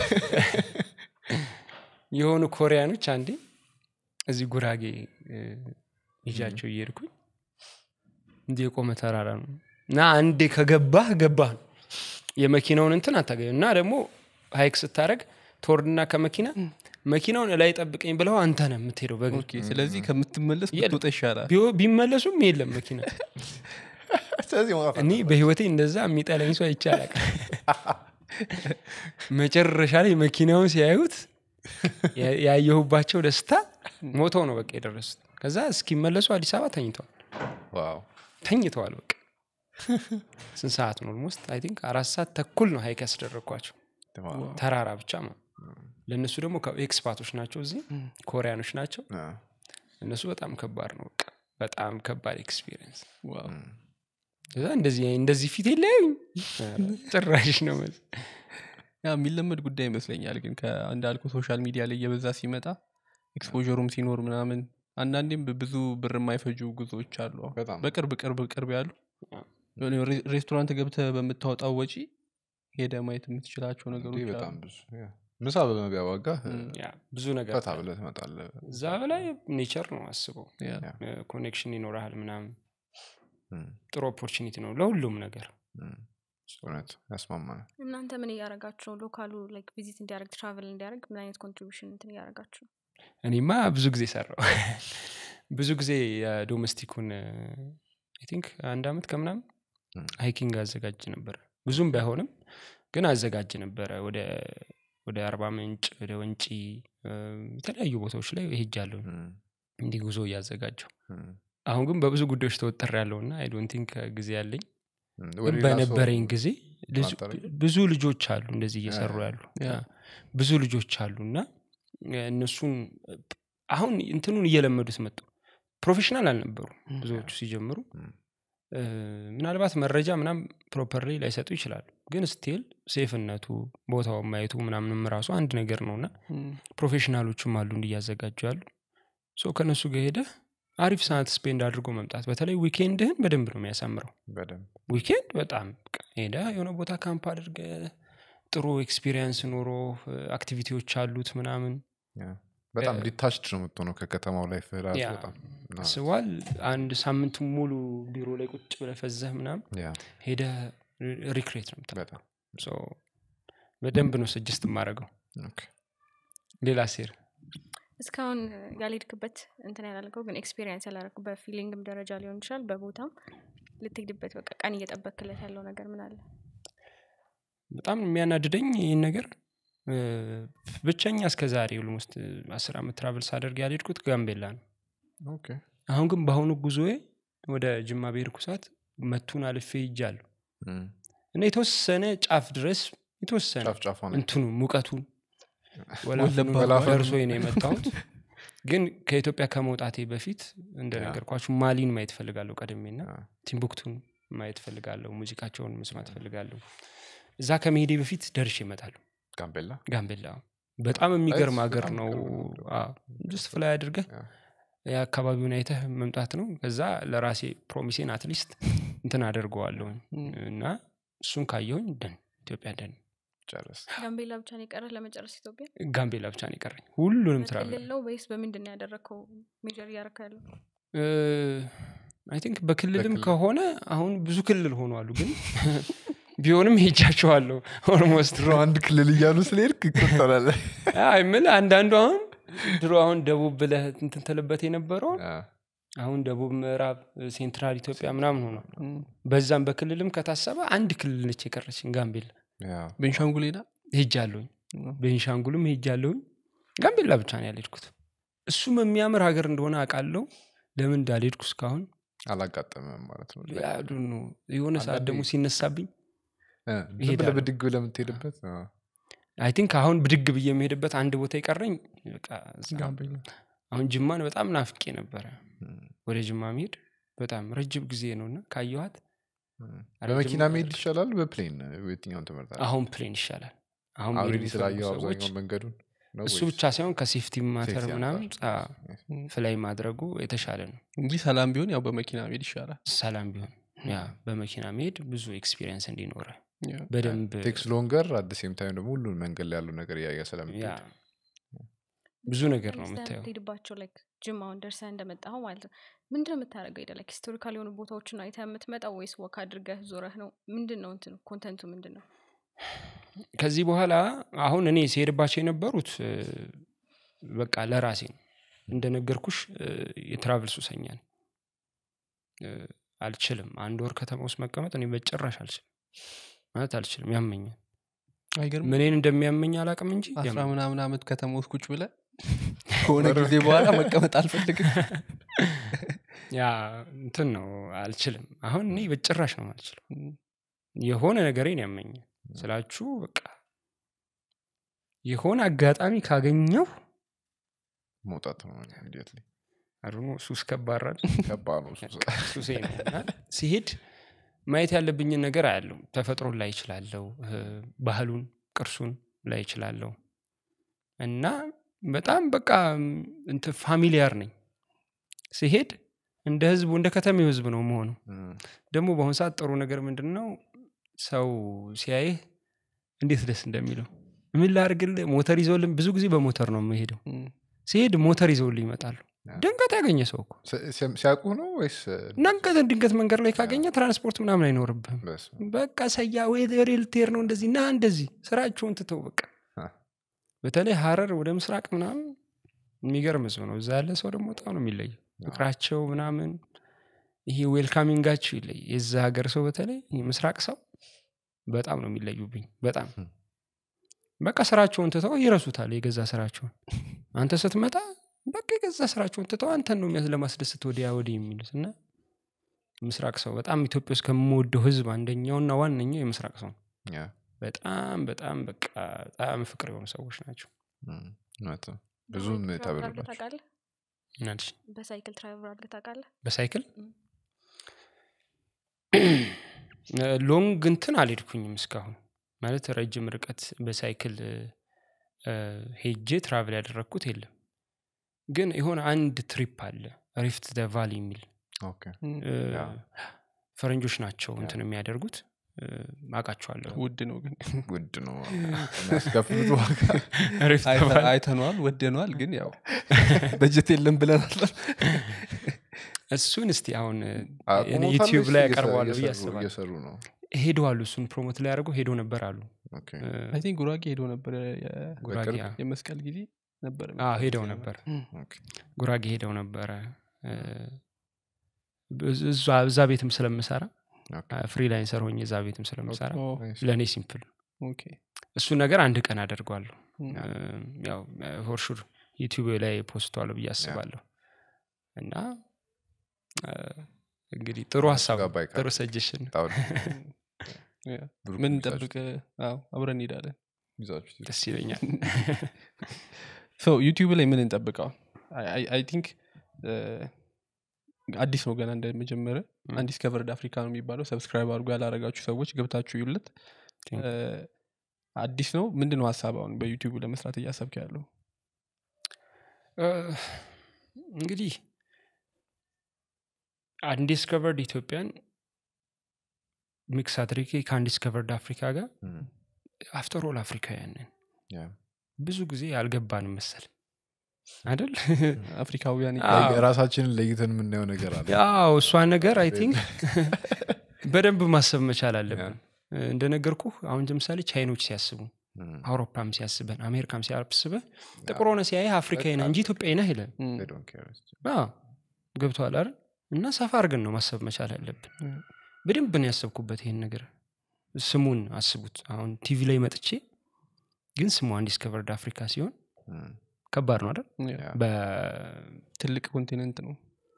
የሆኑ ኮሪያኖች አንዴ እዚህ ጉራጌ እ፣ ይዣቸው እየሄድኩኝ እንዲህ የቆመ ተራራ ነው እና አንዴ ከገባህ ገባህ ነው የመኪናውን እንትን አታገኙ እና ደግሞ ሀይክ ስታደረግ ትወርድና ከመኪና መኪናውን እላይ ጠብቀኝ ብለው አንተ ነህ የምትሄደው በእግር ኦኬ ስለዚህ ከምትመለስ የለም። ብትወጣ ይሻላል ቢሆ- ቢመለሱም የለም መኪና ስለዚህ መውጣት እኔ በህይወቴ እንደዛ የሚጠለኝ ሰው አይቻላል መጨረሻ ላይ መኪናውን ሲያዩት ያ- ያየሁባቸው ደስታ ሞተው ነው በቃ የደረሱት ከዛ እስኪመለሱ አዲስ አበባ ተኝተዋል ዋው ተኝተዋል በቃ ስንት ሰዓት ነው ኦልሞስት አይ ቲንክ አራት ሰዓት ተኩል ነው ሀይክ ያስደረግኳቸው ዋው። ተራራ ብቻ ነው ለእነሱ ደግሞ ኤክስፓቶች ናቸው እዚህ ኮሪያኖች ናቸው አ፣ እነሱ በጣም ከባድ ነው በቃ በጣም ከባድ ኤክስፒሪየንስ ዋው። እዛ እንደዚህ እንደዚህ ፊት የለያዩኝ ጭራሽ ነው መስ ያ የሚለመድ ጉዳይ ይመስለኛል ግን እንዳልኩ ሶሻል ሚዲያ ላይ እየበዛ ሲመጣ ኤክስፖሩም ሲኖር ምናምን አንዳንዴም ብዙ ብር የማይፈጁ ጉዞዎች አሉ አሁን በጣም በቅርብ ቅርብ ቅርብ ያሉ አዎ። የሆነ ሬ- ሬስቶራንት ገብተህ በምታወጣው ወጪ ሄደ ማየት የምትችላቸው እንዴ ነገሮች በጣም አሉ ብዙ ያ። ምሳ በመቢያ ዋጋ እ፣ ያ ብዙ ነገር ፈታ ብለህ ትመጣለህ እዛ በላይ ኔቸር ነው አስበው ያ። ኮኔክሽን ይኖርሃል ምናምን እም፣ ጥሩ ኦፖርቹኒቲ ነው ለሁሉም ነገር እም፣ እውነት ያስማማናል እናንተ ምን እያደረጋችሁ ነው ሎካሉ ላይክ ቪዚት እንዲያደርግ ትራቨል እንዲያደርግ ምን አይነት ኮንትሪቢሽን እንትን እያደረጋችሁ ነው እኔማ ብዙ ጊዜ ሰራው ብዙ ጊዜ የዶሜስቲኩን አይ ቲንክ አንድ አመት ከምናምን እም። ሃይኪንግ አዘጋጅ ነበረ ብዙም ባይሆንም ግን አዘጋጅ ነበረ ወደ ወደ አርባ ምንጭ ወደ ወንጪ እ፣ የተለያዩ ቦታዎች ላይ ሄጃለሁ እም፣ እንዲህ ጉዞ እያዘጋጀው እም፣ አሁን ግን በብዙ ጉዳዮች ተወጠር ያለውና አይ ዶንት ቲንክ ጊዜ ያለኝ እም። ግን ወደ ሌላ ሰው በነበረኝ ጊዜ ልዙ- ማጠረኝ? ብዙ ልጆች አሉ እንደዚህ እየሰሩ ያ፣ ያሉ ያ። ያ፣ ብዙ ልጆች አሉ እና እነሱን አሁን እንትኑን እየለመዱት መጡ ፕሮፌሽናል አልነበሩ ብዙዎቹ ሲጀምሩ እም። እ፣ ምናልባት መረጃ ምናም ፕሮፐርሊ ላይሰጡ ይችላሉ ግን ስቲል ሴፍነቱ ቦታውን ማየቱ ምናምንም ራሱ አንድ ነገር ነው እና እም፣ ፕሮፌሽናሎችም አሉ እንዲያዘጋጁ ያሉ ሶ ከእነሱ ጋር ሄደ አሪፍ ሰዓት ስፔንድ አድርጎ መምጣት በተለይ ዊኬንድህን በደንብ ነው የሚያሳምረው በደንብ ዊኬንድ በጣም በቃ ሄደ የሆነ ቦታ ካምፕ አድርገ ጥሩ ኤክስፒሪየንስ ኖሮ አክቲቪቲዎች አሉት ምናምን ያ። በጣም ዲታችድ ነው የምትሆነው ከከተማው ላይ ፍራሱ ያ። በጣም እና ስዋል አንድ ሳምንት ሙሉ ቢሮ ላይ ቁጭ ብለ ፈዘህ ምናምን ያ ሄደ ሪክሬት ነው የምታ በጣም በደንብ ነው ስጅስት የማደርገው ኦኬ። ሌላ ሴር እስካሁን ያልሄድክበት እንትን ያላልከው ግን ኤክስፔሪንስ ያላረግኩ በፊሊንግም ደረጃ ሊሆን ይችላል በቦታም ልትሄድበት በቃ ቀን እየጠበክለት ያለው ነገር ምን አለ በጣም የሚያናድደኝ ይህን ነገር እ፣ ብቸኛ እስከ ዛሬ ውስጥ አስር ዓመት ትራቭል ሳደርግ ያልሄድኩት ጋምቤላ ነው ኦኬ። አሁን ግን በአሁኑ ጉዞዬ ወደ ጅማ ብሄድኩ ሰዓት መቱን አልፌ ይጃለሁ እም። እና የተወሰነ ጫፍ ድረስ የተወሰነ ጫፍ ጫፏ ነው እንትኑ ሙቀቱን ወለባ ወላፈኑ ደርሶ ነው የመጣሁት ግን ከኢትዮጵያ ከመውጣቴ በፊት እንደነገርኳችሁ ማሊን ማየት ፈልጋለሁ ቀድሜና አ፣ ቲምቡክቱን ማየት ፈልጋለሁ ሙዚቃቸውን መስማት ፈልጋለሁ እዛ ከመሄዴ በፊት ደርሼ ይመጣሉ ጋምቤላ ጋምቤላ በጣም የሚገርም በጣም ሀገር ነው የሚገርም ጅስት ፍላይ አድርገህ ያ። የአካባቢውን አይተህ መምጣት ነው ከዛ ለራሴ ፕሮሚሴን አትሊስት እንትን አደርገዋለሁኝ እና እሱን ካየሁኝ ደን ኢትዮጵያ ደን ጨርስ ጋምቤላ ብቻ ነው የቀረህ ለመጨረስ ኢትዮጵያ ጋምቤላ ብቻ ነው የቀረኝ ሁሉንም ትራ በክልል ነው ወይስ በምንድን ነው ያደረግከው ሜጀር እያረካ ያለው አይ ቲንክ በክልልም በክልል። ከሆነ አሁን ብዙ ክልል ሆኗሉ ግን ቢሆንም ሄጃቸዋለሁ ኦልሞስት ድሮ አንድ ክልል እያሉ ስለሄድክ ይቆጠራል አይ ምል አንዳንዱ አሁን ድሮ አሁን ደቡብ ብለህ እንትን ትልበት የነበረው አ፣ አሁን ደቡብ ምዕራብ ሴንትራል ኢትዮጵያ ምናምን ሆኗል በዛም በክልልም ከታሰበ አንድ ክልል ነች የቀረችን ጋምቤላ ያ። ቤንሻንጉል ሄዳ ሄጃለሁኝ ቤንሻንጉልም ሄጃለሁኝ ጋምቤላ ብቻ ነው ያልሄድኩት እሱም የሚያምር ሀገር እንደሆነ አውቃለሁ ለምን እንዳልሄድኩ እስካሁን አላጋጠመም ማለት ነው ያዱ የሆነ ሰዓት ደግሞ ሲነሳብኝ እ፣ ዝም ብለህ እሄዳለሁ። ብድግ ብለህ የምትሄድበት አ፣ አይ ቲንክ አሁን ብድግ ብዬ የምሄድበት አንድ ቦታ የቀረኝ በቃ እዛ። ጋምቤላ አሁን ጅማን በጣም ናፍቄ ነበረ እም፣ ወደ ጅማ መሄድ በጣም ረጅም ጊዜ ነው እና ካየኋት እም። ኧረ በመኪና ጅማ መሄድ ይሻላል በፕሌን የትኛውን ትምህርት አሁን ፕሌን ይሻላል አሁን አውሬዲ መሄድ ስላየው የሚፈልጉ ሰዎች አብዛኛውን መንገዱን ነው እሱ ወይስ? ብቻ ሳይሆን ከሴፍቲ ማተር ሴፍቲ ምናምን አንጻር? ፍላይ ማድረጉ የተሻለ ነው እንጂ ሰላም ቢሆን ያው በመኪና መሄድ ይሻላል ሰላም ቢሆን ያ በመኪና መሄድ ብዙ ኤክስፒሪየንስ እንዲኖረ ያ። በደንብ ቴክስ ሎንገር አደ ሴም ታይም ደግሞ ሁሉን መንገድ ላይ ያሉ ነገር እያየ ያ ስለምትሄድ ብዙ ነገር ነው የምታየው የምትሄድባቸው ላይክ ጅማ አሁን ደርሰህ እንደመጣኸው ማለት ነው ምንድን ነው የምታደርገው ሄደ ላይክ ሂስቶሪካል የሆኑ ቦታዎችን አይተህ የምትመጣው ወይስ ወክ አድርገህ ዞረህ ነው ምንድን ነው እንትኑ ኮንተንቱ ምንድን ነው ከዚህ በኋላ አሁን እኔ ሲሄድባቸው የነበሩት እ፣ በቃ ለራሴ ነው እንደነገርኩሽ እ፣ የትራቭል ሱሰኛ ነኝ እ፣ አልችልም አንድ ወር ከተማ ውስጥ መቀመጥ እኔ በጭራሽ አልችልም ማለት አልችልም ያመኛል አይገርም ምንን እንደሚያመኝ አላቅም እንጂ አስራ ያመኛል። ምናምን አመት ከተማ ውስጥ ቁጭ ብለ ከሆነ ጊዜ በኋላ መቀመጥ አልፈልግም ያ እንትን ነው አልችልም አሁን እኔ በጭራሽ ነው አልችልም የሆነ ነገሬን ያመኛል ስላችሁ በቃ የሆነ አጋጣሚ ካገኘው መውጣት ነው ኢሚዲየትሊ አድኖ ሱስ ከባራል ከባድ ነው እሱ። ሱሴ ነው እና ሲሄድ ማየት ያለብኝን ነገር አያለው ተፈጥሮን ላይ ይችላለው ባህሉን ቅርሱን ላይ ይችላለው እና በጣም በቃ እንትን ፋሚሊያር ነኝ ሲሄድ እንደ ህዝቡ እንደ ከተሜው ህዝብ ነው መሆኑ እም፣ ደግሞ በአሁኑ ሰዓት ጥሩ ነገር ምንድን ነው ሰው ሲያይህ እንዴት ደስ እንደሚለው ምን ላርግልህ ሞተር ይዘውልን ብዙ ጊዜ በሞተር ነው የምሄደው ሲሄድ ሞተር ይዘውልህ ይመጣሉ ያ። ድንገት ያገኘ ሰው እኮ ሲ- ሲ- ሲያውቁህ ነው ወይስ ድንገት ድንገት መንገድ ላይ ካገኘ ትራንስፖርት ምናምን አይኖርብህም በስ በቃ ሰያ ወይ ወደ ልትሄድ ነው እንደዚህ ና እንደዚህ ስራቸውን ትተው በቃ አ። በተለይ ሀረር ወደ ምስራቅ ምናምን የሚገርም ህዝብ ነው እዛ ያለ ሰው ደግሞ በጣም ነው የሚለየው ፍቅራቸው ምናምን ይሄ ዌልካሚንጋቸው ይለይ የዛ ሀገር ሰው በተለይ ይሄ ምስራቅ ሰው በጣም ነው የሚለዩብኝ በጣም ም። በቃ ስራቸውን ትተው ይረሱታል የገዛ ስራቸውን አንተ ስትመጣ በቃ የገዛ ስራቸውን ትተው አንተን ነው የሚያስ- ለማስደሰት ወዲያ ወዲህ የሚሉት እና ምስራቅ ሰው በጣም ኢትዮጵያ ውስጥ ከምወደው ህዝብ አንደኛውና ዋነኛው የምስራቅ ሰው ነው ያ፣ በጣም በጣም በቃ በጣም ፍቅር የሆኑ ሰዎች ናቸው እም፣ እውነት ነው። ብዙም ትራቭል አድርገህ ተብሎላቸው ታውቃለህ? ምናልሽ በሳይክል ትራቭል አድርገህ ታውቃለህ? በሳይክል ም። ሎንግ እንትን አልሄድኩኝም እስካሁን ማለት ረጅም ርቀት በሳይክል እ፣ ሄጄ ትራቭል ያደረግኩት የለም ግን የሆነ አንድ ትሪፕ አለ ሪፍት ደ ቫሊ የሚል ኦኬ እ፣ ያ። ፈረንጆች ናቸው እንትን የሚያደርጉት እ፣ አውቃቸዋለሁ ውድ ነው ግን ውድ ነው የሚያስከፍሉት ዋጋ ሪፍት አይተ- ቫሊ አይተነዋል ወደነዋል ግን ያው በጀት የለም ብለናል እሱን እስቲ አሁን አቁሞታል ዩቲዩብ ወይስ ላይ እየሰሩ- ያቀርበዋለሁ ብዬ እየሰሩ- አስባለሁ እየሰሩ ነው ሄደዋሉ እሱን ፕሮሞት ላይ አድርገው ሄዶ ነበር አሉ ኦኬ እ፣ አይ ቲንክ ጉራጌ ሄዶ ነበር የ- ጉራጌ በቅርብ? አ- የመስቀል ጊዜ ነበር አዎ፣ ሄደው ነበር ኦኬ ጉራጌ ሄደው ነበረ እ፣ እዛ እዛ ቤትም ስለምሰራ ኦኬ ፍሪላንሰር ሆኜ እዛ ቤትም ስለምሰራ ኦ፣ ናይስ። ለእኔ ሲምፕል ኦኬ እሱን ነገር አንድ ቀን አደርገዋለሁ ም፣ እ፣ ያው ፎርሹር ዩቲዩብ ላይ ፖስተዋለሁ ብዬ አስባለሁ እና እ፣ እንግዲህ ጥሩ ሀሳብ ነው፣ ጋር ባይቀር። ጥሩ ሰጀሽን በጣም ያ። ብሩክ ምን ይዛችሁ- እንጠብቅ አዎ አብረን እንሄዳለን ይዛችሁ ትሄዱ። ደስ ይለኛል ሶ ዩቲዩብ ላይ ምን እንጠብቀዋል አይ ቲንክ አዲስ ነው ገና እንደመጀመረ ም። አንዲስከቨርድ አፍሪካ ነው የሚባለው ሰብስክራይብ አድርጎ ያላረጋችሁ ሰዎች ገብታችሁ ይውለት ቴንክ አዲስ ነው ምንድን ነው ሀሳብ አሁን በዩቲዩብ ለመስራት እያሰብክ ያለው እ፣ እንግዲህ አንዲስከቨርድ ኢትዮጵያን ሚክስ አድርጌ ከአንዲስከቨርድ አፍሪካ ጋር ም፣ አፍተር ኦል አፍሪካውያንን ያ። ብዙ ጊዜ አልገባንም መሰል አይደል አፍሪካውያን አዎ። ራሳችንን ለይተን የምናየው ነገር አለ ያው እሷ ነገር አይ ቲንክ በደንብ ማሰብ መቻል አለብን እንደነገርኩ አሁን ለምሳሌ ቻይኖች ሲያስቡ ም፣ አውሮፓም ሲያስበን አሜሪካም ሲያስበህ ጥቁር ሆነ ሲያይህ አፍሪካዊ ነህ እንጂ ኢትዮጵያዊ ነህ ይለን ም፣ they don't care. ገብተዋል አይደል እና ሰፋ አድርገን ነው ማሰብ መቻል ያለብን ም፣ በደንብ ነው ያሰብኩበት ይሄን ነገር ስሙን አስቡት አሁን ቲቪ ላይ መጥቼ ግን ስሙ አንዲስከቨርድ አፍሪካ ሲሆን ም፣ ከባድ ነው አይደል ያ፣ ያ። በቲቪ ትልቅ ኮንቲኔንት ነው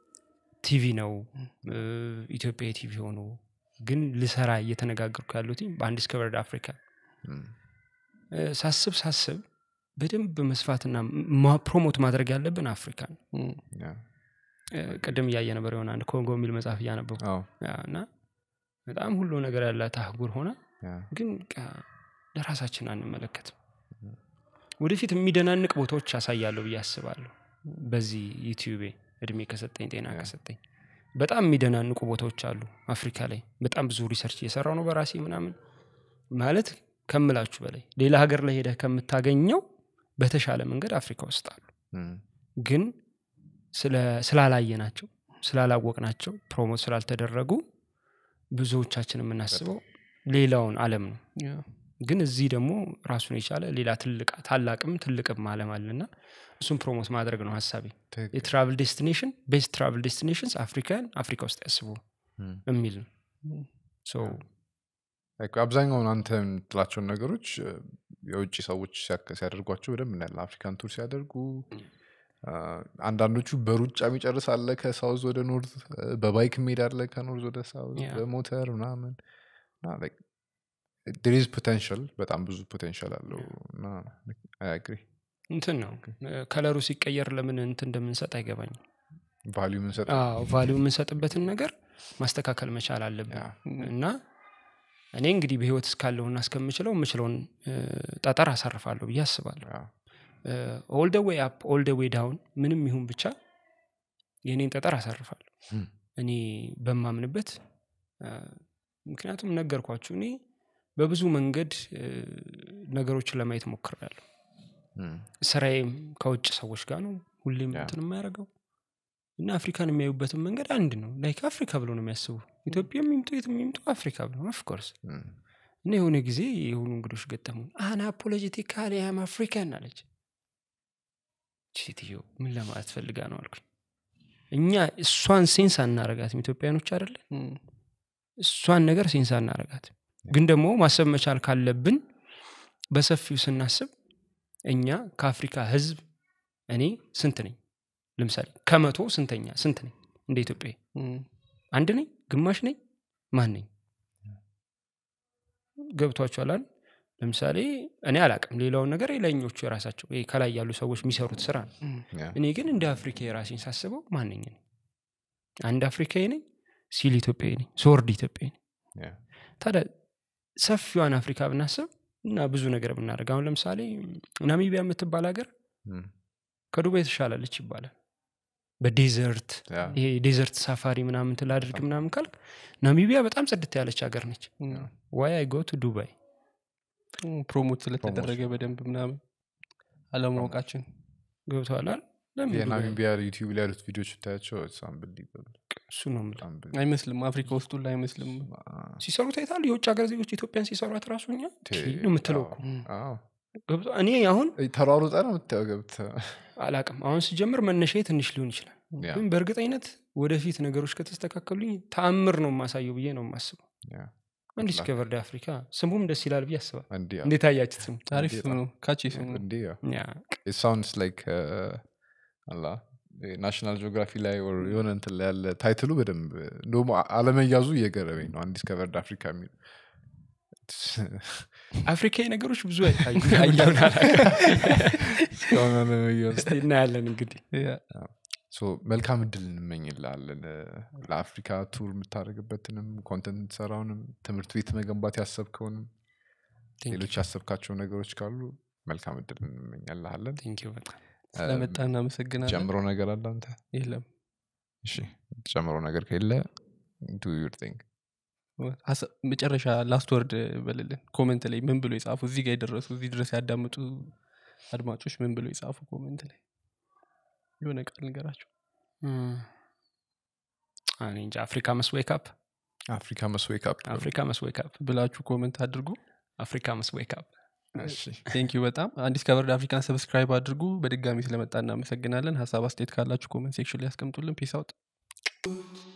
ነው እ፣ ኢትዮጵያ ቲቪ ሆኖ ግን ልሰራ እየተነጋገርኩ ያሉት በአንዲስከቨርድ አፍሪካ ም፣ እ፣ ሳስብ ሳስብ በደንብ መስፋትና ማ- ፕሮሞት ማድረግ ያለብን አፍሪካ ነው ም፣ ያ። እ፣ ቅድም እያየ ነበር የሆነ አንድ ኮንጎ የሚል መጽሐፍ እያነበቡ አዎ፣ እና በጣም ሁሉ ነገር ያላት አህጉር ሆነ ያ። ግን በቃ ለራሳችን አንመለከትም ወደፊት የሚደናንቅ ቦታዎች ያሳያለሁ ብዬ አስባለሁ በዚህ ዩቲዩቤ እድሜ ከሰጠኝ ጤና ያ። ከሰጠኝ በጣም የሚደናንቁ ቦታዎች አሉ አፍሪካ ላይ በጣም ብዙ ሪሰርች እየሰራው ነው በራሴ ምናምን ማለት ከምላችሁ በላይ ሌላ ሀገር ላይ ሄደህ ከምታገኘው በተሻለ መንገድ አፍሪካ ውስጥ አሉ ም፣ ግን ስለ- ስላላየናቸው ስላላወቅናቸው ፕሮሞት ስላልተደረጉ ብዙዎቻችን የምናስበው ሌላውን አለም ነው ያ፣ ግን እዚህ ደግሞ ራሱን የቻለ ሌላ ትልቅ ታላቅም ትልቅም አለም አለና እሱን ፕሮሞት ማድረግ ነው ሀሳቤ ትክክል። የትራቭል ዴስቲኔሽን ቤስት ትራቭል ዴስቲኔሽንስ አፍሪካን አፍሪካ ውስጥ ያስቡ ም። የሚል ነው ም፣ ሶ Like አብዛኛውን አንተ የምትላቸውን ነገሮች እ፣ የውጭ ሰዎች ሲያከ- ሲያደርጓቸው በደንብ እናያለን አፍሪካን ቱር ሲያደርጉ አ፣ አንዳንዶቹ በሩጫ የሚጨርስ አለ ከሳውዝ ወደ ኖርዝ እ፣ በባይክ የሚሄድ አለ ከኖርዝ ወደ ሳውዝ Yeah. በሞተር ምናምን ሪዝ ፖቴንሻል በጣም ብዙ ፖቴንሻል አለው እና አግሪ እንትን ነው ከለሩ ሲቀየር ለምን እንትን እንደምንሰጥ አይገባኝም ቫሊዩ ምንሰጥ ቫሊዩ የምንሰጥበትን ነገር ማስተካከል መቻል አለብን ያ። እና እኔ እንግዲህ በህይወት እስካለሁና እስከምችለው የምችለውን እ፣ ጠጠር አሳርፋለሁ ብዬ አስባለሁ ኦል ደ ዌይ አፕ ኦል ደ ዌይ ዳውን ምንም ይሁን ብቻ የእኔን ጠጠር አሳርፋለሁ ም፣ እኔ በማምንበት እ፣ ምክንያቱም ነገርኳችሁ እኔ በብዙ መንገድ እ፣ ነገሮችን ለማየት ሞክሬያለሁ ም፣ ስራዬም ከውጭ ሰዎች ጋር ነው ሁሌም ያ። እንትን የማያደርገው እና አፍሪካን የሚያዩበትን መንገድ አንድ ነው ላይክ አፍሪካ ብሎ ነው የሚያስቡ ኢትዮጵያ የሚምጡ የት የሚምጡ አፍሪካ ብሎ ኦፍኮርስ ም፣ እና የሆነ ጊዜ የሆኑ እንግዶች ገጠሙ አና ፖለቲካሊ ያም አፍሪካን አለች ሴትዮ ምን ለማለት ፈልጋ ነው አልኩኝ እኛ እሷን ሴንስ አናረጋትም ኢትዮጵያኖች አይደለ ም፣ እሷን ነገር ሴንስ አናረጋትም ግን ደግሞ ማሰብ መቻል ካለብን በሰፊው ስናስብ እኛ ከአፍሪካ ህዝብ እኔ ስንት ነኝ ለምሳሌ ከመቶ ስንተኛ ስንት ነኝ እንደ ኢትዮጵያ ም፣ አንድ ነኝ ግማሽ ነኝ ማን ነኝ ገብቷችኋል አይደል? ለምሳሌ እኔ አላቅም ሌላውን ነገር የላይኞቹ የራሳቸው ይሄ ከላይ ያሉ ሰዎች የሚሰሩት ስራ ነው ያ። እኔ ግን እንደ አፍሪካ የራሴን ሳስበው ማንኝ ነኝ አንድ አፍሪካዊ ነኝ ሲል ኢትዮጵያዊ ነኝ ስወርድ ኢትዮጵያዊ ነኝ ያ። ታዲያ ሰፊዋን አፍሪካ ብናስብ እና ብዙ ነገር ብናደርግ አሁን ለምሳሌ ናሚቢያ የምትባል ሀገር ም፣ ከዱባይ ትሻላለች ይባላል በዴዘርት ያ ይሄ ዴዘርት ሳፋሪ ምናምን ትላድርግ ምናምን ካልክ ናሚቢያ በጣም ጽድት ያለች ሀገር ነች ዋይ አይ ጎ ቱ ዱባይ ፕሮሞት ስለተደረገ በደንብ ምናምን አለማወቃችን ገብተዋል አይደል? ለምን ዱባይ? የናሚቢያ ዩቲዩብ ላይ ያሉት ቪዲዮች ብታያቸው አንብሊበል እሱ ነው የምልህ። አይመስልም አፍሪካ ውስጥ ሁላ አይመስልም ሲሰሩት አይታል የውጭ ሀገር ዜጎች ኢትዮጵያን ሲሰሯት ራሱ እኛ ነው የምትለው እኮ ገብቶ- እኔ አሁን ተሯሩጠ ነው የምታየው ገብተህ አላቅም አሁን ስጀምር መነሻዬ ትንሽ ሊሆን ይችላል ያ፣ ግን በእርግጠኝነት ወደፊት ነገሮች ከተስተካከሉኝ ተአምር ነው የማሳየው ብዬ ነው የማስበው ያ። ዲስከቨርድ አፍሪካ ስሙም ደስ ይላል ብዬ አስባል እንዲህ ያ፣ እንዴት አያችት ስሙ አሪፍ ስም ነው ካቺ ስም ነው እንዲህ ያ። ያ፣ it sounds like uh, አላ ናሽናል ጂኦግራፊ ላይ or የሆነ እንትን ላይ ያለ ታይትሉ በደንብ እንደውም አ- አለመያዙ እየገረበኝ ነው አንዲስከቨርድ አፍሪካ የሚል አፍሪካዊ ነገሮች ብዙ አይታዩ አየሁን አላውቅም። እስካሁን አለመያዙ እስቲ እናያለን እንግዲህ ያ። ሶ መልካም እድል እንመኝላለን ለአፍሪካ ቱር የምታደርግበትንም ኮንተንት የምትሰራውንም ትምህርት ቤት መገንባት ያሰብከውንም ሌሎች ያሰብካቸው ነገሮች ካሉ መልካም እድል እንመኛልሃለን ቴንክ ዩ በጣም ስለመጣ እናመሰግናለን ጨምሮ ነገር አለ አንተ የለም እሺ ጨምሮ ነገር ከሌለ ዱ ዩር ቲንግ ሀሳ- መጨረሻ ላስት ወርድ በልልን ኮመንት ላይ ምን ብሎ የጻፉ እዚህ ጋር የደረሱ እዚህ ድረስ ያዳምጡ አድማጮች ምን ብሎ የጻፉ ኮመንት ላይ የሆነ ቃል ንገራቸው እኔ እንጃ አፍሪካ መስ ዌክ አፕ አፍሪካ መስዌክ አፕ አፍሪካ መስ ዌክ አፕ ብላችሁ ኮመንት አድርጉ አፍሪካ መስ ዌክ አፕ ቴንክ ዩ በጣም አንዲስከቨርድ አፍሪካን ሰብስክራይብ አድርጉ በድጋሚ ስለመጣ እናመሰግናለን ሀሳብ አስተያየት ካላችሁ ኮመንት ሴክሽን ላይ ያስቀምጡልን ፒስ አውት